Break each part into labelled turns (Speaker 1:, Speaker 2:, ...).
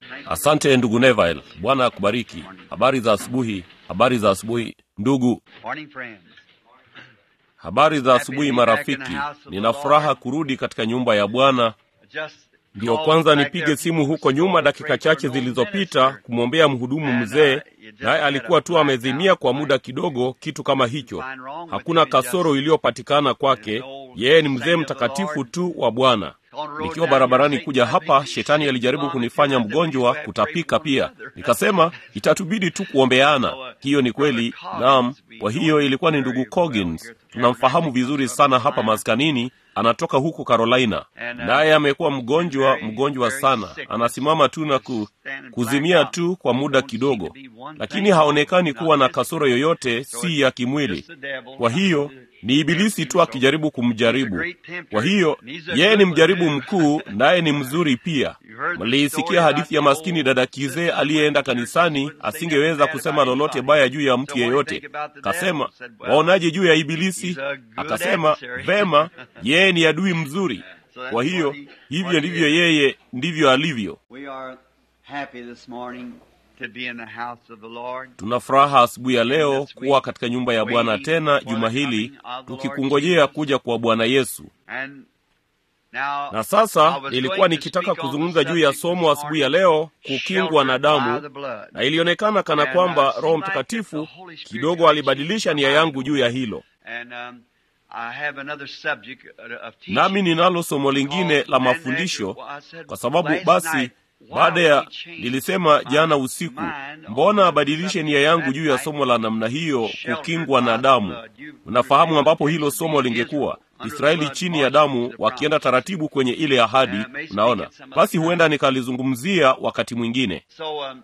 Speaker 1: Asante ndugu Neville, Bwana akubariki. Habari za asubuhi, habari za asubuhi ndugu.
Speaker 2: Morning, friends.
Speaker 1: Habari za asubuhi marafiki. Nina furaha kurudi katika nyumba ya Bwana.
Speaker 2: Just
Speaker 1: Ndiyo
Speaker 2: called
Speaker 1: kwanza
Speaker 2: back
Speaker 1: nipige
Speaker 2: there
Speaker 1: simu huko nyuma dakika chache zilizopita kumwombea mhudumu mzee, naye alikuwa tu amezimia kwa muda kidogo, kitu kama hicho. Hakuna kasoro iliyopatikana kwake. Yeye ni mzee mtakatifu tu wa Bwana. Nikiwa barabarani kuja hapa, shetani alijaribu kunifanya mgonjwa, kutapika pia. Nikasema itatubidi tu kuombeana. Hiyo ni kweli, naam. Kwa hiyo ilikuwa ni ndugu Coggins, tunamfahamu vizuri sana hapa maskanini, anatoka huko Carolina, naye amekuwa mgonjwa, mgonjwa sana. Anasimama tu na ku, kuzimia tu kwa muda kidogo, lakini haonekani kuwa na kasoro yoyote, si ya kimwili. Kwa hiyo ni ibilisi tu akijaribu kumjaribu. Kwa hiyo yeye ni mjaribu mkuu, naye ni mzuri pia. Mliisikia hadithi ya maskini dada kizee aliyeenda kanisani, asingeweza kusema lolote baya juu ya mtu yeyote. Kasema, waonaje juu ya ibilisi? Akasema, vema, yeye ni adui mzuri. Kwa hiyo hivyo ndivyo yeye ndivyo alivyo.
Speaker 2: We are happy this morning to be in the house of the Lord.
Speaker 1: Tuna furaha asubuhi ya leo kuwa katika nyumba ya Bwana tena juma hili, tukikungojea kuja kwa Bwana Yesu.
Speaker 2: And now,
Speaker 1: Na
Speaker 2: I
Speaker 1: sasa
Speaker 2: was
Speaker 1: nilikuwa
Speaker 2: going to
Speaker 1: nikitaka
Speaker 2: speak on
Speaker 1: kuzungumza
Speaker 2: the
Speaker 1: juu ya
Speaker 2: subject
Speaker 1: somo
Speaker 2: this
Speaker 1: asubuhi ya
Speaker 2: morning,
Speaker 1: leo, kukingwa na
Speaker 2: sheltered by
Speaker 1: damu,
Speaker 2: the blood.
Speaker 1: na ilionekana kana
Speaker 2: And, uh,
Speaker 1: kwamba
Speaker 2: seemed
Speaker 1: Roho
Speaker 2: like
Speaker 1: Mtakatifu
Speaker 2: the Holy Spirit
Speaker 1: kidogo
Speaker 2: had
Speaker 1: alibadilisha
Speaker 2: changed
Speaker 1: nia
Speaker 2: my
Speaker 1: yangu
Speaker 2: mind.
Speaker 1: juu ya hilo.
Speaker 2: And um, I have another subject uh, of teaching.
Speaker 1: Nami ninalo somo lingine la
Speaker 2: And
Speaker 1: mafundisho,
Speaker 2: after- I said,
Speaker 1: kwa sababu
Speaker 2: last
Speaker 1: basi
Speaker 2: night, why
Speaker 1: baada
Speaker 2: would
Speaker 1: ya
Speaker 2: he change
Speaker 1: nilisema
Speaker 2: my
Speaker 1: jana usiku,
Speaker 2: mind on
Speaker 1: mbona
Speaker 2: the
Speaker 1: abadilishe
Speaker 2: subject
Speaker 1: nia yangu
Speaker 2: that
Speaker 1: juu ya
Speaker 2: night?
Speaker 1: somo la namna hiyo,
Speaker 2: Sheltered
Speaker 1: kukingwa
Speaker 2: by
Speaker 1: na
Speaker 2: the
Speaker 1: damu.
Speaker 2: blood. You
Speaker 1: Unafahamu ambapo hilo
Speaker 2: remember
Speaker 1: somo lingekuwa Israeli chini ya damu, wakienda taratibu kwenye ile ahadi. Unaona, basi huenda nikalizungumzia wakati mwingine.
Speaker 2: So, um,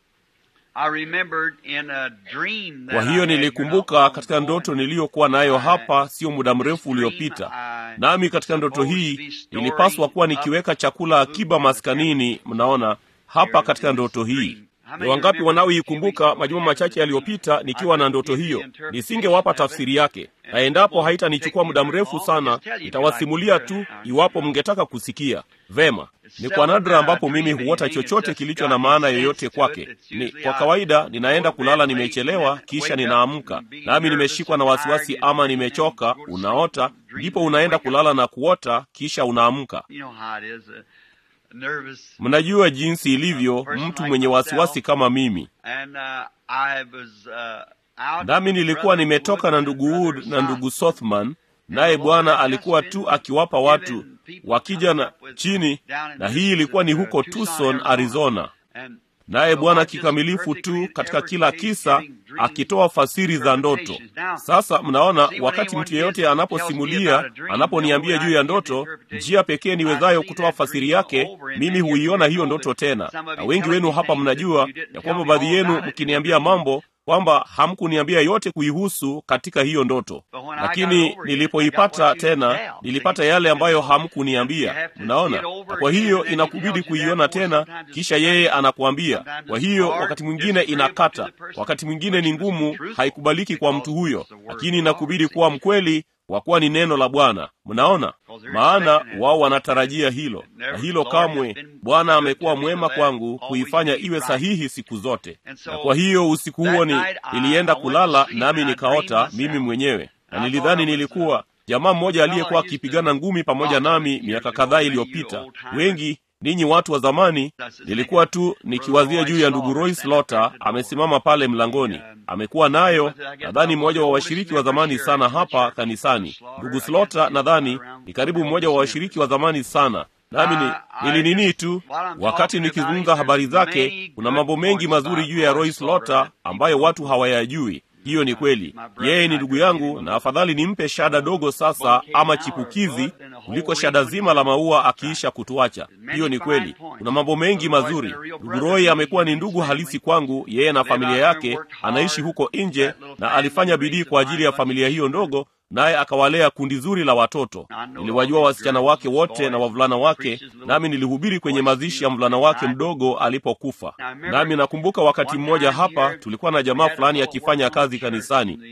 Speaker 2: I remembered in a dream that
Speaker 1: Kwa
Speaker 2: I
Speaker 1: hiyo
Speaker 2: had
Speaker 1: nilikumbuka
Speaker 2: not long
Speaker 1: katika
Speaker 2: ago,
Speaker 1: ndoto niliyokuwa nayo hapa sio muda mrefu uliopita. Nami katika ndoto hii nilipaswa kuwa nikiweka chakula akiba maskanini. Mnaona hapa katika ndoto hii. Ni wangapi wanaoikumbuka majuma machache yaliyopita nikiwa na ndoto hiyo? Nisingewapa tafsiri yake, na endapo haitanichukua muda mrefu sana, nitawasimulia tu iwapo mngetaka kusikia. Vema, ni kwa nadra ambapo mimi huota chochote kilicho na maana yoyote kwake. Ni kwa kawaida ninaenda kulala nimechelewa, kisha ninaamka nami nimeshikwa na wasiwasi ama nimechoka. Unaota, ndipo unaenda kulala na kuota, kisha unaamka.
Speaker 2: You know how it is, a nervous.
Speaker 1: Mnajua jinsi ilivyo mtu mwenye wasiwasi kama mimi.
Speaker 2: And uh, I was uh, out.
Speaker 1: Nami nilikuwa nimetoka na ndugu Wood na ndugu Sothman, naye Bwana alikuwa tu akiwapa watu wakija na chini, na hii ilikuwa ni huko Tucson, Arizona.
Speaker 2: And
Speaker 1: Naye Bwana kikamilifu tu katika kila kisa akitoa fasiri za ndoto. Sasa mnaona, wakati mtu yeyote anaposimulia, anaponiambia juu ya ndoto, njia pekee niwezayo kutoa fasiri yake, mimi huiona hiyo ndoto tena. Na wengi wenu hapa mnajua ya kwamba baadhi yenu mkiniambia mambo kwamba hamkuniambia yote kuihusu katika hiyo ndoto, lakini nilipoipata tena nilipata yale ambayo hamkuniambia. Mnaona, na kwa hiyo inakubidi kuiona tena, kisha yeye anakuambia. Kwa hiyo wakati mwingine inakata, wakati mwingine ni ngumu, haikubaliki kwa mtu huyo, lakini inakubidi kuwa mkweli kwa kuwa ni neno la Bwana. Mnaona, maana wao wanatarajia hilo, na hilo kamwe. Bwana amekuwa mwema kwangu kuifanya iwe sahihi siku zote. Na kwa hiyo usiku huo ni nilienda kulala, nami nikaota mimi mwenyewe, na nilidhani nilikuwa jamaa mmoja aliyekuwa akipigana ngumi pamoja nami miaka kadhaa iliyopita. Wengi ninyi watu wa zamani, nilikuwa tu nikiwazia juu ya ndugu Roy Slaughter, amesimama pale mlangoni. Amekuwa nayo, nadhani mmoja wa washiriki wa zamani sana hapa kanisani. Ndugu Slaughter nadhani ni karibu mmoja wa washiriki wa zamani sana nami ni, nilinini tu wakati nikizungumza habari zake. Kuna mambo mengi mazuri juu ya Roy Slaughter ambayo watu hawayajui. Hiyo ni kweli, yeye ni ndugu yangu, na afadhali nimpe shada dogo sasa ama chipukizi kuliko shada zima la maua akiisha kutuacha. Hiyo ni kweli, kuna mambo mengi mazuri. Ndugu Roy amekuwa ni ndugu halisi kwangu, yeye na familia yake, anaishi huko nje na alifanya bidii kwa ajili ya familia hiyo ndogo naye akawalea kundi zuri la watoto. Niliwajua wasichana wake wote na wavulana wake, nami nilihubiri kwenye mazishi ya mvulana wake mdogo alipokufa. Nami nakumbuka wakati mmoja hapa tulikuwa na jamaa fulani akifanya kazi kanisani na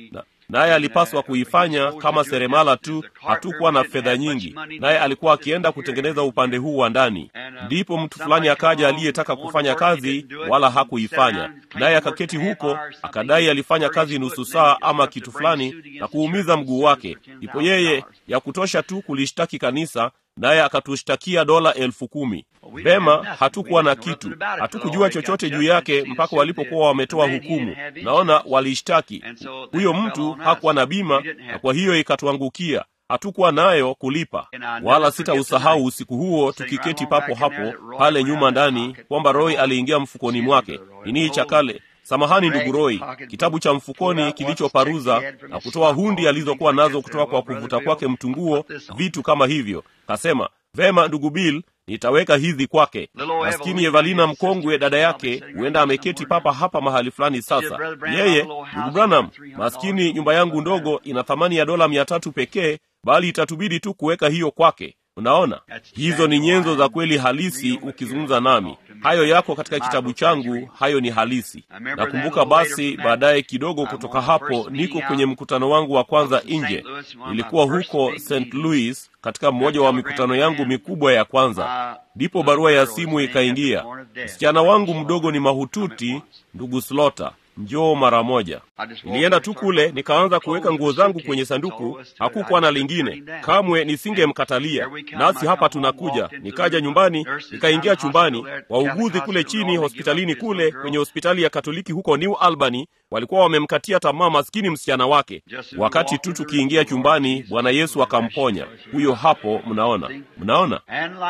Speaker 1: naye alipaswa kuifanya kama seremala tu. Hatukuwa na fedha nyingi, naye alikuwa akienda kutengeneza upande huu wa ndani. Ndipo mtu fulani akaja aliyetaka kufanya kazi, wala hakuifanya, naye akaketi huko, akadai alifanya kazi nusu saa ama kitu fulani na kuumiza mguu wake. Ndipo yeye ya kutosha tu kulishtaki kanisa naye akatushtakia dola elfu kumi. Vema, hatukuwa na kitu, hatukujua chochote juu yake mpaka walipokuwa wametoa hukumu. Naona walishtaki huyo mtu, hakuwa na bima, na kwa hiyo ikatuangukia. Hatukuwa nayo kulipa, wala sitausahau usiku huo tukiketi papo hapo pale nyuma ndani, kwamba Roy aliingia mfukoni mwake nini cha kale Samahani ndugu Roy, kitabu cha mfukoni kilichoparuza na kutoa hundi alizokuwa nazo kutoka kwa kuvuta kwake mtunguo, vitu kama hivyo. Kasema, vema ndugu Bill, nitaweka hizi kwake. Maskini Evalina mkongwe, dada yake, huenda ameketi papa hapa mahali fulani sasa. Yeye ndugu Branham, maskini, nyumba yangu ndogo ina thamani ya dola mia tatu pekee, bali itatubidi tu kuweka hiyo kwake. Unaona, hizo ni nyenzo za kweli halisi. Ukizungumza nami, hayo yako katika kitabu changu, hayo ni halisi. Nakumbuka basi, baadaye kidogo kutoka hapo, niko kwenye mkutano wangu wa kwanza nje. Nilikuwa huko St. Louis katika mmoja wa mikutano yangu mikubwa ya kwanza, ndipo barua ya simu ikaingia. Msichana wangu mdogo ni mahututi, ndugu Slota, njoo mara moja. Nilienda tu kule nikaanza kuweka nguo zangu kwenye sanduku. Hakukuwa na lingine, kamwe nisingemkatalia. Nasi hapa tunakuja. Nikaja nyumbani, nikaingia chumbani. Wauguzi kule chini hospitalini kule kwenye hospitali ya Katoliki huko New Albany walikuwa wamemkatia tamaa maskini msichana wake. Wakati tu tukiingia chumbani, Bwana Yesu akamponya huyo. Hapo mnaona, mnaona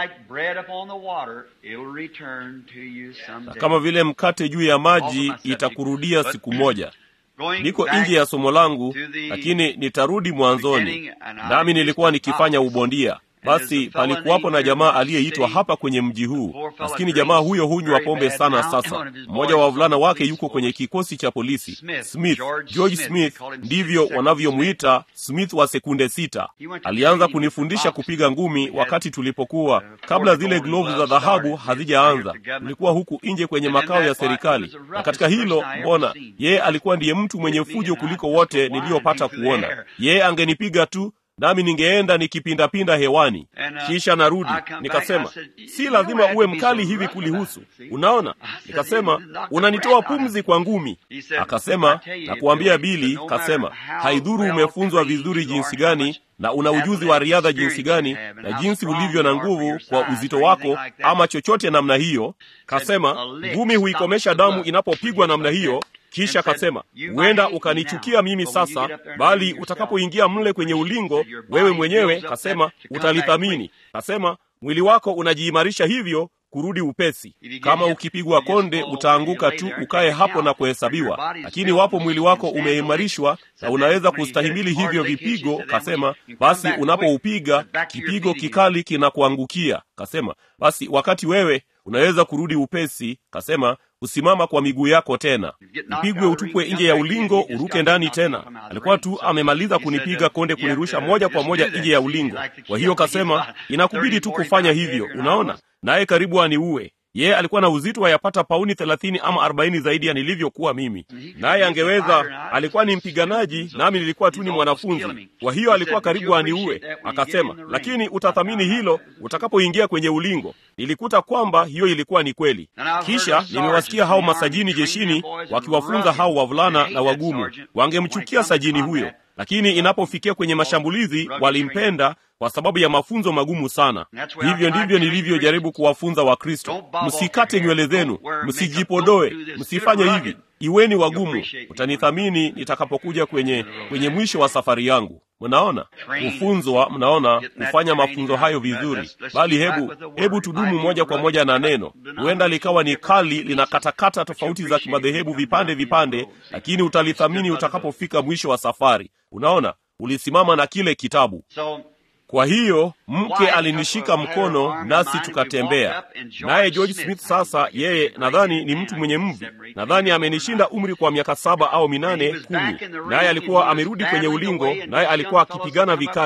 Speaker 1: na kama vile mkate juu ya maji itakurudia siku moja. Niko nje ya somo langu, lakini nitarudi mwanzoni. Nami nilikuwa nikifanya ubondia. Basi palikuwapo na jamaa aliyeitwa hapa kwenye mji huu. Maskini jamaa huyo hunywa pombe sana. Sasa mmoja wa wavulana wake yuko kwenye kikosi cha polisi, Smith, George Smith ndivyo wanavyomwita, Smith wa sekunde sita. Alianza kunifundisha kupiga ngumi wakati tulipokuwa kabla zile glovu za dhahabu hazijaanza. Tulikuwa huku nje kwenye makao ya serikali, na katika hilo, mbona yeye alikuwa ndiye mtu mwenye fujo kuliko wote niliyopata kuona. Yeye angenipiga tu nami ningeenda nikipindapinda hewani, kisha narudi. Nikasema si lazima uwe mkali hivi kulihusu, unaona. Nikasema unanitoa pumzi kwa ngumi. Akasema nakuambia Bili, kasema haidhuru umefunzwa vizuri jinsi gani na una ujuzi wa riadha jinsi gani na jinsi ulivyo na nguvu kwa uzito wako ama chochote namna hiyo. Kasema ngumi huikomesha damu inapopigwa namna hiyo. Kisha kasema huenda ukanichukia mimi sasa, bali utakapoingia mle kwenye ulingo, wewe mwenyewe kasema utalithamini. Kasema mwili wako unajiimarisha hivyo kurudi upesi. Kama ukipigwa konde utaanguka tu, ukae hapo na kuhesabiwa, lakini wapo mwili wako umeimarishwa na unaweza kustahimili hivyo vipigo. Kasema basi unapoupiga kipigo kikali kinakuangukia, kasema basi wakati wewe unaweza kurudi upesi. Kasema kusimama kwa miguu yako tena, ipigwe utupwe nje ya ulingo, uruke ndani tena. Alikuwa tu amemaliza kunipiga konde, kunirusha moja kwa moja nje ya ulingo. Kwa hiyo kasema inakubidi tu kufanya hivyo, unaona. Naye karibu aniue. Yeye alikuwa na uzito wa yapata pauni thelathini ama arobaini zaidi ya nilivyokuwa mimi, naye angeweza. Alikuwa ni mpiganaji, nami nilikuwa tu ni mwanafunzi. Kwa hiyo alikuwa karibu aniue. Akasema, lakini utathamini hilo utakapoingia kwenye ulingo. Nilikuta kwamba hiyo ilikuwa ni kweli. Kisha nimewasikia hao masajini jeshini wakiwafunza hao wavulana na wagumu, wangemchukia sajini huyo, lakini inapofikia kwenye mashambulizi walimpenda kwa sababu ya mafunzo magumu sana. Hivyo ndivyo nilivyojaribu kuwafunza Wakristo: msikate nywele zenu, msijipodoe, msifanye hivi, iweni wagumu. Utanithamini nitakapokuja kwenye kwenye mwisho wa safari yangu. Mnaona kufunzwa, mnaona kufanya mafunzo hayo vizuri. Bali hebu hebu tudumu moja kwa moja na neno. Huenda likawa ni kali, linakatakata tofauti za kimadhehebu vipande vipande, lakini utalithamini utakapofika mwisho wa safari. Unaona, ulisimama na kile kitabu. Kwa hiyo mke alinishika mkono nasi tukatembea naye. George Smith sasa, yeye nadhani ni mtu mwenye mvi, nadhani amenishinda umri kwa miaka saba au minane kumi, naye alikuwa amerudi kwenye ulingo, naye alikuwa akipigana vikali.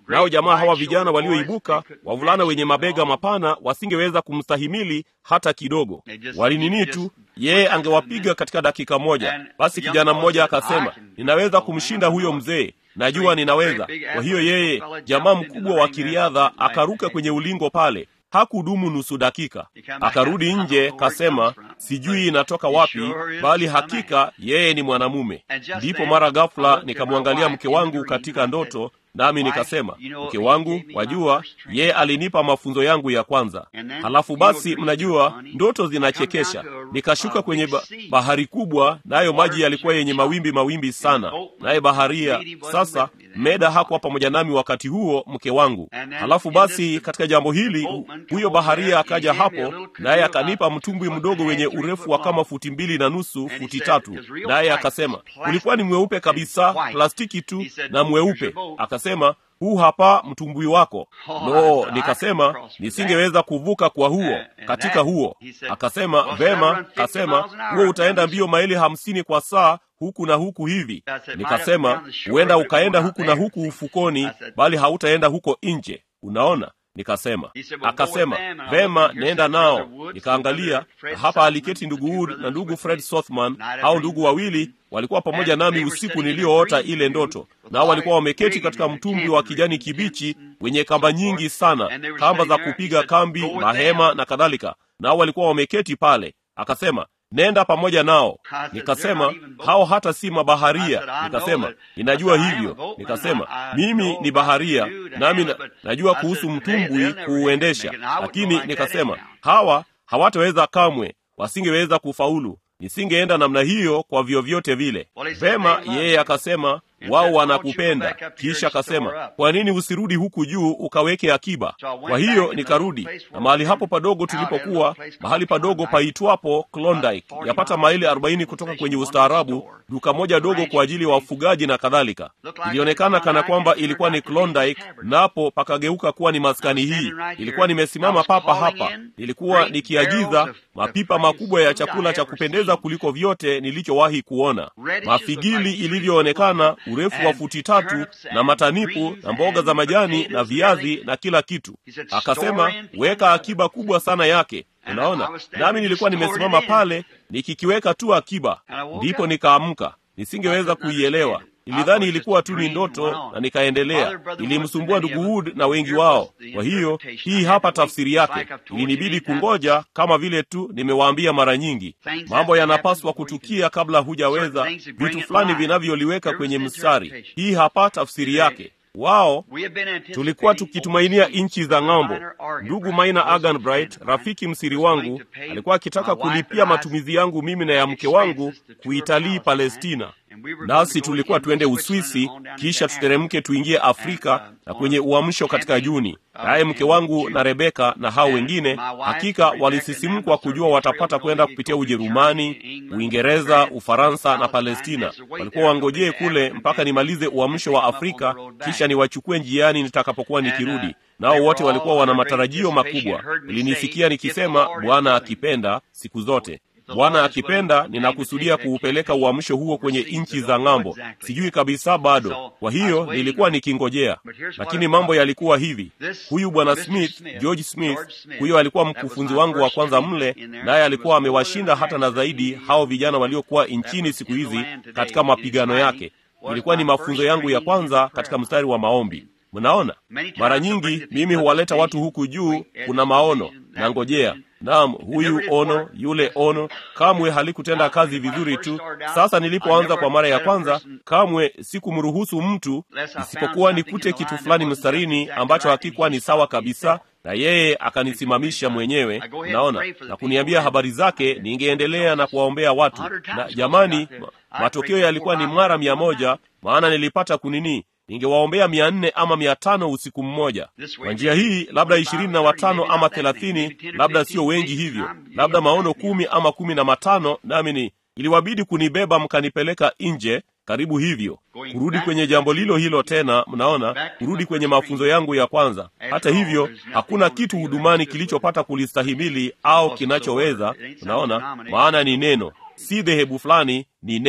Speaker 1: nao jamaa hawa vijana walioibuka, wavulana wenye mabega mapana, wasingeweza kumstahimili hata kidogo. Walinini tu, yeye angewapiga katika dakika moja. Basi kijana mmoja akasema, ninaweza kumshinda huyo mzee najua ninaweza. Kwa hiyo yeye, jamaa mkubwa wa kiriadha, akaruka kwenye ulingo pale. Hakudumu nusu dakika, akarudi nje, kasema sijui inatoka wapi, bali hakika yeye ni mwanamume. Ndipo mara ghafula nikamwangalia mke wangu katika ndoto, nami nikasema, mke wangu, wajua, yeye alinipa mafunzo yangu ya kwanza. Halafu basi, mnajua ndoto zinachekesha. Nikashuka kwenye ba bahari kubwa, nayo maji yalikuwa yenye mawimbi mawimbi sana, naye baharia sasa Meda hakuwa pamoja nami wakati huo, mke wangu. Halafu basi, katika jambo hili, huyo baharia akaja hapo, naye akanipa mtumbwi mdogo wenye urefu wa kama futi mbili na nusu, futi tatu, naye akasema ulikuwa ni mweupe kabisa, plastiki tu na mweupe. Akasema huu hapa mtumbwi wako. No, nikasema nisingeweza kuvuka kwa huo katika huo. Akasema vema, akasema huo utaenda mbio maili hamsini kwa saa huku na huku hivi. Nikasema huenda ukaenda huku na huku ufukoni, bali hautaenda huko nje. Unaona? Nikasema. Akasema vema, nenda nao. Nikaangalia, na hapa aliketi ndugu Wood na ndugu Fred Sothman. Hao ndugu wawili walikuwa pamoja nami usiku niliyoota ile ndoto, nao walikuwa wameketi katika mtumbwi wa kijani kibichi wenye kamba nyingi sana, kamba za kupiga kambi, mahema na kadhalika, nao walikuwa wameketi pale. Akasema nenda pamoja nao. Nikasema hao hata si mabaharia. Nikasema ninajua hivyo. Nikasema mimi ni baharia, nami na, najua kuhusu mtumbwi kuuendesha, lakini nikasema hawa hawataweza kamwe, wasingeweza kufaulu. Nisingeenda namna hiyo kwa vyovyote vile. Vema, yeye akasema wao wanakupenda. Kisha akasema kwa nini usirudi huku juu ukaweke akiba? Kwa hiyo nikarudi, na mahali hapo padogo tulipokuwa, mahali padogo paitwapo Klondike, yapata maili arobaini kutoka kwenye ustaarabu, duka moja dogo kwa ajili ya wa wafugaji na kadhalika. Ilionekana kana kwamba ilikuwa ni Klondike, napo pakageuka kuwa ni maskani hii. Ilikuwa nimesimama papa hapa, nilikuwa nikiagiza mapipa makubwa ya chakula cha kupendeza kuliko vyote nilichowahi kuona, mafigili ilivyoonekana urefu wa futi tatu na matanipu na mboga za majani na viazi na kila kitu. Akasema weka akiba kubwa sana yake. Unaona, nami nilikuwa nimesimama pale nikikiweka tu akiba. Ndipo nikaamka, nisingeweza kuielewa. Nilidhani ilikuwa tu ni ndoto na nikaendelea. Ilimsumbua ndugu Wood na wengi wao. Kwa hiyo hii hapa tafsiri yake. Ilinibidi kungoja, kama vile tu nimewaambia mara nyingi, mambo yanapaswa kutukia kabla hujaweza, vitu fulani vinavyoliweka kwenye mstari. Hii hapa tafsiri yake. Wao tulikuwa tukitumainia nchi za ng'ambo. Ndugu Maina Agan Bright, rafiki msiri wangu, alikuwa akitaka kulipia matumizi yangu mimi na ya mke wangu kuitalii Palestina, nasi tulikuwa tuende Uswisi, kisha tuteremke tuingie Afrika na kwenye uamsho katika Juni. Naye mke wangu na Rebeka na hao wengine hakika walisisimkwa kujua watapata kwenda kupitia Ujerumani, Uingereza, Ufaransa na Palestina. Walikuwa wangojee kule mpaka nimalize uamsho wa Afrika, kisha niwachukue njiani nitakapokuwa nikirudi. Nao wote walikuwa wana matarajio makubwa. Ilinisikia nikisema, Bwana akipenda, siku zote Bwana akipenda, ninakusudia kuupeleka uamsho huo kwenye nchi za ng'ambo. Sijui kabisa bado, kwa hiyo nilikuwa nikingojea, lakini mambo yalikuwa hivi. Huyu bwana Smith, George Smith, huyo alikuwa mkufunzi wangu wa kwanza mle, naye alikuwa amewashinda hata na zaidi hao vijana waliokuwa nchini siku hizi katika mapigano yake. Ilikuwa ni mafunzo yangu ya kwanza katika mstari wa maombi. Mnaona, mara nyingi mimi huwaleta watu huku juu, kuna maono na ngojea Naam, huyu ono, yule ono, kamwe halikutenda kazi vizuri tu. Sasa nilipoanza kwa mara ya kwanza, kamwe sikumruhusu mtu, isipokuwa nikute kitu fulani mstarini ambacho hakikuwa ni sawa kabisa, na yeye akanisimamisha mwenyewe, naona, na kuniambia habari zake. Ningeendelea na kuwaombea watu, na jamani, matokeo yalikuwa ni mara mia moja, maana nilipata kunini ningewaombea mia nne ama mia tano usiku mmoja. Kwa njia hii, labda ishirini na watano ama thelathini, labda sio wengi hivyo, labda maono kumi ama kumi na matano, nami ni iliwabidi kunibeba mkanipeleka nje karibu hivyo, kurudi kwenye jambo lilo hilo tena. Mnaona, kurudi kwenye mafunzo yangu ya kwanza. Hata hivyo, hakuna kitu hudumani kilichopata kulistahimili au kinachoweza. Mnaona, maana ni neno, si dhehebu fulani, ni neno.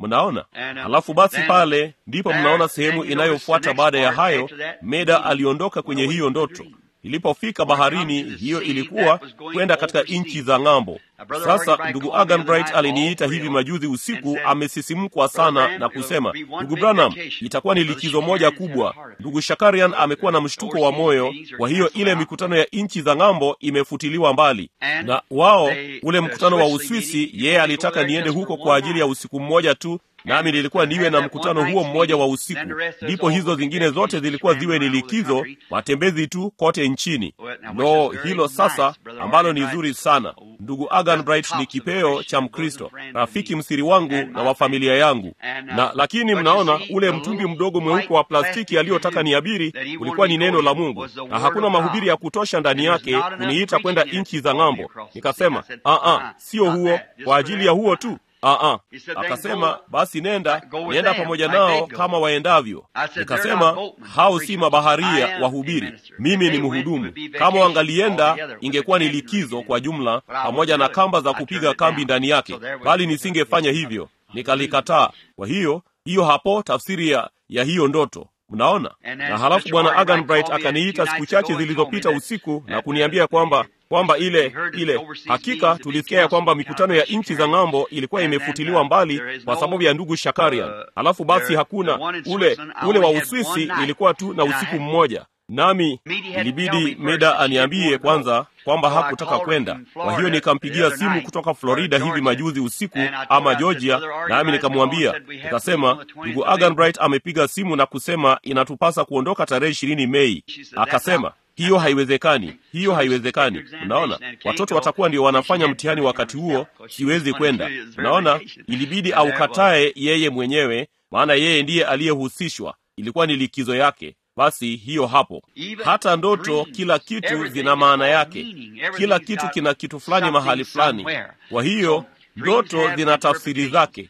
Speaker 1: mnaona halafu basi pale ndipo mnaona sehemu inayofuata baada ya hayo meda aliondoka kwenye hiyo ndoto ilipofika baharini hiyo ilikuwa kwenda katika nchi za ng'ambo sasa ndugu agan bright aliniita hivi majuzi usiku amesisimkwa sana na kusema ndugu branham itakuwa ni likizo moja kubwa ndugu shakarian amekuwa na mshtuko wa moyo kwa hiyo ile mikutano ya nchi za ng'ambo imefutiliwa mbali na wao ule mkutano wa uswisi yeye alitaka niende huko kwa ajili ya usiku mmoja tu nami nilikuwa niwe na mkutano huo mmoja wa usiku ndipo hizo zingine zote zilikuwa ziwe ni likizo matembezi tu kote nchini no hilo sasa ambalo ni zuri sana ndugu agan bright ni kipeo cha mkristo rafiki msiri wangu na wa familia yangu na lakini mnaona ule mtungi mdogo mweupe wa plastiki aliyotaka niabiri ulikuwa ni neno la mungu na hakuna mahubiri ya kutosha ndani yake kuniita kwenda nchi za ng'ambo nikasema aa sio huo kwa ajili ya huo tu Aa, akasema basi nenda nenda pamoja nao kama waendavyo nikasema hao si mabaharia wahubiri mimi ni mhudumu kama wangalienda ingekuwa ni likizo kwa jumla pamoja na kamba za kupiga kambi ndani yake bali nisingefanya hivyo nikalikataa kwa hiyo hiyo hapo tafsiri ya, ya hiyo ndoto mnaona na halafu bwana agan bright akaniita siku chache zilizopita usiku na kuniambia kwamba kwamba ile ile hakika tulisikia ya kwamba mikutano ya nchi za ng'ambo ilikuwa imefutiliwa mbali kwa sababu ya ndugu shakarian halafu basi hakuna ule ule wa uswisi ilikuwa tu na usiku mmoja nami ilibidi meda aniambie kwanza kwamba hakutaka kwenda kwa hiyo nikampigia simu kutoka florida hivi majuzi usiku ama georgia nami nikamwambia nikasema ndugu agan bright amepiga simu na kusema inatupasa kuondoka tarehe ishirini mei akasema hiyo haiwezekani hiyo haiwezekani unaona watoto watakuwa ndio wanafanya mtihani wakati huo siwezi kwenda unaona ilibidi aukatae yeye mwenyewe maana yeye ndiye aliyehusishwa ilikuwa ni likizo yake basi hiyo hapo hata ndoto kila kitu zina maana yake kila kitu kina kitu fulani mahali fulani kwa hiyo ndoto zina tafsiri zake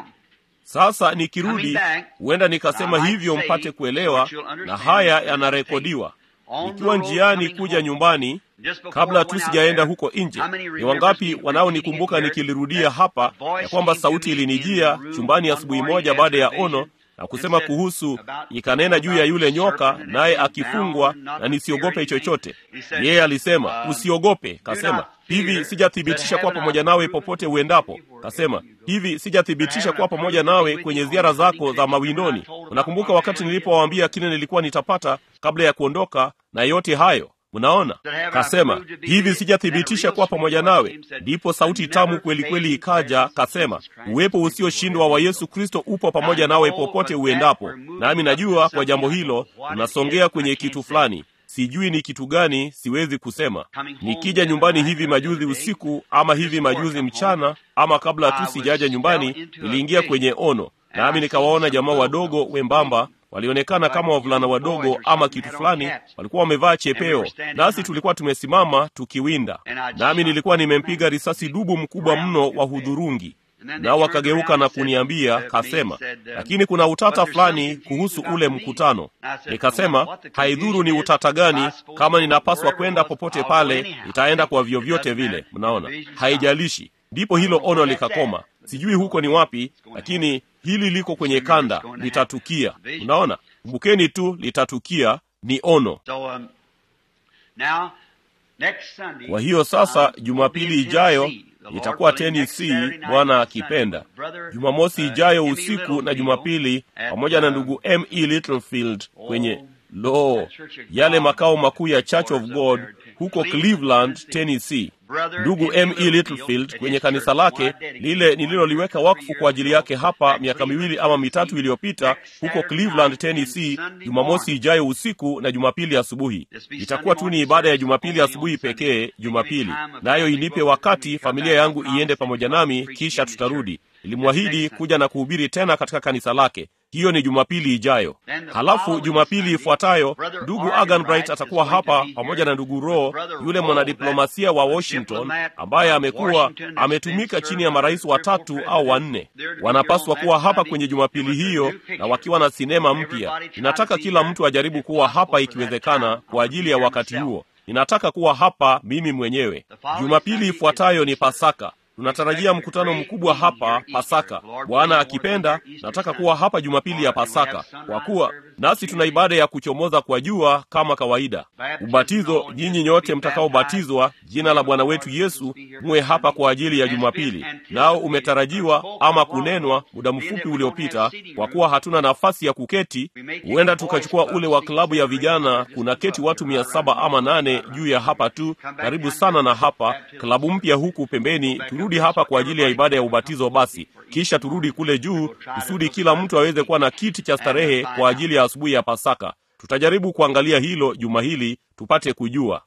Speaker 1: sasa nikirudi huenda nikasema hivyo mpate kuelewa na haya yanarekodiwa nikiwa njiani kuja nyumbani kabla tu sijaenda huko nje ni wangapi wanaonikumbuka nikilirudia hapa ya kwamba sauti ilinijia chumbani asubuhi moja baada ya ono na kusema kuhusu ikanena juu ya yule nyoka naye akifungwa na nisiogope chochote yeye alisema usiogope kasema hivi sijathibitisha kuwa pamoja nawe popote uendapo kasema hivi sijathibitisha kuwa pamoja nawe kwenye ziara zako za mawindoni unakumbuka wakati nilipowaambia kile nilikuwa nitapata kabla ya kuondoka na yote hayo mnaona kasema hivi sijathibitisha kuwa pamoja nawe ndipo sauti tamu kweli kweli ikaja kasema uwepo usioshindwa wa yesu kristo upo pamoja nawe popote uendapo nami najua kwa jambo hilo unasongea kwenye kitu fulani sijui ni kitu gani siwezi kusema nikija nyumbani hivi majuzi usiku ama hivi majuzi mchana ama kabla tu sijaja nyumbani niliingia kwenye ono nami nikawaona jamaa wadogo wembamba walionekana kama wavulana wadogo ama kitu fulani walikuwa wamevaa chepeo nasi tulikuwa tumesimama tukiwinda nami nilikuwa nimempiga risasi dubu mkubwa mno wa hudhurungi nao wakageuka na kuniambia kasema lakini kuna utata fulani kuhusu ule mkutano nikasema haidhuru ni utata gani kama ninapaswa kwenda popote pale nitaenda kwa vyovyote vile mnaona haijalishi ndipo hilo ono likakoma sijui huko ni wapi lakini hili liko kwenye kanda litatukia unaona kumbukeni tu litatukia ni ono kwa hiyo sasa jumapili ijayo itakuwa tennessee bwana akipenda jumamosi ijayo usiku na jumapili pamoja na ndugu m e littlefield kwenye lo yale makao makuu ya church of god huko cleveland tennessee ndugu m e littlefield kwenye kanisa lake lile nililoliweka wakfu kwa ajili yake hapa miaka miwili ama mitatu iliyopita huko cleveland tennessee jumamosi ijayo usiku na jumapili asubuhi itakuwa tu ni ibada ya jumapili asubuhi pekee jumapili nayo inipe wakati familia yangu iende pamoja nami kisha tutarudi ilimwahidi kuja na kuhubiri tena katika kanisa lake hiyo ni jumapili ijayo halafu jumapili ifuatayo ndugu agan bright atakuwa hapa pamoja na ndugu ro yule mwanadiplomasia wa washington ambaye amekuwa ametumika chini ya marais watatu au wanne wanapaswa kuwa hapa kwenye jumapili hiyo na wakiwa na sinema mpya ninataka kila mtu ajaribu kuwa hapa ikiwezekana kwa ajili ya wakati huo ninataka kuwa hapa mimi mwenyewe jumapili ifuatayo ni pasaka tunatarajia mkutano mkubwa hapa Pasaka. Bwana akipenda, nataka kuwa hapa Jumapili ya Pasaka, kwa kuwa nasi tuna ibada ya kuchomoza kwa jua kama kawaida. Ubatizo, nyinyi nyote mtakaobatizwa jina la Bwana wetu Yesu muwe hapa kwa ajili ya Jumapili, nao umetarajiwa ama kunenwa muda mfupi uliopita. Kwa kuwa hatuna nafasi ya kuketi, huenda tukachukua ule wa klabu ya vijana. Kuna keti watu mia saba ama nane juu ya hapa tu, karibu sana na hapa, klabu mpya huku pembeni. Turudi hapa kwa ajili ya ibada ya ubatizo basi, kisha turudi kule juu, kusudi kila mtu aweze kuwa na kiti cha starehe kwa ajili ya asubuhi ya Pasaka. Tutajaribu kuangalia hilo juma hili tupate kujua.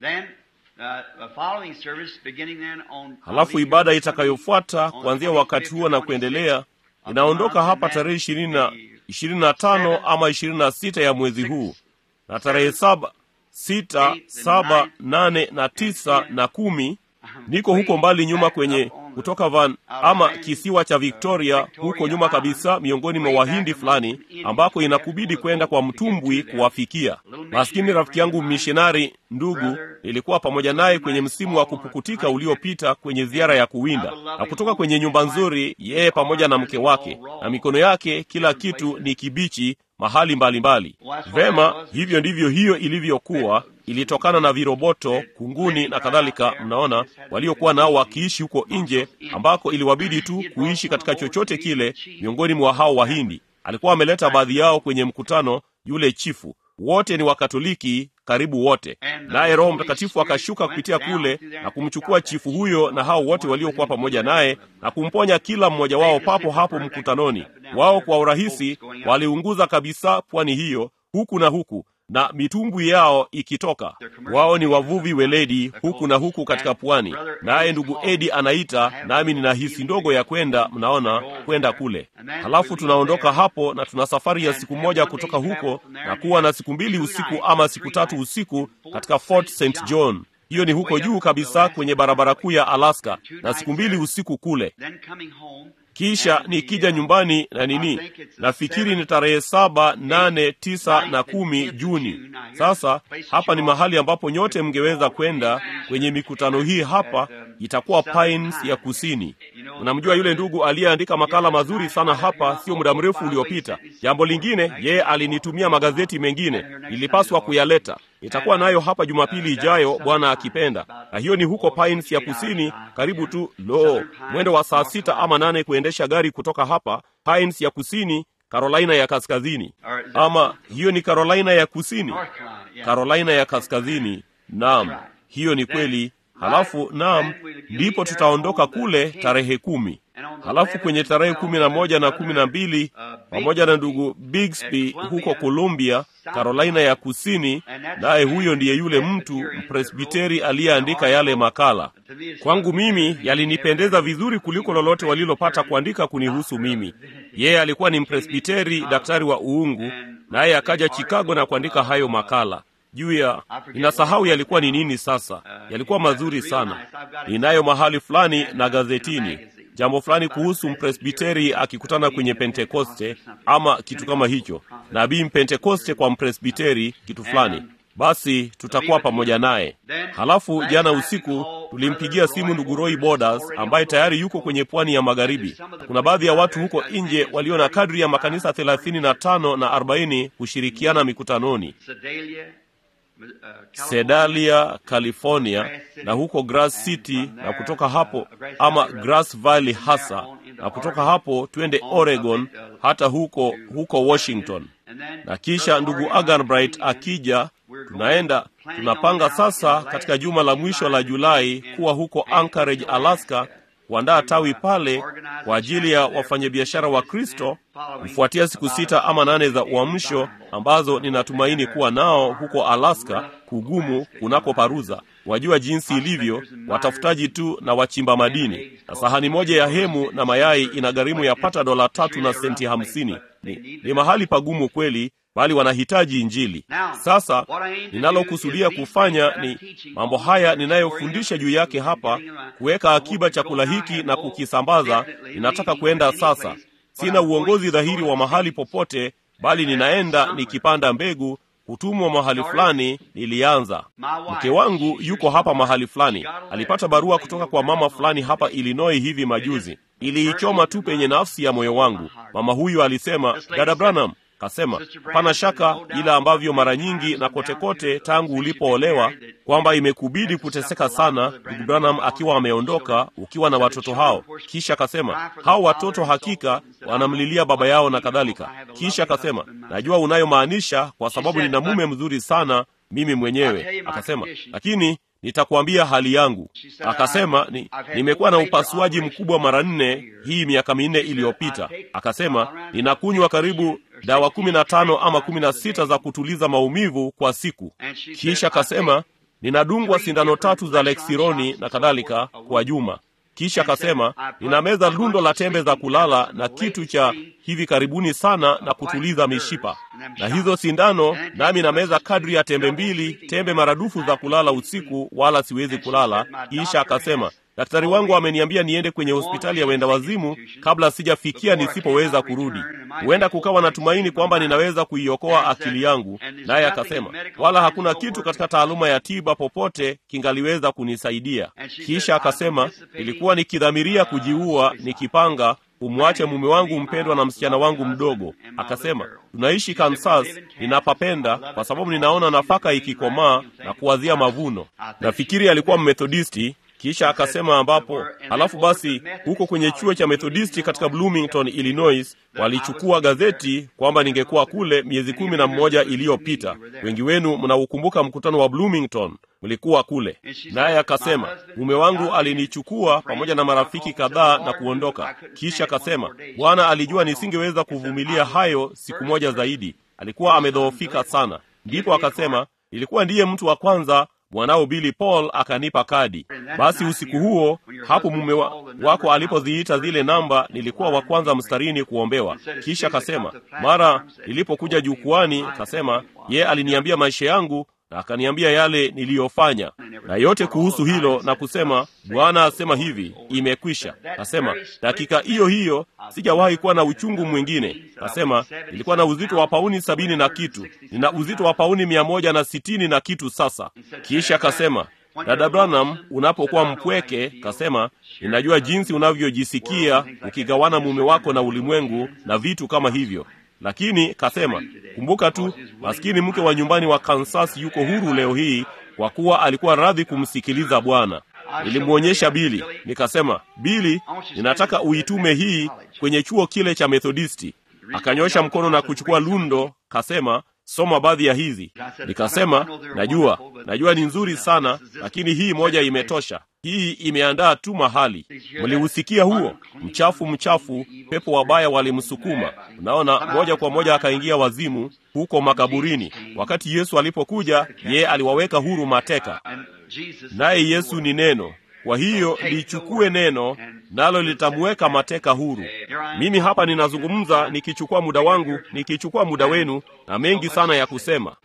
Speaker 1: Halafu ibada itakayofuata kuanzia wakati huo na kuendelea inaondoka hapa tarehe ishirini na ishirini na tano ama ishirini na sita ya mwezi huu na tarehe saba sita saba nane na tisa na kumi niko huko mbali nyuma kwenye kutoka Van ama kisiwa cha Victoria, huko nyuma kabisa, miongoni mwa Wahindi fulani ambako inakubidi kwenda kwa mtumbwi kuwafikia. Maskini rafiki yangu mishonari ndugu, nilikuwa pamoja naye kwenye msimu wa kupukutika uliopita kwenye ziara ya kuwinda, na kutoka kwenye nyumba nzuri, yeye pamoja na mke wake, na mikono yake, kila kitu ni kibichi mahali mbalimbali mbali. Vema, hivyo ndivyo hiyo ilivyokuwa. Ilitokana na viroboto, kunguni na kadhalika, mnaona, waliokuwa nao wakiishi huko nje, ambako iliwabidi tu kuishi katika chochote kile miongoni mwa hao Wahindi. Alikuwa ameleta baadhi yao kwenye mkutano, yule chifu. Wote ni Wakatoliki, karibu wote, naye Roho Mtakatifu akashuka kupitia kule na kumchukua chifu huyo na hao wote waliokuwa pamoja naye na kumponya kila mmoja wao papo hapo mkutanoni. Wao kwa urahisi waliunguza kabisa pwani hiyo huku na huku na mitumbwi yao ikitoka. Wao ni wavuvi weledi huku na huku katika pwani, naye ndugu Edi anaita, nami nina hisi ndogo ya kwenda, mnaona, kwenda kule. Halafu tunaondoka hapo na tuna safari ya siku moja kutoka huko na kuwa na siku mbili usiku ama siku tatu usiku katika Fort St John. Hiyo ni huko juu kabisa kwenye barabara kuu ya Alaska, na siku mbili usiku kule kisha nikija nyumbani na nini, nafikiri ni tarehe saba, nane, tisa na kumi Juni. Sasa hapa ni mahali ambapo nyote mngeweza kwenda kwenye mikutano hii. Hapa itakuwa Pines ya Kusini. Unamjua yule ndugu aliyeandika makala mazuri sana hapa sio muda mrefu uliopita. Jambo lingine, yeye alinitumia magazeti mengine, ilipaswa kuyaleta Nitakuwa nayo hapa Jumapili ijayo, Bwana akipenda. Na hiyo ni huko Pines ya Kusini, karibu tu lo, mwendo wa saa sita ama nane kuendesha gari kutoka hapa Pines ya Kusini, Carolina ya Kaskazini. Ama hiyo ni Carolina ya Kusini, Carolina ya Kaskazini. Naam, hiyo ni kweli. Halafu naam, ndipo tutaondoka kule tarehe kumi. Halafu kwenye tarehe kumi na moja na kumi na mbili pamoja na ndugu Bixby huko Columbia, Carolina ya Kusini, naye huyo ndiye yule mtu mpresbiteri aliyeandika yale makala. Kwangu mimi yalinipendeza vizuri kuliko lolote walilopata kuandika kunihusu mimi. Yeye alikuwa ni mpresbiteri, daktari wa uungu, naye akaja Chicago na kuandika hayo makala juu ya ninasahau yalikuwa ni nini. Sasa yalikuwa mazuri sana. Ninayo mahali fulani na gazetini jambo fulani kuhusu mpresbiteri akikutana kwenye Pentekoste ama kitu kama hicho, nabii mpentekoste kwa mpresbiteri, kitu fulani. Basi tutakuwa pamoja naye. Halafu jana usiku tulimpigia simu ndugu Roy Borders ambaye tayari yuko kwenye pwani ya magharibi. Kuna baadhi ya watu huko nje walio na kadri ya makanisa thelathini na tano na arobaini kushirikiana mikutanoni Sedalia, California na huko Grass City na kutoka hapo ama Grass Valley hasa na kutoka hapo twende Oregon hata huko huko Washington. Na kisha ndugu Aganbright akija, tunaenda tunapanga sasa katika juma la mwisho la Julai kuwa huko Anchorage, Alaska kuandaa tawi pale kwa ajili ya wafanyabiashara wa Kristo kufuatia siku sita ama nane za uamsho ambazo ninatumaini kuwa nao huko Alaska, kugumu kunako paruza. Wajua jinsi ilivyo, watafutaji tu na wachimba madini, na sahani moja ya hemu na mayai ina gharimu ya pata dola tatu na senti hamsini. Ni, ni mahali pagumu kweli, bali wanahitaji Injili. Sasa ninalokusudia kufanya ni mambo haya ninayofundisha juu yake hapa, kuweka akiba chakula hiki na kukisambaza. Ninataka kwenda sasa. Sina uongozi dhahiri wa mahali popote, bali ninaenda nikipanda mbegu kutumwa mahali fulani, nilianza. Mke wangu yuko hapa mahali fulani, alipata barua kutoka kwa mama fulani hapa Illinois hivi majuzi. Iliichoma tu penye nafsi ya moyo wangu. Mama huyu alisema, dada Branham kasema hapana shaka, ila ambavyo mara nyingi na kote kote tangu ulipoolewa kwamba imekubidi kuteseka sana, ndugu Branham akiwa ameondoka, ukiwa na watoto hao. Kisha akasema hao watoto hakika wanamlilia baba yao na kadhalika. Kisha akasema najua unayomaanisha, kwa sababu nina mume mzuri sana mimi mwenyewe. Akasema lakini nitakuambia hali yangu. Akasema ni, nimekuwa na upasuaji mkubwa mara nne hii miaka minne iliyopita. Akasema ninakunywa karibu dawa kumi na tano ama kumi na sita za kutuliza maumivu kwa siku. Kisha akasema ninadungwa sindano tatu za Lexironi na kadhalika kwa juma. Kisha akasema ninameza lundo la tembe za kulala na kitu cha hivi karibuni sana na kutuliza mishipa na hizo sindano, nami nameza kadri ya tembe mbili, tembe maradufu za kulala usiku, wala siwezi kulala. Kisha akasema daktari wangu ameniambia niende kwenye hospitali ya wenda wazimu kabla sijafikia nisipoweza kurudi. Huenda kukawa na tumaini kwamba ninaweza kuiokoa akili yangu. Naye akasema wala hakuna kitu katika taaluma ya tiba popote kingaliweza kunisaidia. Kisha akasema nilikuwa nikidhamiria kujiua, nikipanga umwache mume wangu mpendwa na msichana wangu mdogo. Akasema tunaishi Kansas, ninapapenda kwa sababu ninaona nafaka ikikomaa na kuwazia mavuno. Nafikiri alikuwa Mmethodisti. Kisha akasema ambapo, halafu basi, huko kwenye chuo cha Methodisti katika Bloomington, Illinois, walichukua gazeti kwamba ningekuwa kule miezi kumi na mmoja iliyopita. Wengi wenu mnaukumbuka mkutano wa Bloomington, mlikuwa kule. Naye akasema mume wangu alinichukua pamoja na marafiki kadhaa na kuondoka. Kisha akasema Bwana alijua nisingeweza kuvumilia hayo siku moja zaidi, alikuwa amedhoofika sana. Ndipo akasema ilikuwa ndiye mtu wa kwanza mwanao Billy Paul akanipa kadi. Basi usiku huo hapo mume wa, wako alipoziita zile namba, nilikuwa wa kwanza mstarini kuombewa. Kisha kasema mara nilipokuja jukwani, kasema ye aliniambia maisha yangu na akaniambia yale niliyofanya na yote kuhusu hilo, na kusema Bwana asema hivi, imekwisha. Kasema dakika hiyo hiyo sijawahi kuwa na uchungu mwingine. Kasema nilikuwa na uzito wa pauni sabini na kitu, nina uzito wa pauni mia moja na sitini na kitu sasa. Kisha kasema dada Branham, unapokuwa mpweke, kasema ninajua jinsi unavyojisikia ukigawana mume wako na ulimwengu na vitu kama hivyo lakini kasema kumbuka tu, maskini mke wa nyumbani wa Kansas yuko huru leo hii kwa kuwa alikuwa radhi kumsikiliza Bwana. Nilimwonyesha Bili, nikasema, Bili, ninataka uitume hii kwenye chuo kile cha Methodisti. Akanyosha mkono na kuchukua lundo, kasema soma baadhi ya hizi. Nikasema najua, najua ni nzuri sana, lakini hii moja imetosha. Hii imeandaa tu mahali. Mliusikia huo mchafu, mchafu, pepo wabaya walimsukuma. Unaona, moja kwa moja akaingia wazimu huko makaburini. Wakati Yesu alipokuja, yeye aliwaweka huru mateka, naye Yesu ni neno. Kwa hiyo lichukue neno, nalo litamweka mateka huru. Mimi hapa ninazungumza nikichukua muda wangu, nikichukua muda wenu, na mengi sana ya kusema,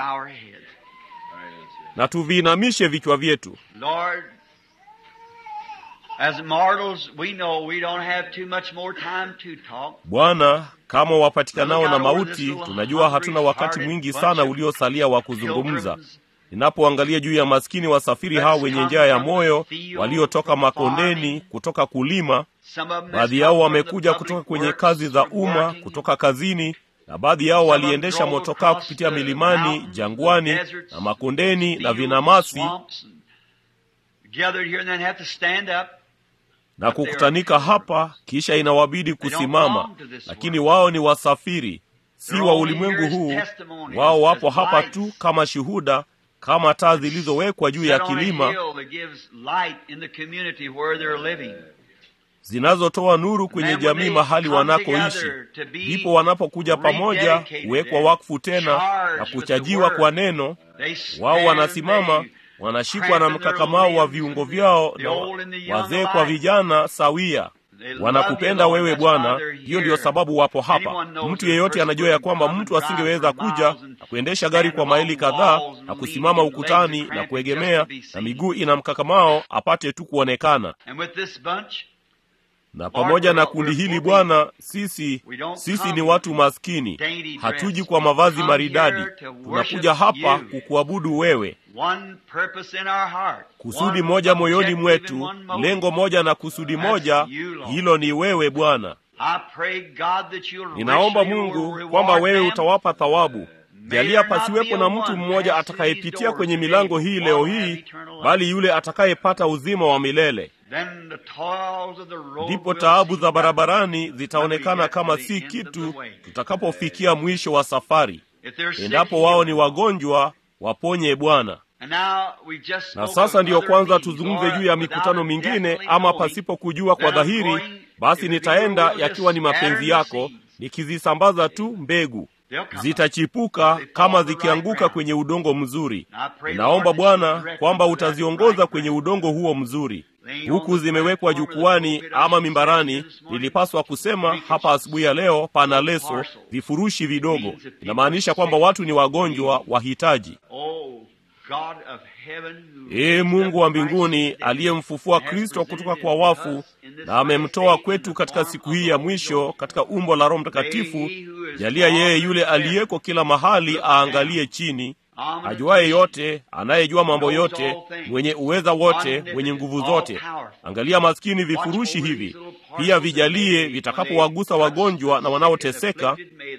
Speaker 1: na tuviinamishe vichwa vyetu. Bwana, kama wapatikanao na mauti, tunajua hatuna wakati mwingi sana uliosalia wa kuzungumza. Ninapoangalia juu ya maskini wasafiri hao wenye njaa ya moyo waliotoka makondeni, kutoka kulima, baadhi yao wamekuja kutoka kwenye kazi za umma, kutoka kazini, na baadhi yao waliendesha motokaa kupitia milimani, jangwani na makondeni na vinamasi na kukutanika hapa, kisha inawabidi kusimama, lakini wao ni wasafiri, si wa ulimwengu huu. Wao wapo hapa tu kama shuhuda, kama taa zilizowekwa juu ya kilima zinazotoa nuru kwenye jamii mahali wanakoishi. Ndipo wanapokuja pamoja kuwekwa wakfu tena na kuchajiwa kwa neno, wao wanasimama wanashikwa na mkakamao wa viungo vyao na wazee kwa vijana sawia. Wanakupenda wewe Bwana, hiyo ndiyo sababu wapo hapa. Mtu yeyote anajua ya kwamba mtu asingeweza kuja na kuendesha gari kwa maili kadhaa na kusimama ukutani na kuegemea na miguu ina mkakamao apate tu kuonekana. na pamoja na kundi hili Bwana, sisi sisi ni watu maskini, hatuji kwa mavazi maridadi. Tunakuja hapa kukuabudu wewe, kusudi moja moyoni mwetu, lengo moja na kusudi moja, hilo ni wewe Bwana. Ninaomba Mungu kwamba wewe utawapa thawabu. Jalia pasiwepo na mtu mmoja atakayepitia kwenye milango hii leo hii, bali yule atakayepata uzima wa milele. Ndipo taabu za barabarani zitaonekana kama si kitu tutakapofikia mwisho wa safari. Endapo wao ni wagonjwa, waponye Bwana. Na sasa ndiyo kwanza tuzungumze juu ya mikutano mingine, ama pasipo kujua kwa dhahiri, basi nitaenda yakiwa ni mapenzi yako, nikizisambaza tu mbegu zitachipuka kama zikianguka kwenye udongo mzuri. Ninaomba Bwana kwamba utaziongoza kwenye udongo huo mzuri. Huku zimewekwa jukwani ama mimbarani, nilipaswa kusema hapa asubuhi ya leo, pana leso, vifurushi vidogo. Inamaanisha kwamba watu ni wagonjwa, wahitaji. Ee Mungu wa mbinguni aliyemfufua Kristo kutoka kwa wafu na amemtoa kwetu katika siku hii ya mwisho katika umbo la Roho Mtakatifu, jalia yeye yule aliyeko kila mahali aangalie chini, ajuaye yote, anayejua mambo yote, mwenye uweza wote, mwenye nguvu zote. Angalia maskini vifurushi hivi, pia vijalie vitakapowagusa wagonjwa na wanaoteseka.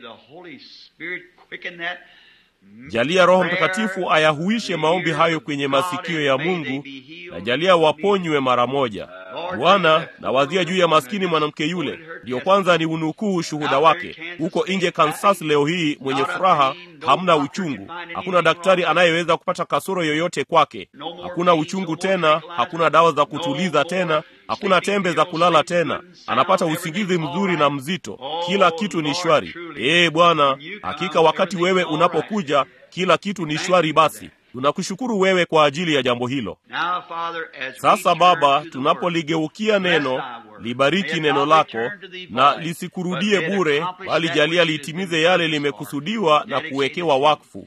Speaker 1: Jalia Roho Mtakatifu ayahuishe maombi hayo kwenye masikio ya Mungu, na jalia waponywe mara moja. Bwana, nawazia juu ya maskini mwanamke yule, ndiyo kwanza ni unukuu ushuhuda wake huko nje Kansas leo hii, mwenye furaha, hamna uchungu, hakuna daktari anayeweza kupata kasoro yoyote kwake, hakuna uchungu tena, hakuna dawa za kutuliza tena, hakuna tembe za kulala tena, anapata usingizi mzuri na mzito, kila kitu ni shwari. Ee Bwana, hakika wakati wewe unapokuja kila kitu ni shwari. Basi tunakushukuru wewe kwa ajili ya jambo hilo. Sasa Baba, tunapoligeukia neno, libariki neno lako na lisikurudie bure, bali jalia litimize yale limekusudiwa na kuwekewa wakfu.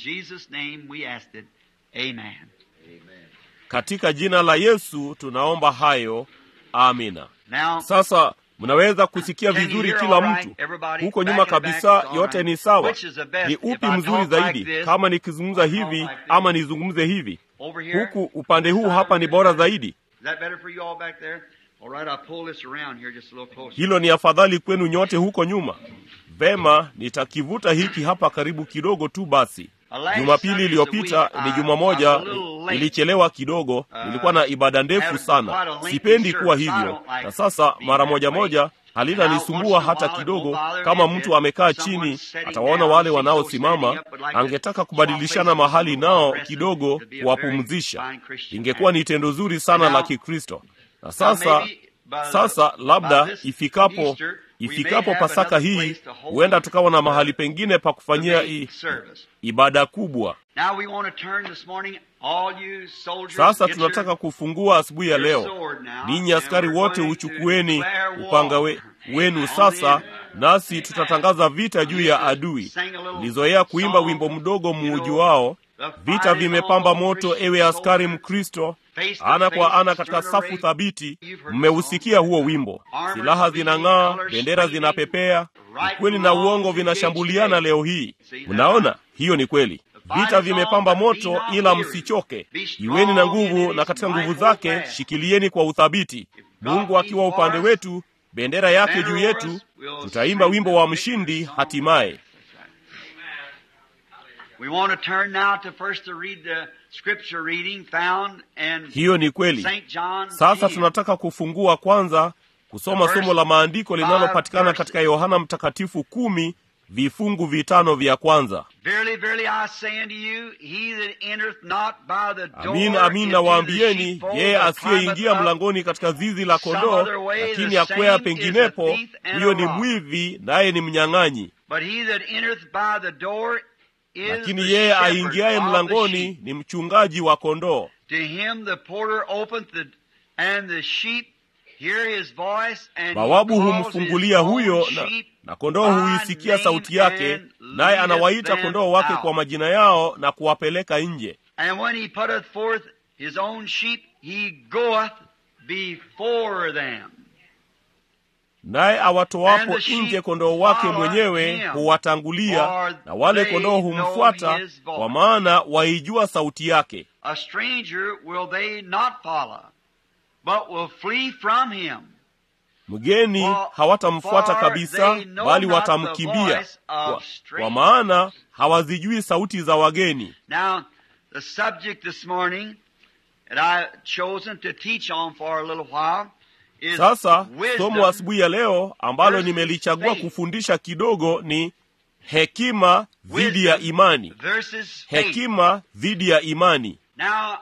Speaker 1: Katika jina la Yesu tunaomba hayo, amina. Sasa mnaweza kusikia vizuri kila mtu huko nyuma kabisa, yote ni sawa. Ni upi mzuri zaidi, kama nikizungumza hivi ama nizungumze hivi? Huku upande huu hapa ni bora zaidi. Hilo ni afadhali kwenu nyote huko nyuma. Vema, nitakivuta hiki hapa karibu kidogo tu. Basi Jumapili iliyopita ni juma moja, nilichelewa kidogo. Nilikuwa na ibada ndefu sana, sipendi kuwa hivyo, na sasa mara moja moja halinanisumbua hata kidogo. Kama mtu amekaa chini, atawaona wale wanaosimama, angetaka kubadilishana mahali nao kidogo, kuwapumzisha. Ingekuwa ni tendo zuri sana la Kikristo. Na sasa sasa, labda ifikapo ifikapo Pasaka hii, huenda tukawa na mahali pengine pa kufanyia i, ibada kubwa. Sasa tunataka kufungua asubuhi ya leo. Ninyi askari wote, uchukueni upanga we, wenu sasa, nasi tutatangaza vita juu ya adui. Nilizoea kuimba wimbo mdogo muujuao, vita vimepamba moto, ewe askari Mkristo, ana kwa ana katika safu thabiti. Mmeusikia huo wimbo. Silaha zinang'aa, bendera zinapepea, ukweli na uongo vinashambuliana leo hii. Mnaona, hiyo ni kweli. Vita vimepamba moto, ila msichoke. Iweni na nguvu, na katika nguvu zake shikilieni kwa uthabiti. Mungu akiwa upande wetu, bendera yake juu yetu, tutaimba wimbo wa mshindi hatimaye. Hiyo ni kweli. Sasa tunataka kufungua kwanza kusoma somo la maandiko linalopatikana katika Yohana Mtakatifu kumi vifungu vitano vya kwanza. Amin, amin nawaambieni, yeye asiyeingia mlangoni katika zizi la kondoo, lakini akwea penginepo, huyo ni mwivi, naye ni mnyang'anyi. Lakini yeye aingiaye mlangoni ni mchungaji wa kondoo. Bawabu humfungulia huyo na, na kondoo huisikia sauti yake, naye anawaita kondoo wake kwa majina yao na kuwapeleka nje. naye awatoapo nje kondoo wake mwenyewe huwatangulia, na wale kondoo humfuata, kwa maana waijua sauti yake.
Speaker 2: A stranger will they not follow, but will flee from him.
Speaker 1: Mgeni hawatamfuata kabisa, bali watamkimbia, kwa, kwa maana hawazijui sauti za wageni.
Speaker 2: Now, the subject this morning that I've chosen to teach on for a little while is
Speaker 1: Sasa
Speaker 2: wisdom
Speaker 1: somo asubuhi ya leo ambalo
Speaker 2: versus
Speaker 1: nimelichagua
Speaker 2: faith.
Speaker 1: kufundisha kidogo ni hekima dhidi ya
Speaker 2: Wisdom
Speaker 1: imani.
Speaker 2: versus faith.
Speaker 1: Hekima dhidi ya imani.
Speaker 2: Now,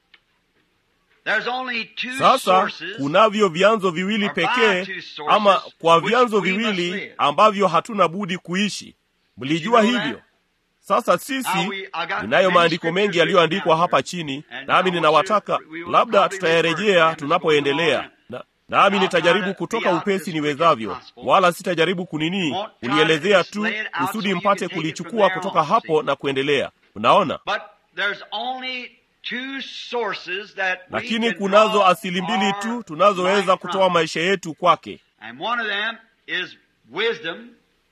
Speaker 2: there's only two
Speaker 1: Sasa
Speaker 2: sources
Speaker 1: kunavyo vyanzo viwili
Speaker 2: or by
Speaker 1: pekee,
Speaker 2: two sources
Speaker 1: ama kwa
Speaker 2: which
Speaker 1: vyanzo
Speaker 2: we must
Speaker 1: viwili
Speaker 2: live.
Speaker 1: ambavyo hatuna budi kuishi. Mlijua
Speaker 2: You know
Speaker 1: hivyo?
Speaker 2: that?
Speaker 1: Sasa
Speaker 2: Now
Speaker 1: sisi
Speaker 2: we- I got
Speaker 1: ninayo
Speaker 2: many
Speaker 1: maandiko
Speaker 2: scriptures
Speaker 1: mengi yaliyoandikwa
Speaker 2: written
Speaker 1: hapa
Speaker 2: down
Speaker 1: chini,
Speaker 2: here. And
Speaker 1: nami
Speaker 2: I
Speaker 1: ninawataka
Speaker 2: want you- we will
Speaker 1: labda
Speaker 2: probably refer to
Speaker 1: tutayarejea
Speaker 2: them as
Speaker 1: tunapoendelea
Speaker 2: we go
Speaker 1: na, nami
Speaker 2: I'll
Speaker 1: nitajaribu
Speaker 2: try to
Speaker 1: kutoka
Speaker 2: be out
Speaker 1: upesi
Speaker 2: as quick
Speaker 1: niwezavyo,
Speaker 2: as possible.
Speaker 1: wala sitajaribu kunini
Speaker 2: Won't try
Speaker 1: kulielezea
Speaker 2: to
Speaker 1: tu
Speaker 2: lay it out
Speaker 1: kusudi
Speaker 2: so you
Speaker 1: mpate
Speaker 2: can take it
Speaker 1: kulichukua
Speaker 2: from there
Speaker 1: kutoka
Speaker 2: on,
Speaker 1: hapo
Speaker 2: see.
Speaker 1: na kuendelea. Unaona?
Speaker 2: But there's only two sources that we
Speaker 1: Lakini
Speaker 2: can
Speaker 1: kunazo
Speaker 2: draw
Speaker 1: asili mbili
Speaker 2: our
Speaker 1: tu tunazoweza
Speaker 2: life
Speaker 1: kutoa
Speaker 2: from.
Speaker 1: maisha yetu kwake.
Speaker 2: And one of them is wisdom,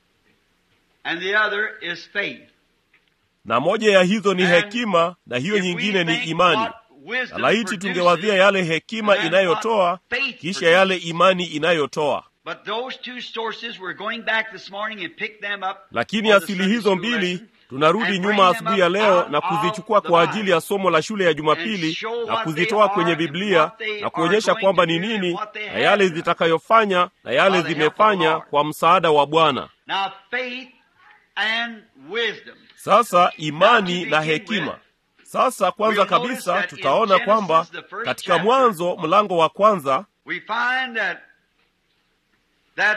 Speaker 2: and the other is faith.
Speaker 1: na moja ya hizo ni
Speaker 2: And
Speaker 1: hekima na hiyo
Speaker 2: if we
Speaker 1: nyingine ni
Speaker 2: think
Speaker 1: imani.
Speaker 2: what wisdom
Speaker 1: Na laiti
Speaker 2: produces,
Speaker 1: tungewazia yale hekima
Speaker 2: and then
Speaker 1: inayotoa
Speaker 2: what faith
Speaker 1: kisha
Speaker 2: produces.
Speaker 1: yale imani inayotoa.
Speaker 2: But those two sources, we're going back this morning and pick them up
Speaker 1: Lakini
Speaker 2: for the
Speaker 1: asili
Speaker 2: Sunday
Speaker 1: hizo
Speaker 2: school
Speaker 1: mbili
Speaker 2: lesson
Speaker 1: tunarudi
Speaker 2: and
Speaker 1: nyuma
Speaker 2: bring them
Speaker 1: asubuhi ya
Speaker 2: up
Speaker 1: leo
Speaker 2: out
Speaker 1: na
Speaker 2: of
Speaker 1: kuzichukua
Speaker 2: the
Speaker 1: kwa
Speaker 2: Bible
Speaker 1: ajili ya somo la shule ya
Speaker 2: and
Speaker 1: Jumapili
Speaker 2: show
Speaker 1: na
Speaker 2: what
Speaker 1: kuzitoa
Speaker 2: they
Speaker 1: kwenye
Speaker 2: are and
Speaker 1: Biblia
Speaker 2: what they
Speaker 1: na
Speaker 2: are
Speaker 1: kuonyesha
Speaker 2: going
Speaker 1: kwamba
Speaker 2: to
Speaker 1: ni
Speaker 2: do and
Speaker 1: nini
Speaker 2: what they
Speaker 1: na
Speaker 2: have
Speaker 1: yale
Speaker 2: done.
Speaker 1: zitakayofanya na yale
Speaker 2: By the help of the
Speaker 1: zimefanya
Speaker 2: Lord.
Speaker 1: kwa msaada wa Bwana.
Speaker 2: Now, faith and wisdom.
Speaker 1: Sasa imani
Speaker 2: Now, to
Speaker 1: na
Speaker 2: begin
Speaker 1: hekima.
Speaker 2: with,
Speaker 1: Sasa kwanza
Speaker 2: we'll notice
Speaker 1: kabisa
Speaker 2: that in
Speaker 1: tutaona
Speaker 2: Genesis,
Speaker 1: kwamba
Speaker 2: the first
Speaker 1: katika
Speaker 2: chapter,
Speaker 1: Mwanzo mlango wa kwanza
Speaker 2: we find that that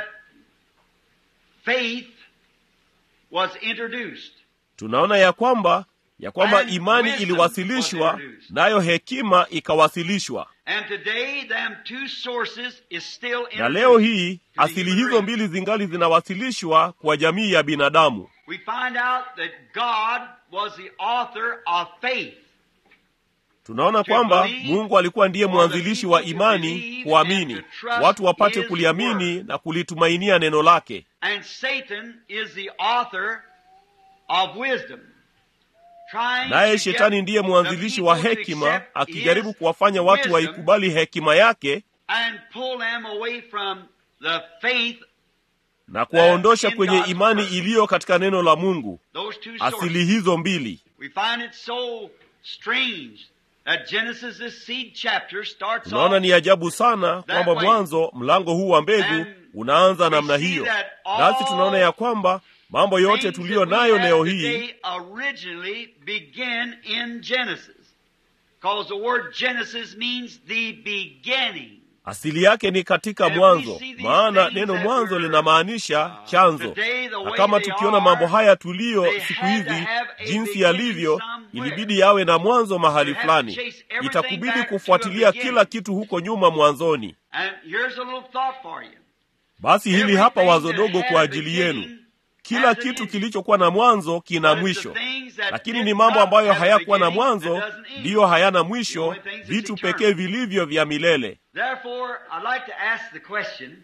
Speaker 2: faith was introduced.
Speaker 1: tunaona ya kwamba ya kwamba
Speaker 2: And
Speaker 1: imani
Speaker 2: wisdom
Speaker 1: iliwasilishwa
Speaker 2: was introduced.
Speaker 1: nayo hekima ikawasilishwa.
Speaker 2: And today, them two sources is still
Speaker 1: Na
Speaker 2: introduced
Speaker 1: leo hii
Speaker 2: to the
Speaker 1: asili
Speaker 2: human
Speaker 1: hizo
Speaker 2: race.
Speaker 1: mbili zingali zinawasilishwa kwa jamii ya binadamu.
Speaker 2: We find out that God was the author of faith.
Speaker 1: Tunaona
Speaker 2: To
Speaker 1: kwamba
Speaker 2: believe,
Speaker 1: Mungu alikuwa ndiye
Speaker 2: for the
Speaker 1: mwanzilishi wa
Speaker 2: people to
Speaker 1: imani,
Speaker 2: believe
Speaker 1: kuamini,
Speaker 2: and to trust
Speaker 1: watu wapate
Speaker 2: His
Speaker 1: kuliamini
Speaker 2: word.
Speaker 1: na kulitumainia neno lake.
Speaker 2: And Satan is the author of wisdom. Trying
Speaker 1: Naye
Speaker 2: to
Speaker 1: shetani
Speaker 2: get
Speaker 1: ndiye
Speaker 2: the
Speaker 1: mwanzilishi wa
Speaker 2: people to
Speaker 1: hekima,
Speaker 2: accept
Speaker 1: akijaribu
Speaker 2: his
Speaker 1: kuwafanya watu
Speaker 2: wisdom
Speaker 1: waikubali hekima yake
Speaker 2: and pull them away from the faith,
Speaker 1: na kuwaondosha
Speaker 2: in
Speaker 1: kwenye
Speaker 2: God's
Speaker 1: imani
Speaker 2: word.
Speaker 1: iliyo katika neno la Mungu.
Speaker 2: those two
Speaker 1: Asili
Speaker 2: sources.
Speaker 1: hizo mbili
Speaker 2: We find it so strange that Genesis, this seed chapter, starts
Speaker 1: tunaona
Speaker 2: off
Speaker 1: ni ajabu sana
Speaker 2: that
Speaker 1: kwamba
Speaker 2: way.
Speaker 1: mwanzo mlango huu wa mbegu
Speaker 2: And
Speaker 1: unaanza
Speaker 2: we
Speaker 1: namna
Speaker 2: see
Speaker 1: hiyo,
Speaker 2: that all
Speaker 1: nasi tunaona ya kwamba mambo yote
Speaker 2: things
Speaker 1: tuliyo
Speaker 2: that we
Speaker 1: nayo
Speaker 2: have
Speaker 1: leo hii
Speaker 2: today originally begin in Genesis. Because the word Genesis means the beginning.
Speaker 1: asili yake ni katika
Speaker 2: And we
Speaker 1: mwanzo,
Speaker 2: see these
Speaker 1: maana
Speaker 2: things
Speaker 1: neno
Speaker 2: that
Speaker 1: mwanzo
Speaker 2: were,
Speaker 1: linamaanisha
Speaker 2: uh,
Speaker 1: chanzo.
Speaker 2: today the
Speaker 1: Na
Speaker 2: way
Speaker 1: kama
Speaker 2: they
Speaker 1: tukiona
Speaker 2: are,
Speaker 1: mambo haya tuliyo
Speaker 2: they
Speaker 1: siku
Speaker 2: had to
Speaker 1: hizi
Speaker 2: have a
Speaker 1: jinsi
Speaker 2: beginning
Speaker 1: yalivyo,
Speaker 2: somewhere.
Speaker 1: ilibidi yawe na mwanzo mahali
Speaker 2: You have to
Speaker 1: fulani.
Speaker 2: chase everything
Speaker 1: Itakubidi
Speaker 2: back to a
Speaker 1: kufuatilia
Speaker 2: beginning.
Speaker 1: kila kitu huko nyuma mwanzoni.
Speaker 2: And here's a little thought for you.
Speaker 1: Basi hili hapa
Speaker 2: Everything
Speaker 1: wazo
Speaker 2: that
Speaker 1: dogo
Speaker 2: had
Speaker 1: kwa
Speaker 2: a
Speaker 1: ajili yenu.
Speaker 2: beginning
Speaker 1: Kila
Speaker 2: has an
Speaker 1: kitu
Speaker 2: end.
Speaker 1: kilichokuwa na mwanzo kina
Speaker 2: But it's
Speaker 1: mwisho,
Speaker 2: the things that
Speaker 1: lakini
Speaker 2: did
Speaker 1: ni mambo
Speaker 2: not
Speaker 1: ambayo
Speaker 2: have a
Speaker 1: hayakuwa na
Speaker 2: beginning that
Speaker 1: mwanzo
Speaker 2: doesn't end.
Speaker 1: ndiyo hayana
Speaker 2: The
Speaker 1: mwisho,
Speaker 2: only things that's
Speaker 1: vitu
Speaker 2: eternal.
Speaker 1: pekee vilivyo vya milele.
Speaker 2: Therefore, I'd like to ask the question,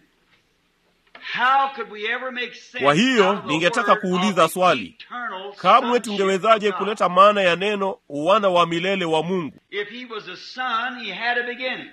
Speaker 2: how could we ever make sense
Speaker 1: Kwa hiyo,
Speaker 2: out of the
Speaker 1: ningetaka
Speaker 2: word
Speaker 1: kuuliza
Speaker 2: of the
Speaker 1: swali.
Speaker 2: eternal
Speaker 1: Kamwe
Speaker 2: sonship
Speaker 1: tungewezaje
Speaker 2: of God?
Speaker 1: kuleta maana ya neno uwana wa milele wa Mungu?
Speaker 2: If he was a son, he had a beginning.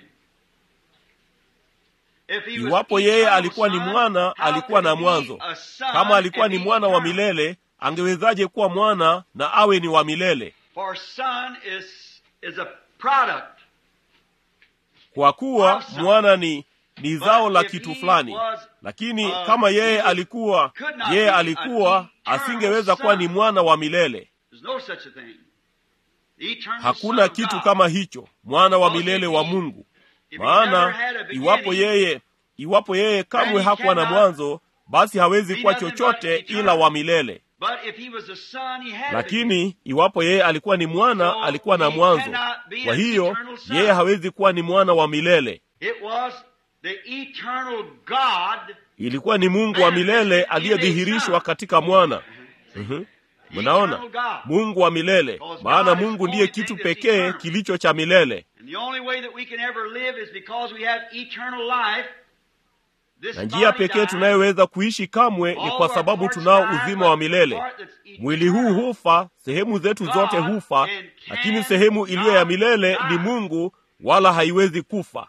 Speaker 2: If he was
Speaker 1: Iwapo yeye
Speaker 2: eternal
Speaker 1: alikuwa ni
Speaker 2: son,
Speaker 1: mwana,
Speaker 2: how
Speaker 1: alikuwa
Speaker 2: could
Speaker 1: na
Speaker 2: he be
Speaker 1: mwanzo.
Speaker 2: a son
Speaker 1: Kama alikuwa
Speaker 2: and
Speaker 1: ni
Speaker 2: be
Speaker 1: mwana wa
Speaker 2: eternal?
Speaker 1: milele, angewezaje kuwa mwana na awe ni wa milele?
Speaker 2: For son is is a product.
Speaker 1: Kwa kuwa
Speaker 2: Of something.
Speaker 1: mwana ni ni zao la
Speaker 2: if
Speaker 1: kitu
Speaker 2: he
Speaker 1: fulani.
Speaker 2: was,
Speaker 1: Lakini
Speaker 2: uh,
Speaker 1: kama
Speaker 2: he
Speaker 1: yeye
Speaker 2: was-
Speaker 1: alikuwa
Speaker 2: could not
Speaker 1: yeye
Speaker 2: be
Speaker 1: alikuwa
Speaker 2: an eternal
Speaker 1: asingeweza kuwa ni
Speaker 2: son.
Speaker 1: mwana wa milele.
Speaker 2: There's no such a thing. The eternal
Speaker 1: Hakuna
Speaker 2: son of
Speaker 1: kitu
Speaker 2: God.
Speaker 1: kama hicho, mwana wa
Speaker 2: Because
Speaker 1: milele
Speaker 2: if
Speaker 1: wa
Speaker 2: he-
Speaker 1: Mungu.
Speaker 2: If he never
Speaker 1: Maana
Speaker 2: had a beginning,
Speaker 1: iwapo yeye iwapo yeye kamwe
Speaker 2: he
Speaker 1: hakuwa na
Speaker 2: cannot
Speaker 1: mwanzo, basi hawezi
Speaker 2: be
Speaker 1: kuwa
Speaker 2: nothing but
Speaker 1: chochote
Speaker 2: eternal.
Speaker 1: ila wa milele.
Speaker 2: But if he was a son, he had a beginning.
Speaker 1: Lakini iwapo yeye alikuwa ni mwana,
Speaker 2: So
Speaker 1: alikuwa na
Speaker 2: he
Speaker 1: mwanzo.
Speaker 2: cannot be
Speaker 1: Kwa
Speaker 2: an
Speaker 1: hiyo
Speaker 2: eternal son.
Speaker 1: yeye hawezi kuwa ni mwana wa milele.
Speaker 2: It was the eternal God.
Speaker 1: Ilikuwa ni Mungu wa milele aliyedhihirishwa katika mwana. Mhm. Mnaona, Mungu wa milele, maana Mungu ndiye kitu pekee kilicho cha milele.
Speaker 2: And the only way that we can ever live is because we have eternal life.
Speaker 1: na njia pekee tunayoweza kuishi kamwe ni kwa sababu tunao uzima wa milele. Mwili huu hufa, sehemu zetu zote hufa, lakini sehemu iliyo ya milele ni Mungu, wala haiwezi kufa.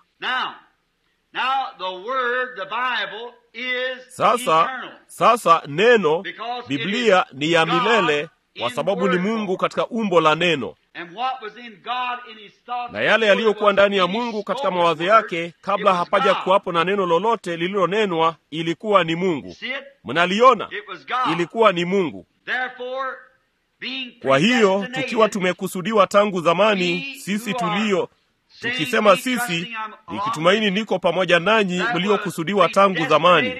Speaker 1: Sasa sasa, neno Biblia ni ya milele kwa sababu ni Mungu katika umbo la neno, na yale yaliyokuwa ndani ya Mungu katika mawazo yake kabla hapaja kuwapo na neno lolote lililonenwa, ilikuwa ni Mungu. Mnaliona, ilikuwa ni Mungu. Kwa hiyo tukiwa tumekusudiwa tangu zamani, sisi tulio tukisema sisi, nikitumaini niko pamoja nanyi mliokusudiwa tangu zamani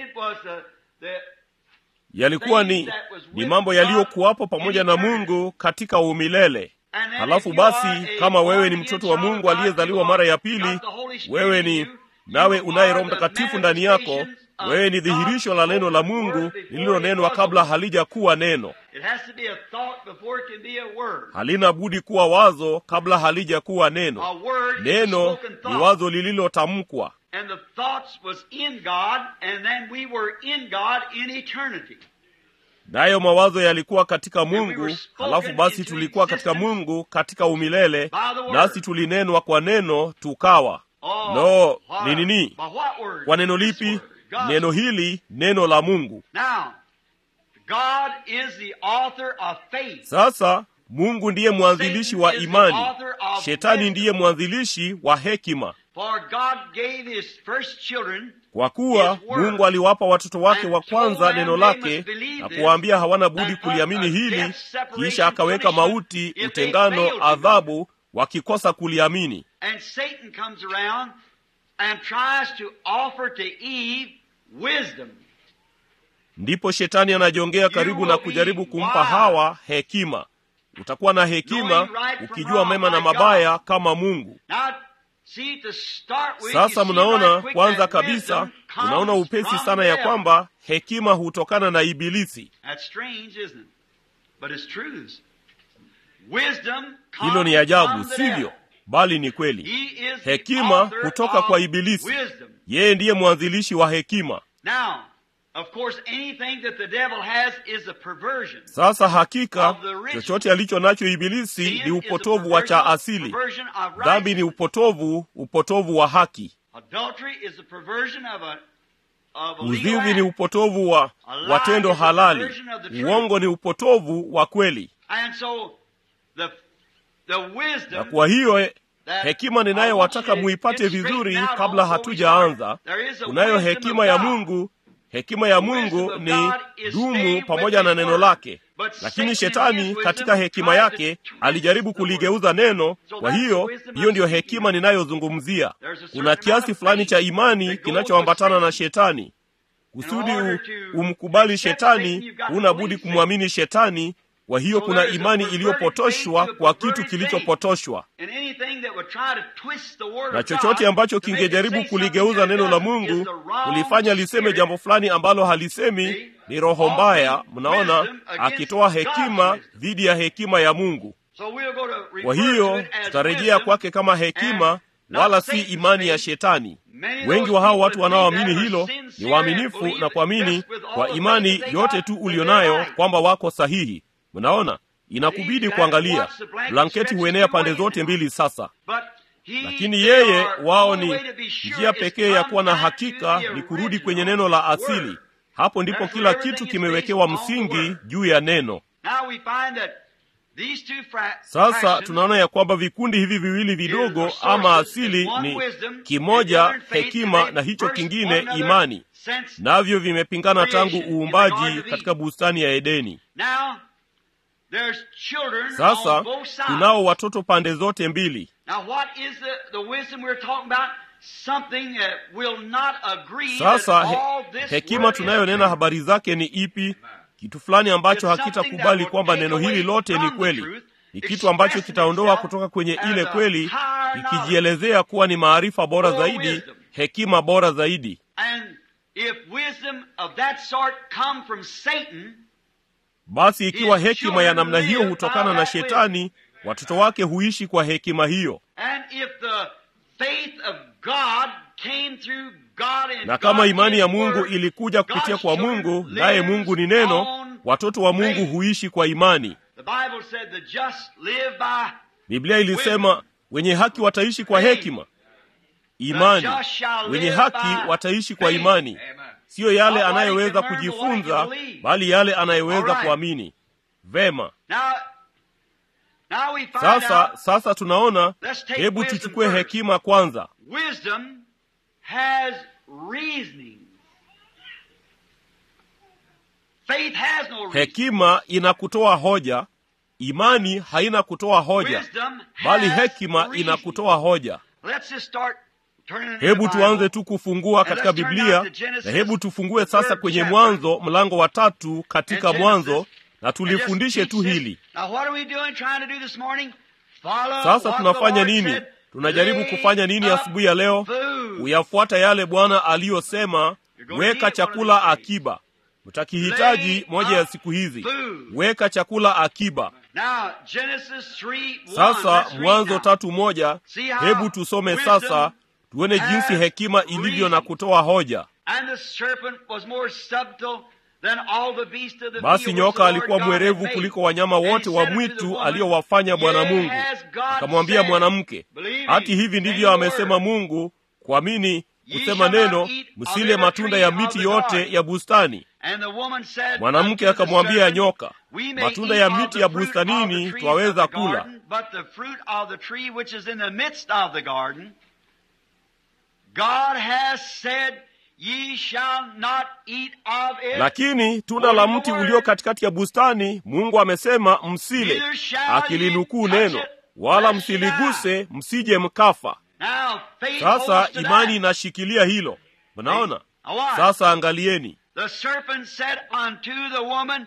Speaker 1: yalikuwa ni, ni mambo yaliyokuwapo pamoja na Mungu katika umilele. Halafu basi, kama wewe ni mtoto wa Mungu aliyezaliwa mara ya pili, wewe ni nawe unaye Roho Mtakatifu ndani yako, wewe ni dhihirisho la neno la Mungu lililonenwa kabla halijakuwa neno. Halina budi kuwa wazo kabla halijakuwa neno. Neno ni wazo lililotamkwa nayo mawazo yalikuwa katika Mungu, halafu basi tulikuwa katika Mungu katika umilele, nasi tulinenwa kwa neno tukawa. No, ni nini? Kwa neno lipi? Neno hili, neno la Mungu. Sasa Mungu ndiye mwanzilishi wa imani, Shetani ndiye mwanzilishi wa hekima. Kwa kuwa Mungu aliwapa watoto wake wa kwanza neno lake na kuwaambia hawana budi kuliamini hili, kisha akaweka mauti, utengano, adhabu wakikosa kuliamini. Ndipo Shetani anajongea karibu na kujaribu kumpa Hawa hekima. Utakuwa na hekima ukijua mema na mabaya kama Mungu. Sasa mnaona, kwanza kabisa, unaona upesi sana ya kwamba hekima hutokana na Ibilisi. Hilo ni ajabu, sivyo? Bali ni kweli. Hekima hutoka kwa Ibilisi. Yeye ndiye mwanzilishi wa hekima. Sasa hakika chochote alicho nacho Ibilisi ni upotovu wa cha asili. Dhambi ni upotovu, upotovu wa haki. Uzinzi ni upotovu wa wa tendo halali. Uongo ni upotovu wa kweli. Na kwa hiyo hekima ninayowataka muipate vizuri kabla hatujaanza, kunayo hekima ya Mungu. Hekima ya Mungu ni dumu pamoja na neno lake, lakini Shetani katika hekima yake alijaribu kuligeuza neno. Kwa hiyo hiyo ndiyo hekima ninayozungumzia. Kuna kiasi fulani cha imani kinachoambatana na Shetani. Kusudi umkubali Shetani, huna budi kumwamini Shetani. Kwa hiyo kuna imani iliyopotoshwa kwa kitu kilichopotoshwa, na chochote ambacho kingejaribu kuligeuza neno la Mungu, kulifanya liseme jambo fulani ambalo halisemi, ni roho mbaya. Mnaona, akitoa hekima dhidi ya hekima ya Mungu. Kwa hiyo tutarejea kwake kama hekima, wala si imani ya Shetani. Wengi wa hao watu wanaoamini hilo ni waaminifu na kuamini kwa imani yote tu ulionayo kwamba wako sahihi. Mnaona, inakubidi kuangalia. Blanketi huenea pande zote mbili. Sasa lakini yeye, wao ni njia pekee ya kuwa na hakika ni kurudi kwenye neno la asili. Hapo ndipo kila kitu kimewekewa msingi juu ya neno. Sasa tunaona ya kwamba vikundi hivi viwili vidogo ama asili ni kimoja hekima na hicho kingine imani, navyo vimepingana tangu uumbaji katika bustani ya Edeni. Sasa tunao watoto pande zote mbili. Sasa he, hekima tunayonena habari zake ni ipi? Kitu fulani ambacho hakitakubali kwamba neno hili lote ni kweli. Ni kitu ambacho kitaondoa kutoka kwenye ile kweli, ikijielezea kuwa ni maarifa bora zaidi, hekima bora zaidi. Basi ikiwa hekima ya namna hiyo hutokana na Shetani, watoto wake huishi kwa hekima hiyo.
Speaker 2: faith of God came through God and
Speaker 1: na kama
Speaker 2: God
Speaker 1: imani
Speaker 2: is
Speaker 1: ya mungu
Speaker 2: Word,
Speaker 1: ilikuja kupitia
Speaker 2: God's
Speaker 1: kwa
Speaker 2: children
Speaker 1: mungu
Speaker 2: lives
Speaker 1: naye mungu ni neno
Speaker 2: on
Speaker 1: watoto wa mungu
Speaker 2: faith.
Speaker 1: huishi kwa imani
Speaker 2: The Bible said the just live by
Speaker 1: biblia ilisema wenye haki wataishi kwa hekima imani
Speaker 2: The just shall
Speaker 1: wenye
Speaker 2: live
Speaker 1: haki
Speaker 2: by
Speaker 1: wataishi kwa
Speaker 2: faith.
Speaker 1: imani siyo yale
Speaker 2: Not what he
Speaker 1: anayeweza
Speaker 2: can learn, but what he
Speaker 1: kujifunza
Speaker 2: can believe.
Speaker 1: bali yale anayeweza
Speaker 2: All right.
Speaker 1: kuamini vema
Speaker 2: Now, now we find
Speaker 1: sasa
Speaker 2: out
Speaker 1: sasa tunaona
Speaker 2: Let's take
Speaker 1: hebu
Speaker 2: wisdom
Speaker 1: tuchukue
Speaker 2: first.
Speaker 1: hekima kwanza
Speaker 2: wisdom has reasoning. Faith has no reason.
Speaker 1: hekima ina kutoa hoja imani haina kutoa hoja
Speaker 2: Wisdom
Speaker 1: bali
Speaker 2: has
Speaker 1: hekima
Speaker 2: reasoning.
Speaker 1: ina kutoa hoja
Speaker 2: Let's just start turning in the
Speaker 1: hebu
Speaker 2: Bible.
Speaker 1: tuanze tu kufungua
Speaker 2: And
Speaker 1: katika
Speaker 2: let's turn
Speaker 1: biblia
Speaker 2: now to Genesis,
Speaker 1: na hebu tufungue
Speaker 2: the
Speaker 1: sasa
Speaker 2: third
Speaker 1: kwenye
Speaker 2: chapter.
Speaker 1: mwanzo mlango wa tatu katika
Speaker 2: And
Speaker 1: mwanzo
Speaker 2: Genesis,
Speaker 1: na
Speaker 2: and just
Speaker 1: tulifundishe
Speaker 2: teach
Speaker 1: tu
Speaker 2: this.
Speaker 1: hili
Speaker 2: Now what are we doing, trying to do this morning? Follow
Speaker 1: sasa
Speaker 2: what
Speaker 1: tunafanya
Speaker 2: the Lord
Speaker 1: nini
Speaker 2: said.
Speaker 1: tunajaribu
Speaker 2: Lay
Speaker 1: kufanya nini
Speaker 2: up
Speaker 1: asubuhi ya leo
Speaker 2: food.
Speaker 1: kuyafuata yale bwana aliyosema
Speaker 2: You're gonna need
Speaker 1: weka
Speaker 2: it one of
Speaker 1: chakula
Speaker 2: these days.
Speaker 1: akiba mtakihitaji
Speaker 2: Lay
Speaker 1: moja ya
Speaker 2: up
Speaker 1: siku hizi
Speaker 2: food.
Speaker 1: weka chakula akiba
Speaker 2: Now, Genesis 3, 1.
Speaker 1: sasa
Speaker 2: Let's read
Speaker 1: mwanzo
Speaker 2: now.
Speaker 1: tatu moja
Speaker 2: See how
Speaker 1: hebu tusome
Speaker 2: wisdom
Speaker 1: sasa tuone jinsi
Speaker 2: has
Speaker 1: hekima ilivyo na
Speaker 2: reason.
Speaker 1: kutoa hoja
Speaker 2: And the serpent was more subtle than all the beasts of the
Speaker 1: basi
Speaker 2: field
Speaker 1: nyoka
Speaker 2: which the
Speaker 1: alikuwa
Speaker 2: Lord God had
Speaker 1: mwerevu
Speaker 2: made.
Speaker 1: kuliko wanyama
Speaker 2: And he
Speaker 1: wote wa
Speaker 2: said unto the
Speaker 1: mwitu
Speaker 2: woman,
Speaker 1: aliyowafanya bwana
Speaker 2: Yea,
Speaker 1: mungu
Speaker 2: has God
Speaker 1: akamwambia
Speaker 2: said,
Speaker 1: mwanamke
Speaker 2: believing
Speaker 1: hati hivi
Speaker 2: in
Speaker 1: ndivyo
Speaker 2: the
Speaker 1: amesema
Speaker 2: word,
Speaker 1: mungu kuamini
Speaker 2: Ye
Speaker 1: kusema
Speaker 2: shall not
Speaker 1: neno
Speaker 2: eat of
Speaker 1: msile
Speaker 2: every
Speaker 1: matunda
Speaker 2: tree
Speaker 1: ya
Speaker 2: of
Speaker 1: miti
Speaker 2: the
Speaker 1: yote
Speaker 2: garden.
Speaker 1: ya bustani
Speaker 2: And the woman said
Speaker 1: mwanamke
Speaker 2: unto the
Speaker 1: akamwambia
Speaker 2: serpent,
Speaker 1: nyoka
Speaker 2: We may
Speaker 1: matunda
Speaker 2: eat
Speaker 1: ya
Speaker 2: of
Speaker 1: miti
Speaker 2: the
Speaker 1: ya
Speaker 2: fruit of the
Speaker 1: bustanini
Speaker 2: trees
Speaker 1: twaweza
Speaker 2: of the
Speaker 1: kula
Speaker 2: garden, but the fruit of the tree which is in the midst of the garden, God has said, Ye shall not eat of it.
Speaker 1: lakini tunda la mti ulio katikati ya bustani mungu amesema msile
Speaker 2: Neither shall
Speaker 1: akilinukuu
Speaker 2: ye touch
Speaker 1: neno
Speaker 2: it,
Speaker 1: wala
Speaker 2: lest ye
Speaker 1: msiliguse msije mkafa
Speaker 2: Now, faith
Speaker 1: sasa
Speaker 2: holds to
Speaker 1: imani
Speaker 2: that.
Speaker 1: inashikilia hilo mnaona
Speaker 2: Now what?
Speaker 1: sasa angalieni
Speaker 2: The serpent said unto the woman,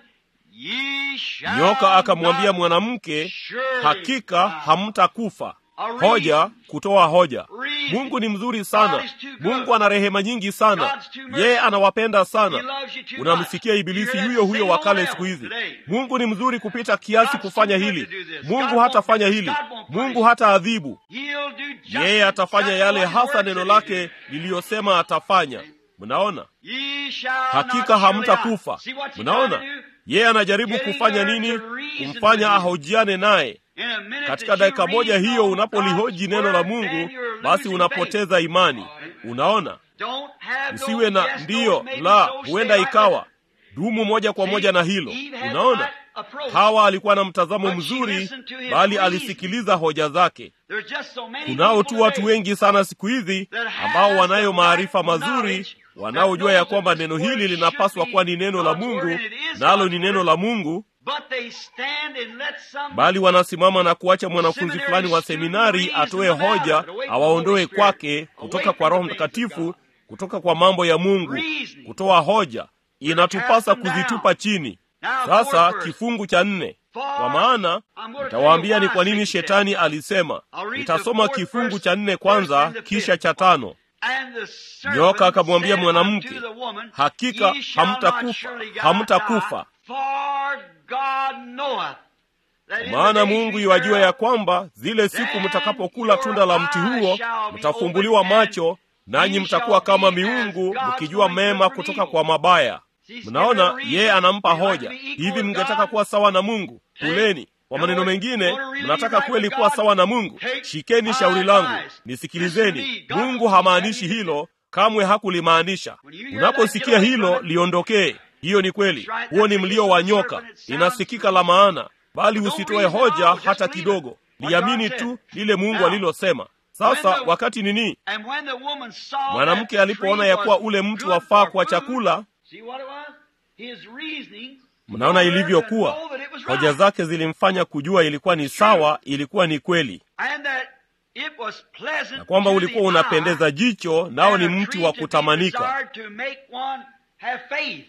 Speaker 2: Ye shall
Speaker 1: nyoka akamwambia
Speaker 2: not
Speaker 1: mwanamke
Speaker 2: surely
Speaker 1: hakika
Speaker 2: die."
Speaker 1: hamtakufa
Speaker 2: A
Speaker 1: hoja
Speaker 2: reason.
Speaker 1: kutoa hoja
Speaker 2: Reason.
Speaker 1: mungu ni mzuri sana
Speaker 2: God is too good.
Speaker 1: mungu ana rehema nyingi sana
Speaker 2: God's too merciful.
Speaker 1: yeye anawapenda
Speaker 2: He
Speaker 1: sana
Speaker 2: loves you too
Speaker 1: unamsikia
Speaker 2: much.
Speaker 1: ibilisi
Speaker 2: You hear
Speaker 1: huyo
Speaker 2: that
Speaker 1: huyo
Speaker 2: same
Speaker 1: wa
Speaker 2: old
Speaker 1: kale
Speaker 2: devil
Speaker 1: siku hizi
Speaker 2: today.
Speaker 1: mungu ni mzuri kupita kiasi
Speaker 2: God's
Speaker 1: kufanya
Speaker 2: too good
Speaker 1: hili
Speaker 2: to do this.
Speaker 1: mungu
Speaker 2: God
Speaker 1: hata
Speaker 2: won't
Speaker 1: fanya
Speaker 2: do-
Speaker 1: hili
Speaker 2: God won't punish
Speaker 1: mungu
Speaker 2: you.
Speaker 1: hata adhibu
Speaker 2: He'll do just
Speaker 1: yeye atafanya
Speaker 2: exactly
Speaker 1: yale
Speaker 2: what his
Speaker 1: hasa
Speaker 2: word
Speaker 1: neno
Speaker 2: said
Speaker 1: lake
Speaker 2: he do.
Speaker 1: liliyosema atafanya mnaona
Speaker 2: Ye shall
Speaker 1: hakika
Speaker 2: not surely
Speaker 1: hamtakufa
Speaker 2: die. See what you
Speaker 1: mnaona
Speaker 2: trying to do?
Speaker 1: yeye anajaribu
Speaker 2: Getting
Speaker 1: kufanya
Speaker 2: her
Speaker 1: nini
Speaker 2: to reason
Speaker 1: kumfanya
Speaker 2: with you.
Speaker 1: ahojiane naye
Speaker 2: In a minute
Speaker 1: katika
Speaker 2: that you
Speaker 1: dakika moja
Speaker 2: read
Speaker 1: hiyo
Speaker 2: on
Speaker 1: unapolihoji
Speaker 2: God's
Speaker 1: neno la
Speaker 2: word,
Speaker 1: mungu
Speaker 2: then you're
Speaker 1: basi
Speaker 2: losing
Speaker 1: unapoteza imani unaona
Speaker 2: Don't have no
Speaker 1: usiwe na
Speaker 2: yes, no,
Speaker 1: ndiyo
Speaker 2: maybe
Speaker 1: la
Speaker 2: so, stay
Speaker 1: huenda
Speaker 2: right
Speaker 1: ikawa
Speaker 2: there.
Speaker 1: dumu moja kwa
Speaker 2: See,
Speaker 1: moja na hilo
Speaker 2: Eve had the
Speaker 1: unaona
Speaker 2: right approach.
Speaker 1: hawa alikuwa na mtazamo
Speaker 2: But she
Speaker 1: mzuri
Speaker 2: listened to his
Speaker 1: bali
Speaker 2: reason.
Speaker 1: alisikiliza hoja zake
Speaker 2: There's just so many
Speaker 1: kunao
Speaker 2: people
Speaker 1: tu watu
Speaker 2: today
Speaker 1: wengi sana siku hizi
Speaker 2: that have
Speaker 1: ambao wanayo
Speaker 2: the
Speaker 1: maarifa
Speaker 2: right
Speaker 1: mazuri
Speaker 2: knowledge
Speaker 1: wanaojua
Speaker 2: that
Speaker 1: ya
Speaker 2: knows
Speaker 1: kwamba
Speaker 2: that this
Speaker 1: neno
Speaker 2: word
Speaker 1: hili
Speaker 2: should
Speaker 1: linapaswa
Speaker 2: be
Speaker 1: kuwa ni neno la
Speaker 2: God's
Speaker 1: mungu
Speaker 2: word and it is
Speaker 1: nalo
Speaker 2: God's
Speaker 1: ni neno
Speaker 2: word.
Speaker 1: la mungu
Speaker 2: But they stand and let some
Speaker 1: bali wanasimama na kuacha mwanafunzi
Speaker 2: Seminary
Speaker 1: fulani wa
Speaker 2: student
Speaker 1: seminari
Speaker 2: reason
Speaker 1: atoe
Speaker 2: them out
Speaker 1: hoja
Speaker 2: of it, away from the
Speaker 1: awaondoe
Speaker 2: Holy Spirit,
Speaker 1: kwake
Speaker 2: away
Speaker 1: kutoka
Speaker 2: from
Speaker 1: kwa roho
Speaker 2: the things of
Speaker 1: mtakatifu
Speaker 2: God.
Speaker 1: kutoka kwa mambo ya mungu
Speaker 2: Reasoning.
Speaker 1: kutoa hoja inatupasa
Speaker 2: them down.
Speaker 1: kuzitupa chini
Speaker 2: Now,
Speaker 1: sasa
Speaker 2: fourth verse.
Speaker 1: kifungu cha nne
Speaker 2: For
Speaker 1: kwa maana
Speaker 2: I'm gonna
Speaker 1: nitawaambia
Speaker 2: tell you
Speaker 1: ni kwa
Speaker 2: why
Speaker 1: nini
Speaker 2: Satan
Speaker 1: shetani
Speaker 2: said.
Speaker 1: alisema
Speaker 2: I'll read the
Speaker 1: nitasoma
Speaker 2: fourth
Speaker 1: kifungu
Speaker 2: verse,
Speaker 1: cha nne
Speaker 2: first
Speaker 1: kwanza
Speaker 2: and the
Speaker 1: kisha
Speaker 2: fifth.
Speaker 1: cha tano
Speaker 2: And the serpent
Speaker 1: nyoka akamwambia
Speaker 2: said
Speaker 1: mwanamke
Speaker 2: unto the woman,
Speaker 1: hakika
Speaker 2: Ye shall not
Speaker 1: hamtakufa
Speaker 2: surely die,
Speaker 1: hamtakufa
Speaker 2: for God knoweth that in the
Speaker 1: maana
Speaker 2: days
Speaker 1: mungu
Speaker 2: ye
Speaker 1: iwajua ya
Speaker 2: thereof,
Speaker 1: kwamba zile siku
Speaker 2: then
Speaker 1: mtakapokula
Speaker 2: your
Speaker 1: tunda la mti
Speaker 2: eyes
Speaker 1: huo
Speaker 2: shall be
Speaker 1: mtafumbuliwa
Speaker 2: opened, and
Speaker 1: macho nanyi
Speaker 2: ye
Speaker 1: mtakuwa
Speaker 2: shall
Speaker 1: kama
Speaker 2: be as
Speaker 1: miungu
Speaker 2: gods,
Speaker 1: mkijua
Speaker 2: knowing good
Speaker 1: mema
Speaker 2: from
Speaker 1: kutoka
Speaker 2: evil.
Speaker 1: kwa mabaya
Speaker 2: See,
Speaker 1: mnaona
Speaker 2: give it a
Speaker 1: yeye
Speaker 2: reason.
Speaker 1: anampa
Speaker 2: You like
Speaker 1: hoja
Speaker 2: to be equal
Speaker 1: hivi
Speaker 2: with
Speaker 1: mngetaka
Speaker 2: God?
Speaker 1: kuwa sawa na mungu
Speaker 2: Take-
Speaker 1: kuleni kwa
Speaker 2: in
Speaker 1: maneno
Speaker 2: other words,
Speaker 1: mengine
Speaker 2: wanna really
Speaker 1: mnataka
Speaker 2: be right
Speaker 1: kweli
Speaker 2: with
Speaker 1: kuwa
Speaker 2: God?
Speaker 1: sawa na mungu
Speaker 2: Take
Speaker 1: shikeni
Speaker 2: my
Speaker 1: shauri langu
Speaker 2: advice. Listen
Speaker 1: nisikilizeni
Speaker 2: to me. God
Speaker 1: mungu
Speaker 2: won't
Speaker 1: hamaanishi
Speaker 2: say that.
Speaker 1: hilo kamwe hakulimaanisha
Speaker 2: When you hear that,
Speaker 1: unaposikia
Speaker 2: get away
Speaker 1: hilo
Speaker 2: from it.
Speaker 1: liondokee hiyo ni kweli
Speaker 2: That's right.
Speaker 1: huo ni
Speaker 2: That's the
Speaker 1: mlio wa
Speaker 2: voice of the
Speaker 1: nyoka
Speaker 2: serpent. It sounds
Speaker 1: inasikika la maana bali
Speaker 2: But don't
Speaker 1: usitoe
Speaker 2: reason
Speaker 1: hoja
Speaker 2: out, just
Speaker 1: hata
Speaker 2: believe it.
Speaker 1: kidogo
Speaker 2: What
Speaker 1: liamini
Speaker 2: God
Speaker 1: tu
Speaker 2: said.
Speaker 1: lile mungu
Speaker 2: Now,
Speaker 1: alilosema sasa
Speaker 2: when the-
Speaker 1: wakati nini
Speaker 2: And when the woman saw that
Speaker 1: mwanamke
Speaker 2: the
Speaker 1: alipoona
Speaker 2: tree
Speaker 1: ya kuwa
Speaker 2: was
Speaker 1: ule mti
Speaker 2: good
Speaker 1: wafaa
Speaker 2: for
Speaker 1: kwa
Speaker 2: food,
Speaker 1: chakula
Speaker 2: see what it was? His reasoning
Speaker 1: mnaona
Speaker 2: told her to
Speaker 1: ilivyokuwa
Speaker 2: know that it was
Speaker 1: hoja
Speaker 2: right.
Speaker 1: zake zilimfanya kujua ilikuwa ni sawa ilikuwa ni kweli
Speaker 2: And that it was pleasant
Speaker 1: na kwamba
Speaker 2: to
Speaker 1: ulikuwa
Speaker 2: the
Speaker 1: unapendeza
Speaker 2: eye,
Speaker 1: jicho nao
Speaker 2: and
Speaker 1: ni
Speaker 2: a
Speaker 1: mti
Speaker 2: tree
Speaker 1: wa
Speaker 2: to be
Speaker 1: kutamanika
Speaker 2: desired to make one have faith,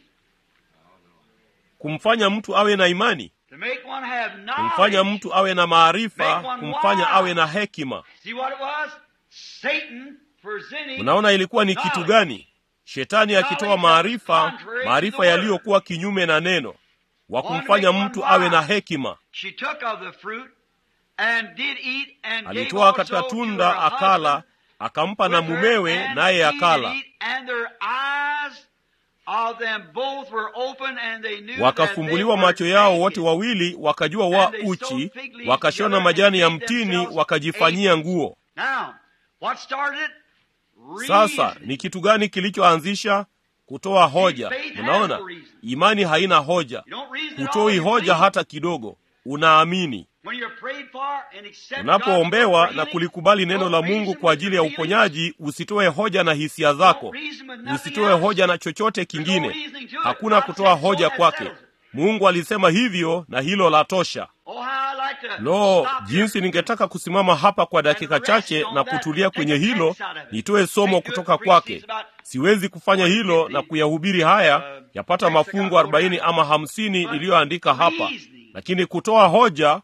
Speaker 1: kumfanya mtu awe na imani
Speaker 2: to make one have
Speaker 1: kumfanya
Speaker 2: knowledge.
Speaker 1: mtu awe na maarifa
Speaker 2: Make one
Speaker 1: kumfanya
Speaker 2: wise.
Speaker 1: awe na hekima
Speaker 2: See what it was? Satan presenting
Speaker 1: mnaona ilikuwa ni kitu
Speaker 2: knowledge.
Speaker 1: gani shetani akitoa maarifa
Speaker 2: contrary to the
Speaker 1: maarifa
Speaker 2: word.
Speaker 1: yaliyokuwa kinyume na neno wa
Speaker 2: Wanted to
Speaker 1: kumfanya
Speaker 2: make one
Speaker 1: mtu awe na
Speaker 2: wise.
Speaker 1: hekima
Speaker 2: She took of the fruit and did eat and gave
Speaker 1: alitoa katika
Speaker 2: also to
Speaker 1: tunda
Speaker 2: her
Speaker 1: akala
Speaker 2: husband
Speaker 1: akampa na mumewe, naye akala. Wakafumbuliwa macho yao wote wawili, wakajua wa uchi, wakashona majani ya mtini, wakajifanyia nguo. Sasa ni kitu gani kilichoanzisha kutoa hoja? Unaona, imani haina hoja, hutoi hoja hata kidogo, unaamini. Unapoombewa na kulikubali neno la Mungu kwa ajili ya uponyaji, usitoe hoja na hisia zako, usitoe hoja na chochote kingine. Hakuna kutoa hoja kwake. Mungu alisema hivyo na hilo la tosha. Lo, jinsi ningetaka kusimama hapa kwa dakika chache na kutulia kwenye hilo, nitoe somo kutoka kwake. Siwezi kufanya hilo na kuyahubiri haya yapata mafungu arobaini ama hamsini niliyoandika hapa, lakini kutoa hoja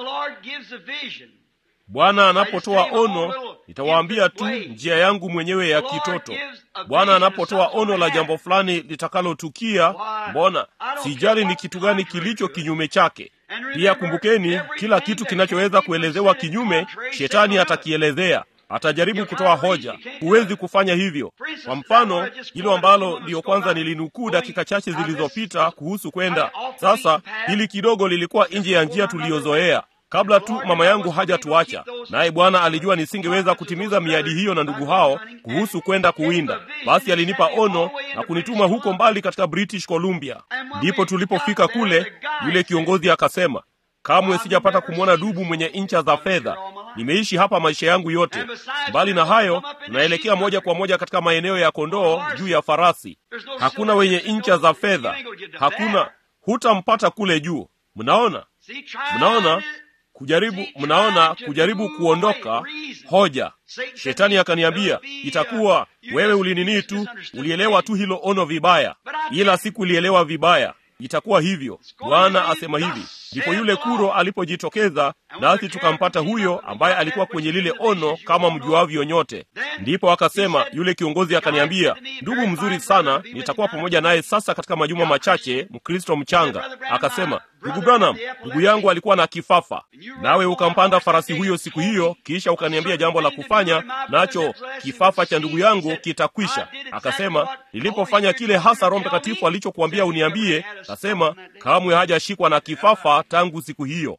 Speaker 1: Bwana anapotoa ono, nitawaambia tu njia yangu mwenyewe ya kitoto. Bwana anapotoa ono la jambo fulani litakalotukia, mbona sijali ni kitu gani kilicho kinyume chake. Pia kumbukeni, kila kitu kinachoweza kuelezewa kinyume, shetani atakielezea atajaribu kutoa hoja. Huwezi kufanya hivyo. Kwa mfano, hilo ambalo ndiyo kwanza nilinukuu dakika chache zilizopita kuhusu kwenda sasa, hili kidogo lilikuwa nje ya njia tuliyozoea kabla tu mama yangu hajatuacha, naye Bwana alijua nisingeweza kutimiza miadi hiyo na ndugu hao kuhusu kwenda kuwinda. Basi alinipa ono na kunituma huko mbali katika British Columbia. Ndipo tulipofika kule, yule kiongozi akasema, kamwe sijapata kumwona dubu mwenye incha za fedha. Nimeishi hapa maisha yangu yote. Mbali na hayo, tunaelekea moja kwa moja katika maeneo ya kondoo juu ya farasi. Hakuna wenye incha za fedha, hakuna, hutampata kule juu. Mnaona, mnaona kujaribu mnaona, kujaribu kuondoka hoja. Shetani akaniambia itakuwa wewe ulininii tu, ulielewa tu hilo ono vibaya, ila sikulielewa vibaya. Itakuwa hivyo, Bwana asema hivi. Ndipo yule kuro alipojitokeza, nasi tukampata huyo ambaye alikuwa kwenye lile ono, kama mjuavyo nyote. Ndipo akasema, yule kiongozi akaniambia, ndugu mzuri sana, nitakuwa pamoja naye sasa katika majuma machache, Mkristo mchanga. Akasema, ndugu Branham, ndugu yangu alikuwa na kifafa, nawe ukampanda farasi huyo siku hiyo, kisha ukaniambia jambo la kufanya, nacho kifafa cha ndugu yangu kitakwisha. Akasema, nilipofanya kile hasa Roho Mtakatifu alichokuambia uniambie, akasema kamwe hajashikwa na kifafa tangu siku hiyo.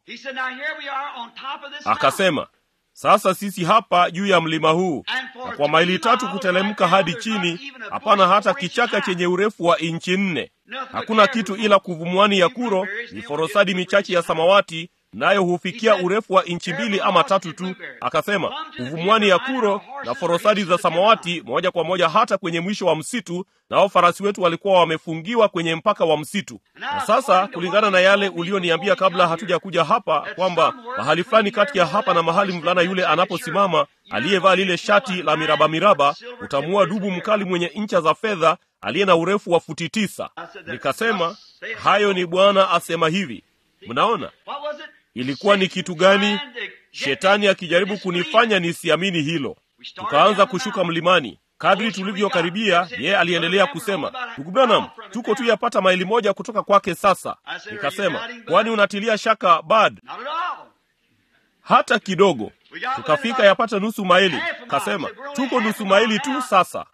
Speaker 1: Akasema, sasa sisi hapa juu ya mlima huu, na kwa maili tatu kutelemka hadi chini, hapana hata kichaka chenye urefu wa inchi nne. Hakuna kitu ila kuvumwani ya kuro, miforosadi michache ya samawati nayo hufikia urefu wa inchi mbili ama tatu tu. Akasema uvumwani ya kuro na forosadi za samawati moja kwa moja hata kwenye mwisho wa msitu, nao farasi wetu walikuwa wamefungiwa kwenye mpaka wa msitu. Na sasa kulingana na yale ulioniambia kabla hatuja kuja hapa, kwamba mahali fulani kati ya hapa na mahali mvulana yule anaposimama aliyevaa lile shati la miraba miraba, utamuua dubu mkali mwenye ncha za fedha aliye na urefu wa futi tisa. Nikasema hayo ni Bwana asema hivi. Mnaona ilikuwa ni kitu gani? Shetani akijaribu kunifanya nisiamini hilo. Tukaanza kushuka mlimani. Kadri tulivyokaribia, yeye aliendelea kusema, ndugu Branham, tuko tu yapata maili moja kutoka kwake sasa. Nikasema, kwani unatilia shaka bad? Hata kidogo. Tukafika yapata nusu maili. Kasema, tuko nusu maili tu sasa.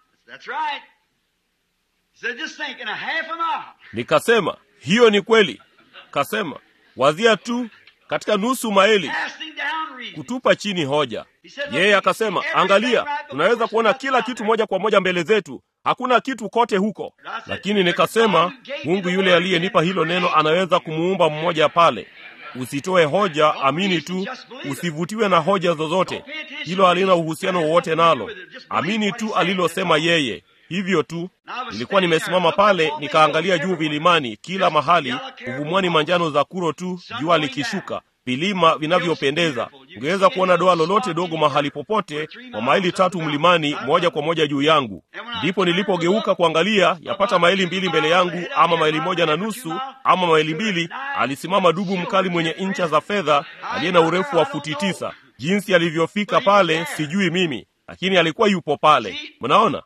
Speaker 1: Nikasema, hiyo ni kweli. Kasema, wazia tu katika nusu maili kutupa chini hoja. Yeye akasema, angalia, tunaweza kuona kila kitu moja kwa moja mbele zetu, hakuna kitu kote huko. Lakini nikasema, Mungu yule aliyenipa hilo neno anaweza kumuumba mmoja pale. Usitoe hoja, amini tu, usivutiwe na hoja zozote. Hilo halina uhusiano wowote nalo, amini tu alilosema yeye. Hivyo tu. Nilikuwa nimesimama pale nikaangalia juu vilimani, kila mahali uvumwani manjano za kuro tu, jua likishuka, vilima vinavyopendeza. Ungeweza kuona doa lolote dogo mahali popote, kwa maili tatu mlimani, moja kwa moja juu yangu. Ndipo nilipogeuka kuangalia, yapata maili mbili mbele yangu, ama maili moja na nusu, ama maili mbili, alisimama dubu mkali mwenye ncha za fedha, aliye na urefu wa futi tisa. Jinsi alivyofika pale sijui mimi, lakini alikuwa yupo pale. Mnaona?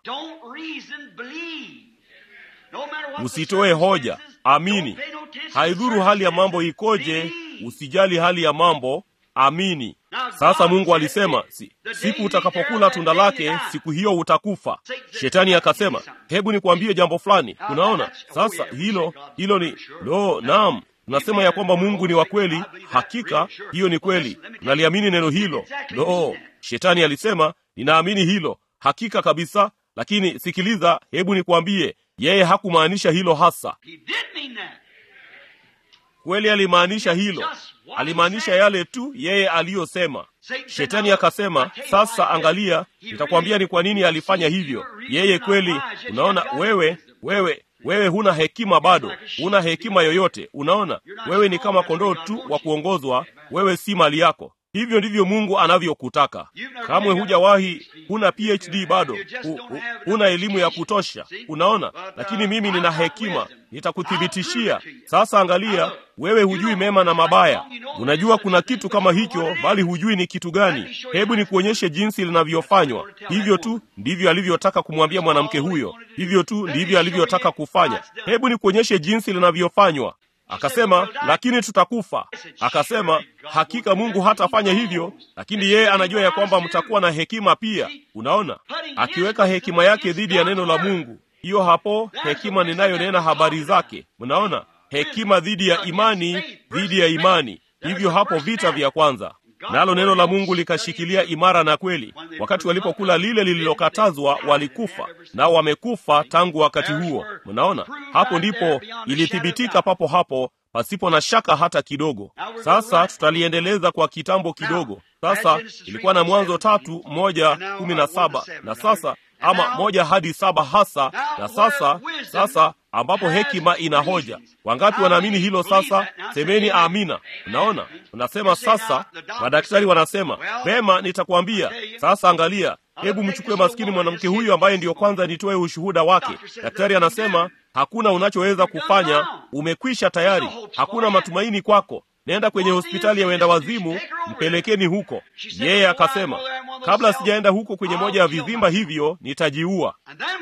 Speaker 1: Usitoe hoja, amini. Haidhuru hali ya mambo ikoje, usijali hali ya mambo, amini. Sasa Mungu alisema si, siku utakapokula tunda lake, siku hiyo utakufa. Shetani akasema, hebu nikwambie jambo fulani. Unaona, sasa hilo hilo ni lo, naam tunasema ya kwamba Mungu ni wa kweli. Hakika hiyo ni kweli, naliamini neno hilo. Lo, shetani alisema ninaamini hilo, hakika kabisa. Lakini sikiliza, hebu nikwambie, yeye hakumaanisha hilo hasa. Kweli alimaanisha hilo, alimaanisha yale tu yeye aliyosema. Shetani akasema, sasa angalia, nitakwambia ni kwa nini alifanya hivyo. Yeye kweli, unaona, wewe wewe wewe huna hekima bado, huna hekima yoyote. Unaona, wewe ni kama kondoo tu wa kuongozwa, wewe si mali yako. Hivyo ndivyo Mungu anavyokutaka. Kamwe hujawahi, huna PhD bado, hu, hu, huna elimu ya kutosha. Unaona, lakini mimi nina hekima, nitakuthibitishia. Sasa angalia, wewe hujui mema na mabaya. Unajua kuna kitu kama hicho, bali hujui ni kitu gani. Hebu nikuonyeshe jinsi linavyofanywa. Hivyo tu ndivyo alivyotaka kumwambia mwanamke huyo, hivyo tu ndivyo alivyotaka kufanya. Hebu nikuonyeshe jinsi linavyofanywa. Akasema, lakini tutakufa. Akasema, hakika Mungu hatafanya hivyo, lakini yeye anajua ya kwamba mtakuwa na hekima pia. Unaona, akiweka hekima yake dhidi ya neno la Mungu, hiyo hapo hekima ninayonena habari zake. Mnaona, hekima dhidi ya imani, dhidi ya imani. Hivyo hapo vita vya kwanza nalo neno la Mungu likashikilia imara na kweli. Wakati walipokula lile lililokatazwa, walikufa nao wamekufa tangu wakati huo. Mnaona, hapo ndipo ilithibitika papo hapo, pasipo na shaka hata kidogo. Sasa tutaliendeleza kwa kitambo kidogo. Sasa ilikuwa na Mwanzo tatu moja kumi na saba na sasa ama moja hadi saba hasa na sasa sasa ambapo hekima ina hoja. Wangapi wanaamini hilo? Sasa semeni amina. Unaona, unasema sasa, madaktari wanasema vema, nitakwambia sasa. Angalia, hebu mchukue maskini mwanamke huyu ambaye ndiyo kwanza nitoe ushuhuda wake. Daktari anasema hakuna unachoweza kufanya, umekwisha tayari, hakuna matumaini kwako. Nenda kwenye hospitali ya wenda wazimu, mpelekeni huko. Yeye akasema, kabla sijaenda huko kwenye moja ya vizimba hivyo, nitajiua.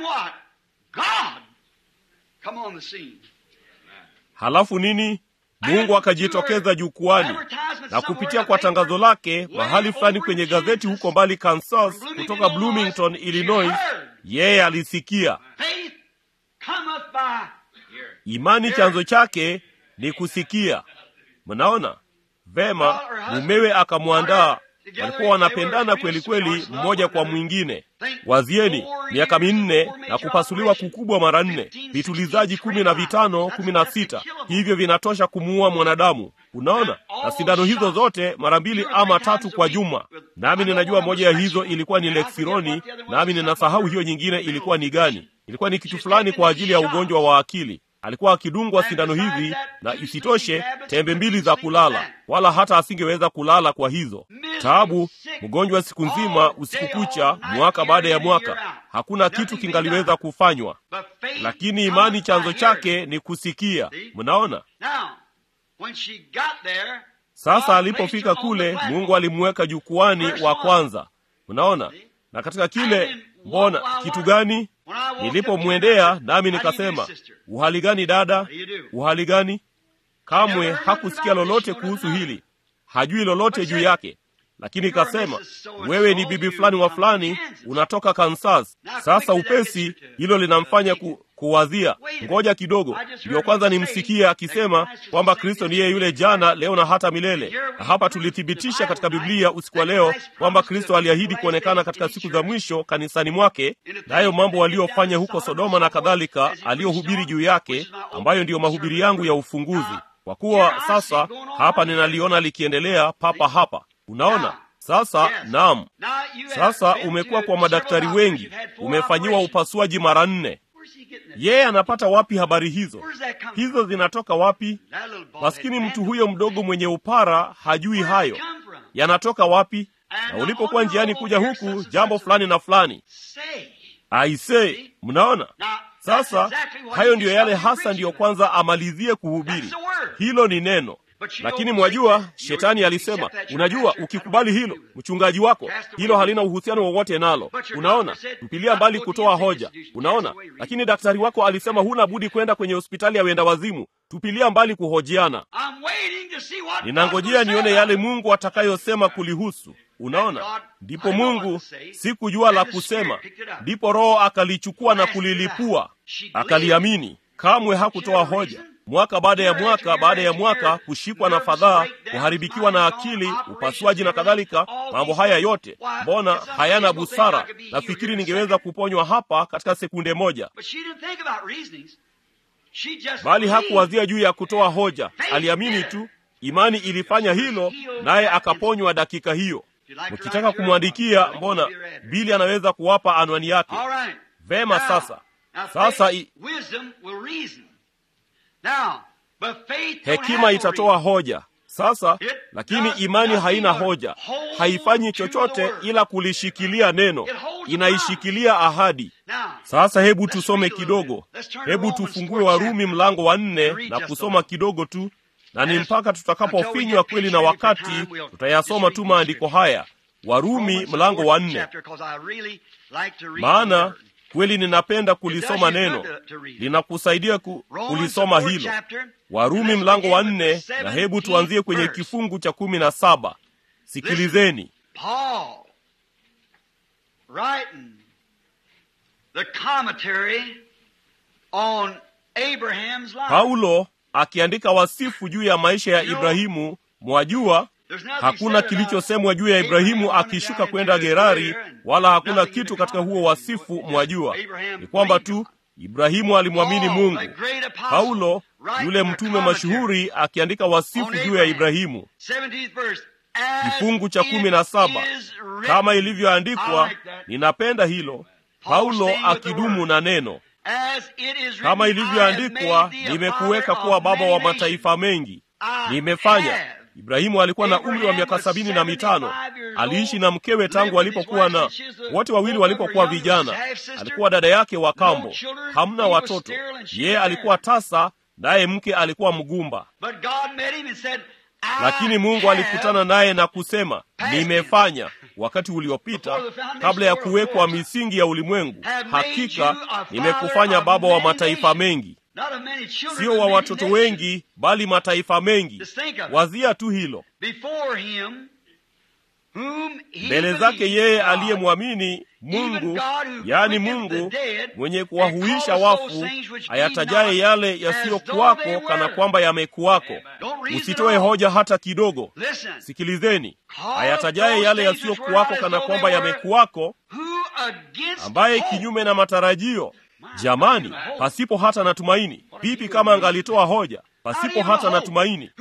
Speaker 1: Halafu nini? Mungu akajitokeza jukwani na kupitia kwa tangazo lake mahali fulani kwenye gazeti huko mbali Kansas, kutoka Bloomington, Illinois, yeye alisikia. Imani chanzo chake ni kusikia. Mnaona vema, mumewe akamwandaa. Walikuwa wanapendana kweli kweli, mmoja kwa mwingine. Wazieni, miaka minne na kupasuliwa kukubwa mara nne, vitulizaji kumi na vitano, kumi na sita, hivyo vinatosha kumuua mwanadamu. Unaona, na sindano hizo zote mara mbili ama tatu kwa juma. Nami ninajua moja ya hizo ilikuwa ni Leksironi, nami ninasahau hiyo nyingine ilikuwa ni gani. Ilikuwa ni kitu fulani kwa ajili ya ugonjwa wa akili alikuwa akidungwa sindano hizi, na isitoshe tembe mbili za kulala, wala hata asingeweza kulala kwa hizo taabu. Mgonjwa siku nzima, usiku kucha, mwaka baada ya mwaka, hakuna kitu kingaliweza kufanywa. Lakini imani chanzo chake ni kusikia. Mnaona, sasa alipofika kule, Mungu alimweka jukwani wa kwanza. Mnaona, na katika kile, mbona kitu gani Nilipomwendea nami nikasema, uhali gani dada, uhali gani? Kamwe hakusikia lolote kuhusu hili, hajui lolote juu yake, lakini ikasema, wewe ni bibi fulani wa fulani, unatoka Kansas. Sasa upesi hilo linamfanya ku, kuwazia, ngoja kidogo, ndio kwanza nimsikie akisema kwamba Kristo ni yeye yule jana, leo na hata milele. Na hapa tulithibitisha katika Biblia usiku wa leo kwamba Kristo aliahidi kuonekana katika siku za mwisho kanisani mwake, nayo mambo waliyofanya huko Sodoma na kadhalika, aliyohubiri juu yake, ambayo ndiyo mahubiri yangu ya ufunguzi. Kwa kuwa sasa hapa ninaliona likiendelea papa hapa Unaona sasa. Naam, sasa umekuwa kwa madaktari wengi, umefanyiwa upasuaji mara nne. Yeye anapata wapi habari hizo? Hizo zinatoka wapi? Maskini mtu huyo mdogo mwenye upara hajui hayo, yanatoka wapi? Na ulipokuwa njiani kuja huku, jambo fulani na fulani, aisee, mnaona sasa. Hayo ndiyo yale hasa, ndiyo kwanza amalizie kuhubiri. Hilo ni neno lakini mwajua, shetani alisema, unajua, ukikubali hilo, mchungaji wako, hilo halina uhusiano wowote nalo. Unaona, mpilia mbali kutoa hoja. Unaona, lakini daktari wako alisema huna budi kwenda kwenye hospitali ya wenda wazimu. Tupilia mbali kuhojiana. Ninangojea nione yale Mungu atakayosema kulihusu. Unaona, ndipo Mungu sikujua la kusema, ndipo Roho akalichukua na kulilipua, akaliamini. Kamwe hakutoa hoja. Mwaka baada ya mwaka baada ya mwaka, kushikwa na fadhaa, kuharibikiwa na akili, upasuaji na kadhalika. Mambo haya yote mbona hayana busara? Nafikiri ningeweza kuponywa hapa katika sekunde moja, bali hakuwazia juu ya kutoa hoja. Aliamini tu, imani ilifanya hilo, naye akaponywa dakika hiyo. Mkitaka kumwandikia, mbona Bili anaweza kuwapa anwani yake. Vema, sasa sasa i... hekima itatoa hoja sasa, lakini imani haina hoja, haifanyi chochote ila kulishikilia neno, inaishikilia ahadi. Sasa hebu tusome kidogo, hebu tufungue Warumi mlango wa nne na kusoma kidogo tu na ni mpaka tutakapofinywa kweli na wakati tutayasoma tu maandiko haya, Warumi mlango wa nne, maana kweli ninapenda kulisoma neno, linakusaidia ku, kulisoma hilo. Warumi mlango wa nne, na hebu tuanzie kwenye kifungu cha kumi na saba. Sikilizeni. Paulo akiandika wasifu juu ya maisha ya Ibrahimu. Mwajua, hakuna kilichosemwa juu ya Ibrahimu akishuka kwenda Gerari, wala hakuna kitu katika huo wasifu. Mwajua ni kwamba tu Ibrahimu alimwamini Mungu. Paulo yule mtume mashuhuri akiandika wasifu juu ya Ibrahimu, kifungu cha kumi na saba, kama ilivyoandikwa. Ninapenda hilo, Paulo akidumu na neno kama ilivyoandikwa, nimekuweka kuwa baba wa mataifa mengi. Nimefanya. Ibrahimu alikuwa na umri wa miaka sabini na mitano. Aliishi na mkewe tangu alipokuwa na wote wawili walipokuwa vijana. Alikuwa dada yake wa kambo, hamna watoto. Yeye alikuwa tasa, naye mke alikuwa mgumba. Lakini Mungu alikutana naye na kusema, nimefanya wakati uliopita, kabla ya kuwekwa misingi ya ulimwengu, hakika nimekufanya baba wa mataifa mengi. Sio wa watoto wengi, bali mataifa mengi. Wazia tu hilo. Mbele zake yeye aliyemwamini Mungu, yaani Mungu mwenye kuwahuisha wafu, ayatajaye yale yasiyokuwako kana kwamba yamekuwako. Usitoe hoja hata kidogo. Sikilizeni, ayatajaye yale yasiyokuwako kana kwamba yamekuwako, ambaye kinyume na matarajio Jamani, pasipo hata na tumaini. Vipi kama angalitoa hoja pasipo hata na tumaini?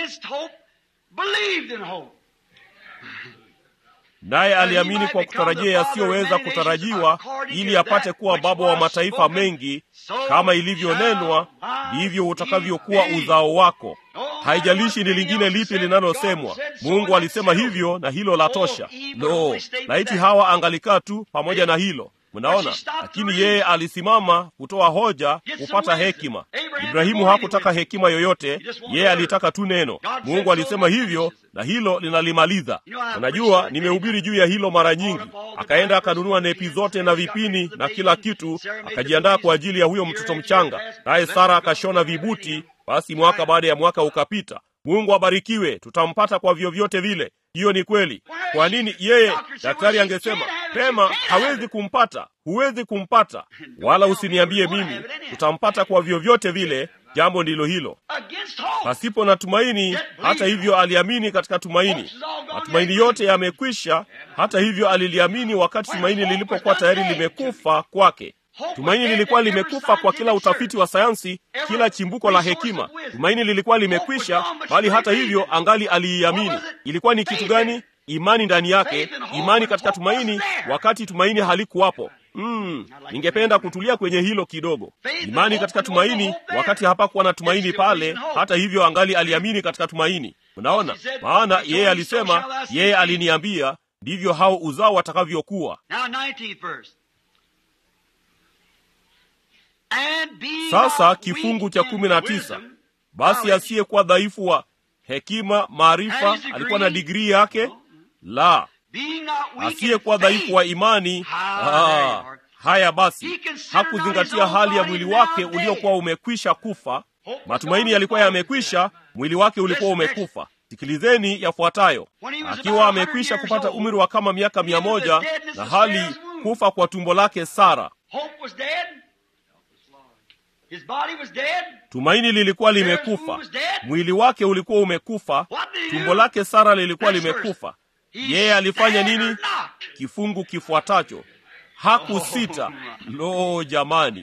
Speaker 1: Naye aliamini kwa kutarajia yasiyoweza kutarajiwa, ili apate kuwa baba wa mataifa mengi. Kama ilivyonenwa, ndivyo utakavyokuwa uzao wako. Haijalishi ni lingine lipi linalosemwa, Mungu alisema hivyo, na hilo la tosha. No, laiti hawa angalikaa tu pamoja na hilo Mnaona, lakini yeye alisimama kutoa hoja, kupata hekima. Ibrahimu hakutaka hekima yoyote, yeye alitaka tu neno. Mungu alisema hivyo, na hilo linalimaliza. Unajua, nimehubiri juu ya hilo mara nyingi. Akaenda akanunua nepi zote na vipini na kila kitu, akajiandaa kwa ajili ya huyo mtoto mchanga, naye Sara akashona vibuti. Basi mwaka baada ya mwaka ukapita. Mungu abarikiwe, tutampata kwa vyovyote vile. Hiyo ni kweli. Kwa nini yeye? Daktari angesema pema, hawezi kumpata, huwezi kumpata, wala usiniambie mimi, tutampata kwa vyovyote vile. Jambo ndilo hilo, pasipo na tumaini. Hata hivyo, aliamini katika tumaini. Matumaini yote yamekwisha. Hata hivyo, aliliamini wakati tumaini lilipokuwa tayari limekufa kwake. Tumaini lilikuwa limekufa kwa kila utafiti wa sayansi, kila chimbuko la hekima. Tumaini lilikuwa limekwisha, bali hata hivyo angali aliiamini. Ilikuwa ni kitu gani? Imani ndani yake, imani katika tumaini, wakati tumaini halikuwapo. Mm, ningependa kutulia kwenye hilo kidogo. Imani katika tumaini, wakati hapakuwa na tumaini pale, hata hivyo angali aliamini katika tumaini. Unaona, maana yeye alisema, yeye aliniambia, ndivyo hao uzao watakavyokuwa. Sasa kifungu cha kumi na tisa basi asiyekuwa dhaifu wa hekima maarifa alikuwa na digrii yake la asiyekuwa dhaifu wa imani ah, haya basi hakuzingatia hali ya mwili wake uliokuwa umekwisha kufa matumaini yalikuwa yamekwisha mwili wake ulikuwa umekufa sikilizeni yafuatayo akiwa amekwisha kupata umri wa kama miaka mia moja na hali kufa kwa tumbo lake sara tumaini lilikuwa limekufa mwili wake ulikuwa umekufa tumbo lake sara lilikuwa limekufa yeye alifanya nini kifungu kifuatacho hakusita lo jamani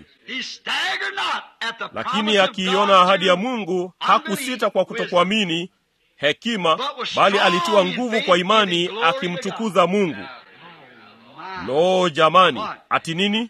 Speaker 1: lakini akiiona ahadi ya mungu hakusita kwa kutokuamini hekima bali alitiwa nguvu kwa imani akimtukuza mungu lo jamani ati nini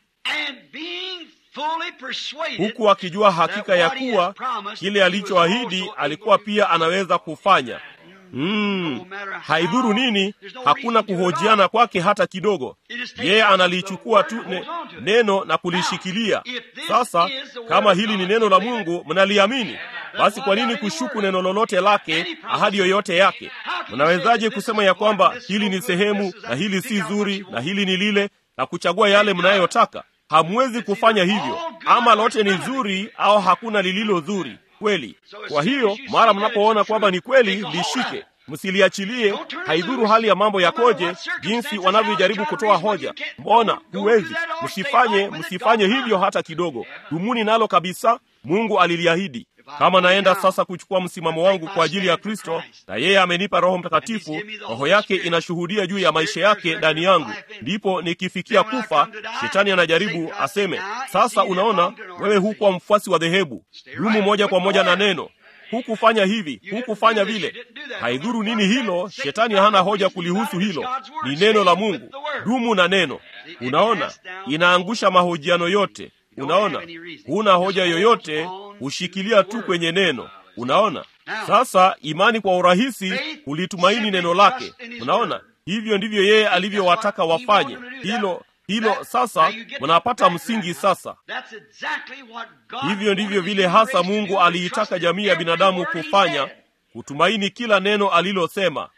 Speaker 1: huku akijua hakika ya kuwa kile alichoahidi alikuwa pia anaweza kufanya mm, haidhuru nini hakuna kuhojiana kwake hata kidogo yeye analichukua tu ne, neno na kulishikilia sasa kama hili ni neno la mungu mnaliamini basi kwa nini kushuku neno lolote lake ahadi yoyote yake mnawezaje kusema ya kwamba hili ni sehemu na hili si zuri na hili ni lile na kuchagua yale mnayotaka hamwezi kufanya hivyo ama lote ni zuri au hakuna lililo zuri kweli kwa hiyo mara mnapoona kwamba ni kweli lishike msiliachilie haidhuru hali ya mambo yakoje jinsi wanavyojaribu kutoa hoja mbona huwezi msifanye msifanye hivyo hata kidogo dumuni nalo kabisa mungu aliliahidi kama naenda sasa kuchukua msimamo wangu kwa ajili ya kristo na yeye amenipa roho mtakatifu roho yake inashuhudia juu ya maisha yake ndani yangu ndipo nikifikia kufa shetani anajaribu aseme sasa unaona wewe hukuwa mfuasi wa dhehebu dumu moja kwa moja na neno hukufanya hivi hukufanya vile haidhuru nini hilo shetani hana hoja kulihusu hilo ni neno la mungu dumu na neno unaona inaangusha mahojiano yote unaona huna hoja yoyote hushikilia tu kwenye neno unaona sasa imani kwa urahisi hulitumaini neno lake unaona hivyo ndivyo yeye alivyowataka wafanye hilo hilo sasa mnapata msingi sasa hivyo ndivyo vile hasa mungu aliitaka jamii ya binadamu kufanya kutumaini kila neno alilosema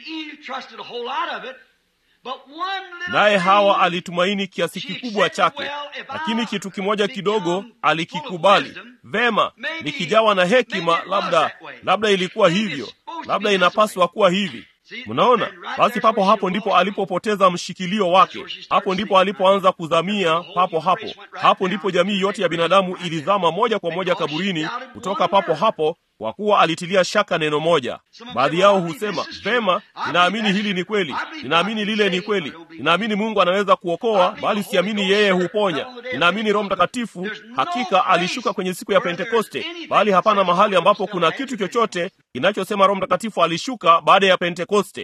Speaker 1: naye hawa alitumaini kiasi kikubwa chake lakini kitu kimoja kidogo alikikubali vema nikijawa na hekima labda labda ilikuwa hivyo labda inapaswa kuwa hivi mnaona basi papo hapo ndipo alipopoteza mshikilio wake hapo ndipo alipoanza kuzamia papo hapo hapo ndipo jamii yote ya binadamu ilizama moja kwa moja kaburini kutoka papo hapo kwa kuwa alitilia shaka neno moja baadhi yao husema vema ninaamini hili ni kweli ninaamini lile ni kweli ninaamini mungu anaweza kuokoa bali siamini yeye huponya ninaamini roho mtakatifu hakika alishuka kwenye siku ya pentekoste bali hapana mahali ambapo kuna kitu chochote kinachosema roho mtakatifu alishuka baada ya pentekoste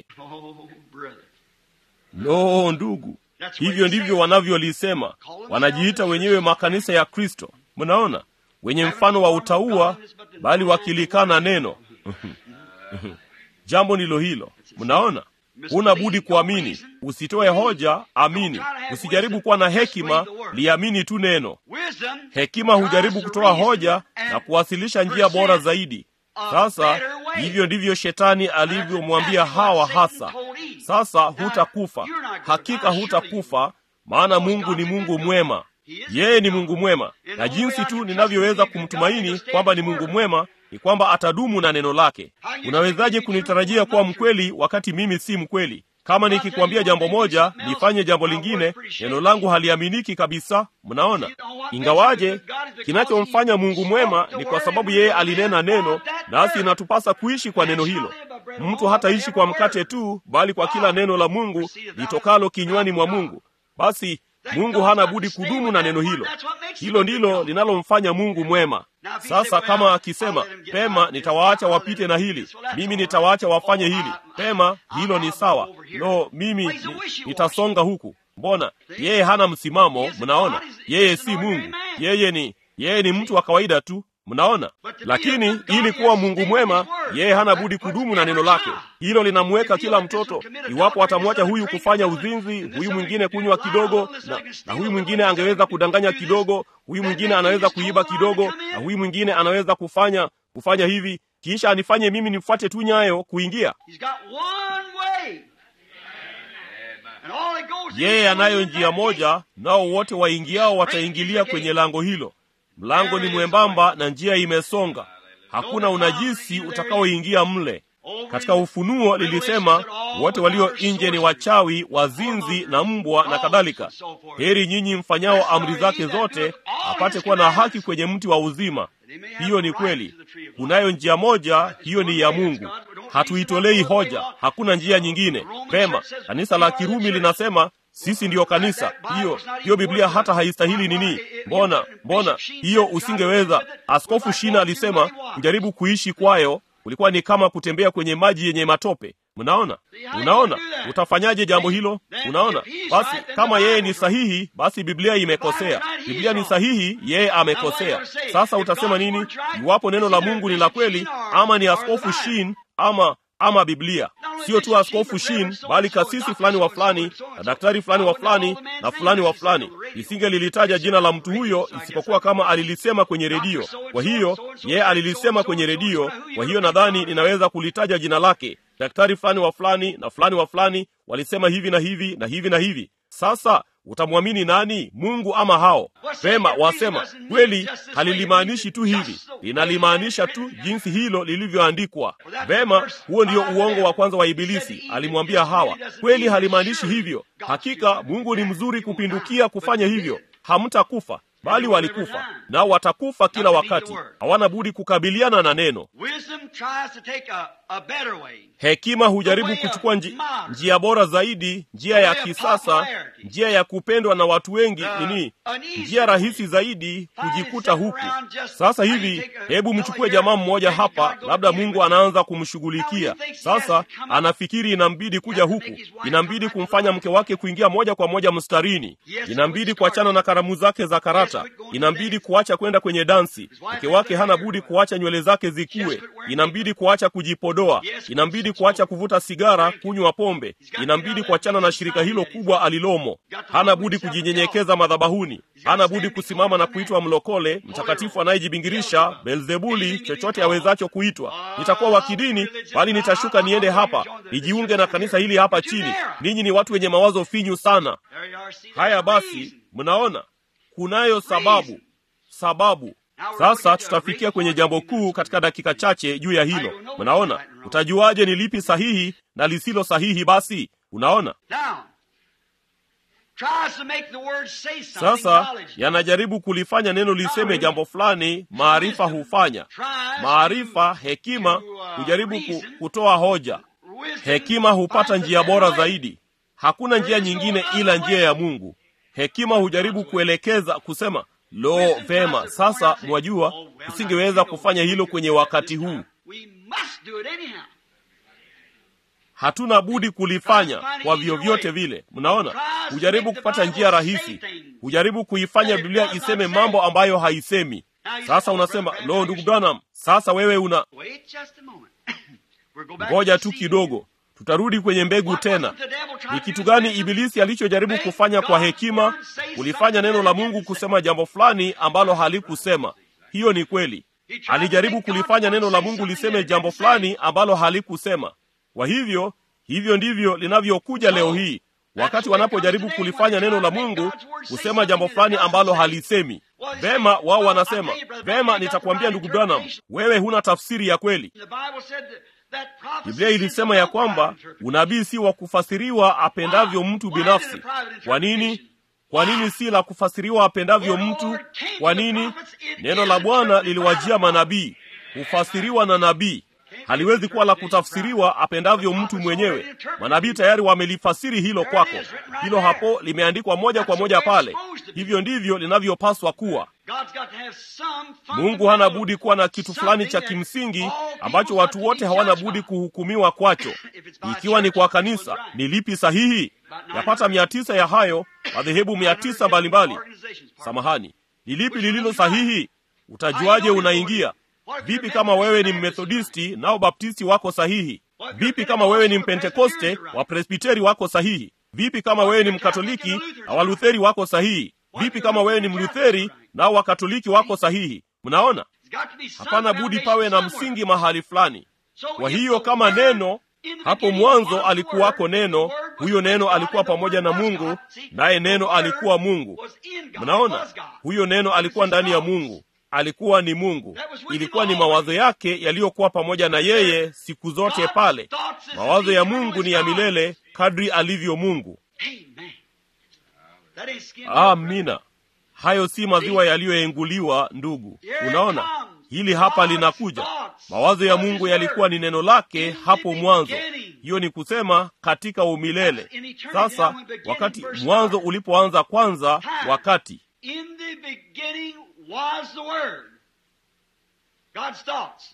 Speaker 1: lo ndugu hivyo ndivyo wanavyolisema wanajiita wenyewe makanisa ya kristo mnaona wenye mfano wa utaua bali wakilikana neno jambo ndilo hilo mnaona huna budi kuamini usitoe hoja amini usijaribu kuwa na hekima liamini tu neno hekima hujaribu kutoa hoja na kuwasilisha njia bora zaidi sasa hivyo ndivyo shetani alivyomwambia hawa hasa sasa hutakufa hakika hutakufa maana mungu ni mungu mwema yeye ni mungu mwema na jinsi tu ninavyoweza kumtumaini kwamba ni mungu mwema ni kwamba atadumu na neno lake unawezaje kunitarajia kuwa mkweli wakati mimi si mkweli kama nikikwambia jambo moja nifanye jambo lingine neno langu haliaminiki kabisa mnaona ingawaje kinachomfanya mungu mwema ni kwa sababu yeye alinena neno nasi inatupasa kuishi kwa neno hilo mtu hataishi kwa mkate tu bali kwa kila neno la mungu litokalo kinywani mwa mungu basi mungu hana budi kudumu na neno hilo hilo ndilo linalomfanya mungu mwema sasa kama akisema pema nitawaacha wapite na hili mimi nitawaacha wafanye hili pema hilo ni sawa no mimi ni, nitasonga huku mbona yeye hana msimamo mnaona yeye si mungu yeye ni yeye ni mtu wa kawaida tu mnaona lakini ili kuwa mungu mwema yeye hana budi kudumu na neno lake hilo linamweka kila mtoto iwapo atamwacha huyu kufanya uzinzi huyu mwingine kunywa kidogo na, na huyu mwingine angeweza kudanganya kidogo huyu mwingine anaweza kuiba kidogo na huyu mwingine anaweza kufanya kufanya hivi kisha anifanye mimi nifuate tu nyayo kuingia
Speaker 2: He's got one way. And all that goes in
Speaker 1: yeye
Speaker 2: is
Speaker 1: anayo
Speaker 2: in
Speaker 1: njia
Speaker 2: that
Speaker 1: moja nao wote waingiao wataingilia kwenye lango hilo mlango ni mwembamba na njia imesonga hakuna unajisi utakaoingia mle katika ufunuo lilisema wote walio nje ni wachawi wazinzi na mbwa na kadhalika heri nyinyi mfanyao amri zake zote apate kuwa na haki kwenye mti wa uzima hiyo ni kweli kunayo njia moja hiyo ni ya mungu hatuitolei hoja hakuna njia nyingine pema kanisa la kirumi linasema sisi ndiyo kanisa hiyo hiyo biblia hata haistahili nini mbona mbona hiyo usingeweza askofu shina alisema kujaribu kuishi kwayo ulikuwa ni kama kutembea kwenye maji yenye matope mnaona unaona utafanyaje jambo hilo unaona basi kama yeye ni sahihi basi biblia imekosea biblia ni sahihi yeye amekosea sasa utasema nini iwapo neno la mungu ni la kweli ama ni askofu shin ama ama biblia sio tu askofu shin bali kasisi fulani wa fulani na daktari fulani wa fulani na fulani wa fulani lisingelilitaja jina la mtu huyo isipokuwa kama alilisema kwenye redio kwa hiyo yeye alilisema kwenye redio kwa hiyo nadhani ninaweza kulitaja jina lake daktari fulani wa fulani na fulani wa fulani walisema hivi na hivi na hivi na hivi sasa utamwamini nani mungu ama hao pema wasema kweli halilimaanishi tu hivi linalimaanisha tu jinsi hilo lilivyoandikwa vema huo ndio uongo wa kwanza wa ibilisi alimwambia hawa kweli halimaanishi hivyo hakika mungu ni mzuri kupindukia kufanya hivyo hamtakufa bali walikufa nao watakufa kila wakati hawana budi kukabiliana na neno
Speaker 2: Wisdom tries to take a, a better way.
Speaker 1: hekima hujaribu kuchukua nji, njia bora zaidi njia ya kisasa njia ya kupendwa na watu wengi nini njia rahisi zaidi kujikuta huku sasa hivi hebu mchukue jamaa mmoja hapa labda mungu anaanza kumshughulikia sasa anafikiri inambidi kuja huku inambidi kumfanya mke wake kuingia moja kwa moja mstarini inambidi kuachana na karamu zake za karata inambidi kuacha kwenda kwenye dansi mke wake hana budi kuacha nywele zake zikue inambidi kuacha kujipodoa inambidi kuacha kuvuta sigara kunywa pombe inambidi kuachana na shirika hilo kubwa alilomo hana budi kujinyenyekeza madhabahuni hana budi kusimama na kuitwa mlokole mtakatifu anayejibingirisha belzebuli chochote awezacho kuitwa nitakuwa wa kidini bali nitashuka niende hapa nijiunge na kanisa hili hapa chini ninyi ni watu wenye mawazo finyu sana
Speaker 2: There you are. See,
Speaker 1: haya
Speaker 2: there's
Speaker 1: basi
Speaker 2: reason.
Speaker 1: mnaona kunayo sababu sababu sasa tutafikia kwenye jambo kuu katika dakika chache juu ya hilo mnaona utajuaje ni lipi sahihi na lisilo sahihi basi unaona
Speaker 2: Now, tries to make the word say something.
Speaker 1: sasa
Speaker 2: knowledge.
Speaker 1: yanajaribu kulifanya neno liseme jambo fulani maarifa hufanya maarifa hekima hujaribu ku, kutoa hoja
Speaker 2: Wisdom
Speaker 1: hekima hupata
Speaker 2: finds a
Speaker 1: njia
Speaker 2: better
Speaker 1: bora
Speaker 2: way.
Speaker 1: zaidi hakuna njia nyingine ila njia ya mungu hekima hujaribu kuelekeza kusema lo vema sasa mwajua usingeweza kufanya hilo kwenye wakati huu
Speaker 2: We must do it anyhow.
Speaker 1: hatuna budi kulifanya kwa vyovyote vile mnaona hujaribu kupata njia rahisi hujaribu kuifanya biblia iseme mambo ambayo haisemi sasa unasema lo ndugu branham sasa wewe una
Speaker 2: Wait just a moment. We'll go back
Speaker 1: ngoja
Speaker 2: to
Speaker 1: tu
Speaker 2: seed.
Speaker 1: kidogo tutarudi kwenye mbegu
Speaker 2: What
Speaker 1: tena
Speaker 2: wasn't the devil trying
Speaker 1: ni
Speaker 2: to
Speaker 1: kitu
Speaker 2: do
Speaker 1: gani
Speaker 2: with
Speaker 1: ibilisi alichojaribu kufanya kwa hekima kulifanya neno la mungu kusema jambo fulani ambalo halikusema hiyo ni kweli alijaribu kulifanya neno la mungu liseme jambo fulani ambalo halikusema kwa hivyo hivyo ndivyo linavyokuja leo hii wakati wanapojaribu kulifanya neno la mungu kusema jambo fulani ambalo halisemi vema wao wanasema vema nitakwambia ndugu branham wewe huna tafsiri ya kweli
Speaker 2: The Bible said that, that prophecy
Speaker 1: biblia
Speaker 2: is
Speaker 1: ilisema
Speaker 2: no
Speaker 1: ya kwamba
Speaker 2: private interpretation.
Speaker 1: unabii si wa kufasiriwa apendavyo mtu binafsi kwa nini kwa nini si la kufasiriwa apendavyo mtu kwa nini neno la bwana liliwajia manabii hufasiriwa na nabii haliwezi kuwa la kutafsiriwa apendavyo mtu mwenyewe manabii tayari wamelifasiri hilo kwako hilo hapo limeandikwa moja kwa moja pale hivyo ndivyo linavyopaswa kuwa
Speaker 2: God's got to have some
Speaker 1: mungu hana budi kuwa na kitu fulani cha kimsingi ambacho watu wote hawana budi kuhukumiwa kwacho ikiwa ni kwa kanisa ni lipi sahihi yapata mia tisa ya hayo madhehebu mia tisa mbalimbali samahani ni lipi lililo sahihi utajuaje unaingia vipi kama wewe ni mmethodisti nao baptisti wako sahihi vipi kama wewe ni mpentekoste wapresbiteri wako sahihi vipi kama wewe ni mkatoliki na walutheri wako sahihi vipi kama wewe ni mlutheri nao wakatoliki wako sahihi mnaona hapana budi pawe na msingi mahali fulani kwa hiyo kama neno hapo mwanzo alikuwako neno huyo neno alikuwa pamoja na mungu naye neno alikuwa mungu mnaona huyo neno alikuwa ndani ya mungu alikuwa ni mungu ilikuwa ni mawazo yake yaliyokuwa pamoja na yeye siku zote pale mawazo ya mungu ni ya milele kadri alivyo mungu amina hayo si maziwa yaliyoenguliwa ndugu unaona hili hapa linakuja mawazo ya mungu yalikuwa ni neno lake hapo mwanzo hiyo ni kusema katika umilele sasa wakati mwanzo ulipoanza kwanza wakati
Speaker 2: In the beginning was the Word, God's thoughts.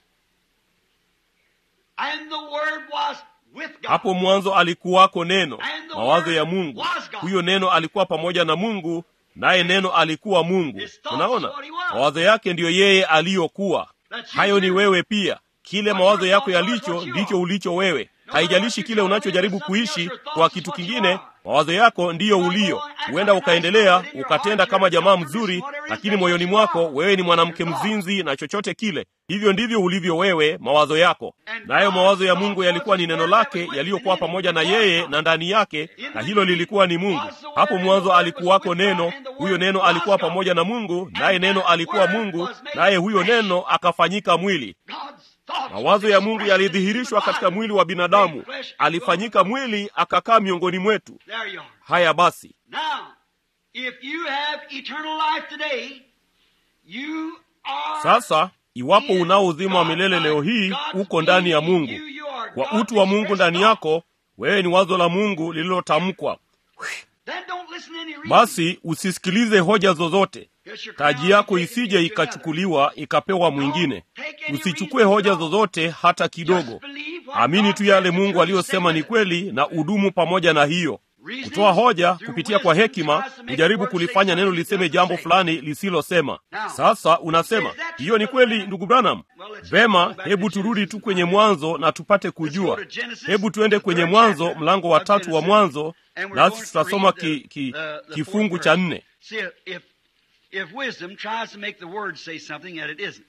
Speaker 2: And the Word was with God.
Speaker 1: hapo mwanzo alikuwako neno mawazo ya mungu huyo neno alikuwa pamoja na mungu naye neno alikuwa mungu unaona mawazo yake ndiyo yeye aliyokuwa hayo ni wewe pia kile mawazo yako yalicho ndicho ulicho wewe haijalishi kile unachojaribu kuishi kwa kitu kingine mawazo yako ndiyo ulio huenda ukaendelea ukatenda kama jamaa mzuri lakini moyoni mwako wewe ni mwanamke mzinzi na chochote kile hivyo ndivyo ulivyo wewe mawazo yako nayo mawazo ya mungu yalikuwa ni neno lake yaliyokuwa pamoja na yeye na ndani yake na hilo lilikuwa ni mungu hapo mwanzo alikuwako neno huyo neno alikuwa pamoja na mungu naye neno alikuwa mungu naye huyo neno akafanyika mwili mawazo ya mungu yalidhihirishwa katika mwili wa binadamu alifanyika mwili akakaa miongoni mwetu
Speaker 2: There you are.
Speaker 1: haya basi
Speaker 2: Now, if you have eternal life today, you are
Speaker 1: sasa iwapo unao uzima wa milele leo hii uko ndani ya mungu kwa utu wa mungu ndani yako wewe ni wazo la mungu lililotamkwa
Speaker 2: Then don't listen to any reason.
Speaker 1: basi usisikilize hoja zozote
Speaker 2: Yes, your
Speaker 1: taji
Speaker 2: crown
Speaker 1: yako
Speaker 2: taken
Speaker 1: isije
Speaker 2: to
Speaker 1: ikachukuliwa ikapewa mwingine usichukue hoja zozote hata kidogo amini tu yale mungu aliyosema ni kweli na udumu pamoja na hiyo kutoa hoja kupitia kwa hekima kujaribu kulifanya neno liseme jambo fulani lisilosema sasa unasema hiyo ni kweli ndugu branham vema hebu turudi tu kwenye mwanzo na tupate kujua hebu tuende kwenye mwanzo mlango wa tatu wa mwanzo nasi tutasoma ki, ki, kifungu cha nne
Speaker 2: See, if, if wisdom tries to make the word say something that it isn't.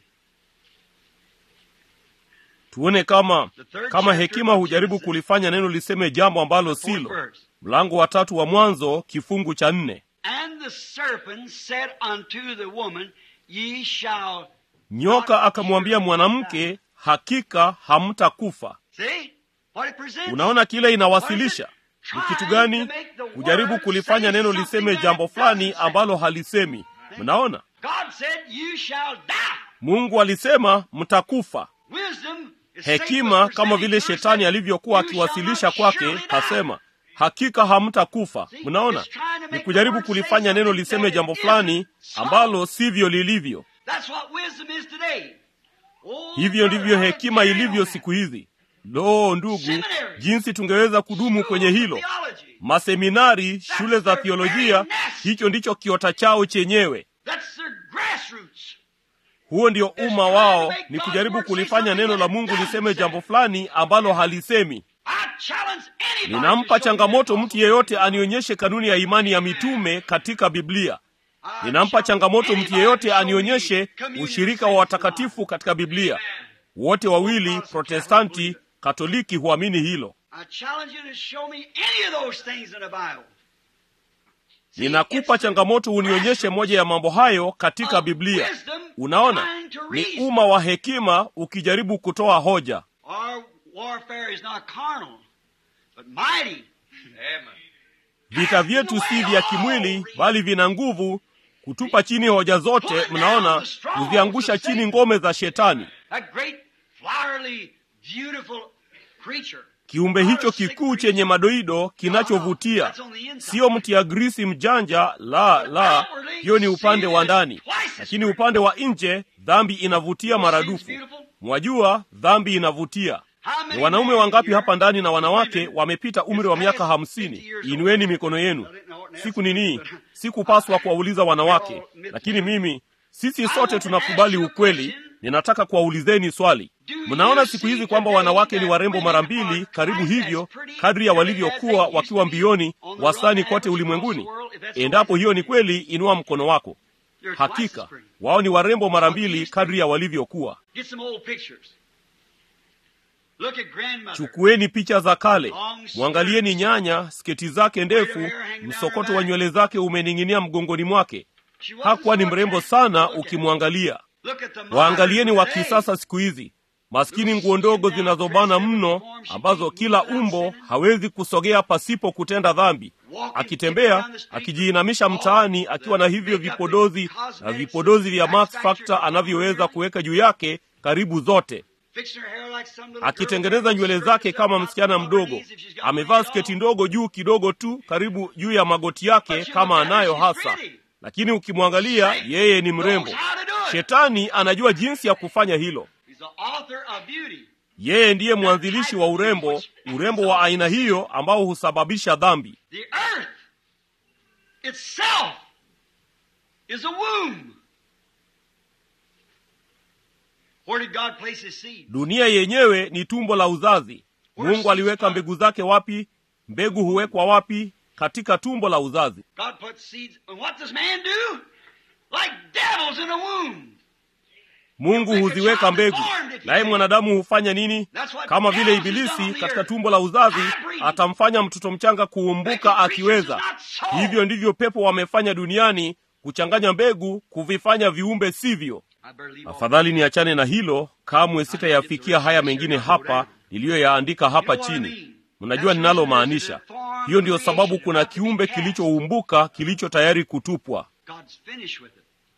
Speaker 1: tuone kama kama hekima hujaribu kulifanya neno liseme jambo ambalo
Speaker 2: Fourth
Speaker 1: silo
Speaker 2: verse.
Speaker 1: mlango wa tatu wa mwanzo kifungu cha nne
Speaker 2: And the serpent said unto the woman, Ye shall.
Speaker 1: nyoka akamwambia mwanamke hakika hamtakufa
Speaker 2: See? What it presents.
Speaker 1: unaona kile inawasilisha ni kitu gani kujaribu kulifanya neno liseme jambo fulani ambalo halisemi mnaona
Speaker 2: God said, You shall die.
Speaker 1: mungu alisema mtakufa
Speaker 2: Wisdom is
Speaker 1: hekima
Speaker 2: Satan's
Speaker 1: kama vile
Speaker 2: presenting
Speaker 1: shetani
Speaker 2: to us,
Speaker 1: alivyokuwa
Speaker 2: "You shall
Speaker 1: akiwasilisha
Speaker 2: not
Speaker 1: kwake
Speaker 2: surely die."
Speaker 1: hasema hakika hamtakufa mnaona ni kujaribu kulifanya neno liseme jambo fulani ambalo sivyo lilivyo
Speaker 2: That's what wisdom is today. Oh,
Speaker 1: hivyo
Speaker 2: brother,
Speaker 1: ndivyo
Speaker 2: how
Speaker 1: hekima
Speaker 2: carry on
Speaker 1: ilivyo
Speaker 2: that.
Speaker 1: siku hizi lo ndugu jinsi tungeweza kudumu kwenye hilo
Speaker 2: Theology.
Speaker 1: maseminari shule za thiolojia hicho ndicho kiota chao chenyewe
Speaker 2: That's their grassroots.
Speaker 1: huo ndio umma wao ni kujaribu kulifanya neno la mungu liseme jambo fulani ambalo halisemi
Speaker 2: I challenge anybody to
Speaker 1: ninampa
Speaker 2: show me
Speaker 1: changamoto
Speaker 2: that
Speaker 1: mtu yeyote anionyeshe kanuni ya imani ya mitume katika biblia
Speaker 2: I
Speaker 1: ninampa
Speaker 2: challenge
Speaker 1: changamoto mtu
Speaker 2: anybody
Speaker 1: yeyote
Speaker 2: to show
Speaker 1: anionyeshe
Speaker 2: me communion
Speaker 1: ushirika wa
Speaker 2: saints
Speaker 1: watakatifu katika biblia wote wawili protestanti katoliki huamini hilo
Speaker 2: I challenge you to show me any of those things in the Bible. See,
Speaker 1: ninakupa
Speaker 2: it's the
Speaker 1: changamoto unionyeshe moja ya mambo hayo katika biblia unaona ni umma wa hekima ukijaribu kutoa hoja
Speaker 2: Our warfare is not carnal, but mighty.
Speaker 1: vita vyetu si vya kimwili bali vina nguvu kutupa chini hoja zote mnaona kuziangusha chini ngome za shetani
Speaker 2: That great, flowery, beautiful creature.
Speaker 1: kiumbe hicho kikuu chenye madoido kinachovutia sio mtia grisi mjanja la la hiyo ni upande wa ndani lakini upande wa nje dhambi inavutia maradufu mwajua dhambi inavutia ni wanaume wangapi hapa ndani na wanawake wamepita umri wa miaka hamsini inueni mikono yenu siku nini sikupaswa kuwauliza wanawake lakini mimi sisi sote tunakubali ukweli ninataka kuwaulizeni swali mnaona siku hizi kwamba wanawake ni warembo mara mbili karibu hivyo kadri ya walivyokuwa wakiwa mbioni wastani kote ulimwenguni endapo hiyo ni kweli inua mkono wako Hakika wao ni warembo mara mbili kadri ya walivyokuwa.
Speaker 2: Get some old pictures. Look at grandmother.
Speaker 1: Chukueni picha za kale, mwangalieni nyanya, sketi zake ndefu, msokoto wa nywele zake umening'inia mgongoni mwake.
Speaker 2: She wasn't
Speaker 1: Hakuwa ni
Speaker 2: so
Speaker 1: mrembo
Speaker 2: attractive
Speaker 1: sana
Speaker 2: to look at.
Speaker 1: ukimwangalia.
Speaker 2: Look at the modern
Speaker 1: Waangalieni wa
Speaker 2: today.
Speaker 1: kisasa siku hizi, maskini nguo ndogo zinazobana mno, ambazo kila umbo hawezi kusogea pasipo kutenda dhambi, akitembea akijiinamisha mtaani akiwa na hivyo vipodozi na vipodozi vya Max Factor anavyoweza kuweka juu yake karibu zote,
Speaker 2: Fixing her hair like some little girl.
Speaker 1: akitengeneza nywele zake kama msichana mdogo. Amevaa sketi ndogo juu kidogo tu karibu juu ya magoti yake kama anayo hasa, lakini ukimwangalia yeye ni mrembo. Shetani anajua jinsi ya kufanya hilo.
Speaker 2: He's the author of beauty.
Speaker 1: Yeye ndiye mwanzilishi wa urembo, urembo wa aina hiyo ambao husababisha dhambi.
Speaker 2: The earth itself is a womb. Where did God place his seed?
Speaker 1: Dunia yenyewe ni tumbo la uzazi. Mungu aliweka mbegu zake wapi? Mbegu huwekwa wapi? Katika tumbo la uzazi.
Speaker 2: God put seeds. And what does man do? Like devils in a womb.
Speaker 1: Mungu huziweka mbegu, naye mwanadamu hufanya nini? Kama vile Ibilisi katika tumbo la uzazi atamfanya mtoto mchanga kuumbuka akiweza. Hivyo ndivyo pepo wamefanya duniani, kuchanganya mbegu, kuvifanya viumbe sivyo.
Speaker 2: I better leave all
Speaker 1: Afadhali niachane na hilo, kamwe sitayafikia haya mengine hapa niliyoyaandika hapa chini. Mnajua ninalomaanisha. Hiyo ndiyo sababu kuna kiumbe kilichoumbuka kilicho tayari kutupwa.
Speaker 2: God's finished with it.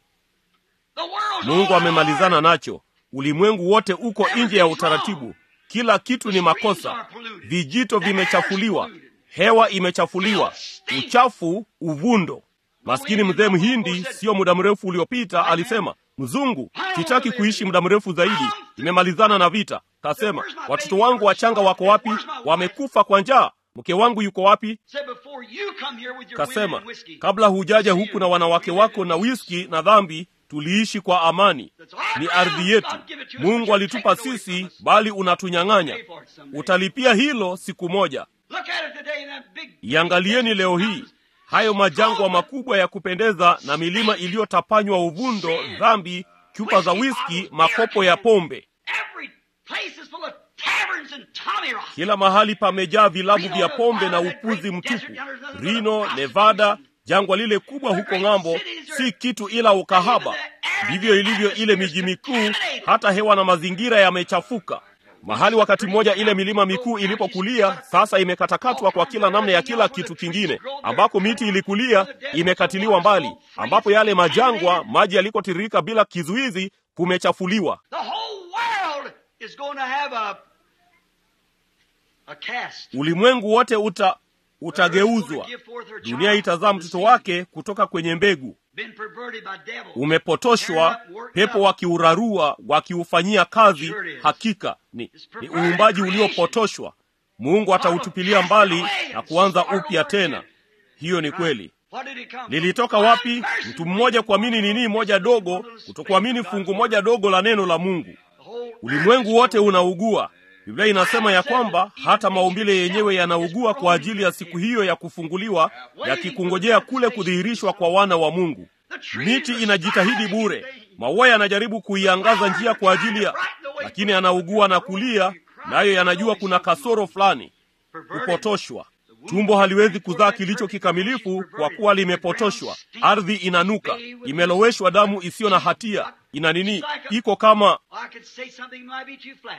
Speaker 2: The world's
Speaker 1: Mungu
Speaker 2: all
Speaker 1: amemalizana nacho. Ulimwengu wote uko nje ya utaratibu. Kila kitu ni makosa. Vijito vimechafuliwa, hewa imechafuliwa, uchafu, uvundo. Maskini mzee Mhindi, sio muda mrefu uliopita, alisema mzungu, sitaki kuishi muda mrefu zaidi, imemalizana na vita. Kasema watoto wangu wachanga wako wapi? Wamekufa kwa njaa. Mke wangu yuko wapi?
Speaker 2: Said before you come here with your women
Speaker 1: Kasema
Speaker 2: and whiskey.
Speaker 1: kabla hujaja huku na wanawake wako na wiski na dhambi, tuliishi kwa amani. Ni ardhi yetu, Mungu alitupa sisi, bali unatunyang'anya. Utalipia hilo siku moja.
Speaker 2: Look at it today in that big
Speaker 1: Iangalieni leo hii hayo majangwa makubwa ya kupendeza na milima iliyotapanywa uvundo, dhambi, chupa za wiski, makopo ya pombe.
Speaker 2: Every place is full of taverns and Tommy Rock.
Speaker 1: Kila mahali pamejaa vilabu vya pombe na upuzi mtupu. Reno, Nevada, jangwa lile kubwa huko ng'ambo, si kitu ila ukahaba. Ndivyo ilivyo ile miji mikuu, hata hewa na mazingira yamechafuka. Mahali wakati mmoja ile milima mikuu ilipokulia, sasa imekatakatwa kwa kila namna ya kila kitu kingine. Ambako miti ilikulia, imekatiliwa mbali. Ambapo yale majangwa, maji yalikotiririka bila kizuizi, kumechafuliwa.
Speaker 2: The whole world is going to have a a cast.
Speaker 1: Ulimwengu wote uta utageuzwa. Dunia itazaa mtoto wake kutoka kwenye mbegu.
Speaker 2: Been perverted by devils.
Speaker 1: Umepotoshwa, pepo wakiurarua, wakiufanyia kazi. Hakika ni, ni uumbaji uliopotoshwa. Mungu atautupilia mbali na kuanza upya tena. Hiyo ni kweli.
Speaker 2: What did it come from?
Speaker 1: Lilitoka wapi? Mtu mmoja kuamini nini moja dogo, kutokuamini fungu moja dogo la neno la Mungu.
Speaker 2: The whole
Speaker 1: Ulimwengu wote unaugua. Biblia inasema ya kwamba hata maumbile yenyewe yanaugua kwa ajili ya siku hiyo ya kufunguliwa, yakikungojea kule kudhihirishwa kwa wana wa Mungu. Miti inajitahidi bure, maua yanajaribu kuiangaza njia kwa ajili ya, lakini anaugua na kulia, nayo yanajua kuna kasoro fulani, kupotoshwa. Tumbo haliwezi kuzaa kilicho kikamilifu kwa kuwa limepotoshwa. Ardhi inanuka, imeloweshwa damu isiyo na hatia. Ina nini? Iko kama
Speaker 2: I could say something might be too flat.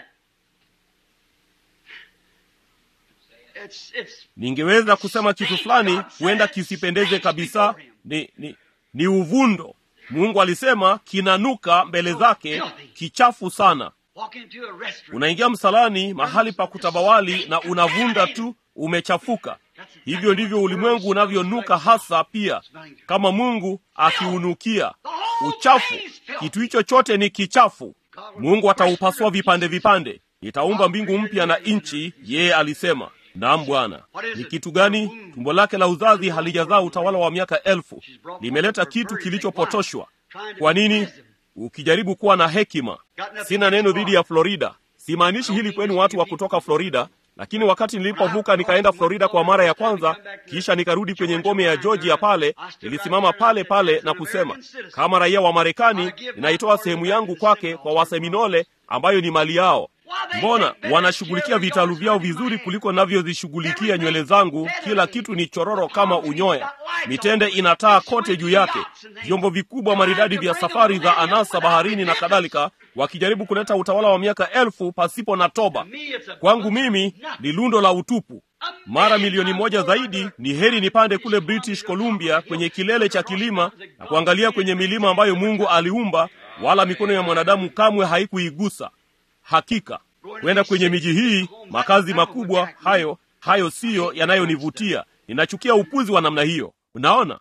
Speaker 2: It's it's
Speaker 1: ningeweza kusema kitu fulani huenda kisipendeze kabisa. Ni, ni, ni uvundo. Mungu alisema kinanuka mbele zake, kichafu sana.
Speaker 2: walk into a restaurant.
Speaker 1: Unaingia msalani, mahali pa kutabawali, na unavunda tu, umechafuka. Hivyo ndivyo ulimwengu unavyonuka hasa pia, kama Mungu akiunukia uchafu. Kitu hicho chote ni kichafu. Mungu ataupasua vipande vipande. Nitaumba mbingu mpya na nchi, yeye alisema. Naam Bwana. Ni kitu gani? Tumbo lake la uzazi halijazaa utawala wa miaka elfu, limeleta kitu kilichopotoshwa. Kwa nini? Ukijaribu kuwa na hekima. Sina neno dhidi ya Florida, simaanishi hili kwenu watu wa kutoka Florida. lakini wakati nilipovuka nikaenda Florida kwa mara ya kwanza, kisha nikarudi kwenye ngome ya Georgia pale, nilisimama pale pale na kusema, kama raia wa Marekani, ninaitoa sehemu yangu kwake kwa Waseminole ambayo ni mali yao. Mbona wanashughulikia vitalu vyao vizuri kuliko navyozishughulikia nywele zangu? Kila kitu ni chororo kama unyoya, mitende inataa kote juu yake, vyombo vikubwa maridadi vya safari za anasa baharini na kadhalika, wakijaribu kuleta utawala wa miaka elfu pasipo na toba. Kwangu mimi ni lundo la utupu. Mara milioni moja zaidi, ni heri nipande kule British Columbia kwenye kilele cha kilima na kuangalia kwenye milima ambayo Mungu aliumba, wala mikono ya mwanadamu kamwe haikuigusa. Hakika kwenda kwenye miji hii, makazi makubwa hayo hayo siyo yanayonivutia. Ninachukia upuzi wa namna hiyo. Unaona,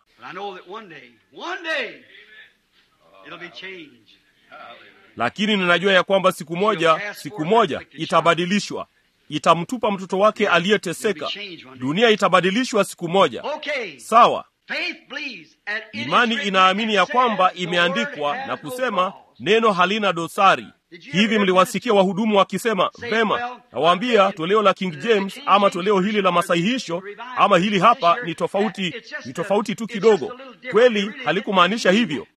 Speaker 1: lakini ninajua ya kwamba siku moja, siku moja itabadilishwa, itamtupa mtoto wake aliyeteseka. Dunia itabadilishwa siku moja. Sawa. Imani inaamini ya kwamba imeandikwa na kusema neno halina dosari. Hivi mliwasikia wahudumu wakisema vema, nawaambia toleo la King James ama toleo hili la masahihisho ama hili hapa ni tofauti, ni tofauti tu kidogo. Kweli halikumaanisha hivyo.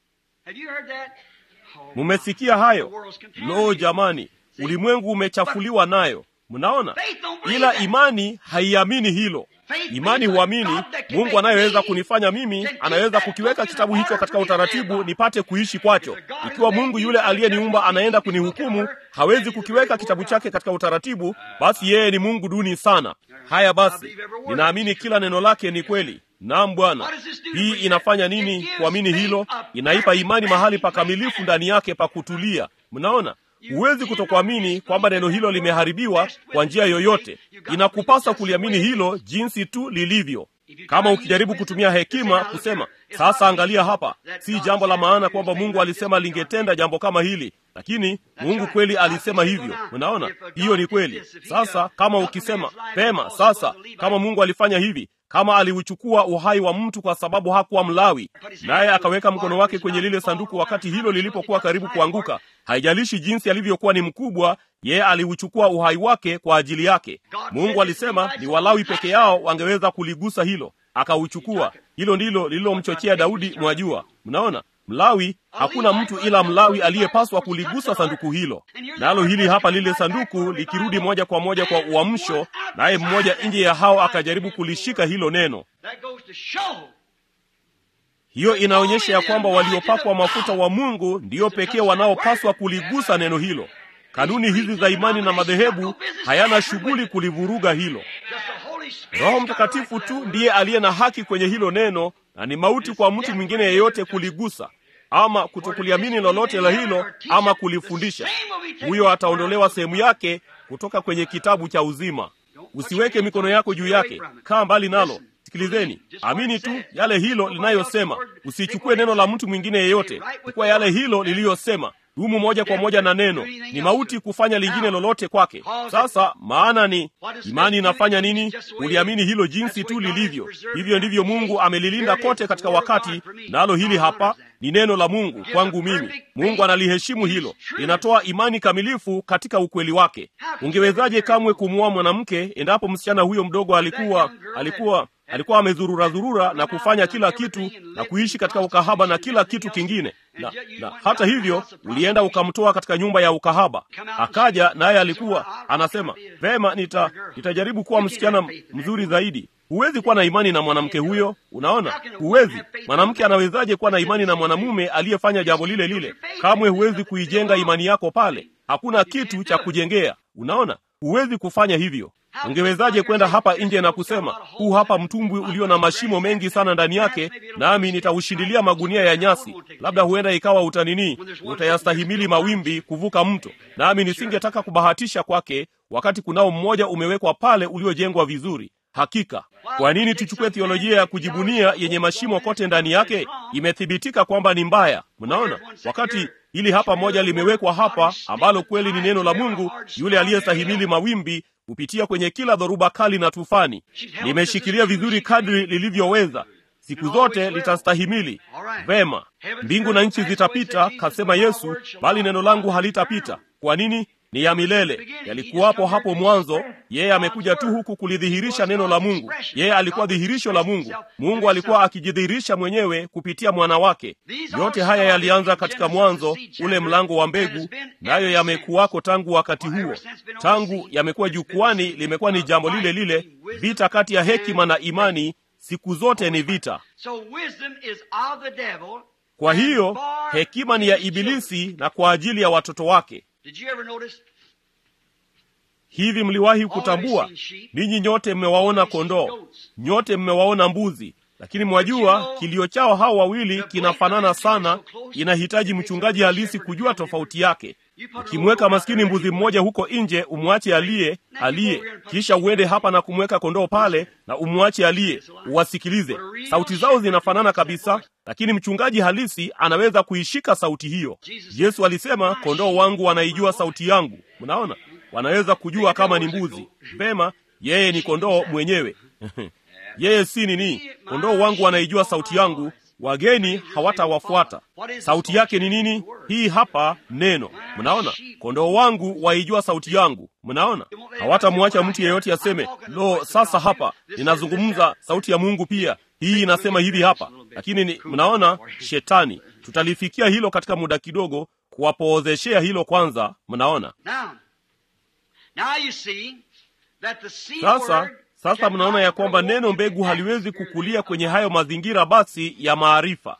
Speaker 1: Mumesikia hayo? Lo, jamani, ulimwengu umechafuliwa nayo. Mnaona, ila imani haiamini hilo. Imani huamini Mungu anayeweza kunifanya mimi, anaweza kukiweka kitabu hicho katika utaratibu nipate kuishi kwacho. Ikiwa Mungu yule aliyeniumba anaenda kunihukumu, hawezi kukiweka kitabu chake katika utaratibu, basi yeye ni Mungu duni sana. Haya basi, ninaamini kila neno lake ni kweli. Naam Bwana. Hii inafanya nini kuamini hilo? Inaipa imani mahali pakamilifu ndani yake pa kutulia. Mnaona? Huwezi kutokuamini kwamba neno hilo limeharibiwa kwa njia yoyote. Inakupasa kuliamini hilo jinsi tu lilivyo. Kama ukijaribu kutumia hekima kusema, sasa angalia hapa, si jambo la maana kwamba Mungu alisema lingetenda jambo kama hili, lakini Mungu kweli alisema hivyo. Unaona, hiyo ni kweli. Sasa kama ukisema pema, sasa kama Mungu alifanya hivi kama aliuchukua uhai wa mtu kwa sababu hakuwa Mlawi, naye akaweka mkono wake kwenye lile sanduku wakati hilo lilipokuwa karibu kuanguka, haijalishi jinsi alivyokuwa ni mkubwa, yeye aliuchukua uhai wake kwa ajili yake. Mungu alisema ni Walawi peke yao wangeweza kuligusa hilo, akauchukua. Hilo ndilo lililomchochea Daudi, mwajua. Mnaona, Mlawi, hakuna mtu ila Mlawi aliyepaswa kuligusa sanduku hilo. Nalo hili hapa, lile sanduku likirudi moja kwa moja kwa uamsho, naye mmoja nje ya hao akajaribu kulishika hilo neno. Hiyo inaonyesha ya kwamba waliopakwa mafuta wa Mungu ndiyo pekee wanaopaswa kuligusa neno hilo. Kanuni hizi za imani na madhehebu hayana shughuli kulivuruga hilo. Roho Mtakatifu tu ndiye aliye na haki kwenye hilo neno, na ni mauti kwa mtu mwingine yeyote kuligusa ama kutokuliamini lolote la hilo ama kulifundisha. Huyo ataondolewa sehemu yake kutoka kwenye kitabu cha uzima. Usiweke mikono yako juu yake, kaa mbali nalo. Sikilizeni, amini tu yale hilo linayosema. Usichukue neno la mtu mwingine yeyote, chukua yale hilo liliyosema. Dumu moja kwa moja na neno. Ni mauti kufanya lingine lolote kwake. Sasa maana ni imani inafanya nini? Uliamini hilo jinsi tu lilivyo. Hivyo ndivyo Mungu amelilinda kote katika wakati, nalo hili hapa ni neno la Mungu kwangu mimi. Mungu analiheshimu hilo, linatoa imani kamilifu katika ukweli wake. Ungewezaje kamwe kumwoa mwanamke endapo msichana huyo mdogo alikuwa alikuwa alikuwa amezurura zurura na kufanya kila kitu na kuishi katika ukahaba na kila kitu kingine, na, na hata hivyo ulienda ukamtoa katika nyumba ya ukahaba, akaja naye alikuwa anasema vema, nita nitajaribu kuwa msichana mzuri zaidi. Huwezi kuwa na imani na mwanamke huyo. Unaona, huwezi. Mwanamke anawezaje kuwa na imani na mwanamume aliyefanya jambo lile lile? Kamwe huwezi kuijenga imani yako pale, hakuna kitu cha kujengea. Unaona, huwezi kufanya hivyo. Ungewezaje kwenda hapa nje na kusema huu hapa mtumbwi ulio na mashimo mengi sana ndani yake, nami nitaushindilia magunia ya nyasi, labda huenda ikawa utanini, utayastahimili mawimbi kuvuka mto, nami nisingetaka kubahatisha kwake, wakati kunao mmoja umewekwa pale uliojengwa vizuri. Hakika, kwa nini tuchukue theolojia ya kujibunia yenye mashimo kote ndani yake? Imethibitika kwamba ni mbaya. Mnaona, wakati hili hapa moja limewekwa hapa, ambalo kweli ni neno la Mungu, yule aliyestahimili mawimbi kupitia kwenye kila dhoruba kali na tufani. Limeshikilia vizuri kadri lilivyoweza, siku zote litastahimili vema. Mbingu na nchi zitapita, kasema Yesu, bali neno langu halitapita. Kwa nini? ni ya milele, yalikuwapo hapo mwanzo. Yeye amekuja tu huku kulidhihirisha neno la Mungu. Yeye alikuwa dhihirisho la Mungu. Mungu alikuwa akijidhihirisha mwenyewe kupitia mwana wake. Yote haya yalianza katika Mwanzo, ule mlango wa mbegu, nayo yamekuwako tangu wakati huo. Tangu yamekuwa jukwani, limekuwa ni jambo lile lile, vita kati ya hekima na imani. Siku zote ni vita. Kwa hiyo hekima ni ya Ibilisi na kwa ajili ya watoto wake. Hivi mliwahi kutambua? Ninyi nyote mmewaona kondoo, nyote mmewaona mbuzi, lakini mwajua kilio chao hao wawili kinafanana sana. Inahitaji mchungaji halisi kujua tofauti yake. Ukimweka maskini mbuzi mmoja huko nje, umwache aliye aliye, kisha uende hapa na kumweka kondoo pale na umwache aliye, uwasikilize. Sauti zao zinafanana kabisa, lakini mchungaji halisi anaweza kuishika sauti hiyo. Yesu alisema, kondoo wangu wanaijua sauti yangu. Mnaona, wanaweza kujua kama ni mbuzi. Vema, yeye ni kondoo mwenyewe yeye si nini? Kondoo wangu wanaijua sauti yangu, wageni hawatawafuata. Sauti yake ni nini? Hii hapa neno. Mnaona, kondoo wangu waijua sauti yangu. Mnaona, hawatamwacha mtu yeyote aseme, lo, sasa hapa ninazungumza sauti ya Mungu pia, hii inasema hivi hapa. Lakini ni, mnaona, shetani, tutalifikia hilo katika muda kidogo, kuwapoozeshea hilo kwanza. Mnaona sasa sasa mnaona ya kwamba neno mbegu haliwezi kukulia kwenye hayo mazingira basi ya maarifa.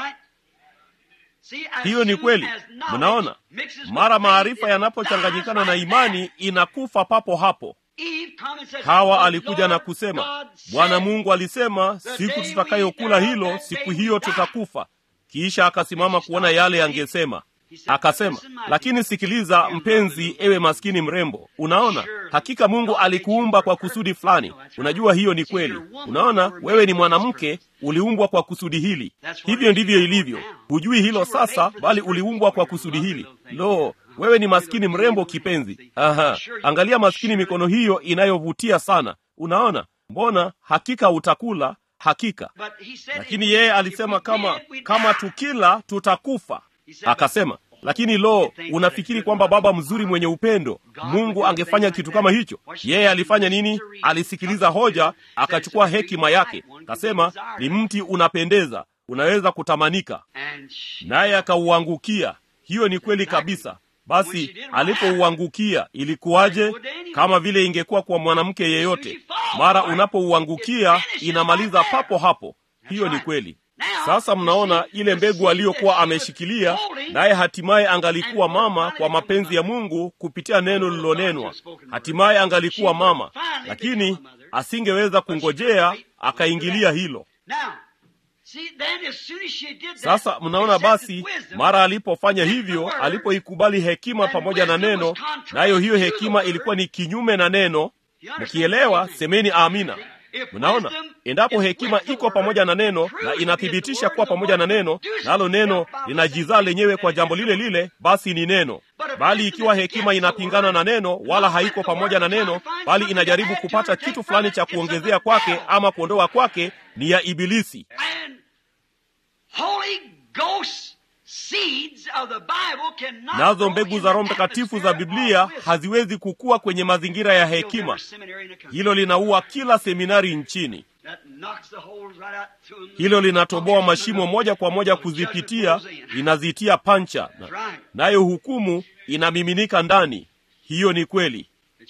Speaker 1: Hiyo ni kweli. Mnaona, mara maarifa yanapochanganyikana na imani inakufa papo hapo. Hawa alikuja na kusema, Bwana Mungu alisema, siku tutakayokula hilo, siku hiyo tutakufa. Kisha akasimama kuona yale yangesema Akasema, lakini sikiliza mpenzi, ewe maskini mrembo, unaona, hakika Mungu alikuumba kwa kusudi fulani. Unajua hiyo ni kweli. Unaona, wewe ni mwanamke, uliumbwa kwa kusudi hili. Hivyo ndivyo ilivyo. Hujui hilo sasa, bali uliumbwa kwa kusudi hili. Lo, wewe ni maskini mrembo kipenzi. Aha, angalia maskini mikono hiyo inayovutia sana. Unaona, mbona hakika utakula, hakika. Lakini yeye alisema kama kama tukila tutakufa. Akasema, lakini lo, unafikiri kwamba baba mzuri mwenye upendo Mungu angefanya kitu kama hicho? Yeye alifanya nini? Alisikiliza hoja, akachukua hekima yake, akasema ni mti unapendeza, unaweza kutamanika, naye akauangukia. Hiyo ni kweli kabisa. Basi alipouangukia ilikuwaje? Kama vile ingekuwa kwa mwanamke yeyote, mara unapouangukia inamaliza papo hapo. Hiyo ni kweli. Sasa mnaona ile mbegu aliyokuwa ameshikilia, naye hatimaye angalikuwa mama kwa mapenzi ya Mungu kupitia neno lililonenwa. Hatimaye angalikuwa mama, lakini asingeweza kungojea, akaingilia hilo. Sasa mnaona, basi mara alipofanya hivyo, alipoikubali hekima pamoja na neno, nayo hiyo hekima ilikuwa ni kinyume na neno. Mkielewa, semeni amina. Mnaona, endapo hekima iko pamoja na neno na inathibitisha kuwa pamoja na neno, nalo neno linajizaa lenyewe kwa jambo lile lile, basi ni neno. Bali ikiwa hekima inapingana na neno, wala haiko pamoja na neno, bali inajaribu kupata kitu fulani cha kuongezea kwake ama kuondoa kwake, ni ya Ibilisi. Nazo mbegu za Roho Mtakatifu za Biblia haziwezi kukua kwenye mazingira ya hekima. Hilo linaua kila seminari nchini. Hilo linatoboa mashimo moja kwa moja kuzipitia, linazitia pancha, nayo hukumu inamiminika ndani. Hiyo ni kweli,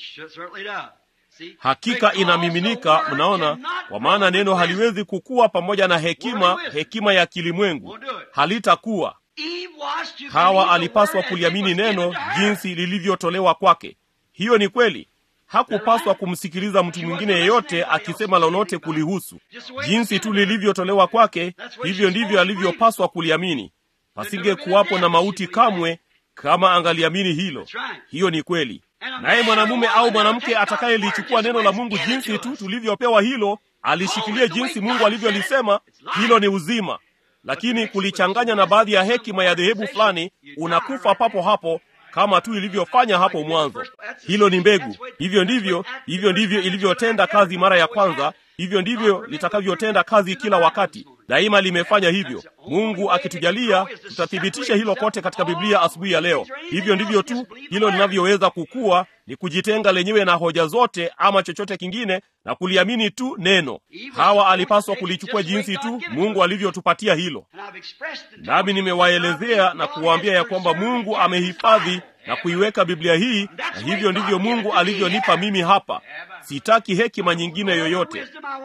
Speaker 1: hakika inamiminika. Mnaona, kwa maana neno haliwezi kukua pamoja na hekima, hekima ya kilimwengu halitakuwa. Hawa alipaswa kuliamini neno jinsi lilivyotolewa kwake. Hiyo ni kweli. Hakupaswa kumsikiliza mtu mwingine yeyote akisema lolote kulihusu. Jinsi tu lilivyotolewa kwake, hivyo ndivyo alivyopaswa kuliamini. Pasinge kuwapo na mauti kamwe kama angaliamini hilo. Hiyo ni kweli. Naye mwanamume au mwanamke atakayelichukua neno la Mungu jinsi tu tulivyopewa hilo, alishikilia jinsi Mungu alivyolisema, hilo ni uzima lakini kulichanganya na baadhi ya hekima ya dhehebu fulani, unakufa papo hapo, kama tu ilivyofanya hapo mwanzo. Hilo ni mbegu. Hivyo ndivyo, hivyo ndivyo ilivyotenda kazi mara ya kwanza, hivyo ndivyo litakavyotenda kazi kila wakati. daima limefanya hivyo. Mungu akitujalia, tutathibitisha hilo kote katika Biblia asubuhi ya leo. Hivyo ndivyo tu hilo linavyoweza kukua, ni kujitenga lenyewe na hoja zote ama chochote kingine na kuliamini tu neno. Hawa alipaswa kulichukua jinsi tu Mungu alivyotupatia hilo, nami nimewaelezea na kuwaambia ya kwamba Mungu amehifadhi na kuiweka Biblia hii, na hivyo ndivyo Mungu alivyonipa mimi hapa. Sitaki hekima nyingine yoyote,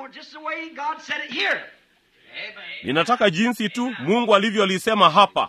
Speaker 1: ninataka jinsi tu Mungu alivyolisema hapa.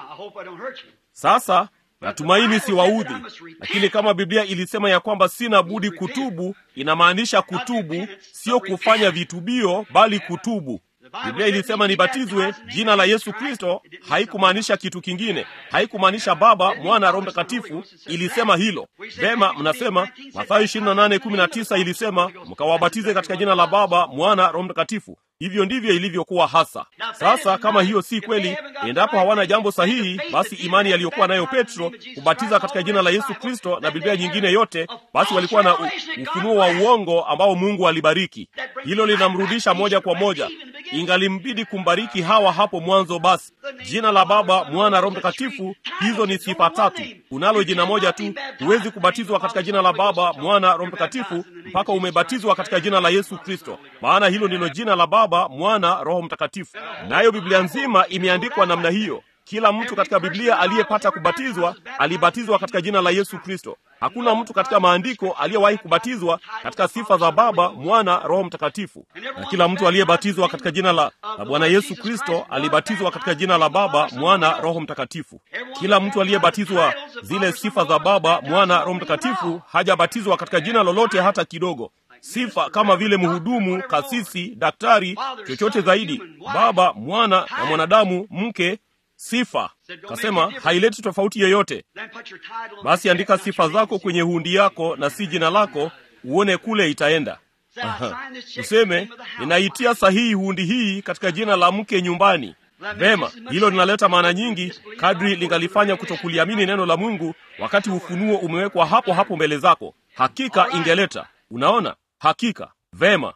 Speaker 1: Sasa natumaini siwaudhi, lakini kama Biblia ilisema ya kwamba sina budi kutubu, inamaanisha kutubu, sio kufanya vitubio, bali kutubu. Biblia ilisema nibatizwe jina la Yesu Kristo, haikumaanisha kitu kingine, haikumaanisha Baba, Mwana, Roho Mtakatifu. Ilisema hilo vema. Mnasema Mathayo 28:19 ilisema mkawabatize katika jina la Baba, Mwana, Roho Mtakatifu. Hivyo ndivyo ilivyokuwa hasa. Sasa kama hiyo si kweli, endapo hawana jambo sahihi, basi imani aliyokuwa nayo Petro kubatiza katika jina la Yesu Kristo na Biblia nyingine yote, basi walikuwa na u, ufunuo wa uongo ambao Mungu alibariki. Hilo linamrudisha moja kwa moja, ingalimbidi kumbariki Hawa hapo mwanzo. Basi jina la Baba, Mwana, Roho Mtakatifu, hizo ni sifa tatu. Unalo jina moja tu. Huwezi kubatizwa katika jina la Baba, Mwana, Roho Mtakatifu mpaka umebatizwa katika jina la Yesu Kristo, maana hilo ndilo jina la Baba, Mwana, Roho Mtakatifu. Nayo Biblia nzima imeandikwa namna hiyo. Kila mtu katika Biblia aliyepata kubatizwa alibatizwa katika jina la Yesu Kristo. Hakuna mtu katika maandiko aliyewahi kubatizwa katika sifa za Baba, Mwana, Roho Mtakatifu. Na kila mtu aliyebatizwa katika jina la, la Bwana Yesu Kristo alibatizwa katika jina la Baba, Mwana, Roho Mtakatifu. Kila mtu aliyebatizwa zile sifa za Baba, Mwana, Roho Mtakatifu hajabatizwa katika jina lolote hata kidogo sifa kama vile mhudumu, kasisi, daktari, chochote zaidi, Baba, Mwana na mwanadamu, mke sifa. Kasema haileti tofauti yoyote. Basi andika sifa zako kwenye hundi yako na si jina lako, uone kule itaenda. Aha. Useme ninaitia sahihi hundi hii katika jina la mke nyumbani. Vema, hilo linaleta maana nyingi kadri lingalifanya kutokuliamini neno la Mungu wakati ufunuo umewekwa hapo hapo mbele zako. Hakika ingeleta, unaona, hakika vema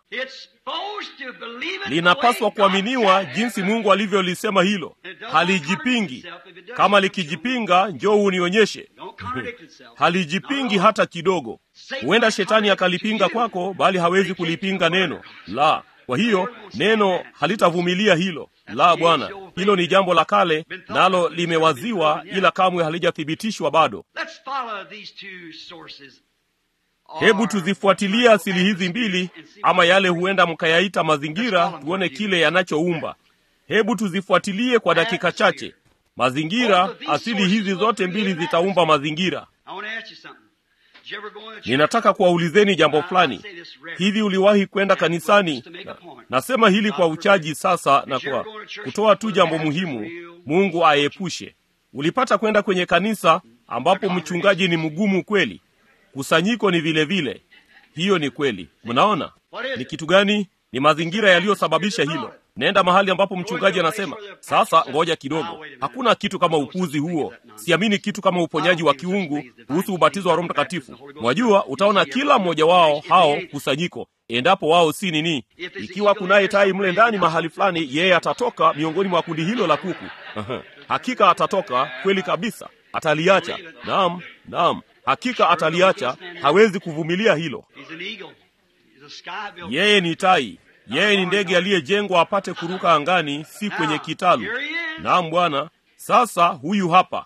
Speaker 1: linapaswa kuaminiwa jinsi Mungu alivyolisema hilo. Halijipingi. Kama likijipinga, njoo unionyeshe. Halijipingi hata kidogo. Huenda shetani akalipinga kwako, bali hawezi kulipinga neno la. Kwa hiyo neno halitavumilia hilo. La, Bwana, hilo ni jambo la kale, nalo limewaziwa, ila kamwe halijathibitishwa bado. Hebu tuzifuatilie asili hizi mbili, ama yale huenda mkayaita mazingira, tuone kile yanachoumba. Hebu tuzifuatilie kwa dakika chache. Mazingira, asili hizi zote mbili zitaumba mazingira. Ninataka kuwaulizeni jambo fulani. Hivi uliwahi kwenda kanisani? Na, nasema hili kwa uchaji sasa na kwa kutoa tu jambo muhimu, Mungu aepushe. Ulipata kwenda kwenye kanisa ambapo mchungaji ni mgumu kweli? Kusanyiko ni vile vile. Hiyo ni kweli. Mnaona ni kitu gani? Ni mazingira yaliyosababisha hilo. Nenda mahali ambapo mchungaji anasema, sasa ngoja kidogo, hakuna kitu kama upuzi huo. Siamini kitu kama uponyaji wa kiungu kuhusu ubatizo wa Roho Mtakatifu. Mwajua, utaona kila mmoja wao hao kusanyiko, endapo wao si nini. Ikiwa kunaye tai mle ndani mahali fulani, yeye atatoka miongoni mwa kundi hilo la kuku. Hakika atatoka, kweli kabisa, ataliacha. Naam, naam hakika ataliacha. Hawezi kuvumilia hilo. Yeye ni tai, yeye ni ndege aliyejengwa apate kuruka angani, si kwenye kitalu. Naam Bwana. Sasa huyu hapa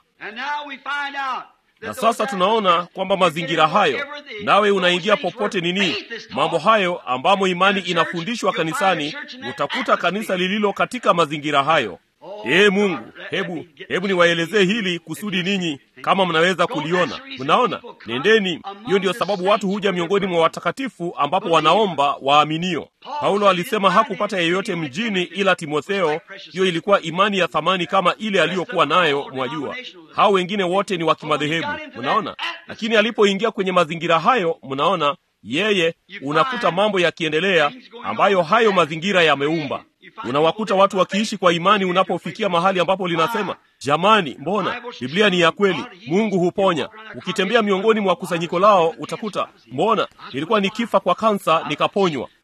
Speaker 1: na sasa tunaona kwamba mazingira hayo, nawe unaingia popote nini, mambo hayo ambamo imani inafundishwa kanisani, utakuta kanisa lililo katika mazingira hayo. Ee Mungu, hebu hebu niwaelezee hili kusudi ninyi kama mnaweza kuliona. Mnaona, nendeni. Hiyo ndiyo sababu watu huja miongoni mwa watakatifu ambapo wanaomba waaminio. Paulo alisema hakupata yeyote mjini ila Timotheo. Hiyo ilikuwa imani ya thamani kama ile aliyokuwa nayo, mwajua. Hao wengine wote ni wa kimadhehebu, mnaona. Lakini alipoingia kwenye mazingira hayo, mnaona yeye, unakuta mambo yakiendelea ambayo hayo mazingira yameumba. Unawakuta watu wakiishi kwa imani unapofikia mahali ambapo linasema, jamani, mbona Biblia ni ya kweli, Mungu huponya. Ukitembea miongoni mwa kusanyiko lao utakuta, mbona nilikuwa nikifa kwa kansa nikaponywa.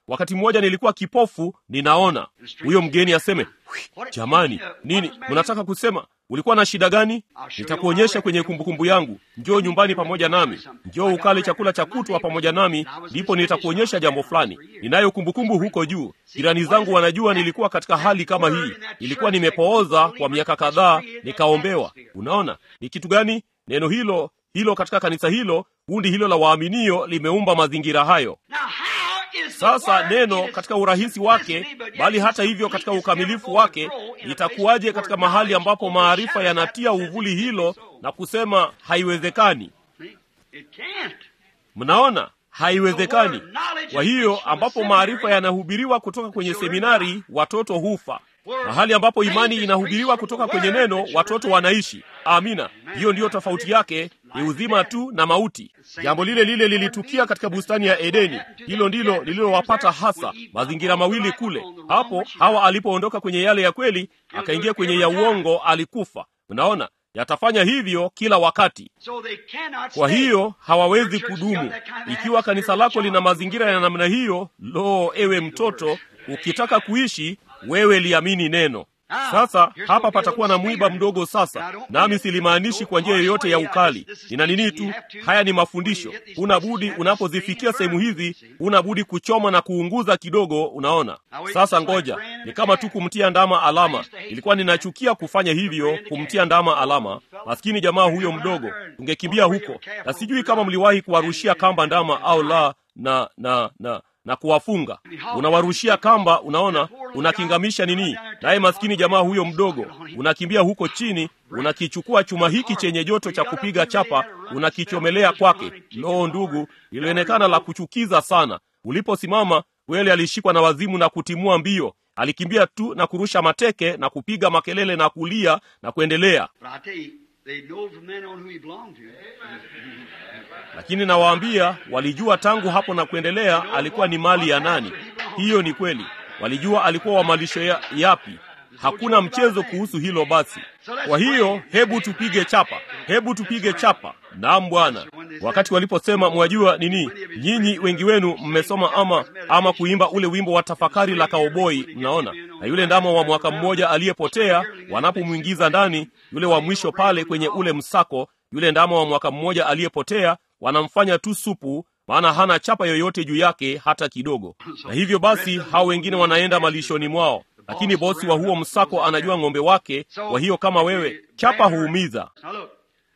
Speaker 1: wakati mmoja nilikuwa kipofu ninaona huyo mgeni aseme "Hui, jamani nini mnataka kusema ulikuwa na shida gani nitakuonyesha kwenye kumbukumbu yangu njoo nyumbani pamoja nami njoo ukale chakula cha kutwa pamoja nami ndipo nitakuonyesha jambo fulani ninayo kumbukumbu huko juu jirani zangu wanajua nilikuwa katika hali kama hii nilikuwa nimepooza kwa miaka kadhaa nikaombewa unaona ni kitu gani neno hilo hilo katika kanisa hilo kundi hilo la waaminio limeumba mazingira hayo
Speaker 2: Now, how is the
Speaker 1: sasa
Speaker 2: word
Speaker 1: neno
Speaker 2: in its
Speaker 1: katika urahisi wake
Speaker 2: simplicity, but yet
Speaker 1: bali
Speaker 2: its
Speaker 1: hata hivyo katika
Speaker 2: completeness
Speaker 1: ukamilifu
Speaker 2: never
Speaker 1: wake
Speaker 2: overgrow in a place
Speaker 1: itakuwaje
Speaker 2: where
Speaker 1: katika mahali
Speaker 2: knowledge
Speaker 1: ambapo maarifa
Speaker 2: overshadows
Speaker 1: yanatia
Speaker 2: that which
Speaker 1: uvuli
Speaker 2: says it
Speaker 1: hilo
Speaker 2: is so.
Speaker 1: na kusema haiwezekani
Speaker 2: See? It can't.
Speaker 1: mnaona haiwezekani kwa hiyo ambapo maarifa yanahubiriwa kutoka kwenye seminari watoto hufa mahali ambapo imani inahubiriwa kutoka kwenye neno watoto wanaishi amina hiyo ndiyo tofauti yake ni uzima tu na mauti jambo lile lile lilitukia katika bustani ya edeni hilo ndilo lililowapata hasa mazingira mawili kule hapo hawa alipoondoka kwenye yale ya kweli akaingia kwenye ya uongo alikufa mnaona yatafanya hivyo kila wakati
Speaker 2: So they cannot
Speaker 1: kwa
Speaker 2: stay.
Speaker 1: hiyo hawawezi
Speaker 2: Your church has
Speaker 1: kudumu
Speaker 2: got that kind of
Speaker 1: ikiwa kanisa lako lina
Speaker 2: atmosphere
Speaker 1: mazingira ya namna hiyo lo ewe mtoto ukitaka kuishi wewe liamini neno sasa hapa patakuwa na mwiba mdogo sasa nami silimaanishi kwa njia yoyote ya ukali nina nini tu haya ni mafundisho una budi unapozifikia sehemu hizi una budi kuchoma na kuunguza kidogo unaona sasa ngoja ni kama tu kumtia ndama alama ilikuwa ninachukia kufanya hivyo kumtia ndama alama maskini jamaa huyo mdogo tungekimbia huko na sijui kama mliwahi kuwarushia kamba ndama au la na na na na kuwafunga unawarushia kamba unaona unakingamisha nini naye maskini jamaa huyo mdogo unakimbia huko chini unakichukua chuma hiki chenye joto cha kupiga chapa unakichomelea kwake loo ndugu ilionekana la kuchukiza sana uliposimama kweli alishikwa na wazimu na kutimua mbio alikimbia tu na kurusha mateke na kupiga makelele na kulia na kuendelea
Speaker 2: But I tell you, they know from then on who he belonged to.
Speaker 1: lakini nawaambia walijua tangu hapo na kuendelea alikuwa ni mali ya nani hiyo ni kweli walijua alikuwa wa malisho ya, yapi hakuna mchezo kuhusu hilo basi kwa hiyo hebu tupige chapa hebu tupige chapa naam bwana wakati waliposema mwajua nini nyinyi wengi wenu mmesoma ama ama kuimba ule wimbo wa tafakari la kaoboi mnaona na yule ndama wa mwaka mmoja aliyepotea wanapomwingiza ndani yule wa mwisho pale kwenye ule msako yule ndama wa mwaka mmoja aliyepotea wanamfanya tu supu maana hana chapa yoyote juu yake hata kidogo na hivyo basi hao wengine wanaenda malishoni mwao lakini bosi wa huo msako anajua ng'ombe wake kwa hiyo kama wewe chapa huumiza
Speaker 2: Now look.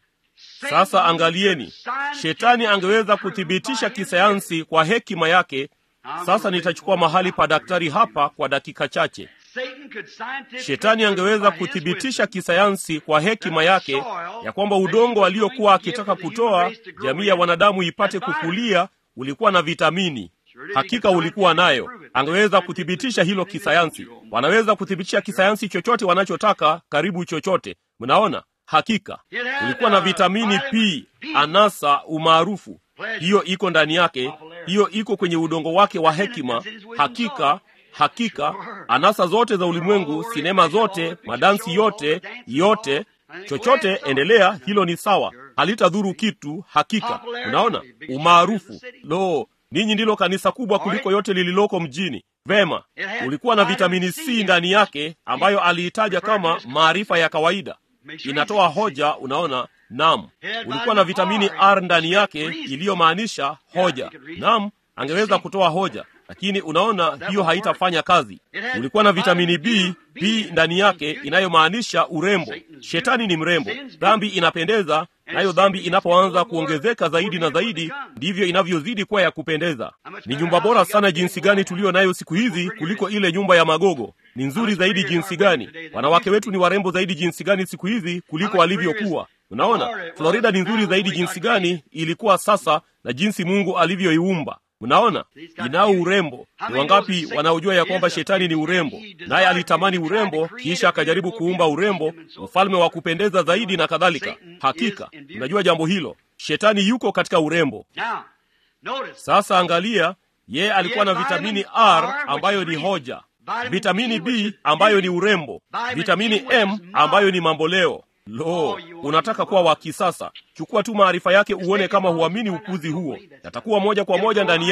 Speaker 1: sasa angalieni shetani angeweza kuthibitisha kisayansi kwa hekima yake sasa nitachukua mahali pa daktari hapa kwa dakika chache
Speaker 2: Satan could scientifically
Speaker 1: shetani angeweza
Speaker 2: by his
Speaker 1: kuthibitisha
Speaker 2: wisdom
Speaker 1: kisayansi kwa hekima yake ya kwamba udongo aliokuwa akitaka kutoa jamii ya wanadamu ipate kukulia ulikuwa na vitamini hakika ulikuwa nayo angeweza kuthibitisha hilo kisayansi wanaweza kuthibitisha kisayansi chochote wanachotaka karibu chochote mnaona hakika ulikuwa na vitamini p anasa umaarufu hiyo iko ndani yake hiyo iko kwenye udongo wake wa hekima hakika hakika anasa zote za ulimwengu sinema zote madansi yote yote chochote endelea hilo ni sawa halitadhuru kitu hakika unaona umaarufu lo ninyi ndilo kanisa kubwa kuliko yote lililoko mjini vema ulikuwa na vitamini c ndani yake ambayo aliitaja kama maarifa ya kawaida inatoa hoja unaona nam ulikuwa na vitamini r ndani yake iliyomaanisha hoja nam angeweza kutoa hoja lakini unaona hiyo haitafanya kazi ulikuwa na vitamini b b ndani yake inayomaanisha urembo shetani ni mrembo dhambi inapendeza nayo dhambi inapoanza kuongezeka zaidi na zaidi ndivyo inavyozidi kuwa ya kupendeza ni nyumba bora sana jinsi gani tuliyo nayo siku hizi kuliko ile nyumba ya magogo ni nzuri zaidi jinsi gani wanawake wetu ni warembo zaidi jinsi gani siku hizi kuliko walivyokuwa unaona florida ni nzuri zaidi jinsi gani ilikuwa sasa na jinsi mungu alivyoiumba mnaona inao urembo ni wangapi wanaojua ya kwamba shetani ni urembo naye alitamani urembo kisha akajaribu kuumba urembo ufalme wa kupendeza zaidi na kadhalika hakika unajua jambo hilo shetani yuko katika urembo
Speaker 2: Now, notice.
Speaker 1: sasa angalia yeye alikuwa na vitamini r ambayo ni hoja vitamini b ambayo ni urembo vitamini m ambayo ni mamboleo lo unataka kuwa wa kisasa chukua tu maarifa yake uone kama huamini upuzi huo yatakuwa moja kwa moja ndani yako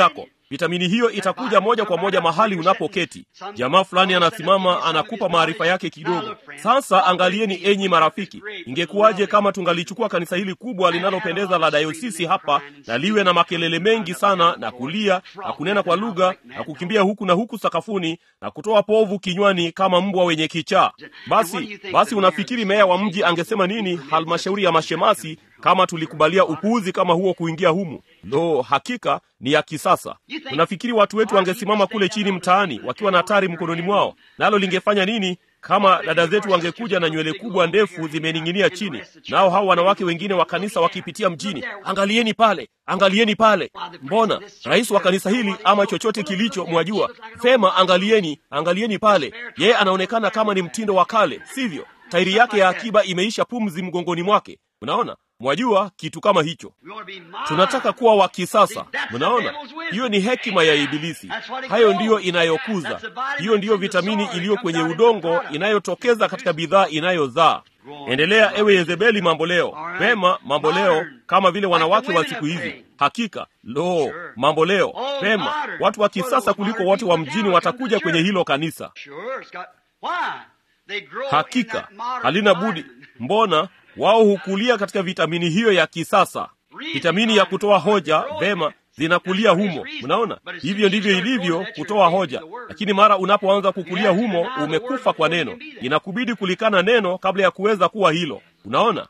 Speaker 1: vitamini hiyo itakuja moja kwa moja mahali unapoketi. Jamaa fulani anasimama anakupa maarifa yake kidogo. Sasa angalieni, enyi marafiki, ingekuwaje kama tungalichukua kanisa hili kubwa linalopendeza la dayosisi hapa na liwe na makelele mengi sana na kulia na kunena kwa lugha na kukimbia huku na huku sakafuni na kutoa povu kinywani kama mbwa wenye kichaa. Basi basi, unafikiri meya wa mji angesema nini halmashauri ya mashemasi kama tulikubalia upuuzi kama huo kuingia humu? Lo, hakika ni ya kisasa. Unafikiri watu wetu wangesimama kule chini mtaani wakiwa na tari mkononi mwao, nalo lingefanya nini kama dada zetu wangekuja na nywele kubwa ndefu zimening'inia chini, nao hao wanawake wengine wa kanisa wakipitia mjini? Angalieni pale, angalieni pale! Mbona rais wa kanisa hili ama chochote kilicho, mwajua vema, angalieni, angalieni pale, yeye anaonekana kama ni mtindo wa kale, sivyo? Tairi yake ya akiba imeisha pumzi mgongoni mwake. Mnaona, mwajua kitu kama hicho. Tunataka kuwa wa kisasa. Mnaona, hiyo ni hekima ya Ibilisi. Hayo ndiyo inayokuza, hiyo ndiyo vitamini iliyo kwenye udongo inayotokeza katika bidhaa inayozaa. Endelea ewe Yezebeli, mambo leo. Pema, mambo leo, kama vile wanawake wa siku hizi. Hakika, lo, mambo leo. Pema, watu wa kisasa kuliko wote wa mjini watakuja kwenye hilo kanisa. Hakika halina budi. Mbona wao hukulia katika vitamini hiyo ya kisasa, vitamini ya kutoa hoja. Vema, zinakulia humo. Mnaona, hivyo ndivyo ilivyo kutoa hoja. Lakini mara unapoanza kukulia humo, umekufa kwa neno. Inakubidi kulikana neno kabla ya kuweza kuwa hilo. Unaona,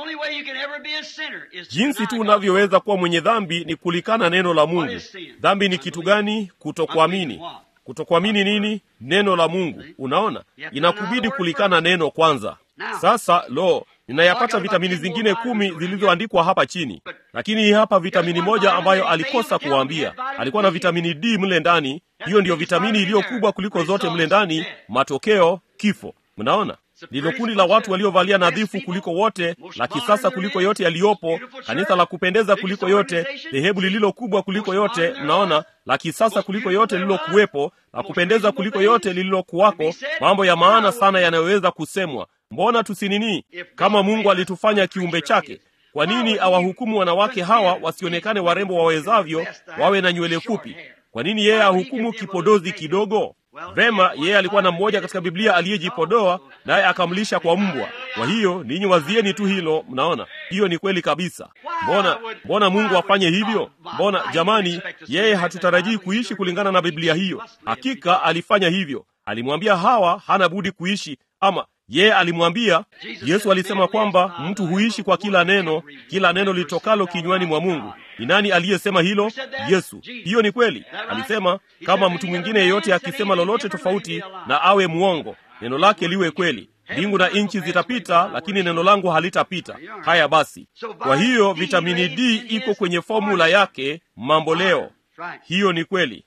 Speaker 1: jinsi tu unavyoweza kuwa mwenye dhambi ni kulikana neno la Mungu. Dhambi ni kitu gani? Kutokuamini. Kutokuamini nini? Neno la Mungu. Unaona, inakubidi kulikana neno kwanza. Sasa lo, ninayapata vitamini zingine kumi zilizoandikwa hapa chini, lakini hii hapa vitamini moja ambayo alikosa kuwaambia. Alikuwa na vitamini D mle ndani. Hiyo ndiyo vitamini iliyo kubwa kuliko zote mle ndani. Matokeo, kifo. Mnaona, ndilo kundi la watu waliovalia nadhifu kuliko wote, la kisasa kuliko yote yaliyopo, kanisa la kupendeza kuliko yote, dhehebu lililo kubwa kuliko yote. Mnaona, la kisasa kuliko yote lililokuwepo, la kupendeza kuliko yote lililokuwako, mambo ya maana sana yanayoweza kusemwa. Mbona tusinini? Kama Mungu alitufanya kiumbe chake, kwa nini awahukumu wanawake hawa wasionekane warembo wawezavyo, wawe na nywele fupi? Kwa nini yeye ahukumu kipodozi kidogo? Vema, yeye alikuwa na mmoja katika Biblia aliyejipodoa naye akamlisha kwa mbwa. Kwa hiyo ninyi wazieni tu hilo. Mnaona, hiyo ni kweli kabisa. Mbona mbona Mungu afanye hivyo? Mbona jamani, yeye hatutarajii kuishi kulingana na Biblia hiyo. Hakika alifanya hivyo, alimwambia Hawa hana budi kuishi ama yeye alimwambia Yesu alisema kwamba mtu huishi kwa kila neno, kila neno litokalo kinywani mwa Mungu. Ni nani aliyesema hilo? Yesu. Hiyo ni kweli. Alisema kama mtu mwingine yeyote akisema lolote tofauti, na awe mwongo, neno lake liwe kweli. Mbingu na nchi zitapita, lakini neno langu halitapita. Haya basi, kwa hiyo vitamini D iko kwenye fomula yake mambo leo. Hiyo ni kweli.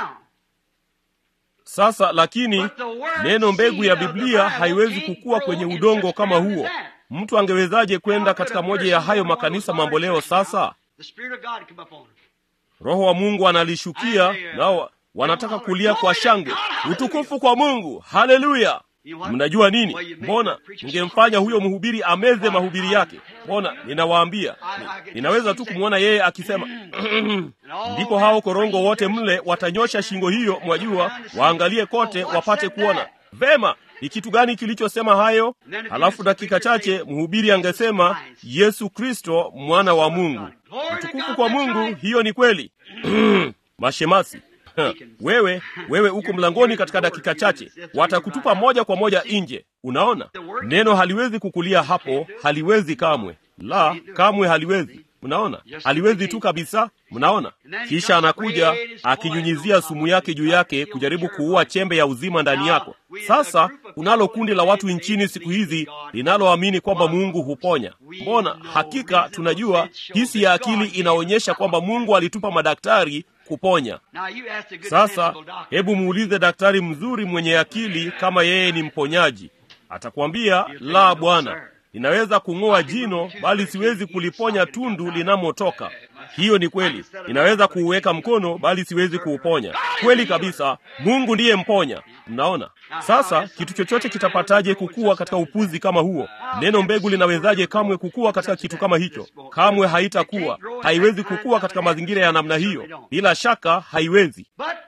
Speaker 1: Sasa lakini neno mbegu ya Biblia haiwezi kukua kwenye udongo kama huo. Mtu angewezaje kwenda katika moja ya hayo makanisa mambo leo? Sasa Roho wa Mungu analishukia, nao wanataka kulia kwa shangwe, utukufu kwa Mungu, haleluya! Mnajua nini? Mbona ningemfanya huyo mhubiri ameze mahubiri yake? Mbona ninawaambia, ninaweza tu kumwona yeye akisema ndipo hao korongo wote mle watanyosha shingo hiyo, mwajua, waangalie kote wapate kuona vema ni kitu gani kilichosema hayo. Halafu dakika chache mhubiri angesema Yesu Kristo mwana wa Mungu, utukufu kwa Mungu. Hiyo ni kweli. Mashemasi wewe wewe uko mlangoni katika dakika chache, watakutupa moja kwa moja nje. Unaona, neno haliwezi kukulia hapo, haliwezi kamwe, la kamwe haliwezi. Mnaona, haliwezi tu kabisa. Mnaona, kisha anakuja akinyunyizia sumu yake juu yake kujaribu kuua chembe ya uzima ndani yako. Sasa unalo kundi la watu nchini siku hizi linaloamini kwamba Mungu huponya. Mbona hakika tunajua hisi ya akili inaonyesha kwamba Mungu alitupa madaktari kuponya. Sasa hebu muulize daktari mzuri mwenye akili kama yeye ni mponyaji, atakwambia la, bwana, ninaweza kung'oa jino bali siwezi kuliponya tundu linamotoka. Hiyo ni kweli. Ninaweza kuuweka mkono bali siwezi kuuponya. Kweli kabisa, Mungu ndiye mponya. Mnaona sasa, kitu chochote kitapataje kukua katika upuzi kama huo? Neno mbegu linawezaje kamwe kukua katika kitu kama hicho? Kamwe haitakuwa. haiwezi kukua katika mazingira ya namna hiyo. Bila shaka haiwezi,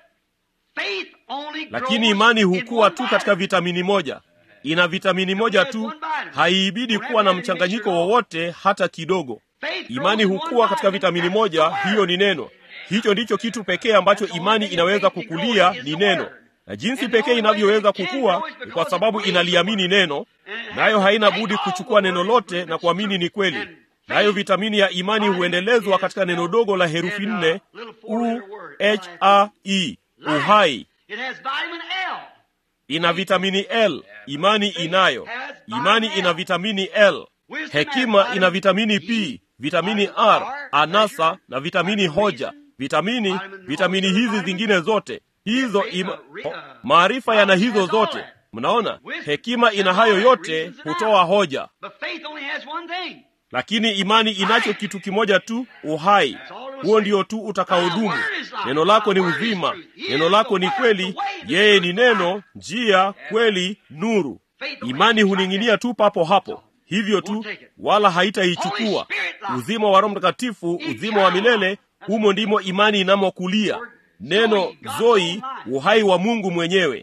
Speaker 1: lakini imani hukua tu katika vitamini moja. Ina vitamini moja tu, haiibidi kuwa na mchanganyiko wowote hata kidogo. Imani hukua katika vitamini moja, hiyo ni neno. Hicho ndicho kitu pekee ambacho imani inaweza kukulia, ni neno na jinsi pekee inavyoweza kukua ni kwa sababu inaliamini neno, nayo haina budi kuchukua neno lote na kuamini ni kweli. Nayo vitamini ya imani huendelezwa katika neno dogo la herufi nne u h a e, uhai. Ina vitamini L, imani inayo. Imani ina vitamini L. Hekima ina vitamini P, vitamini R, anasa na vitamini hoja. Vitamini vitamini hizi zingine zote hizo ima, maarifa yana hizo zote. Mnaona, hekima ina hayo yote, hutoa hoja. Lakini imani inacho kitu kimoja tu, uhai. Huo ndio tu utakaodumu. Neno lako ni uzima, neno lako ni kweli, yeye ni neno, njia, kweli, nuru. Imani huning'inia tu papo hapo, hivyo tu, wala haitaichukua. Uzima wa Roho Mtakatifu, uzima wa milele, humo ndimo imani inamokulia neno zoi, uhai wa Mungu mwenyewe.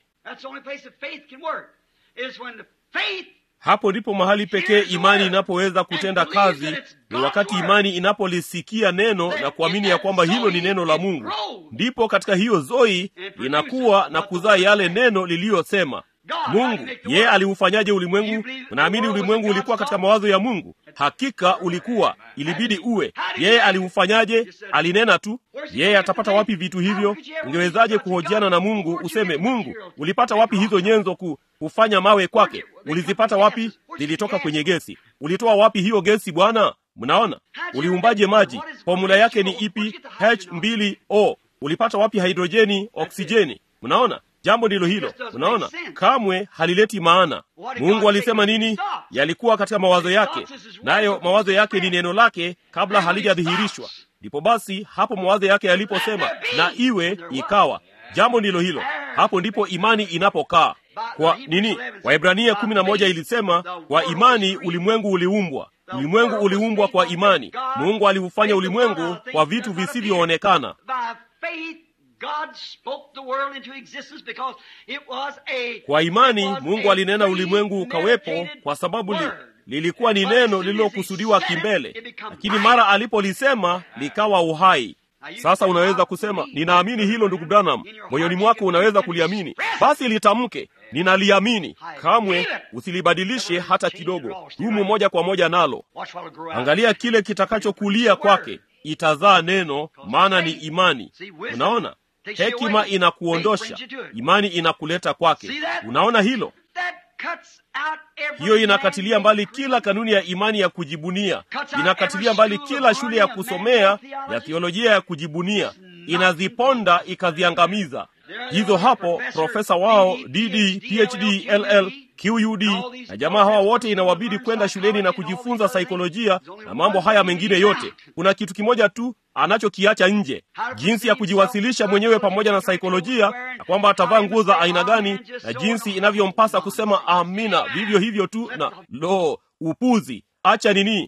Speaker 1: Hapo ndipo mahali pekee imani inapoweza kutenda kazi, ni wakati imani inapolisikia neno na kuamini ya kwamba hilo ni neno la Mungu. Ndipo katika hiyo zoi inakuwa na kuzaa yale neno liliyosema. Mungu yeye aliufanyaje ulimwengu? Unaamini ulimwengu ulikuwa katika mawazo ya Mungu? Hakika ulikuwa, ilibidi uwe. Yeye aliufanyaje? Alinena tu. Yeye atapata wapi vitu hivyo? Ungewezaje kuhojiana na Mungu useme, Mungu, ulipata wapi hizo nyenzo ku kufanya mawe kwake? Ulizipata wapi? Zilitoka kwenye gesi. Ulitoa wapi hiyo gesi Bwana? Mnaona, uliumbaje maji? Formula yake ni ipi? H2O. Ulipata wapi hidrojeni, oksijeni? Mnaona, jambo ndilo hilo. Unaona, kamwe halileti maana. Mungu alisema nini? Yalikuwa katika mawazo yake, nayo mawazo yake ni neno lake kabla halijadhihirishwa. Ndipo basi hapo mawazo yake yaliposema na iwe, ikawa. Jambo ndilo hilo. Hapo ndipo imani inapokaa. Kwa nini? Waebrania kumi na moja ilisema kwa imani ulimwengu uliumbwa. Ulimwengu uliumbwa kwa imani. Mungu aliufanya ulimwengu kwa vitu visivyoonekana. Kwa imani Mungu alinena ulimwengu ukawepo, kwa sababu li, lilikuwa ni neno lililokusudiwa kimbele, lakini mara alipolisema likawa uhai. Sasa unaweza kusema ninaamini hilo, ndugu Branham. Moyoni mwako unaweza kuliamini, basi litamke, ninaliamini. Kamwe usilibadilishe hata kidogo, dumu moja kwa moja nalo. Angalia kile kitakachokulia kwake, itazaa neno, maana ni imani. Unaona, hekima inakuondosha, imani inakuleta kwake. Unaona hilo? Hiyo inakatilia mbali kila kanuni ya imani ya kujibunia, inakatilia mbali kila shule ya kusomea ya theolojia ya kujibunia, inaziponda ikaziangamiza. Hizo hapo profesa wao DD, PhD, LL, QUD na jamaa hawa wote inawabidi kwenda shuleni na kujifunza saikolojia na mambo haya mengine yote. Kuna kitu kimoja tu anachokiacha nje, jinsi ya kujiwasilisha mwenyewe pamoja na saikolojia, na kwamba atavaa nguo za aina gani na jinsi inavyompasa kusema amina, vivyo hivyo tu. Na lo, upuzi! Acha nini,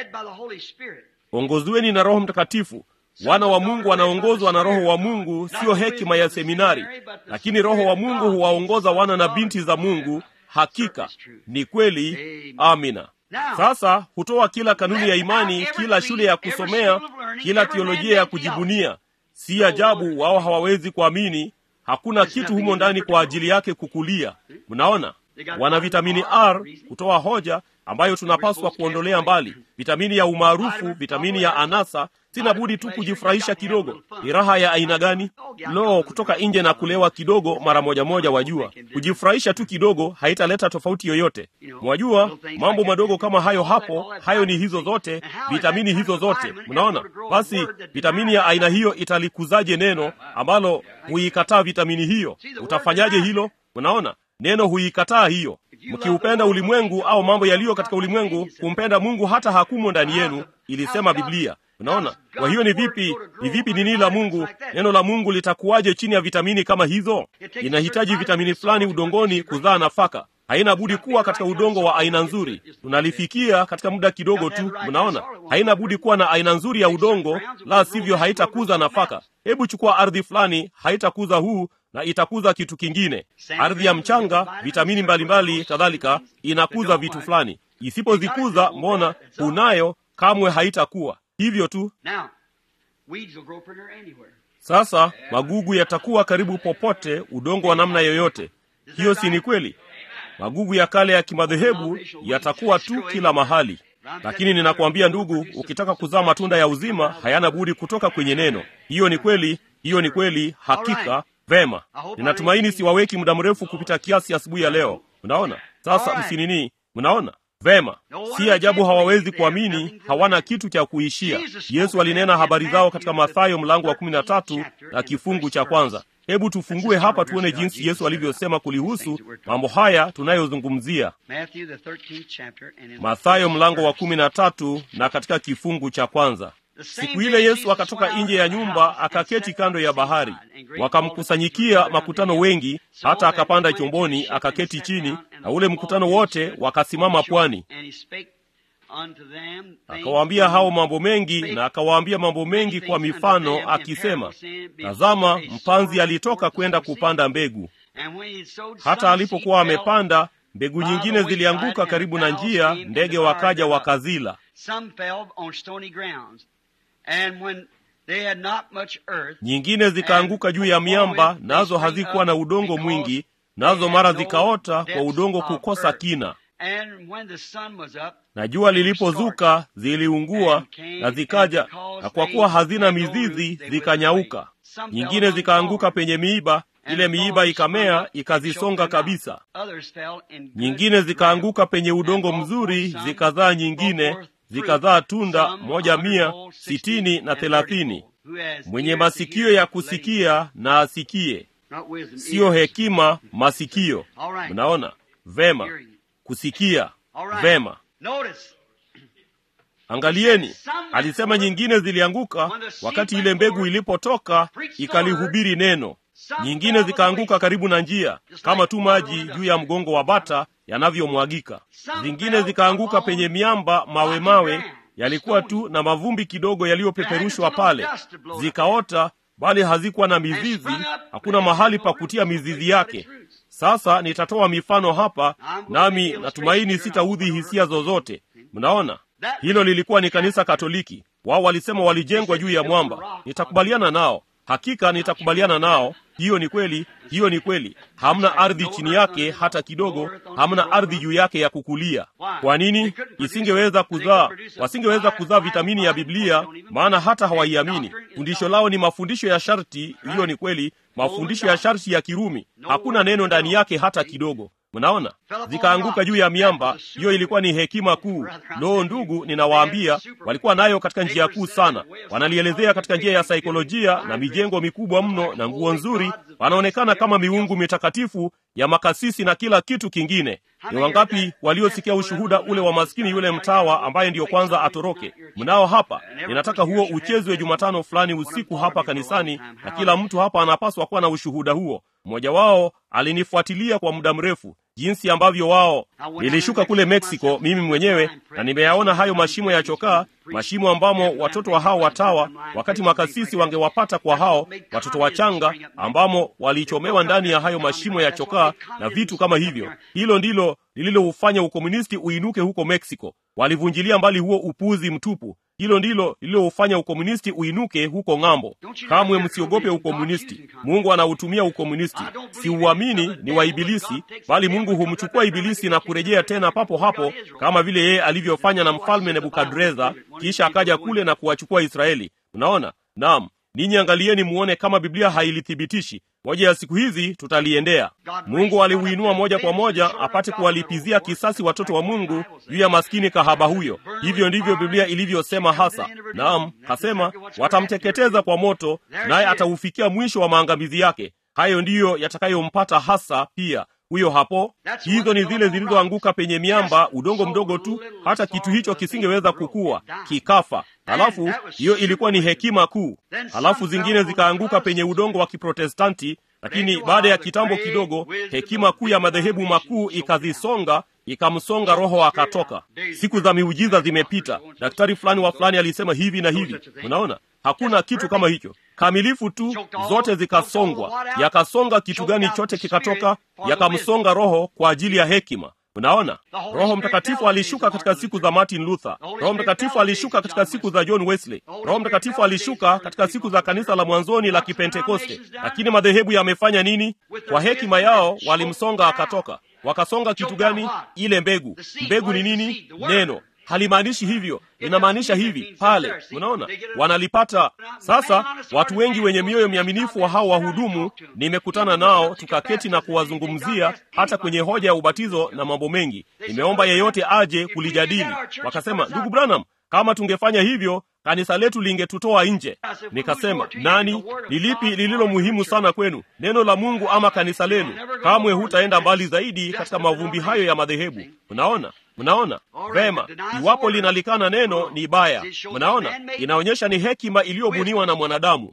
Speaker 1: ongozweni na Roho Mtakatifu. Wana wa Mungu wanaongozwa na Roho wa Mungu, siyo hekima ya seminari, lakini Roho wa Mungu huwaongoza wana na binti za Mungu. Hakika ni kweli. Amina. Sasa hutoa kila kanuni ya imani, kila shule ya kusomea, kila teolojia ya kujibunia. Si ajabu wao hawawezi kuamini. Hakuna kitu humo ndani kwa ajili yake kukulia. Mnaona, wana vitamini R kutoa hoja ambayo tunapaswa kuondolea mbali, vitamini ya umaarufu, vitamini ya anasa. Sina budi tu kujifurahisha kidogo. Ni raha ya aina gani? Lo, kutoka nje na kulewa kidogo mara moja moja. Wajua, kujifurahisha tu kidogo haitaleta tofauti yoyote. Mwajua, mambo madogo kama hayo hapo, hayo ni hizo zote, vitamini hizo zote. Mnaona? Basi vitamini ya aina hiyo italikuzaje neno ambalo huikataa vitamini hiyo? Utafanyaje hilo? Mnaona? Neno huikataa hiyo. Mkiupenda ulimwengu au mambo yaliyo katika ulimwengu, kumpenda Mungu hata hakumo ndani yenu, ilisema Biblia. Unaona? Kwa hiyo ni vipi, ni vipi nini la Mungu, neno la Mungu litakuwaje chini ya vitamini kama hizo? Inahitaji vitamini fulani udongoni kuzaa nafaka. haina budi kuwa katika udongo wa aina nzuri. Tunalifikia katika muda kidogo tu, mnaona, haina budi kuwa na aina nzuri ya udongo, la sivyo haitakuza nafaka. Hebu chukua ardhi fulani, haitakuza huu na itakuza kitu kingine. Ardhi ya mchanga, vitamini mbalimbali kadhalika, inakuza vitu fulani. Isipozikuza, mbona unayo, kamwe haitakuwa hivyo tu. Sasa magugu yatakuwa karibu popote, udongo wa namna yoyote. Hiyo si ni kweli? Magugu ya kale ya kimadhehebu yatakuwa tu kila mahali, lakini ninakuambia ndugu, ukitaka kuzaa matunda ya uzima hayana budi kutoka kwenye neno. Hiyo ni kweli, hiyo ni kweli, hakika. Vema, ninatumaini siwaweki muda mrefu kupita kiasi asubuhi ya leo. Mnaona sasa, msinini, mnaona vema. Si ajabu hawawezi kuamini, hawana kitu cha kuishia. Yesu alinena habari zao katika Mathayo mlango wa kumi na tatu na kifungu cha kwanza. Hebu tufungue hapa tuone jinsi Yesu alivyosema kulihusu mambo haya tunayozungumzia. Mathayo mlango wa kumi na tatu na katika kifungu cha kwanza. Siku ile Yesu akatoka nje ya nyumba akaketi kando ya bahari, wakamkusanyikia makutano wengi, hata akapanda chomboni akaketi chini, na ule mkutano wote wakasimama pwani. Akawaambia hao mambo mengi, na akawaambia mambo mengi kwa mifano, akisema, tazama, mpanzi alitoka kwenda kupanda mbegu. Hata alipokuwa amepanda, mbegu nyingine zilianguka karibu na njia, ndege wakaja wakazila. Nyingine zikaanguka juu ya miamba, nazo hazikuwa na udongo mwingi, nazo mara zikaota kwa udongo kukosa kina. Na jua lilipozuka ziliungua, na zikaja, na kwa kuwa hazina mizizi zikanyauka. Nyingine zikaanguka penye miiba, ile miiba ikamea ikazisonga kabisa. Nyingine zikaanguka penye udongo mzuri, zikazaa nyingine zikazaa tunda moja mia sitini na thelathini. Mwenye masikio ya kusikia na asikie. Siyo hekima, masikio. Mnaona vema, kusikia vema. Angalieni, alisema nyingine zilianguka wakati ile mbegu ilipotoka ikalihubiri neno. Nyingine zikaanguka karibu na njia, kama tu maji juu ya mgongo wa bata yanavyomwagika. Zingine zikaanguka penye miamba, mawe mawe yalikuwa tu na mavumbi kidogo yaliyopeperushwa pale, zikaota, bali hazikuwa na mizizi, hakuna mahali pa kutia mizizi yake. Sasa nitatoa mifano hapa, nami natumaini sitaudhi hisia zozote. Mnaona, hilo lilikuwa ni kanisa Katoliki. Wao walisema walijengwa juu ya mwamba. Nitakubaliana nao, hakika nitakubaliana nao. Hiyo ni kweli, hiyo ni kweli. Hamna ardhi chini yake hata kidogo, hamna ardhi juu yake ya kukulia. Kwa nini isingeweza kuzaa? Wasingeweza kuzaa vitamini ya Biblia, maana hata hawaiamini. Fundisho lao ni mafundisho ya sharti. Hiyo ni kweli, mafundisho ya sharti ya Kirumi. Hakuna neno ndani yake hata kidogo. Mnaona, zikaanguka juu ya miamba. Hiyo ilikuwa ni hekima kuu. Loo, ndugu, ninawaambia, walikuwa nayo katika njia kuu sana. Wanalielezea katika njia ya saikolojia na mijengo mikubwa mno na nguo nzuri, wanaonekana kama miungu mitakatifu ya makasisi na kila kitu kingine. Ni wangapi waliosikia ushuhuda ule wa maskini yule mtawa ambaye ndiyo kwanza atoroke? Mnao hapa. Ninataka huo uchezwe Jumatano fulani usiku hapa kanisani, na kila mtu hapa anapaswa kuwa na ushuhuda huo. Mmoja wao alinifuatilia kwa muda mrefu, jinsi ambavyo wao. Nilishuka kule Meksiko mimi mwenyewe, na nimeyaona hayo mashimo ya chokaa, mashimo ambamo watoto wa hao watawa, wakati makasisi wangewapata kwa hao watoto wachanga, ambamo walichomewa ndani ya hayo mashimo ya chokaa na vitu kama hivyo. Hilo ndilo lililoufanya ukomunisti uinuke huko Meksiko. Walivunjilia mbali huo upuzi mtupu. Hilo ndilo lililoufanya ukomunisti uinuke huko ng'ambo. Kamwe msiogope ukomunisti. Mungu anautumia ukomunisti. Siuamini ni wa Ibilisi, bali Mungu humchukua Ibilisi na kurejea tena papo hapo, kama vile yeye alivyofanya na mfalme Nebukadreza, kisha akaja kule na kuwachukua Israeli. Unaona? Naam. Ninyi angalieni muone kama Biblia hailithibitishi. Moja ya siku hizi tutaliendea. Mungu aliuinua moja kwa moja apate kuwalipizia kisasi watoto wa Mungu juu ya maskini kahaba huyo. Hivyo ndivyo Biblia ilivyosema hasa. Naam, kasema watamteketeza kwa moto, naye ataufikia mwisho wa maangamizi yake. Hayo ndiyo yatakayompata hasa pia huyo hapo. Hizo ni zile zilizoanguka penye miamba, udongo mdogo tu, hata kitu hicho kisingeweza kukua, kikafa. Halafu hiyo ilikuwa ni hekima kuu. Halafu zingine zikaanguka penye udongo wa Kiprotestanti, lakini baada ya kitambo kidogo hekima kuu ya madhehebu makuu ikazisonga ikamsonga roho akatoka siku za miujiza zimepita daktari fulani wa fulani alisema hivi na hivi unaona hakuna kitu kama hicho kamilifu tu zote zikasongwa yakasonga kitu gani chote kikatoka yakamsonga roho kwa ajili ya hekima unaona roho mtakatifu alishuka katika siku za martin luther roho mtakatifu alishuka katika siku za john wesley roho mtakatifu alishuka katika siku za kanisa la mwanzoni la kipentekoste lakini madhehebu yamefanya nini kwa hekima yao walimsonga akatoka wakasonga kitu gani ile mbegu mbegu ni nini neno halimaanishi hivyo linamaanisha hivi pale unaona wanalipata sasa watu wengi wenye mioyo miaminifu wa hao wahudumu nimekutana nao tukaketi na kuwazungumzia hata kwenye hoja ya ubatizo na mambo mengi nimeomba yeyote aje kulijadili wakasema ndugu branham kama tungefanya hivyo kanisa letu lingetutoa nje nikasema nani ni lipi lililo muhimu sana kwenu neno la mungu ama kanisa lenu kamwe hutaenda mbali zaidi katika mavumbi hayo ya madhehebu mnaona mnaona vema iwapo linalikana neno ni baya mnaona inaonyesha ni hekima iliyobuniwa na mwanadamu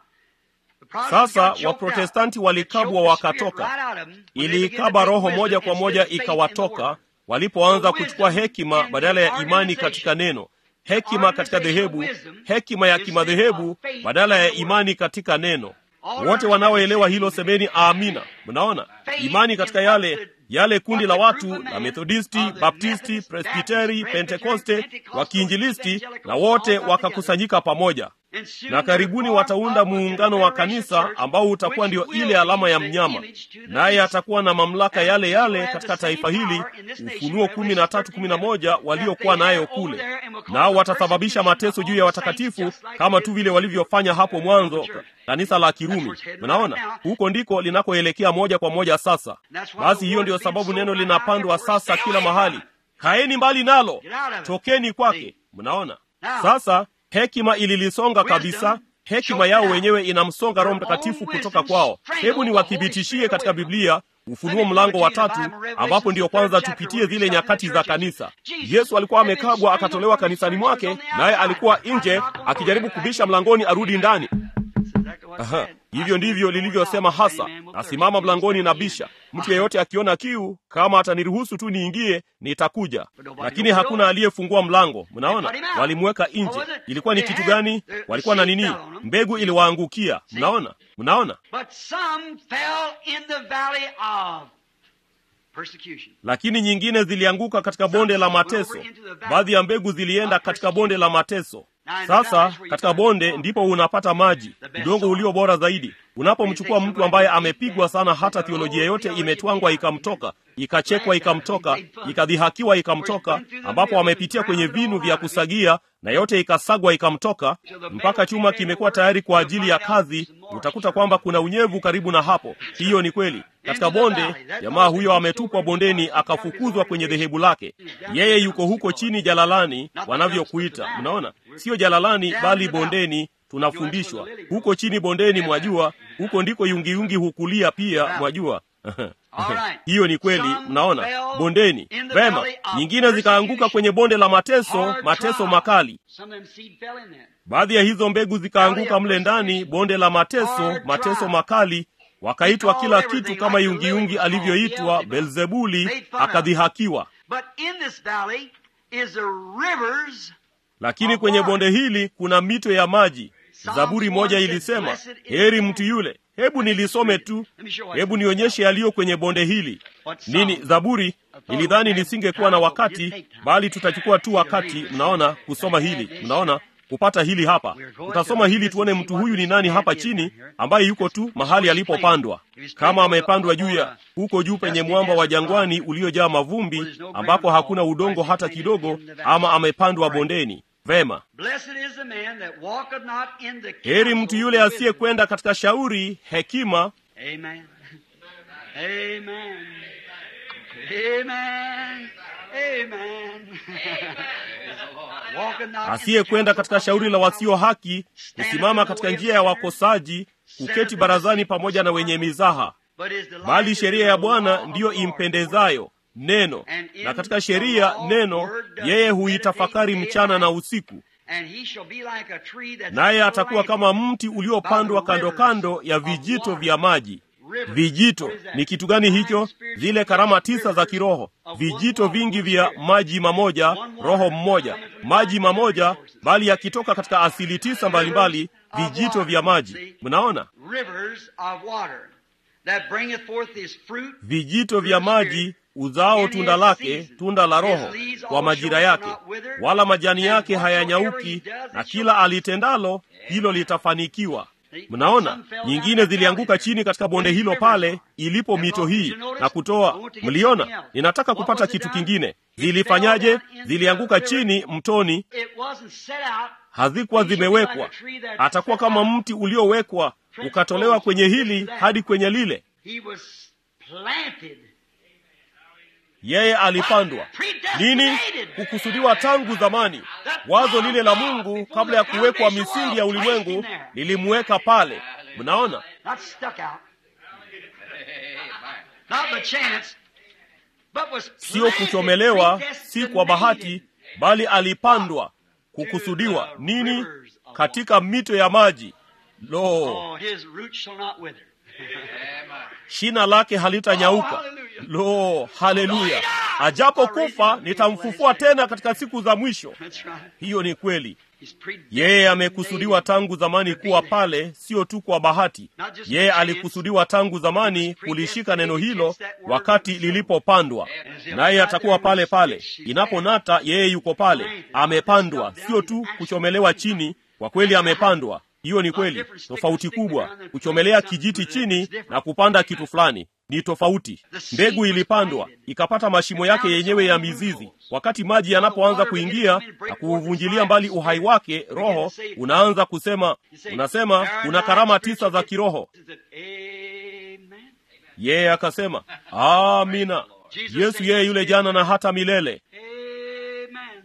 Speaker 1: sasa waprotestanti walikabwa wakatoka iliikaba roho moja kwa moja ikawatoka walipoanza kuchukua hekima badala ya imani katika neno hekima katika dhehebu hekima ya kimadhehebu badala ya imani katika neno wote wanaoelewa hilo semeni amina mnaona imani katika yale yale kundi la watu la methodisti baptisti presbiteri pentekoste wakiinjilisti na wote wakakusanyika pamoja na karibuni wataunda muungano wa kanisa ambao utakuwa ndio ile alama ya mnyama naye atakuwa na mamlaka yale yale katika taifa hili ufunuo kumi na tatu kumi na moja waliokuwa nayo kule nao watasababisha mateso juu ya watakatifu kama tu vile walivyofanya hapo mwanzo kanisa la kirumi mnaona huko ndiko linakoelekea moja kwa moja sasa basi hiyo ndiyo sababu neno linapandwa sasa kila mahali kaeni mbali nalo tokeni kwake mnaona sasa hekima ililisonga kabisa hekima yao wenyewe inamsonga roho mtakatifu kutoka kwao hebu niwathibitishie katika biblia ufunuo mlango wa tatu ambapo ndiyo kwanza tupitie zile nyakati za kanisa yesu alikuwa amekabwa akatolewa kanisani mwake naye alikuwa nje akijaribu kubisha mlangoni arudi ndani Aha, hivyo ndivyo lilivyosema hasa nasimama mlangoni na bisha mtu yeyote akiona kiu kama ataniruhusu tu niingie nitakuja lakini hakuna aliyefungua mlango mnaona walimweka nje ilikuwa ni kitu gani walikuwa na nini mbegu iliwaangukia mnaona mnaona lakini nyingine zilianguka katika bonde la mateso baadhi ya mbegu zilienda katika bonde la mateso sasa katika bonde ndipo unapata maji udongo ulio bora zaidi unapomchukua mtu ambaye amepigwa sana hata thiolojia yote imetwangwa ikamtoka ikachekwa ikamtoka ikadhihakiwa ikamtoka ambapo amepitia kwenye vinu vya kusagia na yote ikasagwa ikamtoka mpaka chuma kimekuwa tayari kwa ajili ya kazi utakuta kwamba kuna unyevu karibu na hapo hiyo ni kweli katika bonde jamaa huyo ametupwa bondeni akafukuzwa kwenye dhehebu lake yeye yuko huko chini jalalani wanavyokuita mnaona sio jalalani bali bondeni tunafundishwa huko chini bondeni mwajua huko ndiko yungiyungi hukulia pia mwajua hiyo ni kweli mnaona bondeni vema nyingine zikaanguka kwenye bonde la mateso mateso makali baadhi ya hizo mbegu zikaanguka mle ndani bonde la mateso mateso makali wakaitwa kila kitu kama yungiyungi alivyoitwa belzebuli akadhihakiwa lakini kwenye bonde hili kuna mito ya maji zaburi moja ilisema heri mtu yule hebu nilisome tu hebu nionyeshe yaliyo kwenye bonde hili nini zaburi nilidhani nisingekuwa na wakati bali tutachukua tu wakati mnaona kusoma hili mnaona kupata hili hapa tutasoma hili tuone mtu huyu ni nani hapa chini ambaye yuko tu mahali alipopandwa kama amepandwa juu ya huko juu penye mwamba wa jangwani uliojaa mavumbi ambapo hakuna udongo hata kidogo ama amepandwa bondeni vema heri mtu yule asiyekwenda katika shauri hekima
Speaker 2: Amen. Amen. Amen. Amen. Walking not in
Speaker 1: asiyekwenda
Speaker 2: the
Speaker 1: katika
Speaker 2: counsel
Speaker 1: shauri la
Speaker 2: of
Speaker 1: wasio
Speaker 2: sinners,
Speaker 1: haki kusimama katika njia ya wakosaji kuketi barazani pamoja na wenye mizaha
Speaker 2: but his delight
Speaker 1: bali
Speaker 2: is
Speaker 1: sheria
Speaker 2: in
Speaker 1: ya
Speaker 2: the
Speaker 1: bwana
Speaker 2: law of
Speaker 1: ndiyo
Speaker 2: the Lord.
Speaker 1: impendezayo neno na katika sheria neno yeye huitafakari mchana na usiku
Speaker 2: And he shall be like a tree that's
Speaker 1: naye
Speaker 2: planted
Speaker 1: atakuwa
Speaker 2: by
Speaker 1: kama mti uliopandwa kando kando ya vijito vya maji vijito ni kitu gani hicho zile karama tisa za kiroho vijito vingi vya maji mamoja roho mmoja maji mamoja bali yakitoka katika asili tisa mbalimbali vijito vya maji mnaona
Speaker 2: rivers of water that bringeth forth his fruit
Speaker 1: vijito vya maji uzao tunda lake tunda la roho kwa majira yake wala majani yake hayanyauki na kila alitendalo hilo litafanikiwa mnaona nyingine zilianguka chini katika bonde hilo pale ilipo mito hii na kutoa mliona ninataka kupata kitu kingine zilifanyaje zilianguka chini mtoni
Speaker 2: it wasn't set out
Speaker 1: hazikuwa zimewekwa atakuwa kama mti uliowekwa ukatolewa kwenye hili hadi kwenye lile
Speaker 2: he was planted
Speaker 1: yeye alipandwa nini kukusudiwa tangu zamani wazo lile la mungu kabla ya kuwekwa misingi ya ulimwengu lilimweka pale mnaona
Speaker 2: not stuck out not by chance but was
Speaker 1: sio
Speaker 2: planted,
Speaker 1: kuchomelewa si kwa bahati
Speaker 2: predestinated.
Speaker 1: bali alipandwa kukusudiwa nini katika mito ya maji lo
Speaker 2: oh his roots shall not wither
Speaker 1: shina lake halitanyauka lo haleluya ajapokufa nitamfufua tena katika siku za mwisho
Speaker 2: that's right
Speaker 1: hiyo ni kweli
Speaker 2: he's predestinated
Speaker 1: yeye amekusudiwa tangu zamani kuwa pale sio tu kwa bahati yeye alikusudiwa tangu zamani kulishika neno hilo wakati lilipopandwa naye atakuwa pale pale inaponata yeye yuko pale amepandwa sio tu kuchomelewa chini kwa kweli amepandwa hiyo ni kweli tofauti kubwa kuchomelea kijiti chini na kupanda kitu fulani ni tofauti mbegu ilipandwa ikapata mashimo yake yenyewe ya mizizi wakati maji yanapoanza kuingia na kuuvunjilia mbali uhai wake roho unaanza kusema unasema una karama tisa za kiroho
Speaker 2: Is it amen
Speaker 1: yeye akasema amina yesu yeye yule jana na hata milele
Speaker 2: amen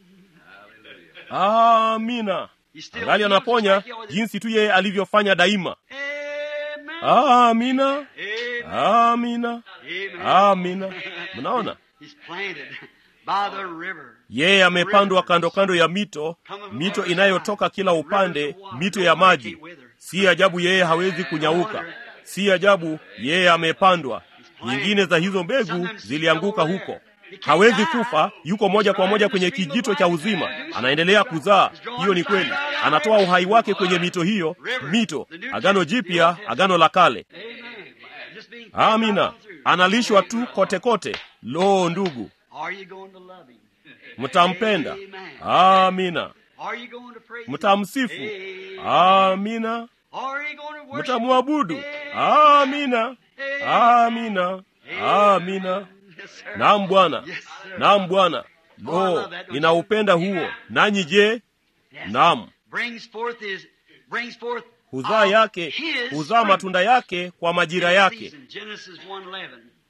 Speaker 1: amina
Speaker 2: He still
Speaker 1: angali
Speaker 2: heals
Speaker 1: anaponya
Speaker 2: like he always-
Speaker 1: jinsi tu yeye alivyofanya daima
Speaker 2: amen
Speaker 1: amina
Speaker 2: amen
Speaker 1: amina
Speaker 2: amen
Speaker 1: amina mnaona
Speaker 2: he's planted by the river
Speaker 1: yeye amepandwa kando kando ya mito mito inayotoka kila upande mito ya maji si ajabu yeye hawezi kunyauka si ajabu yeye amepandwa nyingine za hizo mbegu zilianguka huko hawezi kufa yuko moja kwa moja kwenye kijito cha uzima anaendelea kuzaa hiyo ni kweli anatoa uhai wake kwenye mito hiyo mito agano jipya agano la kale
Speaker 2: amen just being
Speaker 1: amina analishwa tu kote kote lo ndugu
Speaker 2: are you going to love him
Speaker 1: mtampenda amina
Speaker 2: are you going to praise him
Speaker 1: mtamsifu
Speaker 2: Amen.
Speaker 1: amina
Speaker 2: are you going to worship
Speaker 1: mtamwabudu
Speaker 2: Amen.
Speaker 1: amina amina amina
Speaker 2: yes sir
Speaker 1: naam bwana
Speaker 2: yes sir
Speaker 1: naam bwana lo ninaupenda huo nanyi je
Speaker 2: Yes.
Speaker 1: naam
Speaker 2: brings forth his brings forth
Speaker 1: huzaa
Speaker 2: of
Speaker 1: yake
Speaker 2: his
Speaker 1: huzaa
Speaker 2: fruit
Speaker 1: matunda yake kwa majira
Speaker 2: in
Speaker 1: yake
Speaker 2: season. Genesis 1:11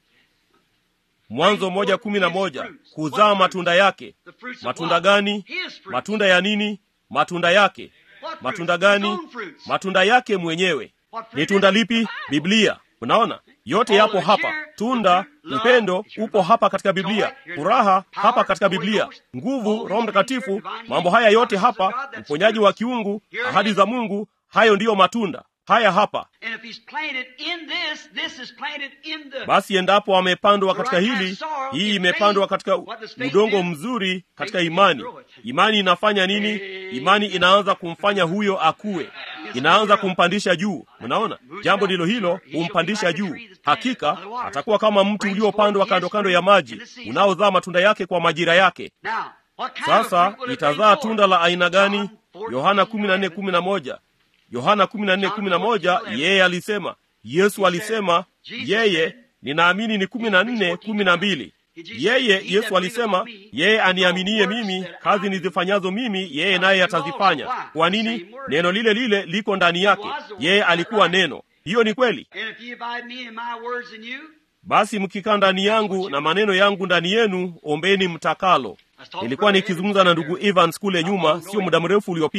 Speaker 1: mwanzo moja kumi na moja kuzaa matunda yake
Speaker 2: the fruits of
Speaker 1: matunda
Speaker 2: what?
Speaker 1: gani
Speaker 2: his fruit
Speaker 1: matunda ya nini matunda yake
Speaker 2: What
Speaker 1: matunda
Speaker 2: fruits? His
Speaker 1: gani
Speaker 2: own fruits.
Speaker 1: matunda yake mwenyewe
Speaker 2: What fruit
Speaker 1: ni
Speaker 2: is
Speaker 1: tunda
Speaker 2: it?
Speaker 1: lipi
Speaker 2: The Bible.
Speaker 1: biblia unaona yote yapo hapa tunda upendo upo hapa katika biblia furaha hapa katika biblia nguvu roho mtakatifu mambo haya yote hapa uponyaji wa kiungu ahadi za mungu hayo ndiyo matunda haya hapa
Speaker 2: And if he's planted in this, this is planted in the
Speaker 1: basi endapo amepandwa katika hili hii imepandwa katika udongo mzuri katika imani imani inafanya nini imani inaanza kumfanya huyo akue inaanza kumpandisha juu unaona jambo ndilo hilo humpandisha juu hakika atakuwa kama mti uliopandwa kando kando ya maji unaozaa matunda yake kwa majira yake
Speaker 2: Now, what kind
Speaker 1: sasa
Speaker 2: of fruit will it
Speaker 1: itazaa
Speaker 2: bring forth?
Speaker 1: tunda la aina gani
Speaker 2: John 14,
Speaker 1: yohana 14:11 yohana 14:11 yeye alisema yesu alisema yeye ninaamini ni 14:12 yeye yesu alisema yeye aniaminie mimi kazi nizifanyazo mimi yeye naye atazifanya kwa nini neno lile lile liko ndani yake yeye alikuwa neno hiyo ni kweli
Speaker 2: And if you abide me and my words in you,
Speaker 1: basi mkikaa ndani yangu na maneno yangu ndani yenu ombeni mtakalo nilikuwa nikizungumza na ndugu evans kule nyuma sio muda mrefu uliopita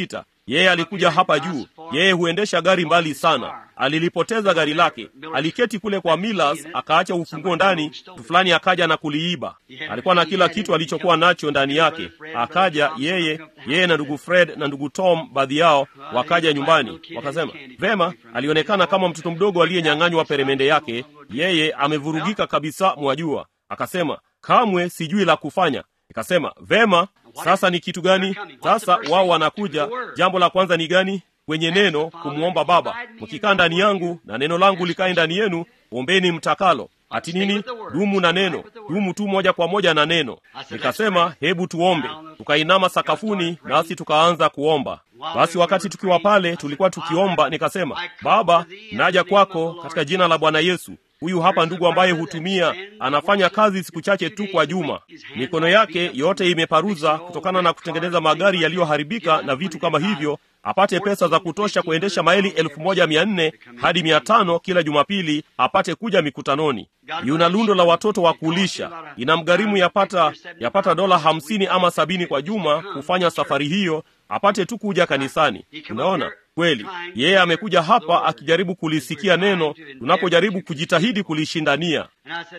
Speaker 1: yeye alikuja hapa juu yeye huendesha gari mbali sana alilipoteza gari lake aliketi kule kwa Millers akaacha ufunguo ndani mtu fulani akaja na kuliiba alikuwa na kila kitu alichokuwa nacho ndani yake akaja yeye yeye na ndugu Fred na ndugu Tom baadhi yao wakaja nyumbani wakasema vema alionekana kama mtoto mdogo aliyenyang'anywa peremende yake yeye amevurugika kabisa mwajua akasema kamwe sijui la kufanya ikasema vema sasa ni kitu gani sasa wao wanakuja jambo la kwanza ni gani kwenye neno kumwomba baba mkikaa ndani yangu na neno langu likae ndani yenu ombeni mtakalo ati nini dumu na neno dumu tu moja kwa moja na neno nikasema hebu tuombe tukainama sakafuni nasi tukaanza kuomba basi wakati tukiwa pale tulikuwa tukiomba nikasema baba naja kwako katika jina la bwana yesu huyu hapa ndugu ambaye hutumia anafanya kazi siku chache tu kwa juma mikono yake yote imeparuza kutokana na kutengeneza magari yaliyoharibika na vitu kama hivyo apate pesa za kutosha kuendesha maili elfu moja mia nne hadi mia tano kila jumapili apate kuja mikutanoni yuna lundo la watoto wa kulisha inamgharimu yapata yapata dola hamsini ama sabini kwa juma kufanya safari hiyo apate tu kuja kanisani unaona kweli yeye amekuja hapa akijaribu kulisikia neno tunapojaribu kujitahidi kulishindania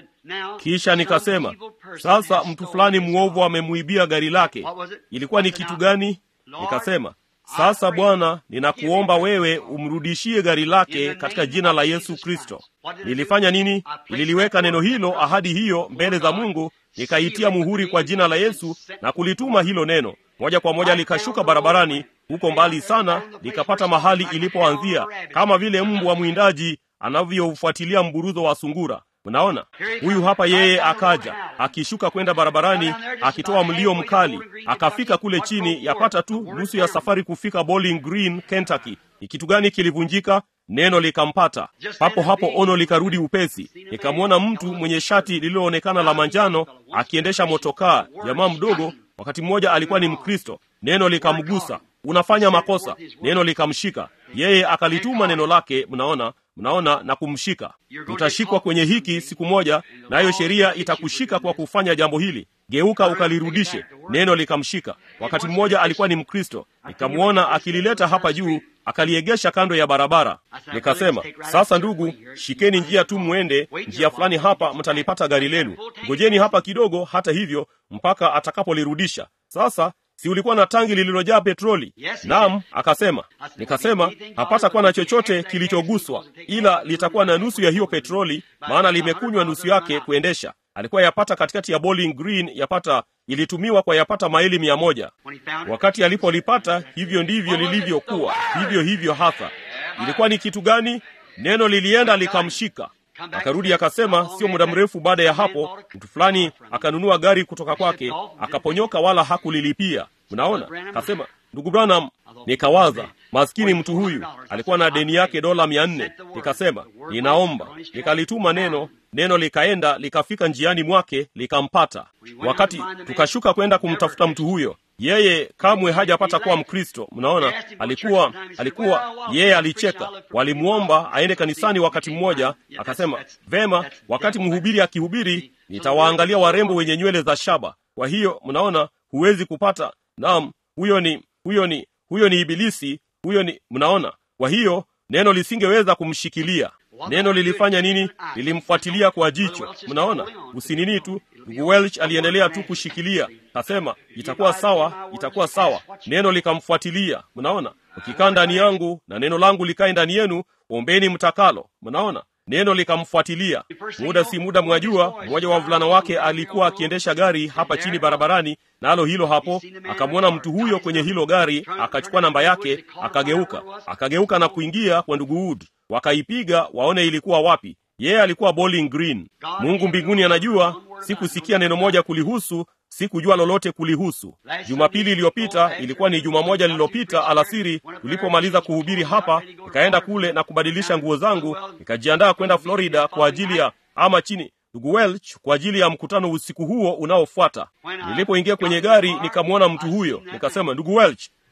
Speaker 1: kisha nikasema sasa mtu fulani mwovu amemuibia gari lake ilikuwa ni kitu gani nikasema sasa bwana ninakuomba wewe umrudishie gari lake katika jina la yesu kristo nilifanya nini nililiweka neno hilo ahadi hiyo mbele za mungu nikaitia muhuri kwa jina la yesu na kulituma hilo neno moja kwa moja likashuka barabarani huko mbali sana likapata mahali ilipoanzia kama vile mbwa mwindaji anavyoufuatilia mburuzo wa sungura unaona huyu hapa yeye akaja akishuka kwenda barabarani akitoa mlio mkali akafika kule chini yapata tu nusu ya safari kufika bowling green kentucky ni kitu gani kilivunjika neno likampata papo hapo ono likarudi upesi nikamwona mtu mwenye shati lililoonekana la manjano akiendesha motokaa jamaa mdogo wakati mmoja alikuwa ni mkristo neno likamgusa unafanya makosa neno likamshika yeye akalituma neno lake mnaona mnaona na kumshika utashikwa kwenye hiki siku moja nayo sheria itakushika kwa kufanya jambo hili geuka ukalirudishe neno likamshika wakati mmoja alikuwa ni mkristo nikamwona akilileta hapa juu akaliegesha kando ya barabara nikasema sasa ndugu shikeni njia tu mwende njia fulani hapa mtalipata gari lenu ngojeni hapa kidogo hata hivyo mpaka atakapolirudisha sasa si ulikuwa na tangi lililojaa petroli naam akasema nikasema hapata kuwa na chochote kilichoguswa ila litakuwa na nusu ya hiyo petroli maana limekunywa nusu yake kuendesha alikuwa yapata katikati ya bowling green yapata ilitumiwa kwa yapata maili mia moja wakati alipolipata hivyo ndivyo lilivyokuwa hivyo hivyo hasa ilikuwa ni kitu gani neno lilienda likamshika akarudi akasema sio muda mrefu baada ya hapo mtu fulani akanunua gari kutoka kwake akaponyoka wala hakulilipia mnaona akasema ndugu branham nikawaza maskini mtu huyu alikuwa na deni yake dola mia nne nikasema ninaomba nikalituma neno neno likaenda likafika njiani mwake likampata wakati tukashuka kwenda kumtafuta mtu huyo yeye kamwe hajapata kuwa mkristo mnaona alikuwa alikuwa yeye alicheka walimwomba aende kanisani wakati mmoja akasema vema wakati mhubiri akihubiri nitawaangalia warembo wenye nywele za shaba kwa hiyo mnaona huwezi kupata naam huyo ni huyo ni huyo ni ibilisi huyo ni mnaona kwa hiyo neno lisingeweza kumshikilia neno lilifanya nini lilimfuatilia kwa jicho mnaona usinini tu ndugu welch aliendelea tu kushikilia kasema itakuwa sawa itakuwa sawa neno likamfuatilia mnaona ukikaa ndani yangu na neno langu likae ndani yenu ombeni mtakalo mnaona neno likamfuatilia muda si muda mwajua mmoja wa wavulana wake alikuwa akiendesha gari hapa chini barabarani nalo na hilo hapo akamwona mtu huyo kwenye hilo gari akachukua namba yake akageuka akageuka na kuingia kwa ndugu wood wakaipiga waone ilikuwa wapi yeye alikuwa bowling green mungu mbinguni anajua sikusikia neno moja kulihusu sikujua lolote kulihusu jumapili iliyopita ilikuwa ni juma moja lililopita alasiri tulipomaliza kuhubiri hapa nikaenda kule na kubadilisha nguo zangu nikajiandaa kwenda florida kwa ajili ya ama chini ndugu welch kwa ajili ya mkutano usiku huo unaofuata nilipoingia kwenye gari nikamwona mtu huyo nikasema ndugu welch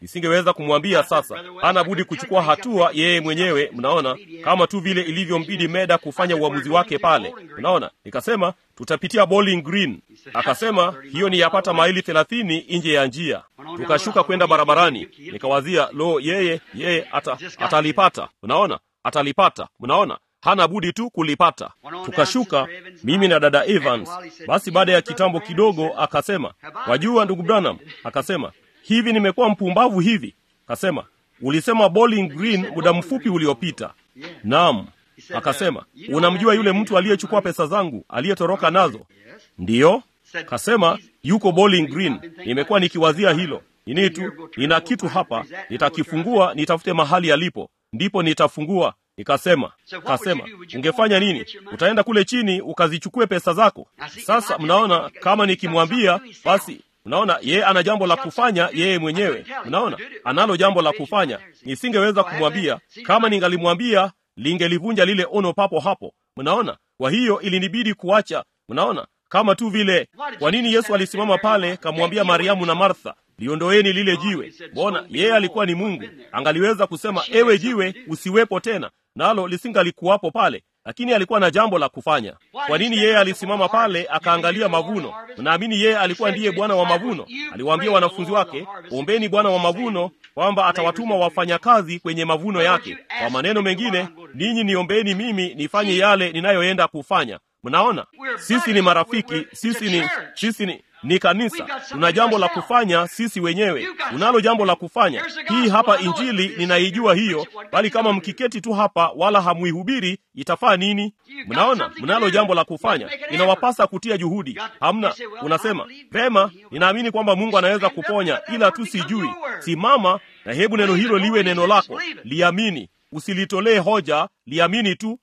Speaker 1: nisingeweza kumwambia sasa hana budi kuchukua hatua yeye mwenyewe mnaona kama tu vile ilivyombidi meda kufanya uamuzi wake pale mnaona nikasema tutapitia bowling green akasema hiyo ni yapata maili thelathini nje ya njia tukashuka kwenda barabarani nikawazia lo yeye yeye ata, atalipata mnaona atalipata mnaona hana budi tu kulipata tukashuka mimi na dada evans basi baada ya kitambo kidogo akasema wajua ndugu branham akasema hivi nimekuwa mpumbavu hivi akasema ulisema bowling green muda mfupi uliopita naam akasema unamjua yule mtu aliyechukua pesa zangu aliyetoroka nazo ndiyo kasema yuko bowling green nimekuwa nikiwazia hilo nini tu nina kitu hapa nitakifungua nitafute mahali alipo ndipo nitafungua nikasema kasema ungefanya nini utaenda kule chini ukazichukue pesa zako sasa mnaona kama nikimwambia basi mnaona yeye ana jambo la kufanya yeye mwenyewe mnaona analo jambo la kufanya nisingeweza kumwambia kama ningalimwambia lingelivunja lile ono papo hapo mnaona kwa hiyo ilinibidi kuacha mnaona kama tu vile kwa nini yesu alisimama pale kamwambia mariamu na martha liondoeni lile jiwe mbona yeye alikuwa ni mungu angaliweza kusema ewe jiwe usiwepo tena nalo lisingalikuwapo pale lakini alikuwa na jambo la kufanya kwa nini yeye alisimama pale akaangalia mavuno mnaamini yeye alikuwa ndiye bwana wa mavuno aliwaambia wanafunzi wake ombeni bwana wa mavuno kwamba atawatuma wafanyakazi kwenye mavuno yake kwa maneno mengine ninyi niombeni mimi nifanye yale ninayoenda kufanya mnaona sisi ni marafiki sisi ni sisi ni ni kanisa tuna jambo la kufanya sisi wenyewe unalo jambo la kufanya hii hapa injili ninaijua hiyo bali kama mkiketi tu hapa wala hamuihubiri itafaa nini mnaona mnalo jambo la kufanya inawapasa kutia juhudi hamna unasema pema ninaamini kwamba mungu anaweza kuponya ila tu sijui simama na hebu neno hilo liwe neno lako liamini usilitolee hoja liamini tu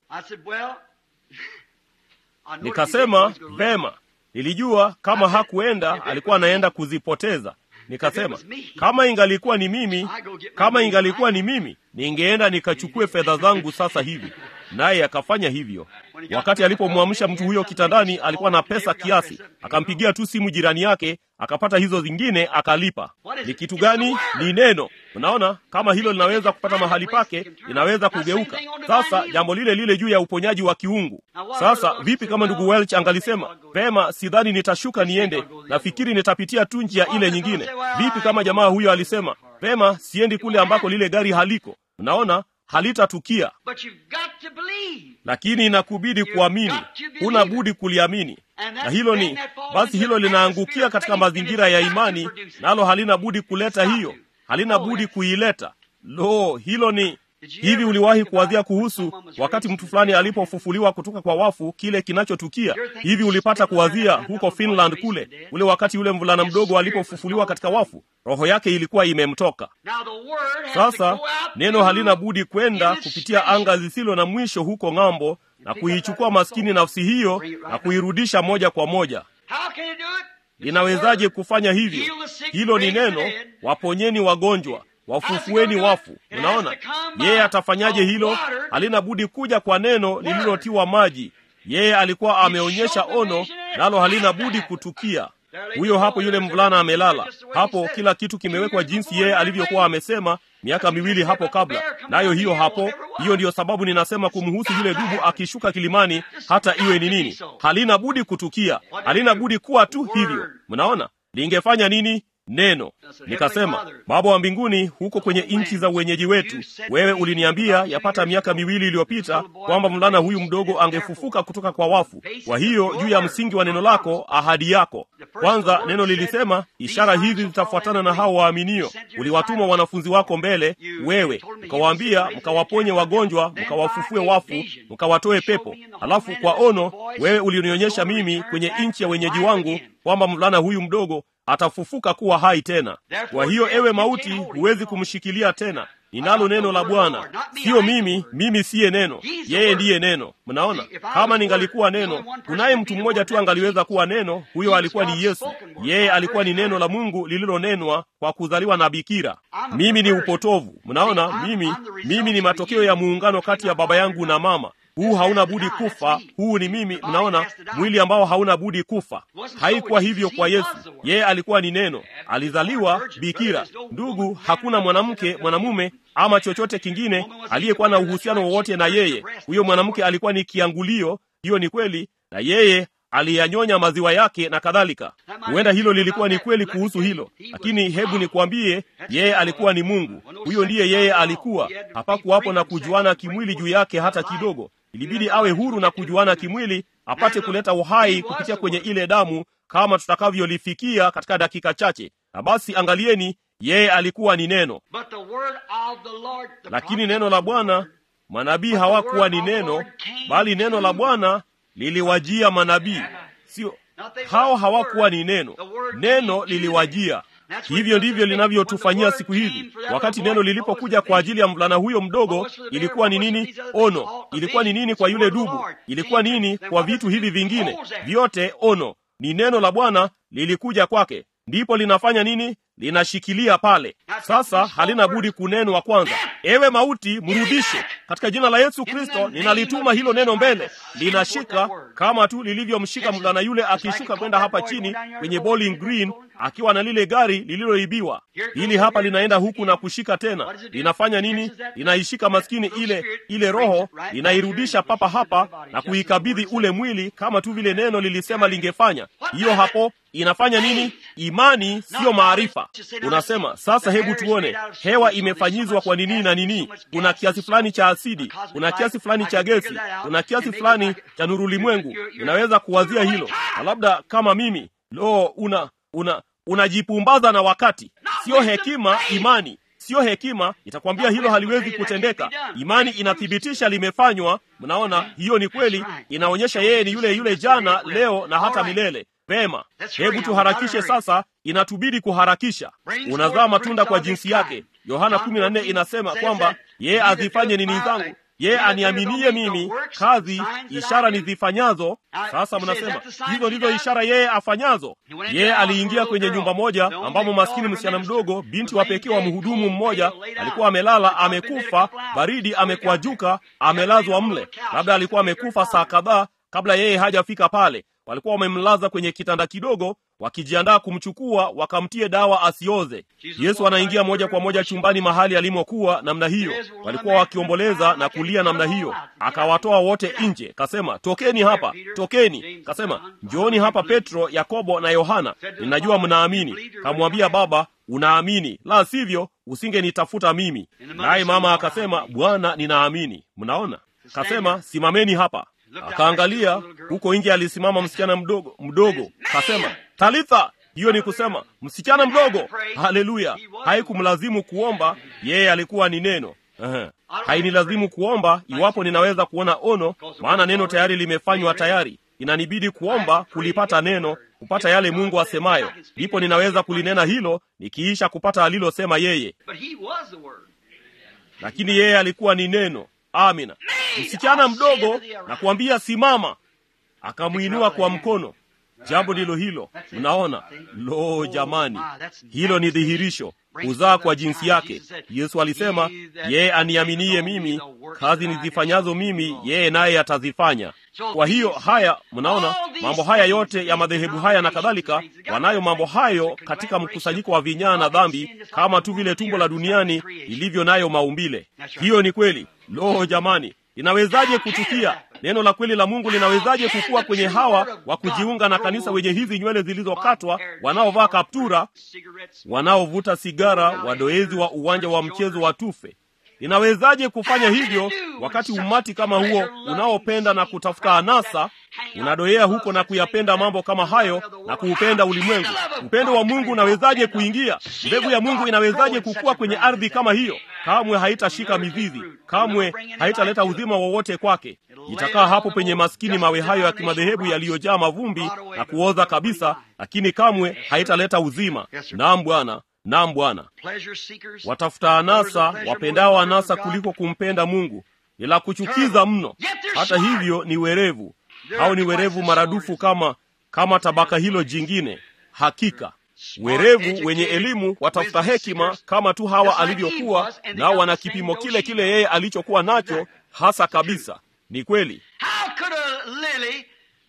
Speaker 1: nikasema vema nilijua kama hakuenda alikuwa anaenda kuzipoteza nikasema kama ingalikuwa ni mimi kama ingalikuwa ni mimi ningeenda nikachukue fedha zangu sasa hivi naye akafanya hivyo wakati alipomwamsha mtu huyo kitandani alikuwa na pesa kiasi akampigia tu simu jirani yake akapata hizo zingine akalipa ni kitu gani ni neno unaona kama hilo linaweza kupata mahali pake linaweza kugeuka sasa jambo lile lile juu ya uponyaji wa kiungu sasa vipi kama ndugu welch angalisema pema sidhani nitashuka niende nafikiri nitapitia tu njia ile nyingine vipi kama jamaa huyo alisema pema siendi kule ambako lile gari haliko unaona halitatukia lakini inakubidi kuamini huna budi kuliamini na hilo ni basi hilo linaangukia katika mazingira ya imani nalo halina budi kuleta hiyo halina budi kuileta lo hilo ni hivi uliwahi kuwazia kuhusu wakati mtu fulani alipofufuliwa kutoka kwa wafu kile kinachotukia hivi ulipata kuwazia huko finland kule ule wakati yule mvulana mdogo alipofufuliwa katika wafu roho yake ilikuwa imemtoka sasa neno halina budi kwenda kupitia anga zisilo na mwisho huko ng'ambo na kuichukua maskini nafsi hiyo na kuirudisha moja kwa moja linawezaje kufanya hivyo hilo ni neno waponyeni wagonjwa wafufueni wafu unaona yeye atafanyaje hilo halina budi kuja kwa neno lililotiwa maji yeye alikuwa ameonyesha ono nalo halina budi kutukia huyo hapo yule mvulana amelala hapo kila kitu kimewekwa jinsi yeye alivyokuwa amesema miaka miwili hapo kabla nayo hiyo hapo hiyo ndiyo sababu ninasema kumhusu yule dubu akishuka kilimani hata iwe ni nini halina budi kutukia halina budi kuwa tu hivyo mnaona lingefanya nini neno nikasema baba wa mbinguni huko kwenye nchi za uwenyeji wetu wewe uliniambia yapata miaka miwili iliyopita kwamba mvulana huyu mdogo angefufuka kutoka kwa wafu kwa hiyo juu ya msingi wa neno lako ahadi yako kwanza neno lilisema ishara hizi zitafuatana na hao waaminio uliwatuma wanafunzi wako mbele wewe mkawaambia mkawaponye wagonjwa mkawafufue wafu mkawatoe pepo halafu kwa ono wewe ulinionyesha mimi kwenye nchi ya wenyeji wangu kwamba mvulana huyu mdogo atafufuka kuwa hai tena kwa hiyo ewe mauti huwezi kumshikilia tena ninalo neno la bwana siyo mimi mimi siye neno yeye ndiye neno mnaona kama ningalikuwa neno kunaye mtu mmoja tu angaliweza kuwa neno huyo alikuwa ni yesu yeye alikuwa ni neno la mungu lililonenwa kwa kuzaliwa na bikira mimi ni upotovu mnaona mimi mimi ni matokeo ya muungano kati ya baba yangu na mama huu hauna budi kufa, huu ni mimi. Mnaona, mwili ambao hauna budi kufa. Haikuwa hivyo kwa Yesu. Yeye alikuwa ni neno, alizaliwa bikira. Ndugu, hakuna mwanamke, mwanamume ama chochote kingine aliyekuwa na uhusiano wowote na yeye. Huyo mwanamke alikuwa ni kiangulio, hiyo ni kweli, na yeye aliyanyonya maziwa yake na kadhalika. Huenda hilo lilikuwa ni kweli kuhusu hilo, lakini hebu nikwambie, yeye alikuwa ni Mungu. Huyo ndiye yeye alikuwa. Hapakuwapo na kujuana kimwili juu yake hata kidogo. Ilibidi awe huru na kujuana kimwili apate kuleta uhai kupitia kwenye ile damu, kama tutakavyolifikia katika dakika chache. Na basi angalieni, yeye alikuwa ni neno, lakini neno la Bwana, manabii hawakuwa ni neno, bali neno la Bwana liliwajia manabii. Sio hao, hawakuwa ni neno, neno liliwajia. Hivyo ndivyo linavyotufanyia siku hizi. Wakati neno lilipokuja kwa ajili ya mvulana huyo mdogo, ilikuwa ni nini? Ono. Ilikuwa ni nini kwa yule dubu? Ilikuwa nini kwa vitu hivi vingine vyote? Ono ni neno la Bwana lilikuja kwake, ndipo linafanya nini? Linashikilia pale. Sasa halina budi kunenwa kwanza. Ewe mauti, mrudishe katika jina la Yesu Kristo. Ninalituma hilo neno mbele, linashika kama tu lilivyomshika mvulana yule akishuka kwenda hapa chini kwenye Bowling Green akiwa na lile gari lililoibiwa. Hili hapa linaenda huku na kushika tena. Linafanya nini? Linaishika maskini ile ile roho, linairudisha papa hapa na kuikabidhi ule mwili kama tu vile neno lilisema lingefanya. Hiyo hapo inafanya nini? Imani siyo maarifa. Unasema sasa, hebu tuone, hewa imefanyizwa kwa nini na nini? Kuna kiasi fulani cha asidi, kuna kiasi fulani cha gesi, kuna kiasi fulani cha nurulimwengu. Unaweza kuwazia hilo, na labda kama mimi, lo, una una unajipumbaza na wakati. Siyo hekima, imani siyo hekima itakwambia hilo haliwezi kutendeka. Imani inathibitisha limefanywa. Mnaona, hiyo ni kweli, inaonyesha yeye ni yule yule jana, leo na hata milele. Vema, hebu tuharakishe sasa, inatubidi kuharakisha. Unazaa matunda kwa jinsi yake. Yohana 14 inasema kwamba yeye azifanye nini zangu yeye aniaminie mimi, kazi ishara nizifanyazo. Sasa mnasema hizo ndizo ishara yeye afanyazo. Yeye aliingia kwenye nyumba moja ambamo maskini msichana mdogo, binti wa pekee wa mhudumu mmoja, alikuwa amelala, amekufa, baridi amekwajuka, amelazwa mle. Labda alikuwa amekufa saa kadhaa kabla yeye hajafika pale. Walikuwa wamemlaza kwenye kitanda kidogo, wakijiandaa kumchukua wakamtie dawa asioze. Yesu anaingia moja kwa moja chumbani mahali alimokuwa namna hiyo. Walikuwa wakiomboleza na kulia namna hiyo, akawatoa wote nje, kasema tokeni hapa, tokeni. Kasema njooni hapa, Petro, Yakobo na Yohana, ninajua mnaamini. Kamwambia Baba, unaamini, la sivyo usingenitafuta mimi. Naye mama akasema, Bwana, ninaamini. Mnaona, kasema simameni hapa Akaangalia huko nje, alisimama msichana mdogo mdogo, kasema Talitha. Hiyo ni kusema msichana mdogo. Haleluya! Haikumlazimu kuomba, yeye alikuwa ni neno. Ehe. Hainilazimu kuomba iwapo ninaweza kuona ono, maana neno tayari limefanywa tayari. Inanibidi kuomba kulipata neno, kupata yale Mungu asemayo, ndipo ninaweza kulinena hilo nikiisha kupata alilosema yeye. Lakini yeye alikuwa ni neno. Amina. Msichana mdogo na kuambia simama, akamwinua kwa mkono. Jambo ndilo hilo. Mnaona? Lo, jamani, hilo ni dhihirisho kuzaa kwa jinsi yake. Yesu alisema, yeye aniaminie mimi, kazi nizifanyazo mimi, yeye naye atazifanya. Kwa hiyo haya, mnaona mambo haya yote ya madhehebu haya na kadhalika, wanayo mambo hayo katika mkusanyiko wa vinyaa na dhambi, kama tu vile tumbo la duniani lilivyo nayo maumbile. Hiyo ni kweli. Lo, jamani, linawezaje kutukia? Neno la kweli la Mungu linawezaje kukua kwenye hawa wa kujiunga na kanisa wenye hizi nywele zilizokatwa, wanaovaa kaptura, wanaovuta sigara, wadoezi wa uwanja wa mchezo wa tufe? Linawezaje kufanya hivyo wakati umati kama huo unaopenda na kutafuta anasa unadoea huko na kuyapenda mambo kama hayo na kuupenda ulimwengu? Upendo wa Mungu unawezaje kuingia? Mbegu ya Mungu inawezaje kukua kwenye ardhi kama hiyo? Kamwe haitashika mizizi, kamwe haitaleta uzima wowote kwake. Itakaa hapo penye maskini mawe hayo ya kimadhehebu yaliyojaa mavumbi na kuoza kabisa, lakini kamwe haitaleta uzima. Naam Bwana, naam Bwana. Watafuta anasa, wapendao anasa kuliko kumpenda Mungu, ni la kuchukiza mno. Hata hivyo ni werevu, au ni werevu maradufu kama kama tabaka hilo jingine. Hakika werevu wenye elimu watafuta hekima kama tu Hawa alivyokuwa nao, wana kipimo kile kile yeye alichokuwa nacho hasa kabisa. ni kweli
Speaker 2: How could a lily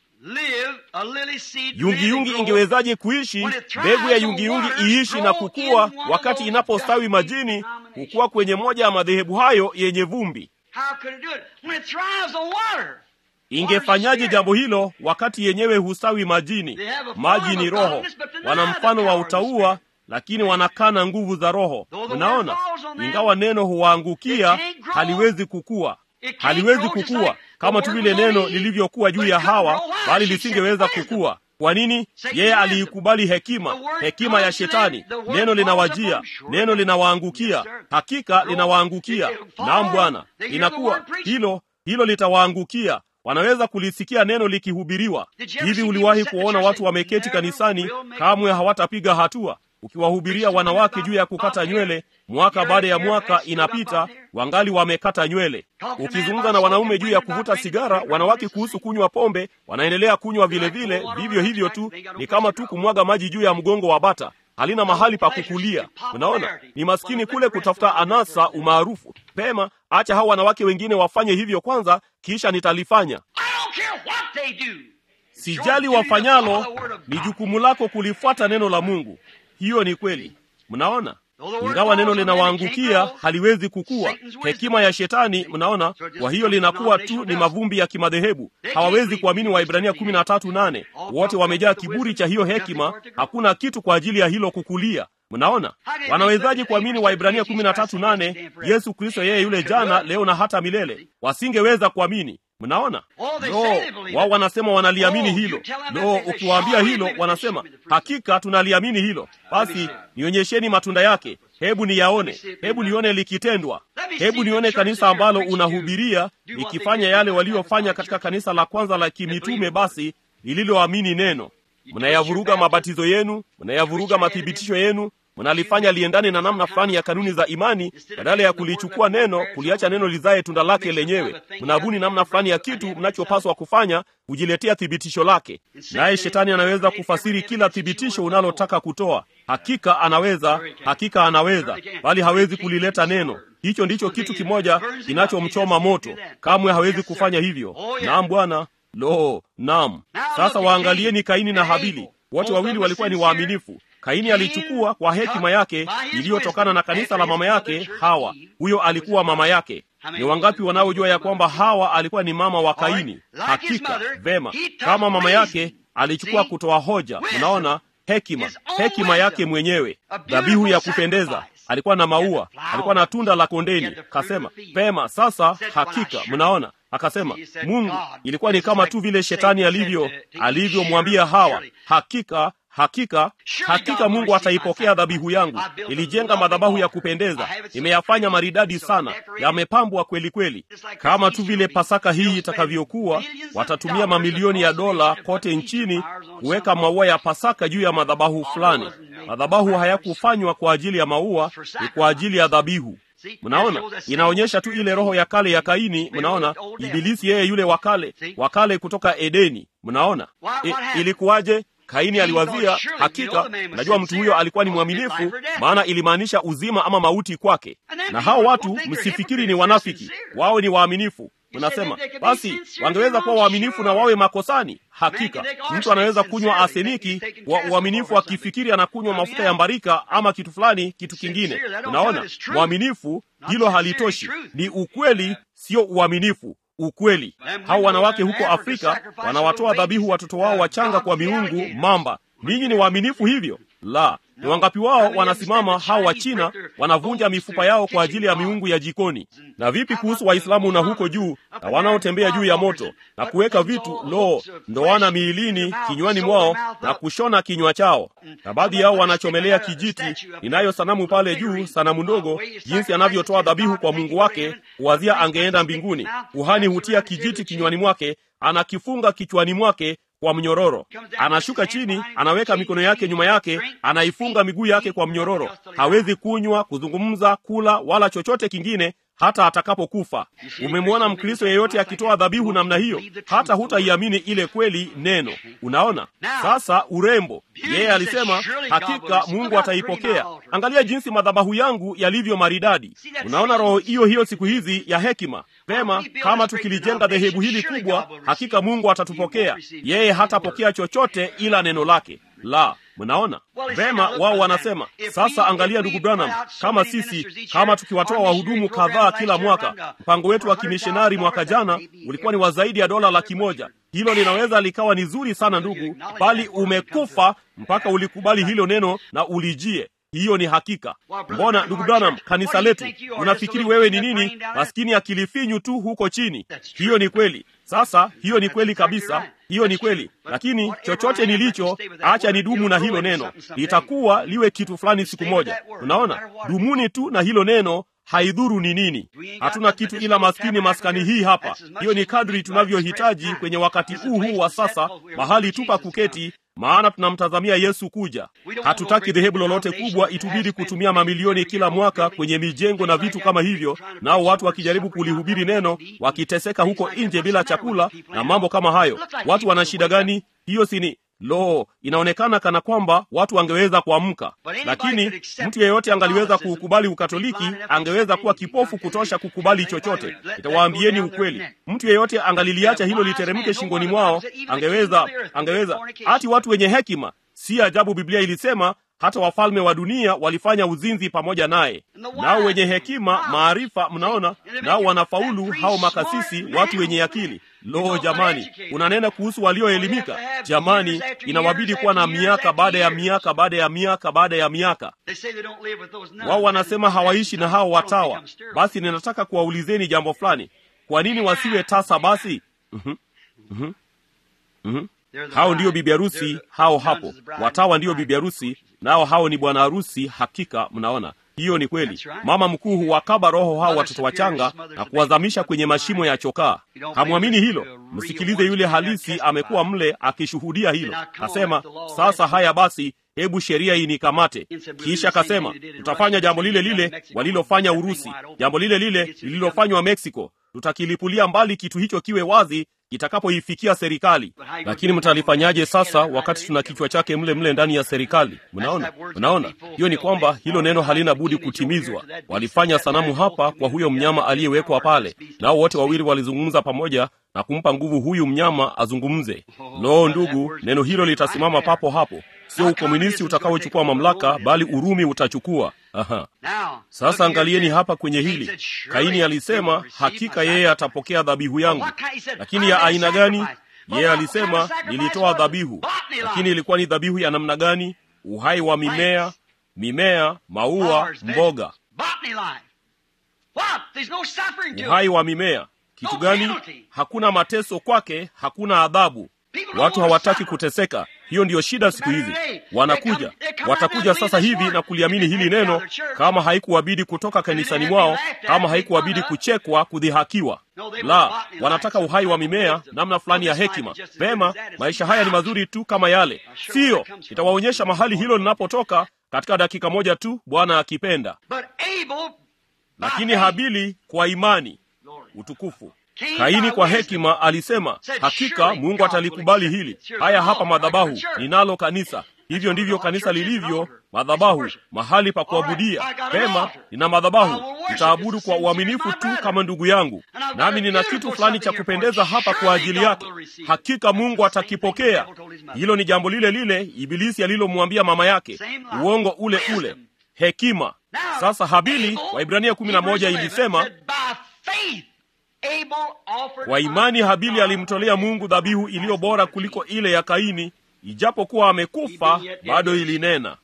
Speaker 2: live, a lily seed live
Speaker 1: yungiyungi
Speaker 2: and grow
Speaker 1: ingewezaje kuishi mbegu ya yungiyungi iishi na kukua wakati inapostawi majini kukua kwenye moja ya madhehebu hayo yenye vumbi
Speaker 2: How could it do it? When it thrives on water.
Speaker 1: ingefanyaje jambo hilo wakati yenyewe hustawi majini maji ni roho wana mfano wa utaua lakini wanakana nguvu za roho unaona ingawa neno huwaangukia haliwezi kukua haliwezi kukua kama tu vile neno lilivyokuwa juu ya hawa bali lisingeweza kukua kwa nini yeye aliikubali hekima hekima ya shetani neno linawajia neno linawaangukia hakika linawaangukia naam bwana inakuwa hilo hilo litawaangukia wanaweza kulisikia neno likihubiriwa hivi uliwahi kuwaona watu wameketi kanisani kamwe hawatapiga hatua ukiwahubiria wanawake juu ya kukata nywele mwaka baada ya mwaka inapita wangali wamekata nywele ukizungumza na wanaume juu ya kuvuta sigara wanawake kuhusu kunywa pombe wanaendelea kunywa vile vile vivyo hivyo tu ni kama tu kumwaga maji juu ya mgongo wa bata halina mahali pa kukulia unaona ni maskini kule kutafuta anasa umaarufu pema acha hao wanawake wengine wafanye hivyo kwanza kisha nitalifanya
Speaker 2: I don't care what they do.
Speaker 1: sijali wafanyalo ni jukumu lako kulifuata neno la mungu hiyo ni kweli mnaona ingawa neno linawaangukia haliwezi kukua hekima ya shetani mnaona kwa hiyo linakuwa tu ni mavumbi ya kimadhehebu hawawezi kuamini waibrania kumi na tatu nane wote wamejaa kiburi cha hiyo hekima hakuna kitu kwa ajili ya hilo kukulia mnaona wanawezaje kuamini waibrania kumi na tatu nane yesu kristo yeye yule jana leo na hata milele wasingeweza kuamini mnaona no wao wanasema wanaliamini hilo no ukiwaambia hilo wanasema hakika tunaliamini hilo basi nionyesheni matunda yake hebu niyaone hebu nione likitendwa hebu nione kanisa ambalo unahubiria likifanya yale waliofanya katika kanisa la kwanza la kimitume basi lililoamini neno mnayavuruga mabatizo yenu mnayavuruga mathibitisho yenu mnalifanya liendane na namna fulani ya kanuni za imani badala ya kulichukua neno kuliacha neno lizaye tunda lake lenyewe mnabuni namna fulani ya kitu mnachopaswa kufanya kujiletea thibitisho lake naye shetani anaweza kufasiri kila thibitisho unalotaka kutoa hakika anaweza hakika anaweza bali hawezi kulileta neno hicho ndicho kitu kimoja kinachomchoma moto kamwe hawezi kufanya hivyo naam bwana lo naam sasa waangalieni kaini na habili wote wawili walikuwa ni waaminifu kaini alichukua kwa hekima yake iliyotokana na kanisa la mama yake hawa huyo alikuwa mama yake ni wangapi wanaojua ya kwamba hawa alikuwa ni mama wa kaini hakika vema kama mama yake alichukua kutoa hoja unaona hekima hekima yake mwenyewe dhabihu ya kupendeza alikuwa na maua alikuwa na tunda la kondeni kasema pema sasa hakika mnaona akasema mungu ilikuwa ni kama tu vile shetani alivyo alivyomwambia hawa hakika hakika hakika mungu ataipokea dhabihu yangu nilijenga madhabahu ya kupendeza nimeyafanya maridadi sana yamepambwa kweli kweli kama tu vile pasaka hii itakavyokuwa watatumia mamilioni ya dola kote nchini kuweka maua ya pasaka juu ya madhabahu fulani madhabahu hayakufanywa kwa ajili ya maua ni kwa ajili ya dhabihu mnaona inaonyesha tu ile roho ya kale ya kaini mnaona ibilisi yeye yule wakale wakale kutoka edeni mnaona I, ilikuwaje kaini aliwazia hakika najua mtu huyo alikuwa ni mwaminifu maana ilimaanisha uzima ama mauti kwake na hao watu msifikiri ni wanafiki wao ni waaminifu unasema basi wangeweza kuwa waaminifu na wawe makosani hakika mtu anaweza kunywa aseniki wa uaminifu akifikiri anakunywa mafuta ya mbarika ama kitu fulani kitu kingine unaona mwaminifu hilo halitoshi ni ukweli sio uaminifu ukweli hao wanawake huko afrika wanawatoa dhabihu watoto wao wachanga kwa miungu mamba ninyi ni waaminifu hivyo la ni wangapi wao wanasimama hao wa china wanavunja mifupa yao kwa ajili ya miungu ya jikoni na vipi kuhusu waislamu na huko juu na wanaotembea juu ya moto na kuweka vitu lo ndoana miilini kinywani mwao na kushona kinywa chao na baadhi yao wanachomelea kijiti inayo sanamu pale juu sanamu ndogo jinsi anavyotoa dhabihu kwa mungu wake kuwazia angeenda mbinguni kuhani hutia kijiti kinywani mwake anakifunga kichwani mwake kwa mnyororo anashuka chini anaweka mikono yake nyuma yake anaifunga miguu yake kwa mnyororo hawezi kunywa kuzungumza kula wala chochote kingine hata atakapokufa. Umemwona Mkristo yeyote akitoa dhabihu namna hiyo, hata hutaiamini ile kweli neno. Unaona sasa urembo. Yeye alisema hakika Mungu ataipokea. Angalia jinsi madhabahu yangu yalivyo maridadi. Unaona roho hiyo hiyo siku hizi ya hekima. Vema, kama tukilijenga dhehebu hili kubwa, hakika Mungu atatupokea. Yeye hatapokea chochote ila neno lake. La, mnaona vema. Wao wanasema sasa, angalia ndugu Branham, kama sisi kama tukiwatoa wahudumu kadhaa kila mwaka, mpango wetu wa kimishonari mwaka jana ulikuwa ni wa zaidi ya dola laki moja. Hilo linaweza likawa ni zuri sana ndugu, bali umekufa mpaka ulikubali hilo neno na ulijie hiyo ni hakika. Mbona ndugu Branham, kanisa letu, unafikiri wewe ni nini? Maskini akilifinyu tu huko chini. Hiyo ni kweli. Sasa hiyo ni kweli kabisa, hiyo ni kweli. Lakini chochote nilicho, acha nidumu na hilo neno, litakuwa liwe kitu fulani siku moja. Unaona, dumuni tu na hilo neno haidhuru ni nini. Hatuna kitu ila maskini maskani hii hapa. Hiyo ni kadri tunavyohitaji kwenye wakati huu huu wa sasa, mahali tu pa kuketi maana tunamtazamia Yesu kuja. Hatutaki dhehebu lolote kubwa itubidi kutumia mamilioni kila mwaka kwenye mijengo na vitu kama hivyo, nao watu wakijaribu kulihubiri neno wakiteseka huko nje bila chakula na mambo kama hayo. Watu wana shida gani? Hiyo sini Lo, inaonekana kana kwamba watu wangeweza kuamka, lakini mtu yeyote angaliweza kuukubali Ukatoliki, angeweza kuwa kipofu kutosha kukubali chochote. Nitawaambieni ukweli, mtu yeyote angaliliacha hilo literemke shingoni mwao, angeweza angeweza. Hati watu wenye hekima, si ajabu Biblia ilisema hata wafalme wa dunia walifanya uzinzi pamoja naye. Nao wenye hekima, maarifa, mnaona, nao wanafaulu, hao makasisi, watu wenye akili. Lo, jamani, unanena kuhusu walioelimika. Jamani, inawabidi kuwa na miaka baada ya miaka baada ya miaka baada ya miaka. Wao wanasema hawaishi na hao watawa. Basi ninataka kuwaulizeni jambo fulani, kwa nini wasiwe tasa basi? mm-hmm. Mm-hmm. Mm-hmm. Hao ndiyo bibi harusi, hao hapo. Watawa ndiyo bibi harusi, nao hao ni bwana harusi. Hakika mnaona hiyo ni kweli. Mama mkuu huwakaba roho hao watoto wachanga na kuwazamisha kwenye mashimo ya chokaa. Hamwamini hilo? Msikilize yule halisi, amekuwa mle akishuhudia hilo. Kasema, sasa haya basi, hebu sheria inikamate. Kisha kasema, tutafanya jambo lile lile walilofanya Urusi, jambo lile lile lililofanywa Meksiko. Tutakilipulia mbali kitu hicho kiwe wazi itakapoifikia serikali. Lakini mtalifanyaje sasa, wakati tuna kichwa chake mle mle ndani ya serikali? Mnaona, mnaona, hiyo ni kwamba hilo neno halina budi kutimizwa. Walifanya sanamu hapa kwa huyo mnyama aliyewekwa pale, nao wote wawili walizungumza pamoja na kumpa nguvu huyu mnyama azungumze. Lo, ndugu, neno hilo litasimama papo hapo. Sio ukomunisti utakaochukua mamlaka, bali Urumi utachukua. Aha. Sasa angalieni hapa kwenye hili. Kaini alisema hakika yeye atapokea dhabihu yangu, lakini ya aina gani? Yeye alisema nilitoa dhabihu, lakini ilikuwa ni dhabihu ya namna gani? Uhai wa mimea, mimea, maua, mboga. Uhai wa mimea kitu gani? Hakuna mateso kwake, hakuna adhabu. Watu hawataki kuteseka. Hiyo ndiyo shida siku hizi. Wanakuja, watakuja sasa hivi na kuliamini hili neno, kama haikuwabidi kutoka kanisani mwao, kama haikuwabidi kuchekwa, kudhihakiwa. La, wanataka uhai wa mimea, namna fulani ya hekima. Vema, maisha haya ni mazuri tu kama yale, siyo? Itawaonyesha mahali hilo linapotoka katika dakika moja tu, Bwana akipenda. Lakini Habili kwa imani, utukufu Kaini kwa hekima alisema, hakika Mungu atalikubali hili. Haya hapa madhabahu, ninalo kanisa. Hivyo ndivyo kanisa lilivyo, madhabahu, mahali pa kuabudia. Pema, nina madhabahu, nitaabudu kwa uaminifu tu kama ndugu yangu, nami nina kitu fulani cha kupendeza hapa kwa ajili yake. Hakika Mungu atakipokea. Hilo ni jambo lile lile Ibilisi alilomwambia mama yake, uongo ule ule, hekima. Sasa Habili, Waibrania kumi na moja ilisema kwa imani Habili alimtolea Mungu dhabihu iliyo bora kuliko ile ya Kaini, ijapokuwa amekufa bado ilinena.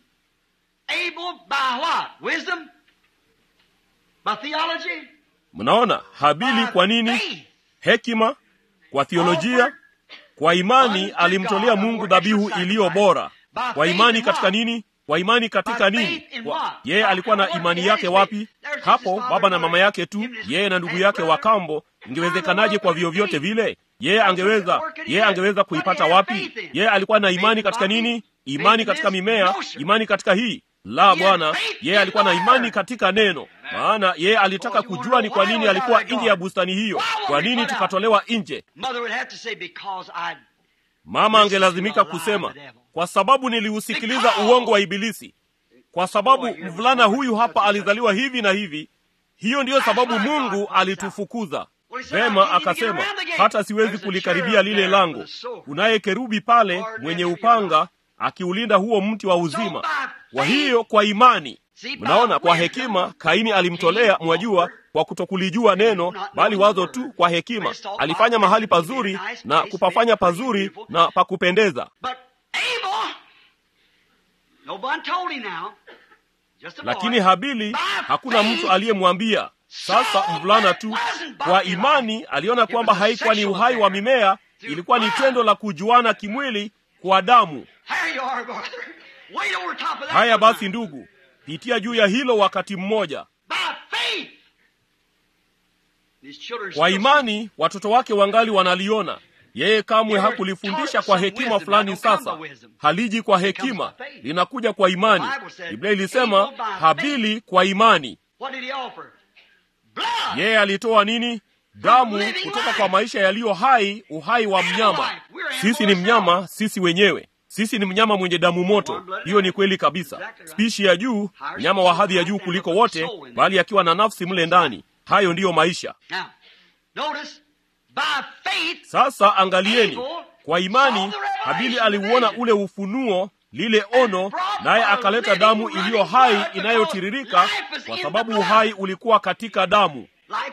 Speaker 1: Mnaona Habili kwa nini? Hekima, kwa theolojia. Kwa imani alimtolea Mungu dhabihu iliyo bora. Kwa imani katika nini? Kwa imani katika nini? Yeye alikuwa na imani yake wapi? Hapo baba na mama yake tu, yeye na ndugu yake wa kambo. Ingewezekanaje kwa vyovyote vile? Yeye angeweza, yeye angeweza kuipata wapi? Yeye alikuwa na imani katika nini? Imani katika mimea, imani katika hii. la bwana yeye alikuwa na imani katika neno maana yeye alitaka kujua ni kwa nini alikuwa nje ya bustani hiyo kwa nini tukatolewa nje mama angelazimika kusema kwa sababu niliusikiliza uongo wa ibilisi kwa sababu mvulana huyu hapa alizaliwa hivi na hivi hiyo ndiyo sababu mungu alitufukuza vema akasema hata siwezi kulikaribia lile lango kunaye kerubi pale mwenye upanga akiulinda huo mti wa uzima kwa hiyo kwa imani mnaona kwa hekima kaini alimtolea mwajua kwa kutokulijua neno bali wazo tu kwa hekima alifanya mahali pazuri na kupafanya pazuri na pakupendeza lakini habili hakuna mtu aliyemwambia sasa mvulana tu kwa imani aliona kwamba haikuwa ni uhai wa mimea ilikuwa ni tendo la kujuana kimwili kwa damu haya basi ndugu pitia juu ya hilo wakati mmoja kwa imani watoto wake wangali wanaliona yeye kamwe hakulifundisha kwa hekima fulani sasa haliji kwa hekima linakuja kwa imani biblia ilisema habili kwa imani yeye alitoa nini damu kutoka kwa maisha yaliyo hai uhai wa mnyama sisi ni mnyama sisi wenyewe sisi ni mnyama mwenye damu moto hiyo ni kweli kabisa spishi ya juu mnyama wa hadhi ya juu kuliko wote bali akiwa na nafsi mle ndani hayo ndiyo maisha sasa angalieni kwa imani habili aliuona ule ufunuo lile ono naye akaleta damu iliyo hai inayotiririka kwa sababu uhai ulikuwa katika damu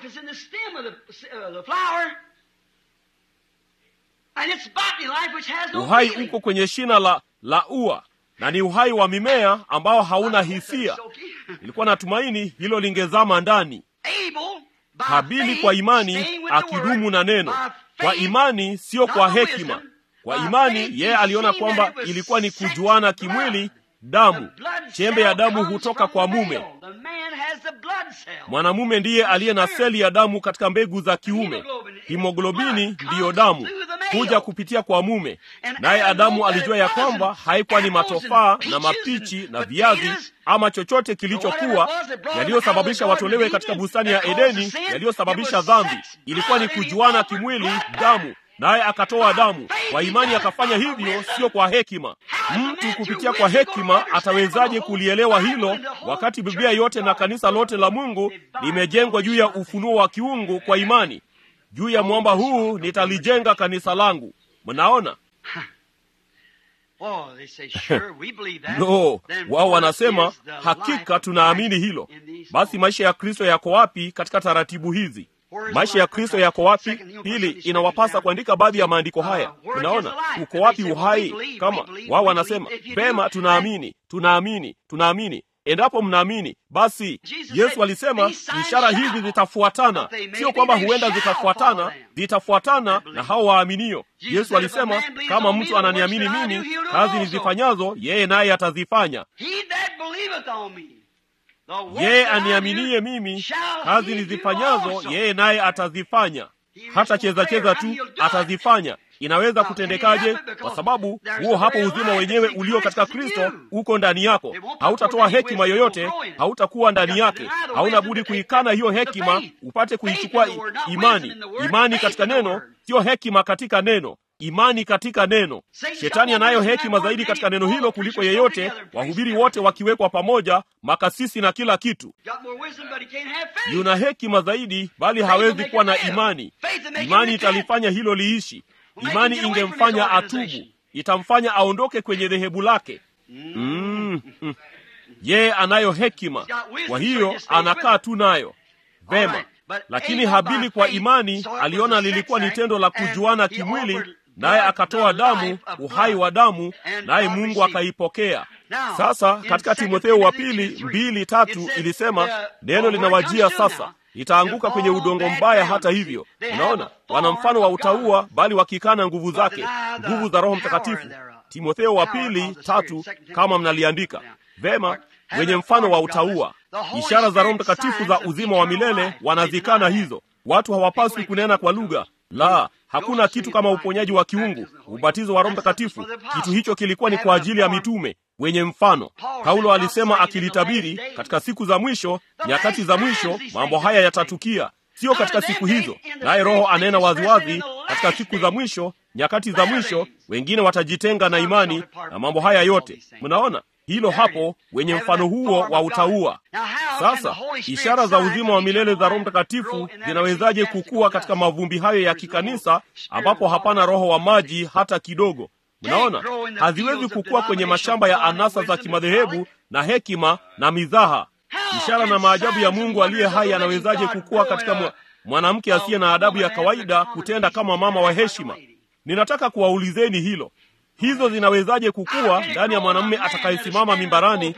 Speaker 1: uhai uko kwenye shina la la ua na ni uhai wa mimea ambao hauna hisia ilikuwa natumaini hilo lingezama ndani habili kwa imani akidumu na neno kwa imani sio kwa hekima kwa imani yeye aliona kwamba ilikuwa ni kujuana kimwili damu chembe ya damu hutoka kwa mume mwanamume ndiye aliye na seli ya damu katika mbegu za kiume himoglobini ndiyo damu kuja kupitia kwa mume naye adamu alijua ya kwamba haikuwa ni matofaa na mapichi na viazi ama chochote kilichokuwa yaliyosababisha watolewe katika bustani ya edeni yaliyosababisha dhambi ilikuwa ni kujuana kimwili damu naye akatoa damu kwa imani akafanya hivyo sio kwa hekima mtu kupitia kwa hekima atawezaje kulielewa hilo wakati biblia yote na kanisa lote la mungu limejengwa juu ya ufunuo wa kiungu kwa imani juu ya mwamba huu nitalijenga kanisa langu mnaona no wao wanasema hakika tunaamini hilo basi maisha ya kristo yako wapi katika taratibu hizi maisha ya kristo yako wapi pili inawapasa kuandika baadhi ya maandiko haya unaona uko wapi uhai kama wao wanasema vema tunaamini tunaamini tunaamini endapo mnaamini basi yesu alisema ishara hizi zitafuatana sio kwamba huenda zitafuatana zitafuatana na hao waaminio yesu alisema kama mtu ananiamini mimi kazi nizifanyazo yeye naye atazifanya yeye aniaminiye mimi kazi nizifanyazo yeye naye atazifanya hata cheza cheza tu atazifanya inaweza kutendekaje kwa sababu huo hapo uzima wenyewe ulio katika kristo uko ndani yako hautatoa hekima yoyote hautakuwa ndani yake hauna budi kuikana hiyo hekima upate kuichukua imani imani katika neno siyo hekima katika neno imani katika neno shetani anayo hekima zaidi katika neno hilo kuliko yeyote wahubiri wote wakiwekwa pamoja makasisi na kila kitu yuna hekima zaidi bali hawezi kuwa na imani imani italifanya hilo liishi imani ingemfanya atubu itamfanya aondoke kwenye dhehebu lake mm, mm. yeye anayo hekima kwa hiyo anakaa tu nayo vema lakini habili kwa imani aliona lilikuwa ni tendo la kujuana kimwili naye akatoa damu uhai wa damu naye mungu akaipokea sasa katika timotheo wa pili mbili tatu ilisema neno linawajia sasa itaanguka kwenye udongo mbaya hata hivyo unaona wana mfano wa utaua bali wakikana nguvu zake nguvu za roho mtakatifu timotheo wa pili tatu kama mnaliandika vema wenye mfano wa utaua ishara za roho mtakatifu za uzima wa milele wanazikana hizo watu hawapaswi kunena kwa lugha la hakuna kitu kama uponyaji wa kiungu ubatizo wa roho mtakatifu kitu hicho kilikuwa ni kwa ajili ya mitume wenye mfano. Paulo alisema akilitabiri, katika siku za mwisho, nyakati za mwisho, mambo haya yatatukia, sio katika siku hizo. Naye Roho anena waziwazi, katika siku za mwisho, nyakati za mwisho, wengine watajitenga na imani na mambo haya yote. Mnaona hilo hapo, wenye mfano huo wa utaua. Sasa ishara za uzima wa milele za Roho Mtakatifu zinawezaje kukua katika mavumbi hayo ya kikanisa ambapo hapana roho wa maji hata kidogo? Mnaona, haziwezi kukua kwenye mashamba ya anasa za kimadhehebu na hekima na mizaha. Ishara na maajabu ya Mungu aliye hai yanawezaje kukua katika mwanamke asiye na adabu ya kawaida kutenda kama mama wa heshima? Ninataka kuwaulizeni hilo. Hizo zinawezaje kukua ndani ya mwanamume atakayesimama mimbarani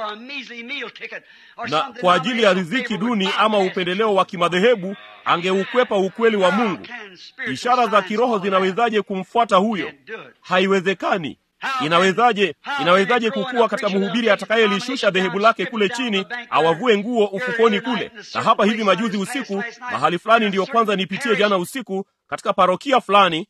Speaker 1: na kwa ajili ya riziki duni ama upendeleo wa kimadhehebu angeukwepa ukweli wa Mungu? Ishara za kiroho zinawezaje kumfuata huyo? Haiwezekani. Inawezaje, inawezaje kukua katika mhubiri atakayelishusha dhehebu lake kule chini, awavue nguo ufukoni kule? Na hapa hivi majuzi usiku, mahali fulani ndiyo kwanza nipitie jana usiku katika parokia fulani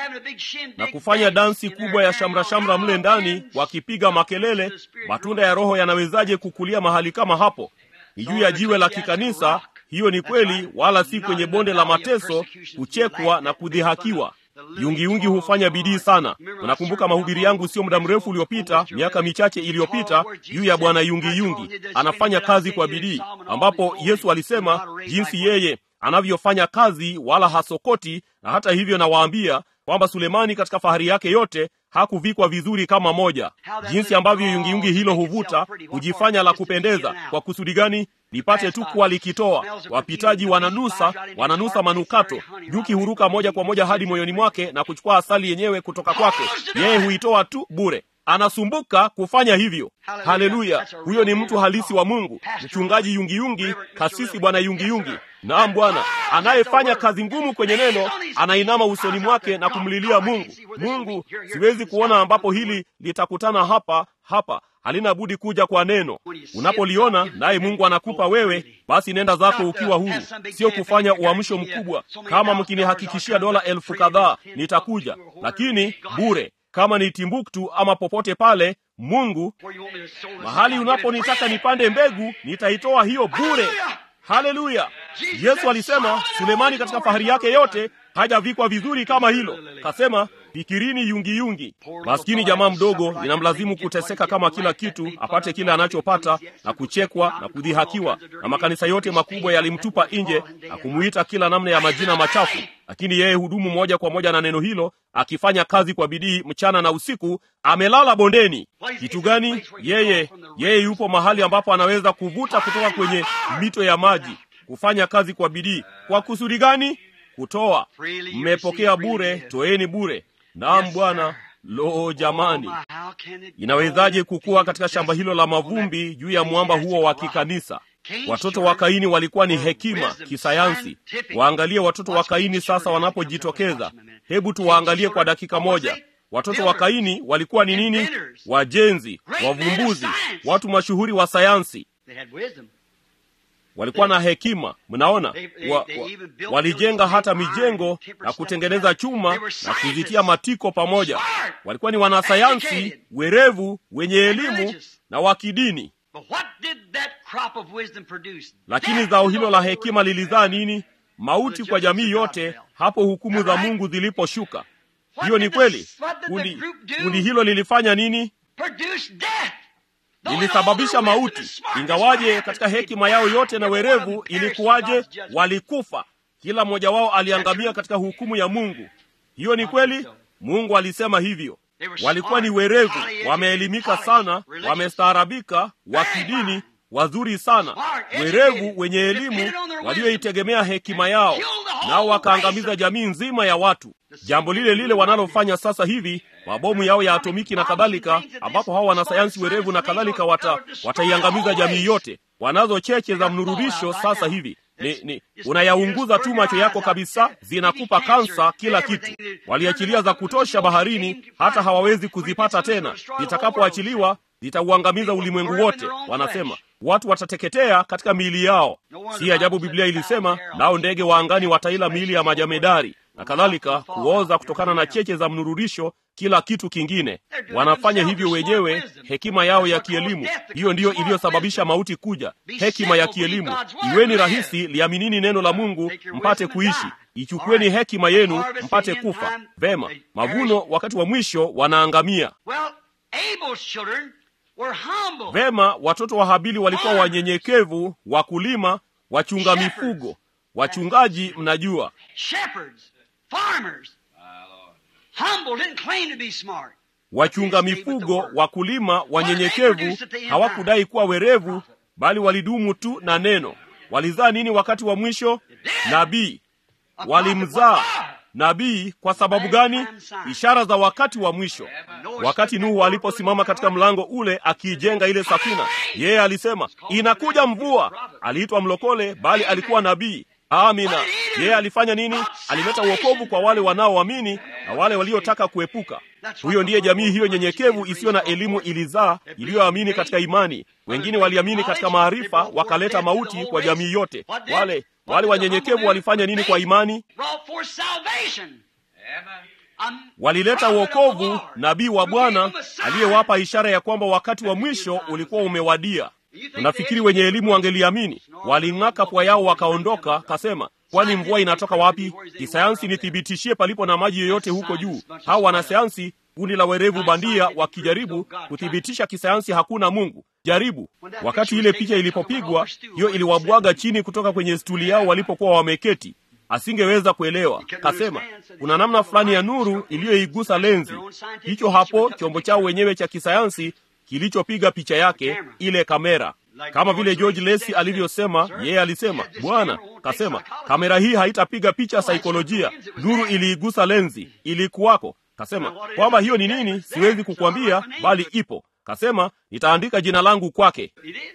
Speaker 1: na kufanya dansi kubwa ya shamra shamra mle ndani, wakipiga makelele. Matunda ya Roho yanawezaje kukulia mahali kama hapo? Ni juu ya jiwe la kikanisa. Hiyo ni kweli, wala si kwenye bonde la mateso, kuchekwa na kudhihakiwa. Yungiungi hufanya bidii sana. Unakumbuka mahubiri yangu sio muda mrefu uliopita, miaka michache iliyopita, juu ya bwana Yungi Yungi. Anafanya kazi kwa bidii, ambapo Yesu alisema jinsi yeye anavyofanya kazi wala hasokoti. Na hata hivyo, nawaambia kwamba Sulemani katika fahari yake yote hakuvikwa vizuri kama moja. Jinsi ambavyo yungiyungi hilo huvuta, hujifanya la kupendeza. Kwa kusudi gani? Lipate tu kuwa likitoa. Wapitaji wananusa, wananusa manukato. Nyuki huruka moja kwa moja hadi moyoni mwake na kuchukua asali yenyewe kutoka kwake. Yeye huitoa tu bure. Anasumbuka kufanya hivyo. Haleluya! Huyo ni mtu halisi wa Mungu, mchungaji yungiyungi, kasisi bwana yungiyungi. Naam Bwana, anayefanya kazi ngumu kwenye neno, anainama usoni mwake na kumlilia Mungu. Mungu, siwezi kuona ambapo hili litakutana hapa hapa halina budi kuja kwa neno. Unapoliona naye Mungu anakupa wewe, basi nenda zako ukiwa huru, sio kufanya uamsho mkubwa. Kama mkinihakikishia dola elfu kadhaa nitakuja, lakini bure. Kama ni Timbuktu ama popote pale, Mungu, mahali unaponitaka nipande mbegu, nitaitoa hiyo bure. Haleluya! Yesu alisema Sulemani katika fahari yake yote hajavikwa vizuri kama hilo. Kasema fikirini yungiyungi. Maskini jamaa mdogo, inamlazimu kuteseka kama kila kitu apate kile anachopata na kuchekwa na kudhihakiwa, na makanisa yote makubwa yalimtupa nje na kumuita kila namna ya majina machafu, lakini yeye hudumu moja kwa moja na neno hilo, akifanya kazi kwa bidii mchana na usiku. Amelala bondeni. Kitu gani? Yeye yeye yupo mahali ambapo anaweza kuvuta kutoka kwenye mito ya maji, kufanya kazi kwa bidii. Kwa kusudi gani? Kutoa. Mmepokea bure, toeni bure. Naam Bwana. Lo, jamani, inawezaje kukua katika shamba hilo la mavumbi juu ya mwamba huo wa kikanisa? Watoto wa Kaini walikuwa ni hekima kisayansi. Waangalie watoto wa Kaini sasa wanapojitokeza. Hebu tuwaangalie kwa dakika moja. Watoto wa Kaini walikuwa ni nini? Wajenzi, wavumbuzi, watu mashuhuri wa sayansi walikuwa na hekima. Mnaona, wa, wa, walijenga hata mijengo na kutengeneza chuma na kuzitia matiko pamoja. Walikuwa ni wanasayansi werevu, wenye elimu na wa kidini. Lakini zao hilo la hekima lilizaa nini? Mauti kwa jamii yote, hapo hukumu za Mungu ziliposhuka. Hiyo ni kweli. Kundi, kundi hilo lilifanya nini? lilisababisha mauti. Ingawaje katika hekima yao yote na werevu, ilikuwaje? Walikufa, kila mmoja wao aliangamia katika hukumu ya Mungu. Hiyo ni kweli, Mungu alisema hivyo. Walikuwa ni werevu, wameelimika sana, wamestaarabika, wa kidini, wazuri sana, werevu, wenye elimu, walioitegemea hekima yao, nao wakaangamiza jamii nzima ya watu. Jambo lile lile wanalofanya sasa hivi, mabomu yao ya atomiki na kadhalika, ambapo hawa wanasayansi werevu na kadhalika wata, wataiangamiza jamii yote. Wanazo cheche za mnururisho sasa hivi ni, ni unayaunguza tu macho yako kabisa, zinakupa kansa, kila kitu. Waliachilia za kutosha baharini, hata hawawezi kuzipata tena. Zitakapoachiliwa zitauangamiza ulimwengu wote. Wanasema watu watateketea katika miili yao. Si ajabu Biblia ilisema, nao ndege wa angani wataila miili ya majamedari. na kadhalika, kuoza kutokana na cheche za mnururisho, kila kitu kingine. Wanafanya hivyo wenyewe, hekima yao ya kielimu. Hiyo ndiyo iliyosababisha mauti kuja, hekima ya kielimu. Iweni rahisi, liaminini neno la Mungu mpate kuishi. Ichukueni hekima yenu mpate kufa. Vema, mavuno wakati wa mwisho wanaangamia. Vema, watoto wa Habili walikuwa wanyenyekevu, wakulima, wachunga mifugo, wachungaji. Mnajua, wachunga mifugo, wakulima, wanyenyekevu, hawakudai kuwa werevu, bali walidumu tu na neno. Walizaa nini wakati wa mwisho? Nabii. Walimzaa nabii. Kwa sababu gani? Ishara za wakati wa mwisho. Wakati Nuhu aliposimama katika mlango ule akiijenga ile safina, yeye alisema inakuja mvua. Aliitwa mlokole, bali alikuwa nabii. Amina. Yeye alifanya nini? Alileta uokovu kwa wale wanaoamini na wale waliotaka kuepuka. Huyo ndiye jamii hiyo nyenyekevu isiyo na elimu ilizaa, iliyoamini katika imani. Wengine waliamini katika maarifa, wakaleta mauti kwa jamii yote. Wale wale wanyenyekevu walifanya nini kwa imani? Walileta uokovu, nabii wa Bwana aliyewapa ishara ya kwamba wakati wa mwisho ulikuwa umewadia. Unafikiri wenye elimu wangeliamini? Waling'aka pua yao wakaondoka, kasema kwani mvua inatoka wapi? Kisayansi nithibitishie palipo na maji yoyote huko juu. Hao wanasayansi, kundi la werevu bandia, wakijaribu kuthibitisha kisayansi hakuna Mungu. Jaribu. Wakati ile picha ilipopigwa, hiyo iliwabwaga chini kutoka kwenye stuli yao walipokuwa wameketi. Asingeweza kuelewa. Kasema kuna namna fulani ya nuru iliyoigusa lenzi. Hicho hapo chombo chao wenyewe cha kisayansi kilichopiga picha yake, ile kamera. Kama vile George Lacey alivyosema, yeye alisema, Bwana kasema kamera hii haitapiga picha saikolojia. Nuru iliigusa lenzi, ilikuwako. Kasema kwamba hiyo ni nini, siwezi kukwambia, bali ipo. Kasema nitaandika jina langu kwake.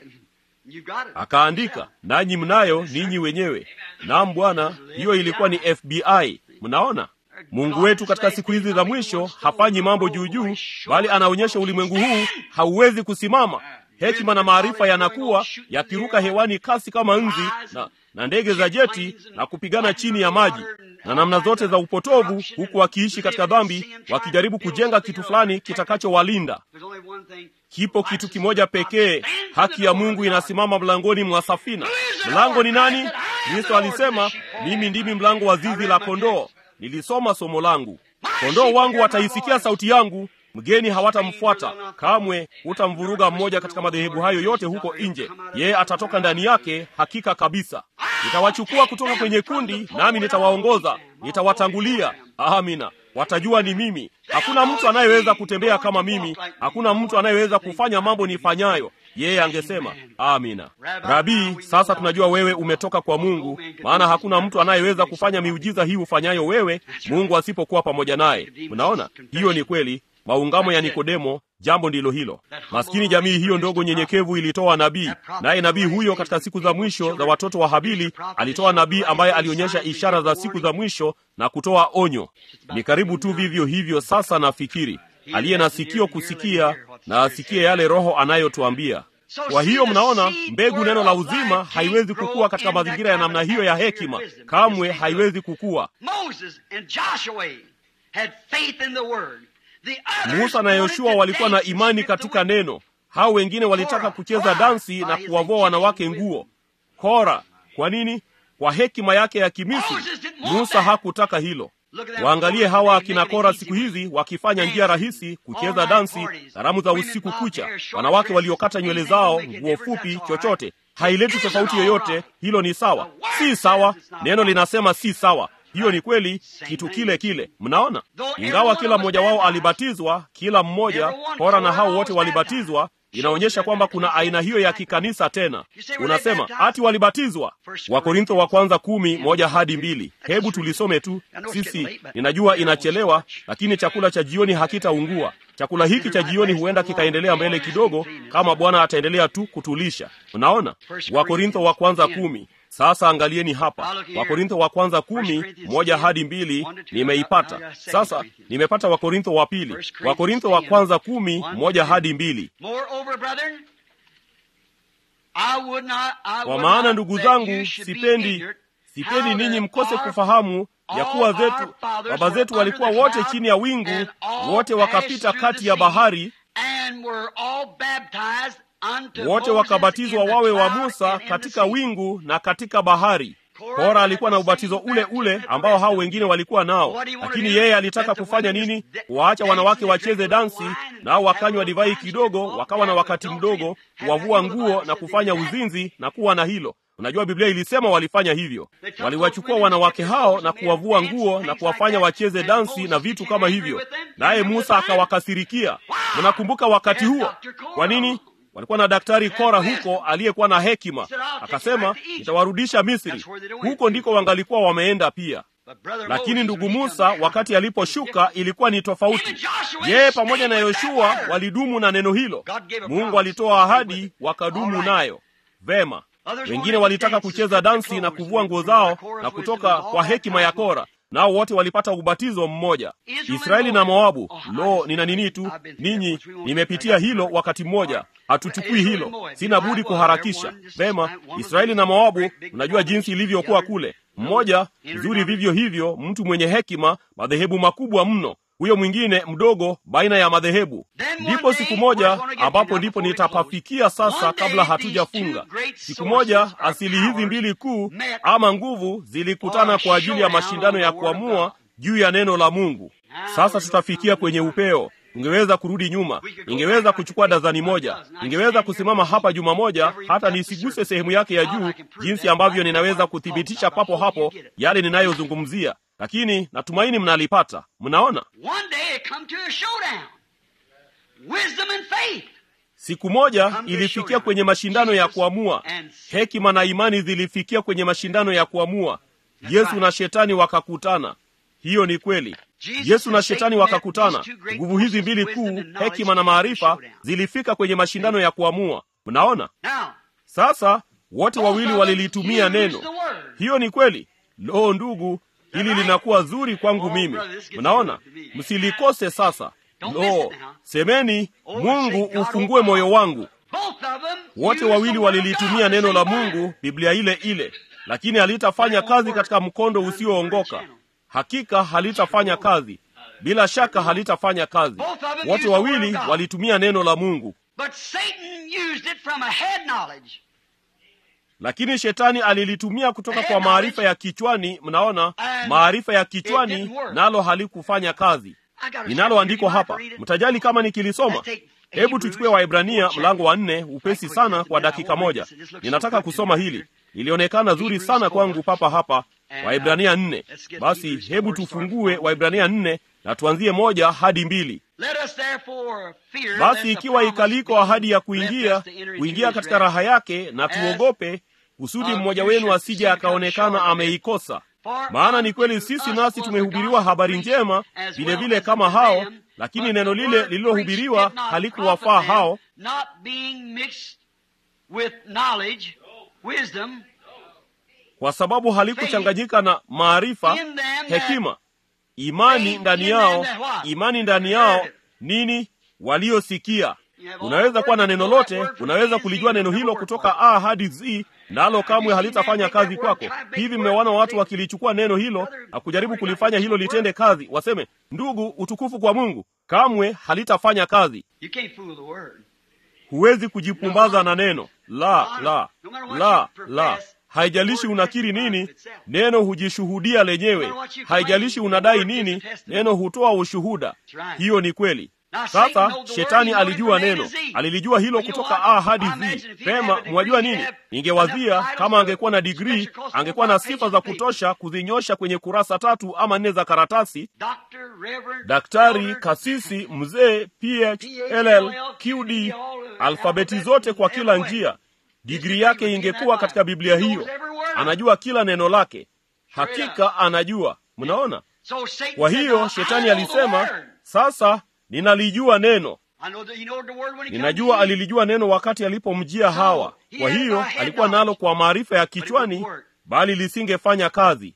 Speaker 1: Akaandika, nanyi mnayo ninyi wenyewe. Naam Bwana, hiyo ilikuwa ni FBI. Mnaona, Mungu wetu katika siku hizi za mwisho hafanyi mambo juu juu, bali anaonyesha ulimwengu huu hauwezi kusimama. Hekima na maarifa yanakuwa yakiruka hewani kasi kama nzi na, na ndege za jeti na kupigana chini ya maji na namna zote za upotovu, huku wakiishi katika dhambi, wakijaribu kujenga kitu fulani kitakachowalinda. Kipo kitu kimoja pekee, haki ya Mungu inasimama mlangoni mwa safina. Mlango ni nani? Kristo alisema, mimi ndimi mlango wa zizi la kondoo. Nilisoma somo langu, kondoo wangu wataisikia sauti yangu, mgeni hawatamfuata kamwe. Hutamvuruga mmoja katika madhehebu hayo yote huko nje, yeye atatoka ndani yake, hakika kabisa. Nitawachukua kutoka kwenye kundi, nami nitawaongoza, nitawatangulia. Amina. Watajua ni mimi. Hakuna mtu anayeweza kutembea kama mimi, hakuna mtu anayeweza kufanya mambo nifanyayo. Yeye angesema amina. Rabii, sasa tunajua wewe umetoka kwa Mungu, maana hakuna mtu anayeweza kufanya miujiza hii ufanyayo wewe, Mungu asipokuwa pamoja naye. Unaona, hiyo ni kweli. Maungamo ya Nikodemo, jambo ndilo hilo. Maskini jamii hiyo ndogo nyenyekevu ilitoa nabii, naye nabii huyo katika siku za mwisho za watoto wa Habili alitoa nabii ambaye alionyesha ishara za siku za mwisho na kutoa onyo. Ni karibu tu vivyo hivyo. Sasa nafikiri aliye na sikio kusikia na asikie yale Roho anayotuambia. Kwa hiyo mnaona, mbegu neno la uzima haiwezi kukua katika mazingira ya namna hiyo ya hekima, kamwe haiwezi kukua. Musa na Yoshua walikuwa na imani katika neno. Hao wengine walitaka kucheza dansi na kuwavua wanawake nguo. Kora, kwa nini? Kwa hekima yake ya Kimisri. Musa hakutaka hilo. Waangalie hawa akina Kora siku hizi wakifanya njia rahisi, kucheza dansi, karamu za usiku kucha, wanawake waliokata nywele zao, nguo fupi, chochote haileti tofauti yoyote. Hilo ni sawa? Si sawa. Neno linasema si sawa. Hiyo ni kweli, kitu kile kile. Mnaona, ingawa kila mmoja wao alibatizwa, kila mmoja, Kora na hao wote walibatizwa, inaonyesha kwamba kuna aina hiyo ya kikanisa tena. Unasema ati walibatizwa? Wakorintho wa kwanza kumi moja hadi mbili. Hebu tulisome tu sisi. Ninajua inachelewa, lakini chakula cha jioni hakitaungua. Chakula hiki cha jioni huenda kikaendelea mbele kidogo, kama Bwana ataendelea tu kutulisha. Unaona, Wakorintho wa kwanza kumi. Sasa angalieni hapa, Wakorintho wa kwanza kumi moja hadi mbili. Nimeipata sasa, nimepata Wakorintho wa pili, Wakorintho wa kwanza kumi moja hadi mbili. Kwa maana ndugu zangu, sipendi sipendi ninyi mkose kufahamu ya kuwa zetu baba zetu walikuwa wote chini ya wingu, wote wakapita kati ya bahari, wote wakabatizwa wawe wa Musa katika wingu na katika bahari. Kora alikuwa na ubatizo ule ule ambao hao wengine walikuwa nao, lakini yeye alitaka kufanya nini? Kuwaacha wanawake wacheze dansi, nao wakanywa divai kidogo, wakawa na wakati mdogo, kuwavua nguo na kufanya uzinzi na kuwa na hilo. Unajua, Biblia ilisema walifanya hivyo. Waliwachukua wanawake hao na kuwavua nguo na kuwafanya wacheze dansi na vitu kama hivyo, naye Musa akawakasirikia. Mnakumbuka wakati huo? Kwa nini? walikuwa na daktari Kora huko aliyekuwa na hekima, akasema nitawarudisha Misri. Huko ndiko wangalikuwa wameenda pia. Lakini ndugu Musa wakati aliposhuka ilikuwa ni tofauti. Yeye pamoja na Yoshua walidumu na neno hilo. Mungu alitoa ahadi, wakadumu nayo vema. Wengine walitaka kucheza dansi na kuvua nguo zao na kutoka kwa hekima ya Kora, nao wote walipata ubatizo mmoja. Israeli na Moabu, lo, nina nini tu ninyi, nimepitia hilo wakati mmoja, hatuchukui hilo, sina budi kuharakisha. Vema, Israeli na Moabu, unajua jinsi ilivyokuwa kule. Mmoja mzuri vivyo hivyo, mtu mwenye hekima, madhehebu makubwa mno huyo mwingine mdogo baina ya madhehebu. Ndipo siku moja ambapo ndipo nitapafikia sasa, kabla hatujafunga. Siku moja asili hizi mbili kuu ama nguvu zilikutana kwa ajili ya mashindano ya kuamua juu ya neno la Mungu. Sasa tutafikia kwenye upeo. Ningeweza kurudi nyuma, ningeweza kuchukua dazani moja, ningeweza kusimama hapa juma moja, hata nisiguse sehemu yake ya juu, jinsi ambavyo ninaweza kuthibitisha papo hapo yale ninayozungumzia lakini natumaini mnalipata. Mnaona, siku moja ilifikia kwenye mashindano ya kuamua. Hekima na imani zilifikia kwenye mashindano ya kuamua. Yesu na shetani wakakutana. Hiyo ni kweli. Yesu na shetani wakakutana. Nguvu hizi mbili kuu, hekima na maarifa, zilifika kwenye mashindano ya kuamua. Mnaona, sasa wote wawili walilitumia neno. Hiyo ni kweli. Lo, ndugu hili linakuwa zuri kwangu mimi. Mnaona, msilikose sasa. Lo, semeni Mungu ufungue moyo wangu. Wote wawili walilitumia neno la Mungu, Biblia ile ile, lakini halitafanya kazi katika mkondo usioongoka. Hakika halitafanya kazi, bila shaka halitafanya kazi. Wote wawili walitumia neno la Mungu, lakini shetani alilitumia kutoka kwa maarifa ya kichwani. Mnaona, maarifa ya kichwani nalo halikufanya kazi. Ninalo andiko hapa, mtajali kama nikilisoma. Hebu tuchukue Waebrania mlango wa nne upesi sana kwa dakika moja. Ninataka kusoma hili, ilionekana zuri sana kwangu papa hapa. Waebrania nne. Basi hebu tufungue Waebrania nne na tuanzie moja hadi mbili. Basi ikiwa ikaliko ahadi ya kuingia kuingia katika raha yake, na tuogope kusudi mmoja wenu asije akaonekana ameikosa. Maana ni kweli sisi nasi tumehubiriwa habari njema vilevile kama hao, lakini neno lile lililohubiriwa halikuwafaa hao, kwa sababu halikuchanganyika na maarifa, hekima, imani ndani yao. Imani ndani yao nini? Waliosikia. Unaweza kuwa na neno lote, unaweza kulijua neno hilo kutoka A hadi Z, nalo kamwe halitafanya kazi kwako. Hivi mmewaona watu wakilichukua neno hilo na kujaribu kulifanya hilo litende kazi, waseme ndugu, utukufu kwa Mungu. Kamwe halitafanya kazi. Huwezi kujipumbaza na neno la la la la. Haijalishi unakiri nini, neno hujishuhudia lenyewe. Haijalishi unadai nini, neno hutoa ushuhuda. Hiyo ni kweli. Sasa shetani alijua neno, alilijua hilo kutoka A hadi Z. Pema, mwajua nini? Ningewazia kama angekuwa na digrii, angekuwa na sifa za kutosha kuzinyosha kwenye kurasa tatu ama nne za karatasi. Daktari, kasisi, mzee, PhLL, QD, alfabeti zote kwa kila njia. Digrii yake ingekuwa katika Biblia hiyo. Anajua kila neno lake, hakika anajua. Mnaona? Kwa hiyo shetani alisema, sasa ninalijua neno. Ninajua alilijua neno wakati alipomjia Hawa. Kwa hiyo alikuwa nalo kwa maarifa ya kichwani, bali lisingefanya kazi.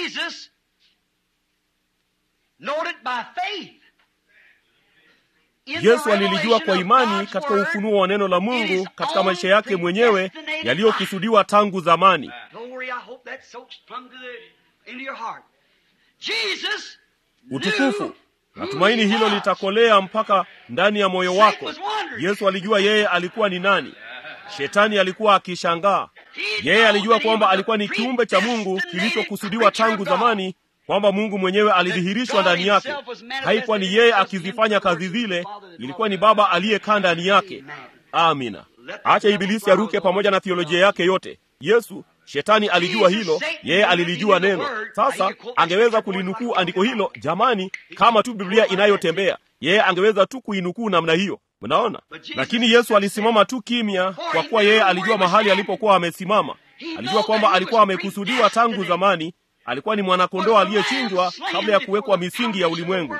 Speaker 1: Yesu alilijua kwa imani katika ufunuo wa neno la Mungu katika maisha yake mwenyewe yaliyokusudiwa tangu zamani.
Speaker 2: Jesus
Speaker 1: utukufu natumaini hilo litakolea mpaka ndani ya moyo wako yesu alijua yeye alikuwa ni nani shetani alikuwa akishangaa yeye alijua kwamba alikuwa ni kiumbe cha mungu kilichokusudiwa tangu zamani kwamba mungu mwenyewe alidhihirishwa ndani yake haikuwa ni yeye akizifanya kazi zile ilikuwa ni baba aliyekaa ndani yake amina acha ibilisi aruke pamoja na thiolojia yake yote yesu shetani alijua hilo yeye alilijua neno sasa angeweza kulinukuu andiko hilo jamani kama tu biblia inayotembea yeye angeweza tu kuinukuu namna hiyo mnaona lakini yesu alisimama tu kimya kwa kuwa yeye alijua mahali alipokuwa amesimama alijua kwamba alikuwa amekusudiwa tangu zamani alikuwa ni mwanakondoo aliyechinjwa kabla ya kuwekwa misingi ya ulimwengu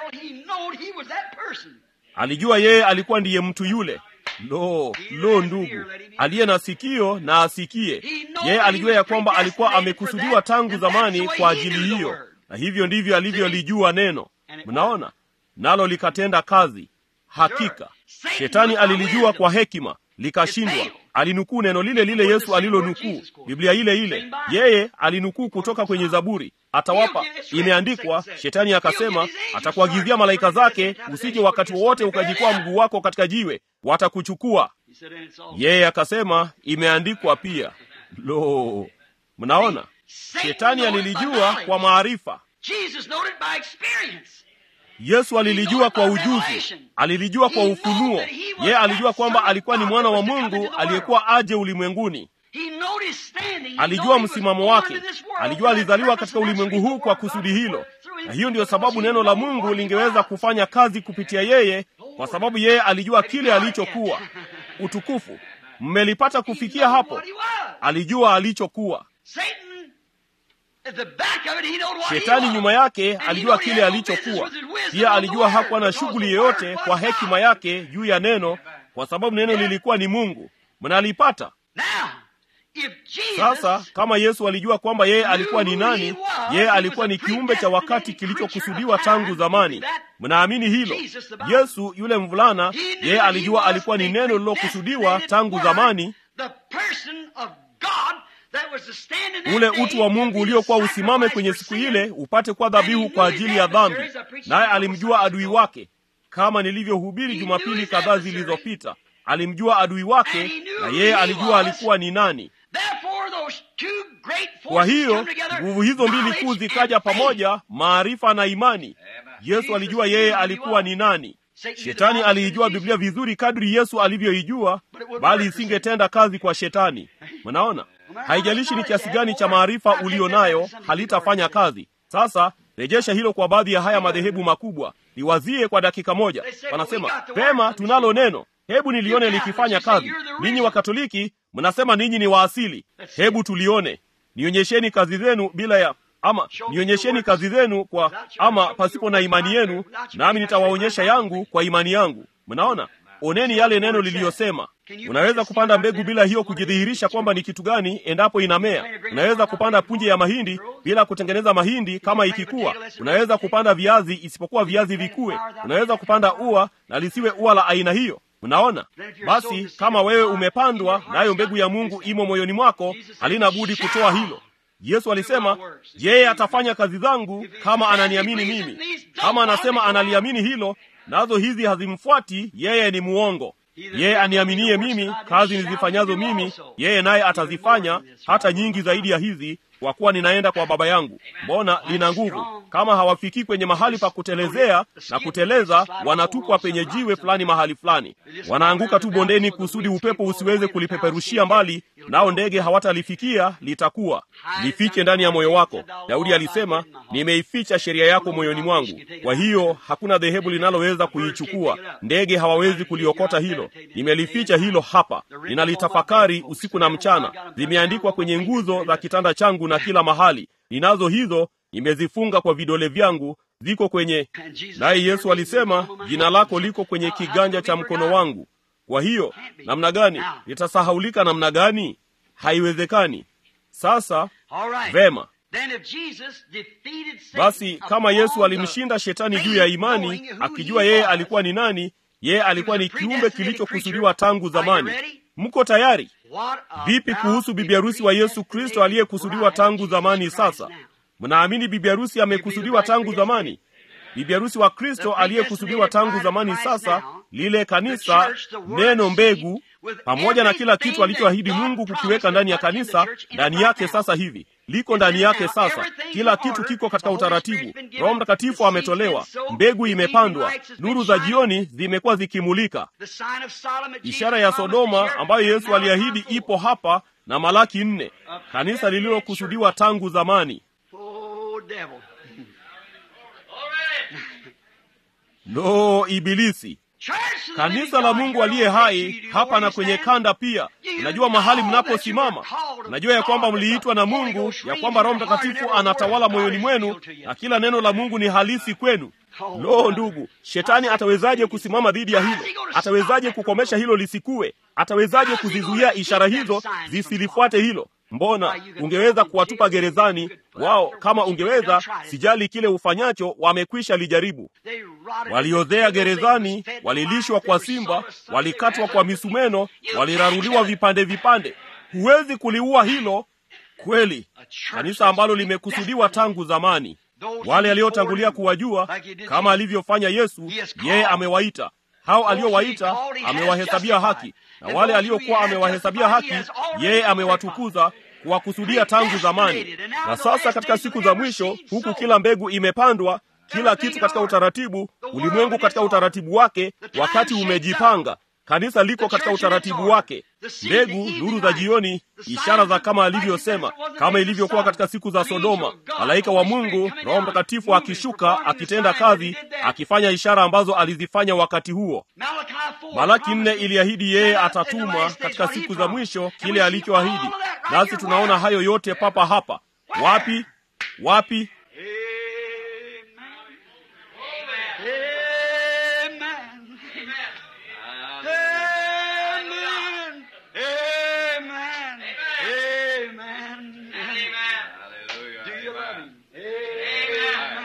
Speaker 1: alijua yeye alikuwa ndiye mtu yule lo lo ndugu aliye na sikio na asikie yeye alijua ya kwamba alikuwa amekusudiwa tangu zamani kwa ajili hiyo na hivyo ndivyo alivyolijua neno mnaona nalo likatenda kazi hakika shetani alilijua kwa hekima likashindwa alinukuu neno lile lile yesu alilonukuu biblia ile ile yeye alinukuu kutoka kwenye zaburi atawapa imeandikwa shetani akasema atakuagizia malaika zake usije wakati wowote ukajikwaa mguu wako katika jiwe watakuchukua yeye akasema imeandikwa pia lo mnaona shetani alilijua kwa maarifa yesu alilijua kwa ujuzi alilijua kwa ufunuo yeye alijua kwamba alikuwa ni mwana wa mungu aliyekuwa aje ulimwenguni alijua msimamo wake alijua alizaliwa katika ulimwengu huu kwa kusudi hilo na hiyo ndiyo sababu neno la mungu lingeweza kufanya kazi kupitia yeye kwa sababu yeye alijua kile alichokuwa utukufu mmelipata kufikia hapo alijua alichokuwa shetani nyuma yake alijua kile alichokuwa pia alijua hakuwa na shughuli yoyote kwa hekima yake juu ya neno kwa sababu neno lilikuwa ni mungu mnalipata sasa kama yesu alijua kwamba yeye alikuwa ni nani yeye alikuwa ni kiumbe cha wakati kilichokusudiwa tangu zamani mnaamini hilo yesu yule mvulana yeye alijua alikuwa ni neno lililokusudiwa tangu zamani ule utu wa mungu uliokuwa usimame kwenye siku ile upate kuwa dhabihu kwa ajili ya dhambi naye alimjua adui wake kama nilivyohubiri jumapili kadhaa zilizopita alimjua adui wake na yeye alijua alikuwa ni nani kwa hiyo nguvu hizo mbili kuu zikaja pamoja maarifa na imani yesu alijua yeye alikuwa ni nani shetani aliijua biblia vizuri kadri yesu alivyoijua bali isingetenda kazi kwa shetani mnaona haijalishi ni kiasi gani cha maarifa ulio nayo halitafanya kazi sasa rejesha hilo kwa baadhi ya haya madhehebu makubwa liwazie kwa dakika moja wanasema pema tunalo neno hebu nilione likifanya kazi ninyi wakatoliki mnasema ninyi ni waasili hebu tulione nionyesheni kazi zenu bila ya ama nionyesheni kazi zenu kwa ama pasipo na imani yenu nami nitawaonyesha yangu kwa imani yangu mnaona oneni yale neno liliyosema unaweza kupanda mbegu bila hiyo kujidhihirisha kwamba ni kitu gani endapo inamea unaweza kupanda punje ya mahindi bila kutengeneza mahindi kama ikikuwa unaweza kupanda viazi isipokuwa viazi vikue unaweza kupanda ua na lisiwe ua la aina hiyo mnaona basi kama wewe umepandwa nayo mbegu ya mungu imo moyoni mwako halina budi kutoa hilo yesu alisema yeye atafanya kazi zangu kama ananiamini mimi kama anasema analiamini hilo nazo hizi hazimfuati yeye ni muongo yeye aniaminie mimi kazi nizifanyazo mimi yeye naye atazifanya hata nyingi zaidi ya hizi kwa kuwa ninaenda kwa baba yangu mbona lina nguvu kama hawafikii kwenye mahali pa kutelezea na kuteleza wanatupwa penye jiwe fulani mahali fulani wanaanguka tu bondeni kusudi upepo usiweze kulipeperushia mbali nao ndege hawatalifikia litakuwa lifiche ndani ya moyo wako daudi alisema nimeificha sheria yako moyoni mwangu kwa hiyo hakuna dhehebu linaloweza kuichukua ndege hawawezi kuliokota hilo nimelificha hilo hapa ninalitafakari usiku na mchana zimeandikwa kwenye nguzo za kitanda changu na kila mahali ninazo hizo nimezifunga kwa vidole vyangu ziko kwenye naye yesu alisema jina lako liko kwenye kiganja cha mkono wangu kwa hiyo namna gani litasahaulika namna gani haiwezekani sasa vema basi kama yesu alimshinda shetani juu ya imani akijua yeye alikuwa ni nani yeye alikuwa ni kiumbe kilichokusudiwa tangu zamani mko tayari vipi kuhusu bibi harusi wa yesu kristo aliyekusudiwa tangu zamani sasa mnaamini bibi harusi amekusudiwa tangu zamani bibi harusi wa kristo aliyekusudiwa tangu zamani sasa lile kanisa neno mbegu pamoja na kila kitu alichoahidi mungu kukiweka ndani ya kanisa ndani yake sasa hivi liko ndani yake sasa kila kitu kiko katika utaratibu roho mtakatifu ametolewa mbegu imepandwa nuru za jioni zimekuwa zikimulika ishara ya sodoma ambayo yesu aliahidi ipo hapa na malaki nne kanisa lililokusudiwa tangu zamani
Speaker 2: Oh, devil.
Speaker 1: lo ibilisi
Speaker 2: Church of the
Speaker 1: kanisa
Speaker 2: living
Speaker 1: la
Speaker 2: God,
Speaker 1: mungu
Speaker 2: you're
Speaker 1: aliye
Speaker 2: on
Speaker 1: hai
Speaker 2: the
Speaker 1: hapa na
Speaker 2: you
Speaker 1: kwenye
Speaker 2: stand.
Speaker 1: kanda pia najua mahali mnaposimama najua ya kwamba mliitwa na mungu ya kwamba roho mtakatifu anatawala moyoni mwenu na kila neno la mungu ni halisi kwenu lo ndugu shetani atawezaje kusimama dhidi ya hilo atawezaje kukomesha hilo lisikuwe atawezaje kuzizuia ishara hizo zisilifuate hilo mbona ungeweza kuwatupa gerezani wao kama ungeweza sijali kile ufanyacho wamekwisha lijaribu
Speaker 2: They rotted
Speaker 1: waliozea
Speaker 2: in the
Speaker 1: gerezani
Speaker 2: fed
Speaker 1: walilishwa
Speaker 2: lies,
Speaker 1: kwa
Speaker 2: they were
Speaker 1: simba
Speaker 2: sawed asunder,
Speaker 1: walikatwa
Speaker 2: they
Speaker 1: kwa
Speaker 2: were-
Speaker 1: misumeno
Speaker 2: You
Speaker 1: waliraruliwa
Speaker 2: can't
Speaker 1: vipande vipande huwezi kuliua hilo kweli
Speaker 2: A church
Speaker 1: kanisa ambalo
Speaker 2: that's
Speaker 1: limekusudiwa
Speaker 2: predestined.
Speaker 1: tangu zamani
Speaker 2: Those
Speaker 1: wale
Speaker 2: who
Speaker 1: aliotangulia
Speaker 2: formed,
Speaker 1: kuwajua
Speaker 2: like he did
Speaker 1: kama
Speaker 2: Jesus.
Speaker 1: alivyofanya yesu
Speaker 2: He has
Speaker 1: yeye
Speaker 2: called.
Speaker 1: amewaita hao aliowaita
Speaker 2: Those he called, he
Speaker 1: amewahesabia
Speaker 2: has
Speaker 1: haki na
Speaker 2: justified.
Speaker 1: wale
Speaker 2: And those who
Speaker 1: aliokuwa
Speaker 2: he has
Speaker 1: amewahesabia
Speaker 2: justified,
Speaker 1: haki
Speaker 2: he has already
Speaker 1: yeye amewatukuza kuwakusudia tangu zamani na sasa katika siku za mwisho huku kila mbegu imepandwa kila kitu katika utaratibu ulimwengu katika utaratibu wake wakati umejipanga kanisa liko katika utaratibu wake mbegu nuru za jioni ishara za kama alivyosema kama ilivyokuwa katika siku za sodoma malaika wa mungu roho mtakatifu akishuka akitenda kazi akifanya ishara ambazo alizifanya wakati huo
Speaker 2: Malachi 4
Speaker 1: malaki nne
Speaker 2: promises
Speaker 1: iliahidi yeye
Speaker 2: that in the
Speaker 1: atatuma
Speaker 2: last days
Speaker 1: katika
Speaker 2: what he
Speaker 1: siku za
Speaker 2: promised.
Speaker 1: mwisho
Speaker 2: And
Speaker 1: kile
Speaker 2: we see
Speaker 1: alichoahidi
Speaker 2: all of that right
Speaker 1: nasi
Speaker 2: here.
Speaker 1: tunaona
Speaker 2: Where?
Speaker 1: hayo yote papa hapa wapi wapi
Speaker 2: Amen. Amen. Amen. Amen. Do you love him? Amen.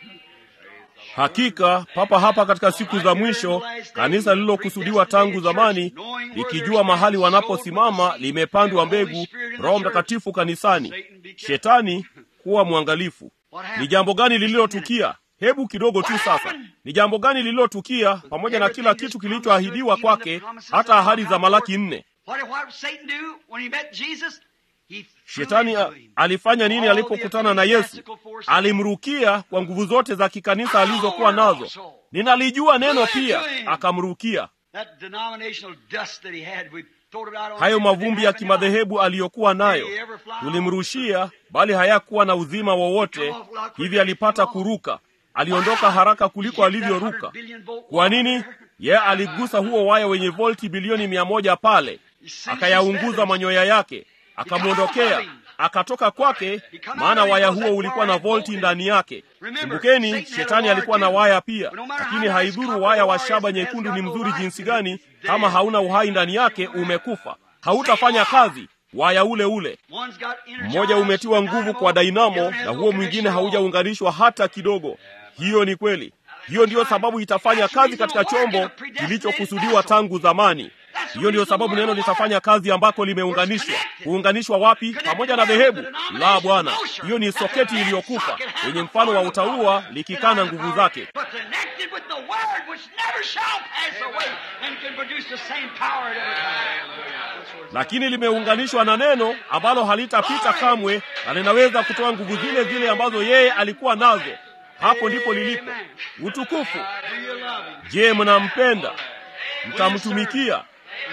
Speaker 1: hakika papa hapa katika siku za mwisho kanisa lililokusudiwa tangu zamani likijua mahali wanaposimama limepandwa mbegu roho mtakatifu kanisani shetani kuwa mwangalifu ni jambo gani lililotukia hebu kidogo tu sasa ni jambo gani lililotukia pamoja na kila kitu kilichoahidiwa kwake hata ahadi za malaki nne
Speaker 2: What did what Satan do when he met Jesus? He flew
Speaker 1: shetani
Speaker 2: into
Speaker 1: a-
Speaker 2: him.
Speaker 1: alifanya nini
Speaker 2: All the
Speaker 1: alipokutana na yesu
Speaker 2: ecclesiastical forces
Speaker 1: alimrukia kwa nguvu zote za kikanisa alizokuwa nazo ninalijua neno pia akamrukia
Speaker 2: That denominational dust that he had, we thrown it out on
Speaker 1: hayo
Speaker 2: him, but
Speaker 1: mavumbi
Speaker 2: didn't
Speaker 1: ya
Speaker 2: have any
Speaker 1: kimadhehebu aliyokuwa nayo
Speaker 2: Did he ever fly
Speaker 1: tulimrushia bali hayakuwa na uzima wowote hivi alipata kuruka aliondoka haraka kuliko alivyoruka kwa nini ye aligusa huo waya wenye volti bilioni mia moja pale akayaunguza manyoya yake akamwondokea akatoka kwake maana waya huo ulikuwa na volti ndani yake kumbukeni shetani alikuwa na waya pia lakini haidhuru waya wa shaba nyekundu ni mzuri jinsi gani kama hauna uhai ndani yake umekufa hautafanya kazi waya ule ule mmoja umetiwa nguvu kwa dainamo na huo mwingine haujaunganishwa hata kidogo hiyo ni kweli hiyo ndiyo sababu itafanya kazi katika chombo kilichokusudiwa tangu zamani hiyo ndiyo sababu neno litafanya kazi ambako limeunganishwa kuunganishwa wapi pamoja na dhehebu la bwana hiyo ni soketi iliyokufa yenye mfano wa utaua likikaa na nguvu zake
Speaker 2: But connected with the word which never shall pass away and can produce the same power at every time. That's where it's
Speaker 1: lakini limeunganishwa na neno ambalo halitapita kamwe na linaweza kutoa nguvu zile zile ambazo yeye alikuwa nazo hapo ndipo lilipo utukufu
Speaker 2: Do you love him?
Speaker 1: je mnampenda mtamtumikia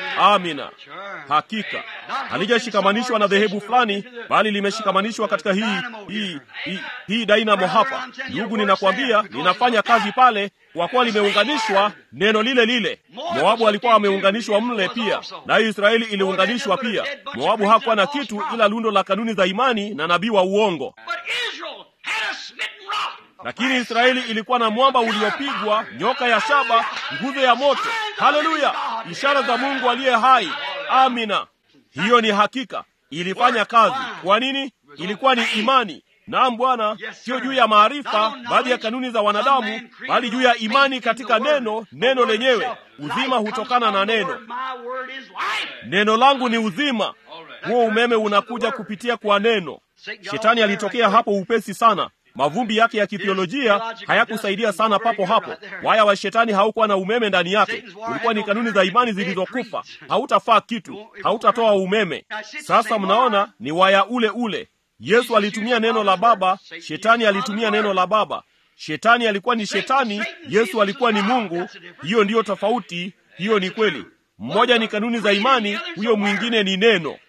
Speaker 1: amina
Speaker 2: Sure.
Speaker 1: hakika halijashikamanishwa na dhehebu fulani bali limeshikamanishwa katika hii hii hii, hii dainamo hapa ndugu ninakwambia linafanya kazi pale kwa kuwa limeunganishwa neno lile lile moabu alikuwa ameunganishwa mle pia nayo israeli iliunganishwa pia moabu hakuwa na kitu ila lundo la kanuni za imani na nabii wa uongo
Speaker 2: But Israel had a smitten rock. a
Speaker 1: lakini
Speaker 2: brass
Speaker 1: israeli ilikuwa na mwamba uliopigwa nyoka ya shaba nguzo ya moto haleluya ishara za mungu aliye hai amina hiyo ni hakika ilifanya kazi kwa nini ilikuwa ni imani naam bwana sio juu ya maarifa baadhi ya kanuni za wanadamu bali juu ya imani katika neno neno lenyewe uzima hutokana na neno
Speaker 2: My word is life.
Speaker 1: neno langu ni uzima huo umeme unakuja kupitia kwa neno Shetani alitokea hapo upesi sana. Mavumbi yake ya kithiolojia hayakusaidia sana papo hapo. Waya wa shetani haukuwa na umeme ndani yake, ulikuwa ni kanuni za imani zilizokufa. Hautafaa kitu, hautatoa umeme. Sasa mnaona ni waya ule ule. Yesu alitumia neno la Baba, shetani alitumia neno la Baba. Shetani alikuwa ni shetani, Yesu alikuwa ni Mungu. Hiyo ndiyo tofauti, hiyo ni kweli. Mmoja ni kanuni za imani, huyo mwingine ni neno.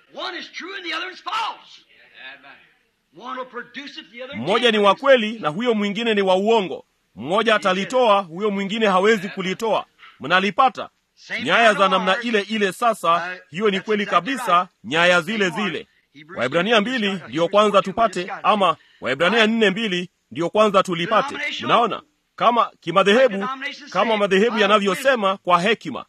Speaker 1: Mmoja ni wa kweli na huyo mwingine ni wa uongo. Mmoja atalitoa, huyo mwingine hawezi kulitoa. Mnalipata? Nyaya za namna ile ile. Sasa hiyo ni kweli kabisa, nyaya zile zile. Waibrania mbili ndiyo kwanza tupate, ama Waibrania nne mbili ndiyo kwanza tulipate. Mnaona kama kimadhehebu, kama madhehebu yanavyosema kwa hekima.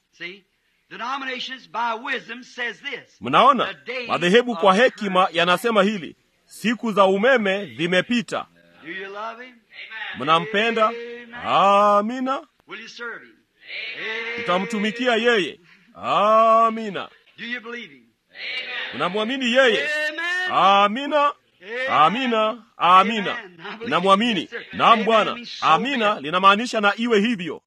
Speaker 1: Mnaona madhehebu kwa hekima yanasema hili Siku za umeme zimepita. Mnampenda? Amina. Mtamtumikia yeye? Amina. Mnamwamini yeye? Amina. Amina. Amina. Namwamini. Naam Bwana. Amina linamaanisha na iwe hivyo.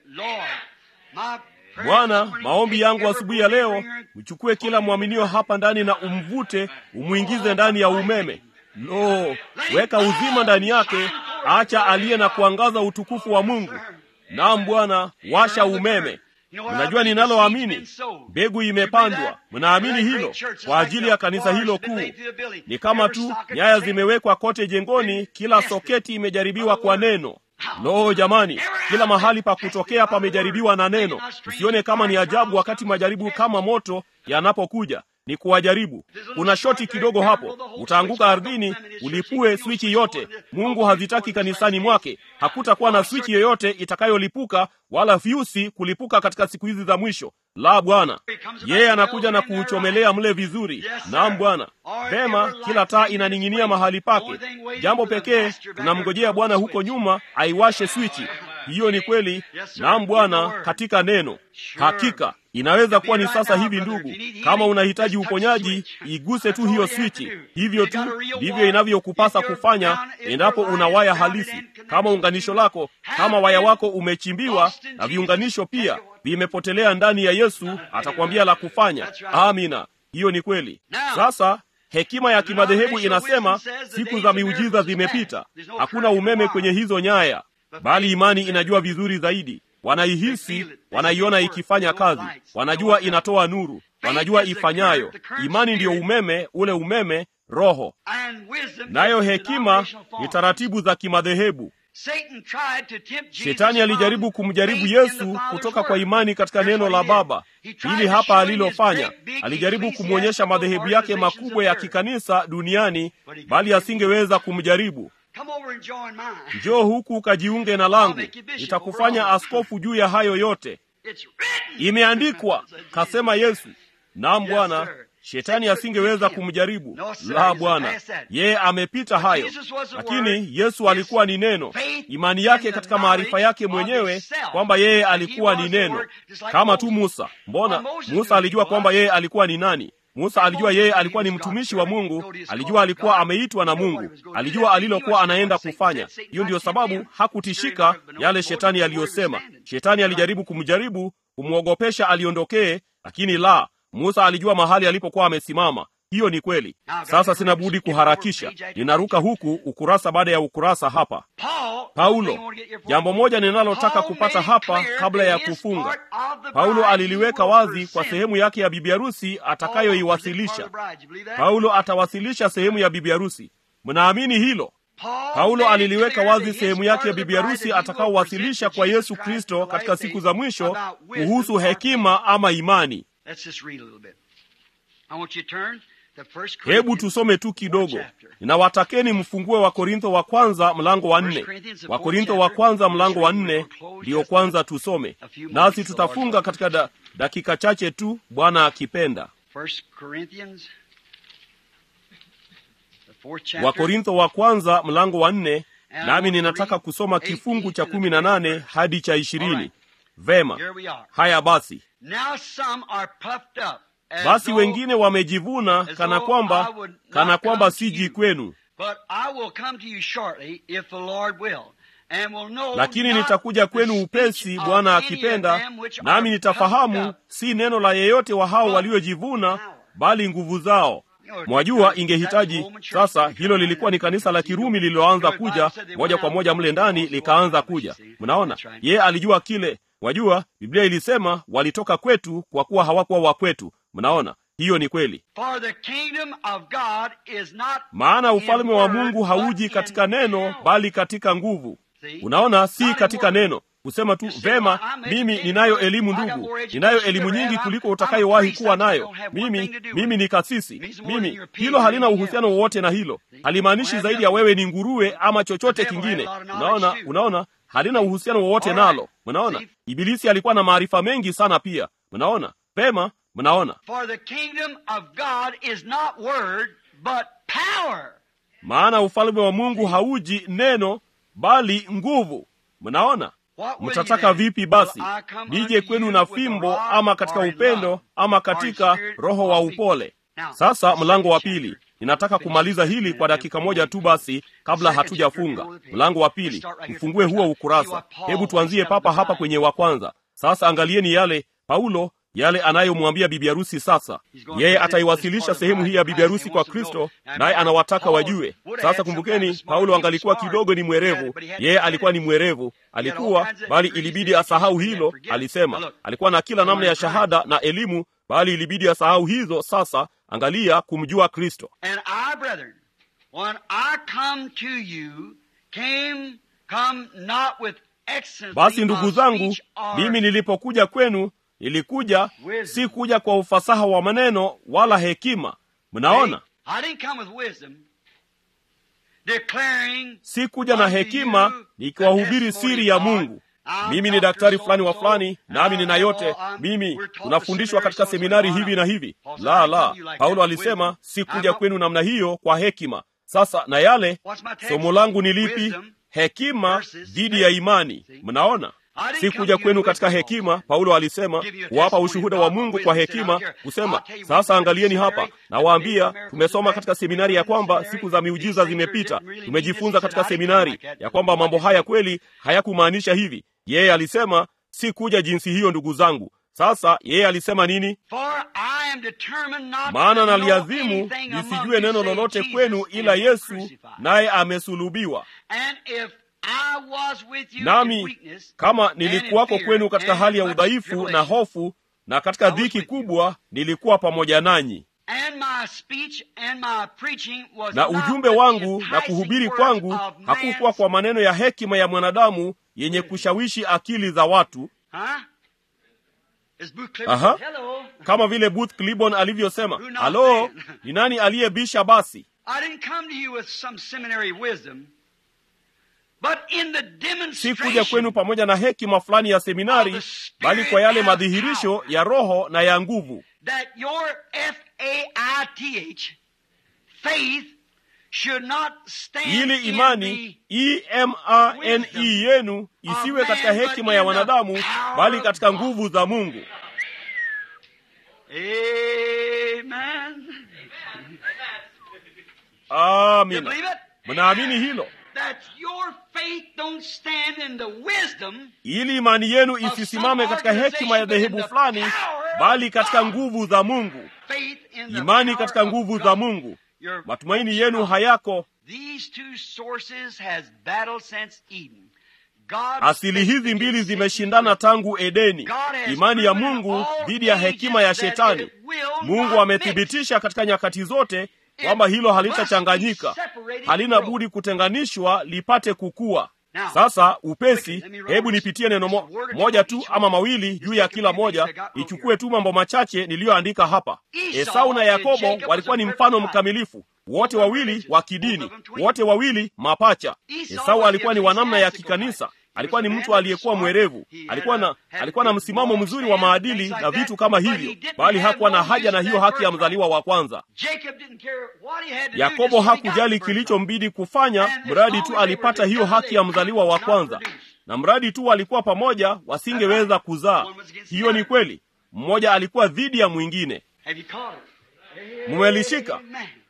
Speaker 1: Bwana, maombi yangu asubuhi ya leo, mchukue kila mwaminio hapa ndani na umvute, umwingize ndani ya umeme Lo, weka uzima ndani yake, acha aliye na kuangaza utukufu wa Mungu. Naam Bwana, washa umeme. Mnajua ninaloamini, mbegu imepandwa. Mnaamini hilo kwa ajili ya kanisa hilo kuu. Ni kama tu nyaya zimewekwa kote jengoni, kila soketi imejaribiwa kwa neno. Lo, jamani, kila mahali pa kutokea pamejaribiwa na neno. Usione kama ni ajabu wakati majaribu kama moto yanapokuja ni kuwajaribu. Kuna shoti kidogo hapo, utaanguka ardhini, ulipue swichi yote. Mungu hazitaki kanisani mwake. Hakutakuwa na swichi yoyote itakayolipuka wala fyusi kulipuka katika siku hizi za mwisho. La, Bwana yeye anakuja na kuuchomelea mle vizuri. Naam Bwana. Vema, kila taa inaning'inia mahali pake. Jambo pekee tunamngojea Bwana huko nyuma aiwashe swichi. Hiyo ni kweli. Naam Bwana, katika neno. Hakika inaweza kuwa ni sasa hivi. Ndugu, kama unahitaji uponyaji, iguse tu hiyo swichi. Hivyo tu ndivyo inavyokupasa kufanya endapo una waya halisi. Kama unganisho lako, kama waya wako umechimbiwa na viunganisho pia vimepotelea ndani ya Yesu, atakwambia la kufanya. Amina, hiyo ni kweli. Sasa hekima ya kimadhehebu inasema siku za miujiza zimepita, hakuna umeme kwenye hizo nyaya, bali imani inajua vizuri zaidi wanaihisi, wanaiona ikifanya kazi, wanajua inatoa nuru, wanajua ifanyayo. Imani ndiyo umeme, ule umeme Roho, nayo hekima ni taratibu za kimadhehebu. Shetani alijaribu kumjaribu Yesu kutoka kwa imani katika neno la Baba. Hili hapa alilofanya, alijaribu kumwonyesha madhehebu yake makubwa ya kikanisa duniani, bali asingeweza kumjaribu. Njoo huku ukajiunge na langu, nitakufanya askofu juu ya hayo yote. Imeandikwa, kasema Yesu. Naam Bwana. Shetani asingeweza kumjaribu. La, Bwana, yeye amepita hayo. Lakini Yesu alikuwa ni neno, imani yake katika maarifa yake mwenyewe kwamba yeye alikuwa ni neno, kama tu Musa. Mbona Musa alijua kwamba yeye alikuwa ni nani? Musa alijua yeye alikuwa ni mtumishi wa Mungu, alijua alikuwa ameitwa na Mungu, alijua alilokuwa anaenda kufanya. Hiyo ndiyo sababu hakutishika yale shetani aliyosema. Shetani alijaribu kumjaribu, kumwogopesha aliondokee, lakini la, Musa alijua mahali alipokuwa amesimama. Hiyo ni kweli. Sasa sina budi kuharakisha, ninaruka huku ukurasa baada ya ukurasa hapa. Paulo, jambo moja ninalotaka kupata hapa kabla ya kufunga. Paulo aliliweka wazi kwa sehemu yake ya bibi harusi atakayoiwasilisha. Paulo atawasilisha sehemu ya bibi harusi. Mnaamini hilo? Paulo aliliweka wazi sehemu yake ya bibi harusi atakaowasilisha kwa Yesu Kristo katika siku za mwisho kuhusu hekima ama imani. Hebu tusome tu kidogo. Ninawatakeni mfungue wa Korintho wa kwanza mlango wa nne. Wa Korintho wa kwanza mlango wa nne ndiyo kwanza tusome, nasi tutafunga katika da, dakika chache tu, Bwana akipenda. Wa Korintho wa kwanza mlango wa nne, nami ninataka kusoma kifungu cha kumi na nane hadi cha ishirini. Vema, haya basi. Basi wengine wamejivuna kana kwamba kana kwamba siji kwenu,
Speaker 2: But I will come to you shortly, if the Lord will. And will know
Speaker 1: lakini
Speaker 2: not
Speaker 1: nitakuja
Speaker 2: the
Speaker 1: kwenu
Speaker 2: speech
Speaker 1: upesi
Speaker 2: of
Speaker 1: bwana
Speaker 2: any of
Speaker 1: akipenda
Speaker 2: them which are
Speaker 1: nami
Speaker 2: puffed
Speaker 1: nitafahamu
Speaker 2: up.
Speaker 1: si neno la yeyote wa hao waliojivuna bali nguvu zao mwajua ingehitaji sasa hilo lilikuwa ni kanisa la kirumi lililoanza kuja moja kwa moja mle ndani likaanza kuja mnaona yeye alijua kile wajua biblia ilisema walitoka kwetu kwa kuwa hawakuwa wa kwetu mnaona hiyo ni kweli
Speaker 2: For the kingdom of God is not
Speaker 1: maana
Speaker 2: in
Speaker 1: ufalme wa
Speaker 2: word,
Speaker 1: mungu
Speaker 2: but
Speaker 1: hauji
Speaker 2: in
Speaker 1: katika neno
Speaker 2: power.
Speaker 1: bali katika nguvu
Speaker 2: See?
Speaker 1: unaona si
Speaker 2: Not in
Speaker 1: katika
Speaker 2: word.
Speaker 1: neno kusema tu
Speaker 2: You say,
Speaker 1: vema
Speaker 2: well, I'm
Speaker 1: mimi
Speaker 2: educated,
Speaker 1: ninayo
Speaker 2: but
Speaker 1: elimu
Speaker 2: I got
Speaker 1: ndugu
Speaker 2: more education
Speaker 1: ninayo
Speaker 2: than
Speaker 1: elimu
Speaker 2: you ever
Speaker 1: nyingi
Speaker 2: have.
Speaker 1: kuliko
Speaker 2: I'm a
Speaker 1: utakayowahi
Speaker 2: priest.
Speaker 1: kuwa
Speaker 2: I
Speaker 1: nayo
Speaker 2: don't have one
Speaker 1: mimi
Speaker 2: thing to do
Speaker 1: mimi
Speaker 2: with
Speaker 1: ni
Speaker 2: it.
Speaker 1: kasisi
Speaker 2: Means more than
Speaker 1: mimi
Speaker 2: your pig
Speaker 1: hilo
Speaker 2: or
Speaker 1: halina
Speaker 2: anything
Speaker 1: uhusiano
Speaker 2: else.
Speaker 1: wowote na hilo halimaanishi
Speaker 2: Well,
Speaker 1: zaidi
Speaker 2: have
Speaker 1: ya
Speaker 2: nothing.
Speaker 1: wewe ni nguruwe ama chochote
Speaker 2: The devil had
Speaker 1: kingine
Speaker 2: a lot of knowledge
Speaker 1: unaona
Speaker 2: too.
Speaker 1: unaona halina uhusiano wowote
Speaker 2: All right.
Speaker 1: nalo mnaona
Speaker 2: See?
Speaker 1: ibilisi alikuwa na maarifa mengi sana pia mnaona pema mnaona
Speaker 2: For the kingdom of God is not word, but power.
Speaker 1: maana ufalme wa mungu hauji neno bali nguvu mnaona
Speaker 2: What will
Speaker 1: mtataka
Speaker 2: you then?
Speaker 1: vipi basi
Speaker 2: Will I come
Speaker 1: nije
Speaker 2: unto
Speaker 1: kwenu
Speaker 2: you
Speaker 1: na
Speaker 2: with a
Speaker 1: fimbo
Speaker 2: rod
Speaker 1: ama katika
Speaker 2: or in
Speaker 1: upendo
Speaker 2: love,
Speaker 1: ama
Speaker 2: or in
Speaker 1: katika
Speaker 2: spirit
Speaker 1: roho wa
Speaker 2: or in
Speaker 1: upole
Speaker 2: Now,
Speaker 1: sasa
Speaker 2: the
Speaker 1: mlango wa
Speaker 2: second
Speaker 1: pili
Speaker 2: chapter.
Speaker 1: ninataka kumaliza hili kwa dakika moja tu basi kabla
Speaker 2: Second
Speaker 1: hatujafunga
Speaker 2: chapter, go to the
Speaker 1: mlango wa
Speaker 2: page.
Speaker 1: pili
Speaker 2: Let's start right here
Speaker 1: mfungue
Speaker 2: from the
Speaker 1: huo
Speaker 2: first. See
Speaker 1: ukurasa
Speaker 2: what Paul
Speaker 1: hebu tuanzie
Speaker 2: writes
Speaker 1: papa
Speaker 2: down
Speaker 1: hapa
Speaker 2: the
Speaker 1: kwenye wa kwanza sasa angalieni yale paulo yale anayomwambia bibi harusi sasa yeye ataiwasilisha sehemu hii ya bibi harusi kwa kristo naye anawataka wajue sasa kumbukeni paulo angalikuwa kidogo ni mwerevu yeye alikuwa ni mwerevu alikuwa bali ilibidi asahau hilo alisema alikuwa na kila namna ya shahada na elimu bali ilibidi asahau hizo sasa angalia kumjua kristo
Speaker 2: And I, brethren, when I come to you, came, come not with excellency
Speaker 1: basi ndugu
Speaker 2: of
Speaker 1: zangu
Speaker 2: speech or
Speaker 1: mimi nilipokuja kwenu nilikuja si kuja kwa ufasaha wa maneno wala hekima mnaona
Speaker 2: I didn't come with wisdom, declaring
Speaker 1: si kuja na hekima nikiwahubiri siri ya mungu mimi ni daktari fulani wa fulani nami nina yote mimi tunafundishwa katika seminari hivi na hivi la la paulo alisema si kuja kwenu namna hiyo kwa hekima sasa na yale somo langu ni lipi hekima dhidi ya imani mnaona si kuja kwenu katika hekima paulo alisema kuwapa ushuhuda wa mungu kwa hekima kusema sasa angalieni hapa nawaambia tumesoma katika seminari ya kwamba siku za miujiza zimepita tumejifunza katika seminari ya kwamba mambo haya kweli hayakumaanisha hivi yeye alisema si kuja jinsi hiyo ndugu zangu sasa yeye alisema nini
Speaker 2: For I am determined not
Speaker 1: maana
Speaker 2: to know
Speaker 1: naliazimu
Speaker 2: anything among
Speaker 1: nisijue
Speaker 2: you
Speaker 1: neno
Speaker 2: save
Speaker 1: lolote
Speaker 2: Jesus
Speaker 1: kwenu
Speaker 2: and
Speaker 1: ila
Speaker 2: Him
Speaker 1: yesu
Speaker 2: crucified.
Speaker 1: naye amesulubiwa
Speaker 2: And if I was with you in
Speaker 1: nami
Speaker 2: weakness,
Speaker 1: kama
Speaker 2: and in
Speaker 1: nilikuwako
Speaker 2: fear,
Speaker 1: kwenu katika
Speaker 2: and
Speaker 1: hali ya
Speaker 2: in much
Speaker 1: udhaifu na
Speaker 2: tribulation,
Speaker 1: hofu na katika
Speaker 2: I was
Speaker 1: dhiki
Speaker 2: with you.
Speaker 1: kubwa nilikuwa pamoja nanyi
Speaker 2: and my speech and my preaching was
Speaker 1: na
Speaker 2: not
Speaker 1: ujumbe
Speaker 2: with
Speaker 1: wangu
Speaker 2: enticing
Speaker 1: na kuhubiri
Speaker 2: words
Speaker 1: kwangu
Speaker 2: of
Speaker 1: hakukuwa
Speaker 2: man's-
Speaker 1: kwa maneno ya hekima ya mwanadamu yenye kushawishi akili za watu
Speaker 2: Huh? As Booth Clifford
Speaker 1: Aha.
Speaker 2: said, hello.
Speaker 1: kama vile booth clibon alivyosema
Speaker 2: Who knows
Speaker 1: halo
Speaker 2: man?
Speaker 1: ni nani aliyebisha basi
Speaker 2: I didn't come to you with some seminary wisdom, but in the
Speaker 1: si kuja
Speaker 2: demonstration
Speaker 1: kwenu pamoja na hekima fulani ya seminari bali kwa yale madhihirisho ya roho na ya nguvu
Speaker 2: that your F-A-I-T-H, faith, should not stand
Speaker 1: ili
Speaker 2: in
Speaker 1: imani
Speaker 2: the
Speaker 1: emane yenu isiwe katika hekima ya wanadamu bali katika nguvu za mungu
Speaker 2: Amen. You
Speaker 1: amina
Speaker 2: believe it?
Speaker 1: mnaamini hilo
Speaker 2: That your faith don't stand in the wisdom
Speaker 1: ili imani yenu isisimame katika hekima ya dhehebu fulani bali katika nguvu za mungu
Speaker 2: faith in the
Speaker 1: imani
Speaker 2: power
Speaker 1: katika
Speaker 2: of
Speaker 1: nguvu
Speaker 2: God.
Speaker 1: za mungu
Speaker 2: Your
Speaker 1: matumaini yenu hayako
Speaker 2: These two sources has battled since Eden. God
Speaker 1: asili hizi mbili zimeshindana tangu edeni imani ya mungu dhidi ya hekima ya shetani mungu amethibitisha katika nyakati zote kwamba hilo halitachanganyika halina budi kutenganishwa lipate kukua sasa upesi hebu nipitie neno mo, moja tu ama mawili juu ya kila moja ichukue tu mambo machache niliyoandika hapa esau na yakobo walikuwa ni mfano mkamilifu wote wawili wa kidini wote wawili mapacha esau alikuwa ni wa namna ya kikanisa alikuwa ni mtu aliyekuwa mwerevu alikuwa na alikuwa na msimamo mzuri wa maadili na vitu kama hivyo bali hakuwa na haja na hiyo haki ya mzaliwa wa kwanza
Speaker 2: Jacob didn't care what he had to do,
Speaker 1: yakobo
Speaker 2: just so he got
Speaker 1: hakujali
Speaker 2: the first
Speaker 1: kilichombidi kufanya mradi tu alipata hiyo haki ya mzaliwa wa kwanza na mradi tu walikuwa pamoja wasingeweza kuzaa hiyo ni kweli mmoja alikuwa dhidi ya mwingine
Speaker 2: Have you caught it?
Speaker 1: mmelishika
Speaker 2: Amen.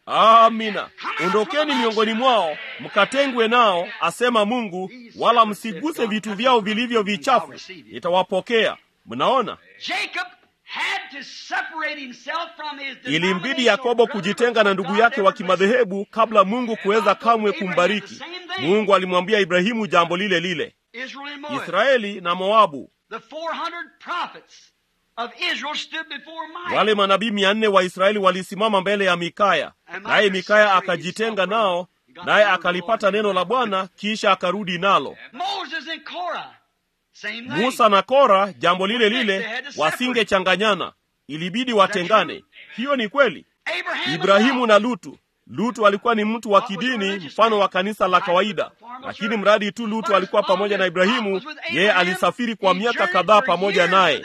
Speaker 1: amina ondokeni miongoni mwao mkatengwe nao asema mungu wala msiguse vitu vyao vilivyo vichafu nitawapokea mnaona
Speaker 2: Jacob had to separate himself from his
Speaker 1: ilimbidi yakobo kujitenga na ndugu yake wa kimadhehebu kabla mungu kuweza kamwe kumbariki mungu alimwambia ibrahimu jambo lile lile
Speaker 2: Israel and Moab.
Speaker 1: israeli na moabu
Speaker 2: The 400 prophets of Israel stood before Micah.
Speaker 1: wale manabii mia nne wa israeli walisimama mbele ya mikaya naye mikaya akajitenga nao naye akalipata neno la bwana kisha akarudi nalo
Speaker 2: Moses and Korah. Same thing.
Speaker 1: musa na kora jambo lile lile wasingechanganyana ilibidi watengane hiyo ni kweli
Speaker 2: Abraham and
Speaker 1: ibrahimu
Speaker 2: Lot.
Speaker 1: na lutu lutu alikuwa ni mtu wa kidini mfano wa kanisa la kawaida lakini mradi tu lutu alikuwa pamoja na ibrahimu yeye alisafiri kwa miaka kadhaa pamoja naye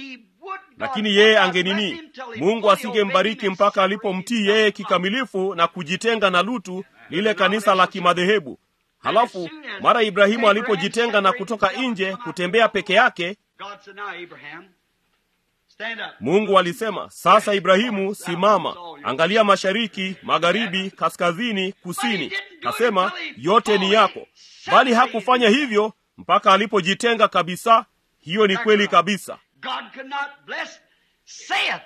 Speaker 1: lakini yeye angenini mungu asingembariki mpaka alipomtii yeye kikamilifu na kujitenga na lutu lile kanisa la kimadhehebu halafu mara ibrahimu alipojitenga na kutoka nje kutembea peke yake
Speaker 2: God said, now Abraham, stand up.
Speaker 1: mungu alisema sasa ibrahimu simama angalia mashariki magharibi kaskazini kusini kasema yote ni yako bali hakufanya hivyo mpaka alipojitenga kabisa hiyo ni kweli kabisa
Speaker 2: God could not bless Seth.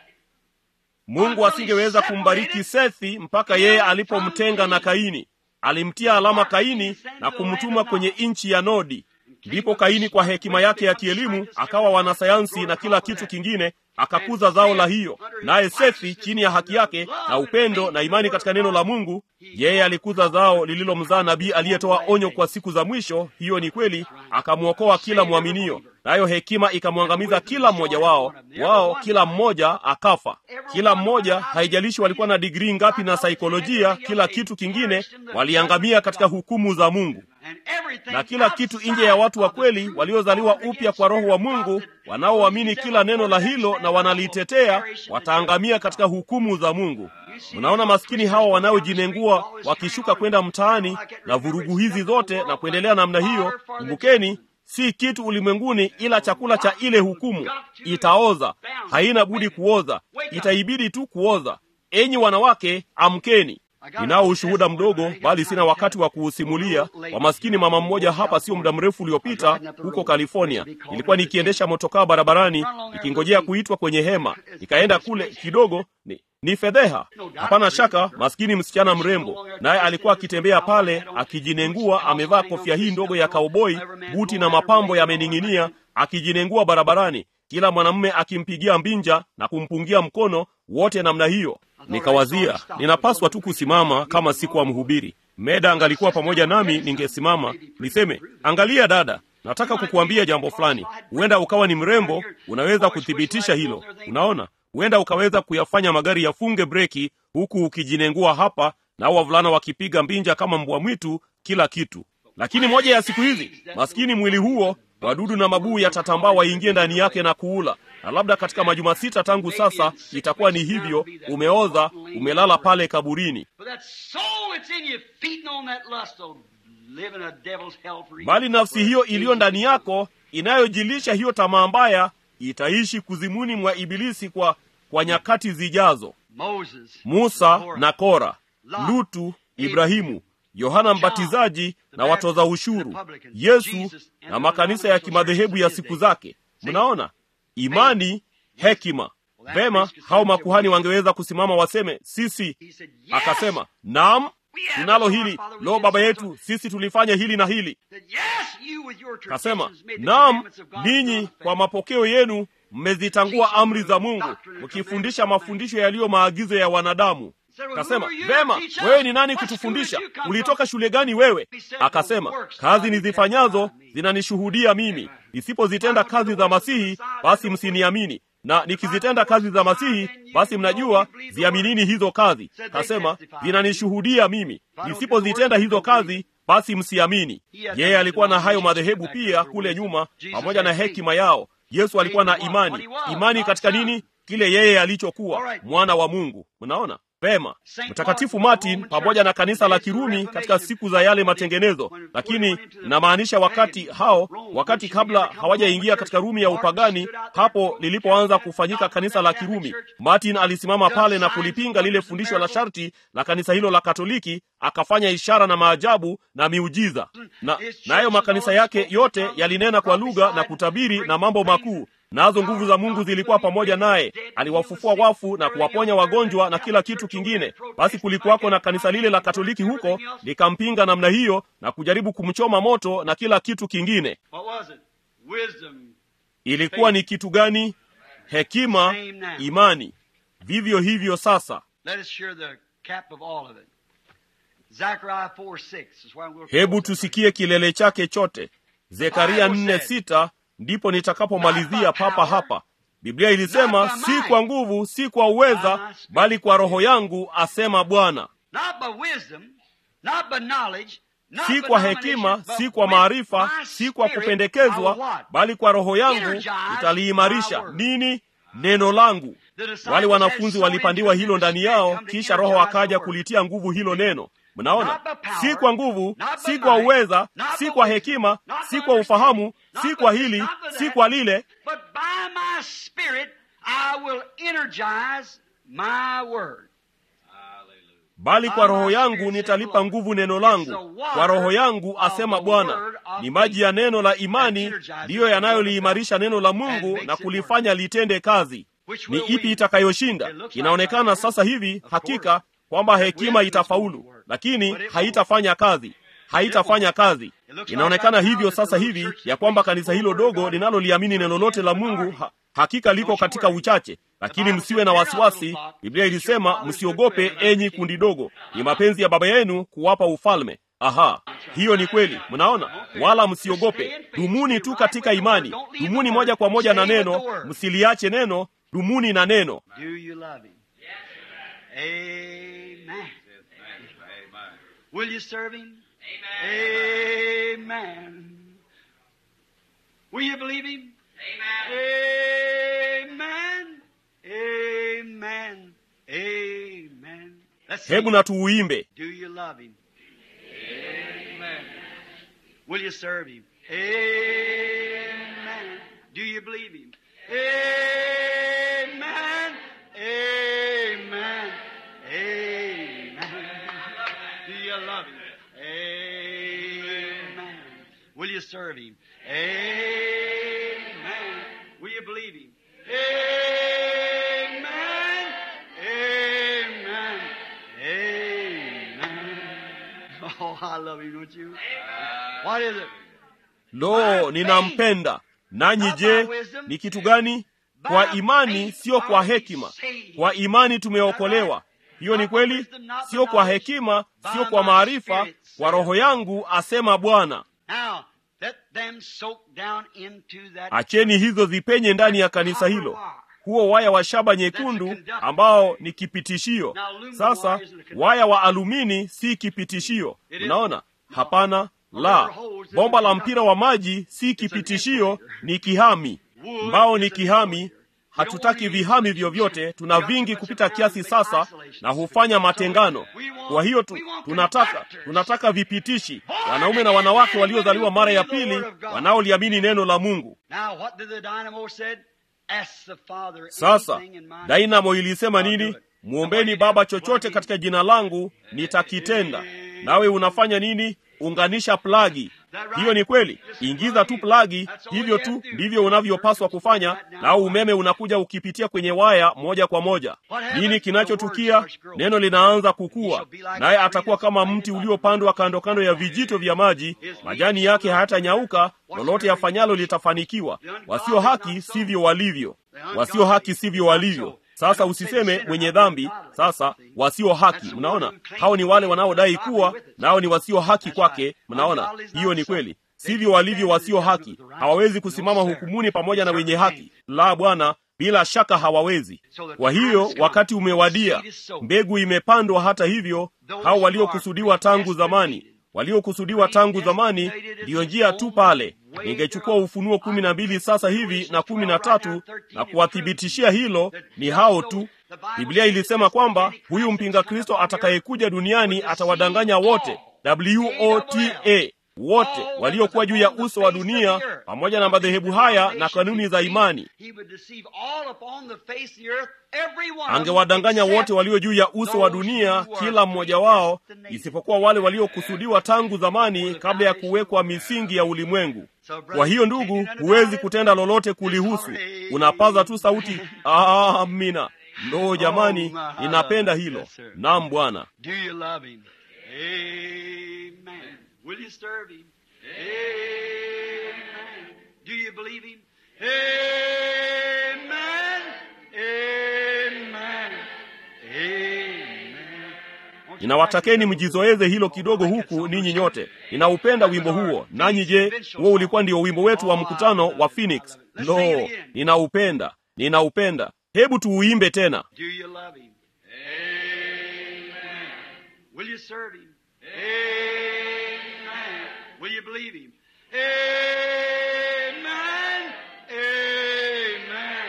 Speaker 1: mungu asingeweza kumbariki sethi mpaka yeye alipomtenga na kaini alimtia alama kaini na kumtuma kwenye nchi ya nodi ndipo kaini kwa hekima yake ya kielimu akawa wanasayansi na kila kitu kingine akakuza zao la hiyo naye sethi chini ya haki yake na upendo na imani katika neno la mungu yeye alikuza zao lililomzaa nabii aliyetoa onyo kwa siku za mwisho hiyo ni kweli akamwokoa kila mwaminio nayo hekima ikamwangamiza kila mmoja wao wao kila mmoja akafa kila mmoja haijalishi walikuwa na digrii ngapi na saikolojia kila kitu kingine waliangamia katika hukumu za mungu
Speaker 2: And everything
Speaker 1: na kila kitu nje ya watu wa kweli waliozaliwa upya kwa roho wa mungu wanaoamini kila neno la hilo na wanalitetea wataangamia katika hukumu za mungu mnaona maskini hawa wanaojinengua wakishuka kwenda mtaani na vurugu hizi zote na kuendelea namna hiyo kumbukeni si kitu ulimwenguni ila chakula cha ile hukumu itaoza haina budi kuoza itaibidi tu kuoza enyi wanawake amkeni ninao ushuhuda mdogo bali sina wakati wa kuusimulia wa maskini mama mmoja hapa sio muda mrefu uliopita huko california nilikuwa nikiendesha motokaa barabarani nikingojea kuitwa kwenye hema nikaenda kule kidogo ni, ni fedheha hapana shaka maskini msichana mrembo naye alikuwa akitembea pale akijinengua amevaa kofia hii ndogo ya kauboi buti na mapambo yamening'inia akijinengua barabarani kila mwanamume akimpigia mbinja na kumpungia mkono wote namna hiyo nikawazia ninapaswa tu kusimama kama sikuwa mhubiri meda angalikuwa pamoja nami ningesimama niseme angalia dada nataka kukuambia jambo fulani huenda ukawa ni mrembo unaweza kuthibitisha hilo unaona huenda ukaweza kuyafanya magari yafunge breki huku ukijinengua hapa na wavulana wakipiga mbinja kama mbwa mwitu kila kitu lakini moja ya siku hizi maskini mwili huo wadudu na mabuu yatatambaa waingie ndani yake na kuula na labda katika majuma sita tangu sasa itakuwa ni hivyo umeoza umelala pale kaburini
Speaker 2: But that soul that's in you, feeding on that lust, will live in a devil's hell for
Speaker 1: bali nafsi hiyo iliyo ndani yako inayojilisha hiyo tamaa mbaya itaishi kuzimuni mwa ibilisi kwa kwa nyakati zijazo
Speaker 2: Moses,
Speaker 1: musa na kora lutu ibrahimu yohana mbatizaji na watoza ushuru yesu na makanisa ya kimadhehebu ya siku zake mnaona imani hekima vema hao makuhani wangeweza kusimama waseme sisi
Speaker 2: he said, yes.
Speaker 1: akasema naam tunalo hili lo baba yetu sisi tulifanya hili na hili
Speaker 2: Said, yes, you with your
Speaker 1: kasema
Speaker 2: traditions made the
Speaker 1: naam
Speaker 2: commandments of God
Speaker 1: ninyi
Speaker 2: non-effective."
Speaker 1: kwa mapokeo yenu mmezitangua amri za mungu mkifundisha mafundisho yaliyo maagizo ya wanadamu kasema vema wewe ni nani kutufundisha ulitoka shule gani wewe akasema kazi nizifanyazo zinanishuhudia mimi nisipozitenda kazi za masihi basi msiniamini na nikizitenda kazi za masihi basi mnajua ziaminini hizo kazi kasema zinanishuhudia mimi nisipozitenda hizo kazi basi msiamini yeye alikuwa na hayo madhehebu pia kule nyuma pamoja na hekima yao yesu alikuwa na imani imani katika nini kile yeye alichokuwa mwana wa mungu mnaona Pema, Mtakatifu Martin pamoja na kanisa la Kirumi katika siku za yale matengenezo, lakini inamaanisha wakati hao, wakati kabla hawajaingia katika Rumi ya upagani, hapo lilipoanza kufanyika kanisa la Kirumi. Martin alisimama pale na kulipinga lile fundisho la sharti la kanisa hilo la Katoliki, akafanya ishara na maajabu na miujiza, na nayo makanisa yake yote yalinena kwa lugha na kutabiri na mambo makuu nazo nguvu za Mungu zilikuwa pamoja naye. Aliwafufua wafu na kuwaponya wagonjwa na kila kitu kingine. Basi kulikuwako na kanisa lile la Katoliki huko likampinga namna hiyo na kujaribu kumchoma moto na kila kitu kingine. Ilikuwa ni kitu gani? Hekima, imani. Vivyo hivyo sasa. Hebu tusikie kilele chake chote. Zekaria nne sita ndipo nitakapomalizia papa hapa. Biblia ilisema, si kwa nguvu, si kwa uweza, bali kwa Roho yangu, asema Bwana. Si kwa hekima, si kwa maarifa, si kwa kupendekezwa, bali kwa Roho yangu nitaliimarisha nini? Neno langu. Wale wanafunzi walipandiwa hilo ndani yao, kisha Roho akaja kulitia nguvu hilo neno. Mnaona, si kwa nguvu, si kwa uweza, si kwa hekima, si kwa ufahamu, si kwa hili, si kwa lile, bali kwa Roho yangu nitalipa nguvu neno langu. Kwa Roho yangu, asema Bwana. Ni maji ya neno la imani ndiyo yanayoliimarisha neno la Mungu na kulifanya litende kazi. Ni ipi itakayoshinda? Inaonekana sasa hivi hakika kwamba hekima itafaulu, lakini haitafanya kazi, haitafanya kazi. Inaonekana hivyo sasa hivi ya kwamba kanisa hilo dogo linaloliamini neno lote la Mungu ha, hakika liko katika uchache, lakini msiwe na wasiwasi. Biblia ilisema msiogope, enyi kundi dogo, ni mapenzi ya Baba yenu kuwapa ufalme. Aha, hiyo ni kweli. Mnaona, wala msiogope, dumuni tu katika imani, dumuni moja kwa moja na neno, msiliache neno, dumuni na neno.
Speaker 2: Amen. Will you serve him? Amen. Amen. Will you believe him? Amen. Amen. Amen. Let's
Speaker 1: Hebu na tuuimbe.
Speaker 2: Do you love him? Amen. Will you serve him? Amen. Do you believe him? Amen. Amen. Amen. Do you love him? Amen. Will you serve him? Amen. Will you believe him? Amen. Amen. Amen. Oh, I love him, don't you? What is it?
Speaker 1: Lo, ninampenda. Nanyi je, ni kitu gani? Kwa imani, sio kwa hekima. Kwa imani tumeokolewa. Hiyo ni kweli, sio kwa hekima, sio kwa maarifa, kwa Roho yangu, asema Bwana.
Speaker 2: Now, let them soak down into that
Speaker 1: Acheni hizo zipenye ndani ya kanisa hilo, huo waya wa shaba nyekundu ambao ni kipitishio. Sasa waya wa alumini si kipitishio, unaona? Hapana, la. Bomba la mpira wa maji si kipitishio, ni kihami. Mbao ni kihami. Hatutaki vihami vyovyote, tuna vingi kupita kiasi sasa, na hufanya matengano. Kwa hiyo tu, tunataka tunataka vipitishi, wanaume na wanawake waliozaliwa mara ya pili, wanaoliamini neno la Mungu.
Speaker 2: Now, what did the dynamo said? Ask the Father
Speaker 1: Sasa
Speaker 2: anything in my
Speaker 1: Dainamo ilisema nini? Mwombeni Baba chochote katika jina langu nitakitenda. Nawe unafanya nini? Unganisha plagi. Hiyo ni kweli. Ingiza tu plagi, hivyo tu ndivyo unavyopaswa kufanya, nao umeme unakuja ukipitia kwenye waya moja kwa moja. Nini kinachotukia? Neno linaanza kukua, naye atakuwa kama mti uliopandwa kando kando ya vijito vya maji, majani yake hayatanyauka, lolote yafanyalo litafanikiwa. Wasio haki sivyo walivyo, wasio haki sivyo walivyo. Sasa usiseme mwenye dhambi. Sasa wasio haki, mnaona, hao ni wale wanaodai kuwa nao ni wasio haki kwake. Mnaona, hiyo ni kweli. Sivyo walivyo wasio haki, hawawezi kusimama hukumuni pamoja na wenye haki. La, Bwana, bila shaka hawawezi. Kwa hiyo wakati umewadia, mbegu imepandwa. Hata hivyo, hao waliokusudiwa tangu zamani waliokusudiwa tangu zamani, ndiyo njia tu pale. ningechukua Ufunuo kumi na mbili sasa hivi na kumi na tatu na kuwathibitishia hilo ni hao tu. Biblia ilisema kwamba huyu mpinga Kristo atakayekuja duniani atawadanganya wote, wota wote waliokuwa juu ya uso wa dunia pamoja na madhehebu haya na kanuni za imani. Angewadanganya wote walio juu ya uso wa dunia, kila mmoja wao, isipokuwa wale waliokusudiwa tangu zamani, kabla ya kuwekwa misingi ya ulimwengu. Kwa hiyo ndugu, huwezi kutenda lolote kulihusu, unapaza tu sauti amina. Ndo jamani, ninapenda hilo. Naam Bwana.
Speaker 2: Will you serve him? Amen. Do you believe him? Amen. Amen. Amen.
Speaker 1: Ninawatakeni mjizoeze hilo kidogo huku ninyi nyote. Ninaupenda wimbo huo. Nanyi je, huo ulikuwa ndio wimbo wetu wa mkutano wa Phoenix? Lo, ninaupenda. Ninaupenda. Hebu tuuimbe tena.
Speaker 2: Do you love him? Amen. Will you serve him? Amen. Will you believe him? Amen. Amen.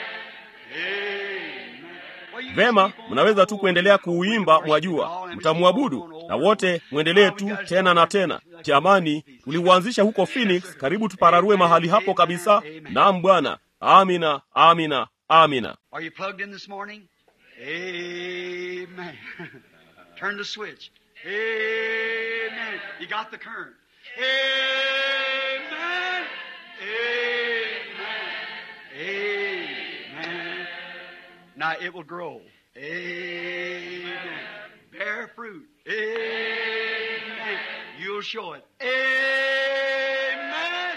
Speaker 2: Amen.
Speaker 1: Vema, mnaweza tu kuendelea kuuimba, mwajua, mtamwabudu na wote mwendelee tu tena na tena. Jamani, tuliuanzisha huko Phoenix, karibu tupararue mahali hapo kabisa. Naam Bwana. Amina, amina, amina.
Speaker 2: Are you plugged in this morning? Amen. Turn the switch. Amen. You got the current. Amen. Amen. Amen. Now it will grow. Amen. Bear fruit. Amen. You'll show it. Amen.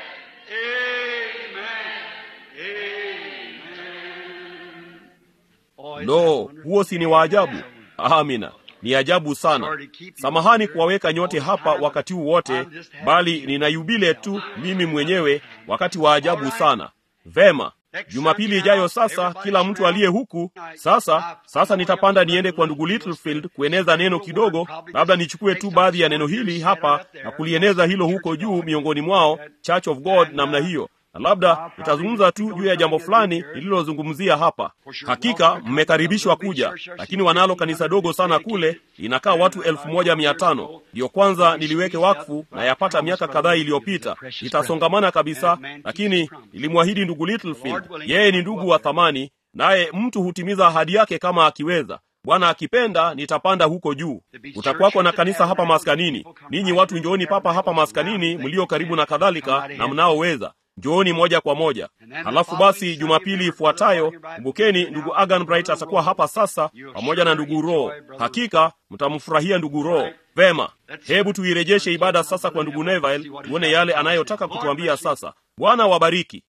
Speaker 2: Amen. Oh, it's
Speaker 1: Lo, huo si ni waajabu? Amina, ni ajabu sana. Samahani kuwaweka nyote hapa wakati huu wote, bali nina yubile tu mimi mwenyewe, wakati wa ajabu sana. Vema, Jumapili ijayo sasa, kila mtu aliye huku sasa. Sasa nitapanda niende kwa ndugu Littlefield kueneza neno kidogo, labda nichukue tu baadhi ya neno hili hapa na kulieneza hilo huko juu miongoni mwao, Church of God namna hiyo na labda nitazungumza tu juu ya jambo fulani nililozungumzia hapa. Hakika mmekaribishwa kuja, lakini wanalo kanisa dogo sana kule, inakaa watu elfu moja mia tano. Ndiyo kwanza niliweke wakfu na yapata miaka kadhaa iliyopita. Itasongamana kabisa, lakini nilimwahidi ndugu Littlefield, yeye ni ndugu wa thamani, naye mtu hutimiza ahadi yake kama akiweza. Bwana akipenda nitapanda huko juu. Utakuwako na kanisa hapa maskanini. Ninyi watu njooni papa hapa maskanini, mlio karibu na kadhalika, na mnaoweza njooni moja kwa moja. Halafu basi Jumapili ifuatayo, kumbukeni, ndugu Agan Bright atakuwa hapa sasa pamoja na ndugu Roho. Hakika mtamfurahia ndugu Roho. Vema, hebu tuirejeshe ibada sasa kwa ndugu Neville, tuone yale anayotaka kutuambia sasa. Bwana wabariki.